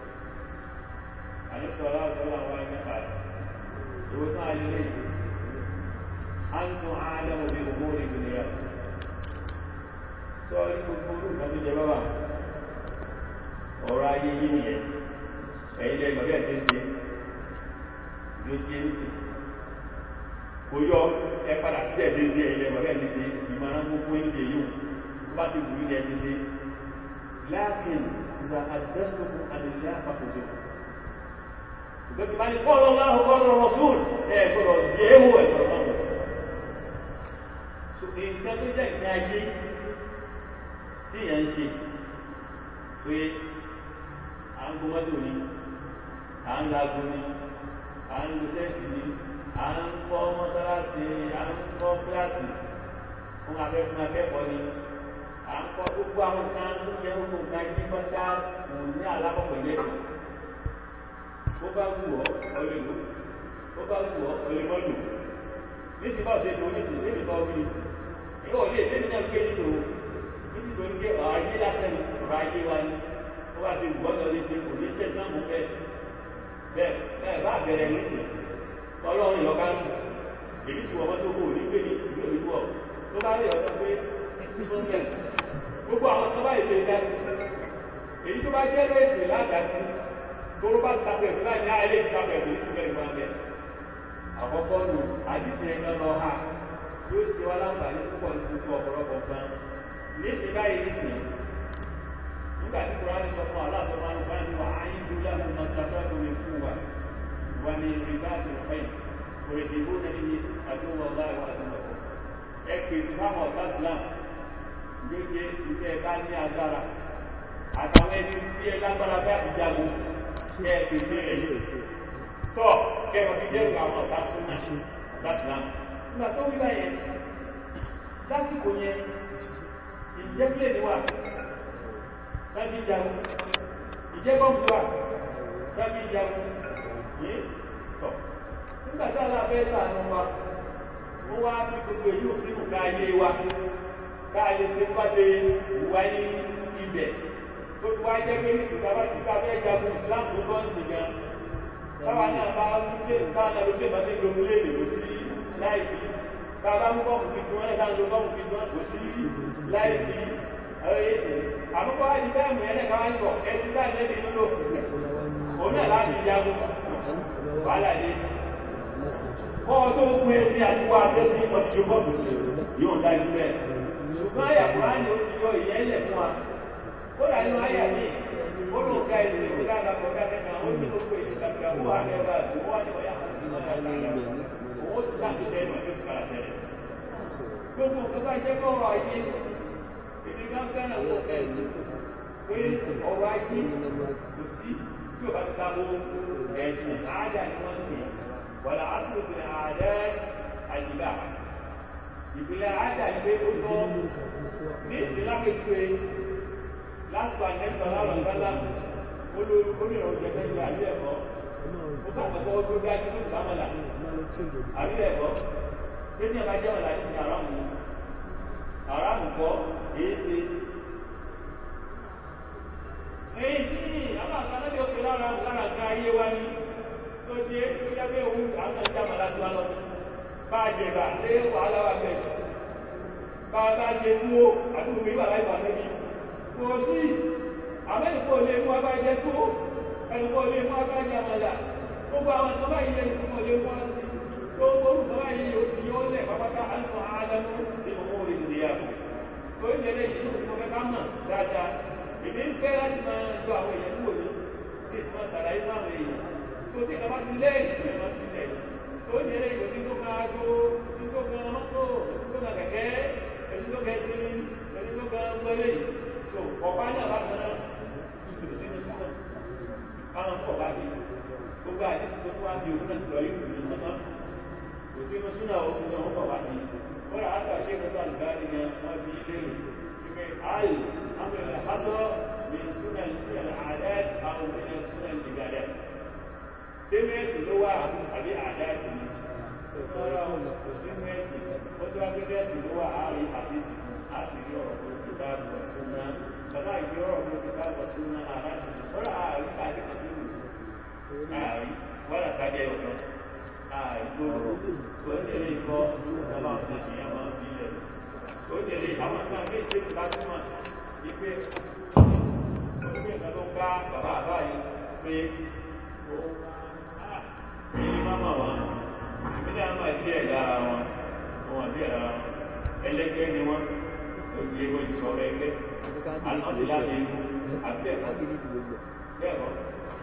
àní sọ̀rọ̀ lọ́rọ̀ sọ́lá wá ní àbá ìwé náà lé lẹ́yìn antum a'lamu bi umuri dunyakum sọ ní gbogbo olùkọ́ tó jẹ bábà ọ̀rọ̀ ayé yìí nìyẹn ẹ̀yin lẹ́yìn bàbá ẹ̀ ṣe ń ṣe ló ṣe ń ṣe kò yọ ẹ padà sí ẹ̀ ṣe ń ṣe ẹ̀yin lẹ́yìn bàbá ẹ̀ ṣe ṣe ìmọ̀ràn gbogbo ń ṣe yìí tó bá ti wù ní ẹ̀ ṣe ṣe láàkín ìgbà àdẹ́sọ̀kù àdìlẹ́ àpapọ̀jọ ṣùgbọ́n ti máa ní kọ́ lọ́wọ́ kọ́ lọ́wọ́ sùn ẹ̀ gbọ́dọ̀ yẹ̀ wò ẹ̀ gbọ́dọ̀ náà nǹkan tó jẹ́ ìpín ayé tí èèyàn ń ṣe pé à ń gbọmọ́tò ni à ń lago ni à ń lo sẹ́ẹ̀tì ni à ń kọ́ mọ́sálásí à ń kọ́ kíláàsì fún akẹ́kọ̀ọ́ akẹ́kọ̀ọ́ ni à ń kọ́ gbogbo àwọn kan tó yẹ gbogbo nǹkan ayé pátá kò ní alákọ̀ọ́kọ̀ ilé ẹ̀kọ́ bó bá wù ọ́ ọlẹ́ lò bó bá wù ọ́ ọlẹ́ mọ́ lò ní ti bá ọ̀sẹ̀ tó ní ti ṣe ìbá orí yóò lè lé nínú ẹgbẹ́ nínú nítorí pé ọ̀rọ̀ ayé lásán ọ̀rọ̀ ayé wa ni ó wá ti gbọ́dọ̀ lè ṣe kò ní ṣe náà mú bẹ́ẹ̀ bẹ́ẹ̀ bẹ́ẹ̀ bá bẹ̀rẹ̀ nísì ọlọ́run ìyọ̀ká nù èyí sì wọ́n tó kò ní gbé ní ìlú ìlú ọ̀ tó bá rí ọ̀dọ́ pé gbogbo àwọn tó bá ètò ìdásí èyí tó bá jẹ́ lóòtù ládàásí tó bá tapẹ̀ sí láì ní àìlè ìtapẹ̀ tó ní ìgbẹ́ ìgbà bẹ́ẹ̀ àkọ́kọ́ nù àdìsí ẹ̀yọ́ lọ ha yóò ṣe wá láǹfààní púpọ̀ ní gbogbo ọ̀pọ̀lọpọ̀ nǹkan níṣẹ́ báyìí níṣẹ́ nígbà tí kúránì sọ fún aláṣọ máa ń bá ní wà á yín dúró láti máa ṣàtọ́ àti omi fún wa wà ní ìrìbá àti ìfẹ́yìn kò lè dìbò náà ní àdúgbò ọ̀gá ìwà àti ọ̀pọ̀ ẹ pèsè fáwọn ọ̀gá islam gbégbé ìfẹ́ ẹ bá ní agbára àtàwọn ẹni tí ẹ lágbára bá ti jagun ẹ pèsè ẹ tọ́ kẹrọ fi dẹ́rù àwọn ọ̀gá súnmọ́ ọ̀gá islam nígbà tó wí báyẹn lásìkò yẹn ìjẹ́pìlẹ̀ ni wà láti jagun ìjẹ́bọ̀mù wà láti jagun yìí tọ̀ nígbà tí àlá fẹ́ sàánú wa wọ́n wá fi gbogbo èyí ò sínú ká ayé wa ká ayé ṣe bá ṣe wà ní ibẹ̀ tó ti wá jẹ́ pé ní ìsìnkú tí ká fẹ́ jagun Islam tó tọ́ ń sìn gan táwa náà bá wípé táwa náà ló pè máa ní gbogbo lè lò sí láìsí bàbá mú bọ́ọ̀mù fi tí wọ́n lẹ́ta ń lo bọ́ọ̀mù fi tí wọ́n kò sí láìsí àmúkọ́ àti bẹ́ẹ̀mù ẹ̀lẹ́ káwá ń bọ̀ ẹ̀sí bá lẹ́bí ń lò òun náà láti jagun wàhálà dé kọ́ tó ń pín ẹsí àti wá abẹ́sí ọtí bọ́ọ̀mù sí yóò dájú bẹ́ẹ̀ ṣùgbọ́n àyà kùránì ó ti yọ ìyẹn lẹ̀ fún wa ó dà nínú àyà mi ó lò ká ẹsẹ̀ ó dára kọ́ ká kẹ́kẹ́ ó ní gbogbo èyí tàbí àwọn àgbẹ̀bà àti wọ́n wá ní ọ̀yà owó ti láti lẹ́nu ọjọ́ sí padà tẹ́lẹ̀ gbogbo nǹkan bá jẹ́ bọ́ọ̀rọ̀ ayé èdè kan fẹ́ràn owó ẹ̀sìn pé ọrọ̀ ayé kò sí tí ò bá ti dábò ẹ̀sìn àádá ni wọ́n ti wàlá àtúntò àádá àyíká ìpìlẹ̀ àádá ni pé ó tọ́ ní ìsìlámẹ́tìwé lásìkò àjẹsọ lálọ́ sálá olórí ọ̀jẹ̀ mẹ́jọ àbí ẹ̀kọ́ ó sàkọ́kọ́ tó dájú tó sàmọ́là àbí ẹ̀kọ́ tí ní ẹ̀bá jẹ́ ọ̀là ní àrámù àrámù kọ́ èé ṣe àtàlẹ́bí òkè lára lára nǹkan ayé wa ní tó ṣe tó jẹ́ pé òun àwọn ọ̀dọ́ àmà láti wá lọ bá a jẹ bá ṣé wàhálà wà bẹ́ẹ̀ bá a bá jẹ tó àdúgbò mi wà láì bàbá mi kò sí àmẹ́nìkò lè mú abájẹ tó ẹnìkò lè mú abájẹ àmàlà gbogbo àwọn ìjọba yìí lè fún ọlẹ́ wọn sí gbogbo olùsọ́lá yìí yóò ti yóò lẹ̀ pápátá àìsàn àádánú nínú owó orí ìdíyà tó ń jẹ́lẹ̀ yìí ló fún ọ̀fẹ́ ká mọ̀ dáadáa èmi ń fẹ́ láti máa jọ àwọn èèyàn kúrò ní bí ìsìn máa ṣàlàyé fún àwọn èèyàn tó ti kàbá ti lẹ́yìn tó yẹ máa ti lẹ̀ tó ń jẹ́lẹ̀ yìí tó kan aago tí tó kan mọ́tò tó kan kẹ̀kẹ́ ẹni tó kẹ́ sí ẹni tó kan gbọ́lé tó ọ̀pá náà bá kan náà ìgbìmọ̀ sínú sísọ káwọn pọ̀ bá ti gbogbo àdísì tó wá bí òun náà lọ yìí kò ní sọ́nà kò sínú súnà òun náà wọ́n pọ̀ bá ti wọ́n rà á kà ṣe kó sáà nígbà ní wọ́n fi ilé rẹ̀ wípé ààyè àwọn ènìyàn hásọ́ ní súnà ìpínlẹ̀ àdáyé àwọn ènìyàn súnà ìgbàdá ṣé mẹ́sì ló wà àbí àdáyé ti ní tọ́rọ kò sí mẹ́sì ó tó wá pé mẹ́sì ló wà àárín àdísì láti rí ọ̀rọ̀ tó ti bá bọ̀ súnà bàbá ìgbé ọ̀rọ̀ tó ti bá bọ̀ súnà àláti tọ́rọ àárín sáà ààrí wọ́n àtàjẹ́ ọ̀kan àìgbò tó tẹ̀lé ikọ́ ọba ọ̀tẹ̀ sí àwọn ilẹ̀ tó tẹ̀lé àwọn ìsàn méjì tí bá túnmọ̀ ipé orílẹ̀ ìgbà tó bá bàbá àbá yìí pé ó ní máma wọn ìpínlẹ̀ àmà jẹ́ ẹ̀dá ara wọn wọn àti ẹ̀dá wọn ẹlẹ́gbẹ́ ni wọ́n ó ti yé wọ́n ti sọ ẹgbẹ́ àti láti ikú àti ẹ̀kọ́ bẹ́ẹ̀ kọ́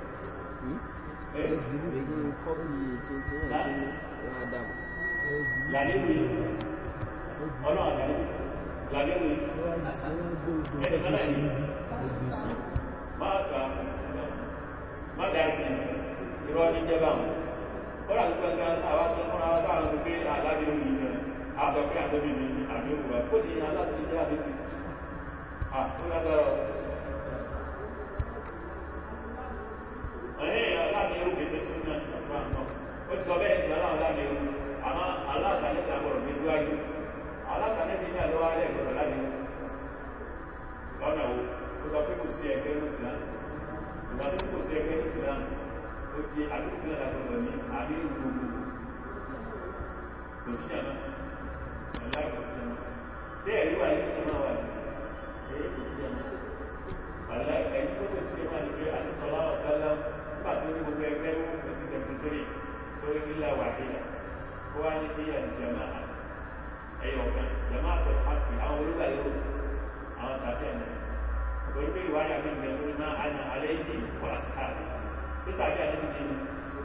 làlébù yìí ọlọ́run àlàlébù làlébù yìí ẹni kọ́lá yìí máa gbà má dá sí irọ́ ní jẹ́bà wọn kọ́lá tó gbẹ́gbẹ́ àwọn akẹ́kọ̀ọ́ àwọn táwọn tó gbé àlàbíyò yìí náà a sọ pé àtọ́bí mi ní àbí òwúwa kó ní aláṣẹ jẹ́ àbíkú à ó lágbára ẹ̀yìn aláàbí ewu kìí ṣe súnmọ́ ọ̀pọ̀ àmọ́ ó ti sọ bẹ́ẹ̀ sí aláàbí aláàbí ewu àmọ́ aláàtàlẹ́ta gbọ́dọ̀ gbé síwájú aláàtàlẹ́ta ní àlọ́wọ́ alẹ́ gbọ́dọ̀ láti lọ́nà wo ó sọ pé kò sí ẹgbẹ́ mùsùlá ìgbà tó kò sí ẹgbẹ́ mùsùlá ó ti àdúgbò náà gbọ́dọ̀ ní àbí gbogbo kò sí jàmá ọ̀la kò sí jàmá bẹ́ẹ̀ rí wà ní ìjọba wà ní èyí kò sí jàmá àlá ẹni tó kò sí jàmá ní pé àti sọlá ọ̀sálá nígbà tó ní gbogbo ẹgbẹ́ ó kò sí seventy three sórí nílà wàhídà ó wá ní bí àjàmá ẹyọ kan jàmá àtọ̀ hàpì àwọn olúwa yóò àwọn sàbẹ̀ náà torí pé ìwádìí àmì ìgbẹ́ tó ní máa àná alẹ́ ìdí wà sáàbì tó sàbẹ̀ àti ìdí ni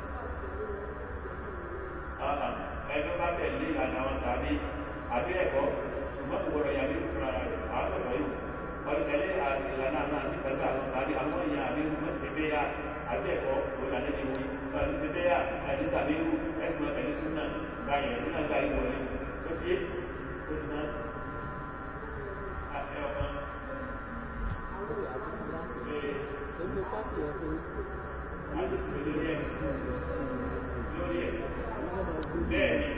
ẹgbẹ́ bá tẹ̀lé ìlànà àwọn sàbí àbí ẹ̀kọ́ ṣùgbọ́n kò gbọdọ̀ yàgbé fúnra rẹ̀ àwọn tó sọ yìí wọ́n tẹ̀lé ìlànà àwọn àti sàbí àwọn sàbí àwọn èèyàn àbí wọ́n ṣe bẹ́ẹ̀ yá àbí ẹ̀kọ́ wọ́n lànà ní wọ́n wọ́n ti ṣe bẹ́ẹ̀ yá àbí sàbí irú ẹ̀sùn tẹ̀lé súnà báyẹn nínú àgbà yìí wọlé tó fi é tó ti náà àti ọ̀kan àti sì lórí ẹ̀ lórí ẹ̀ bẹ́ẹ̀ ni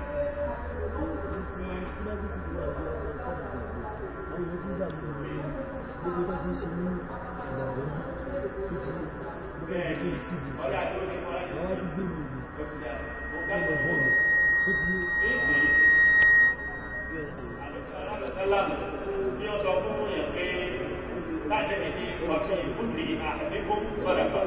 bẹ́ẹ̀ ni ọ̀dà tó ní wọ́n á ti sí ó ti dà mo gbàgbọ́ bọ́ọ̀lù Aláàmù tí ó sọ fún èèyàn pé láti ẹni ní ọ̀fí ìbúdì àdínkù sọ́dà pa.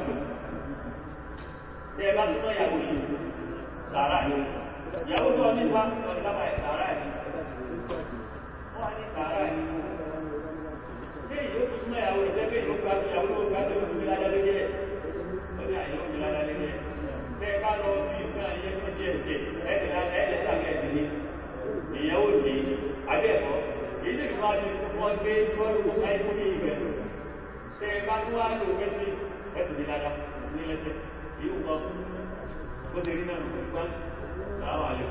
Bí ẹ bá súnmọ́ ìyàwó yìí, sàárà yìí. Ìyàwó tó nípa ọ̀sábà ẹ̀ sàárà yìí. Wọ́n á ní sàárà yìí. Ṣé ìyó tó súnmọ́ ìyàwó rẹ̀ jẹ́ pé ìlú gbádùn ìyàwó tó gbádùn ìlú fi ládá lórí ẹ̀? Ó ní àyè ó fi ládá lórí ẹ̀. Bẹ́ẹ̀ bá lọ bí nǹkan ayé tó díẹ̀ ṣe, ẹ̀ẹ́dẹ̀ ìyàwó ní abẹ́ẹ̀kọ́ ilé ìwà ní wọ́n gbé tọ́lù sáìkú ní ìgbẹ̀ ṣe bá tó wá lò mẹ́sí ẹ̀tù ní dada ní lẹ́sẹ̀ yíò mọ́ ó lè rí náà ló gbá sàáwà lè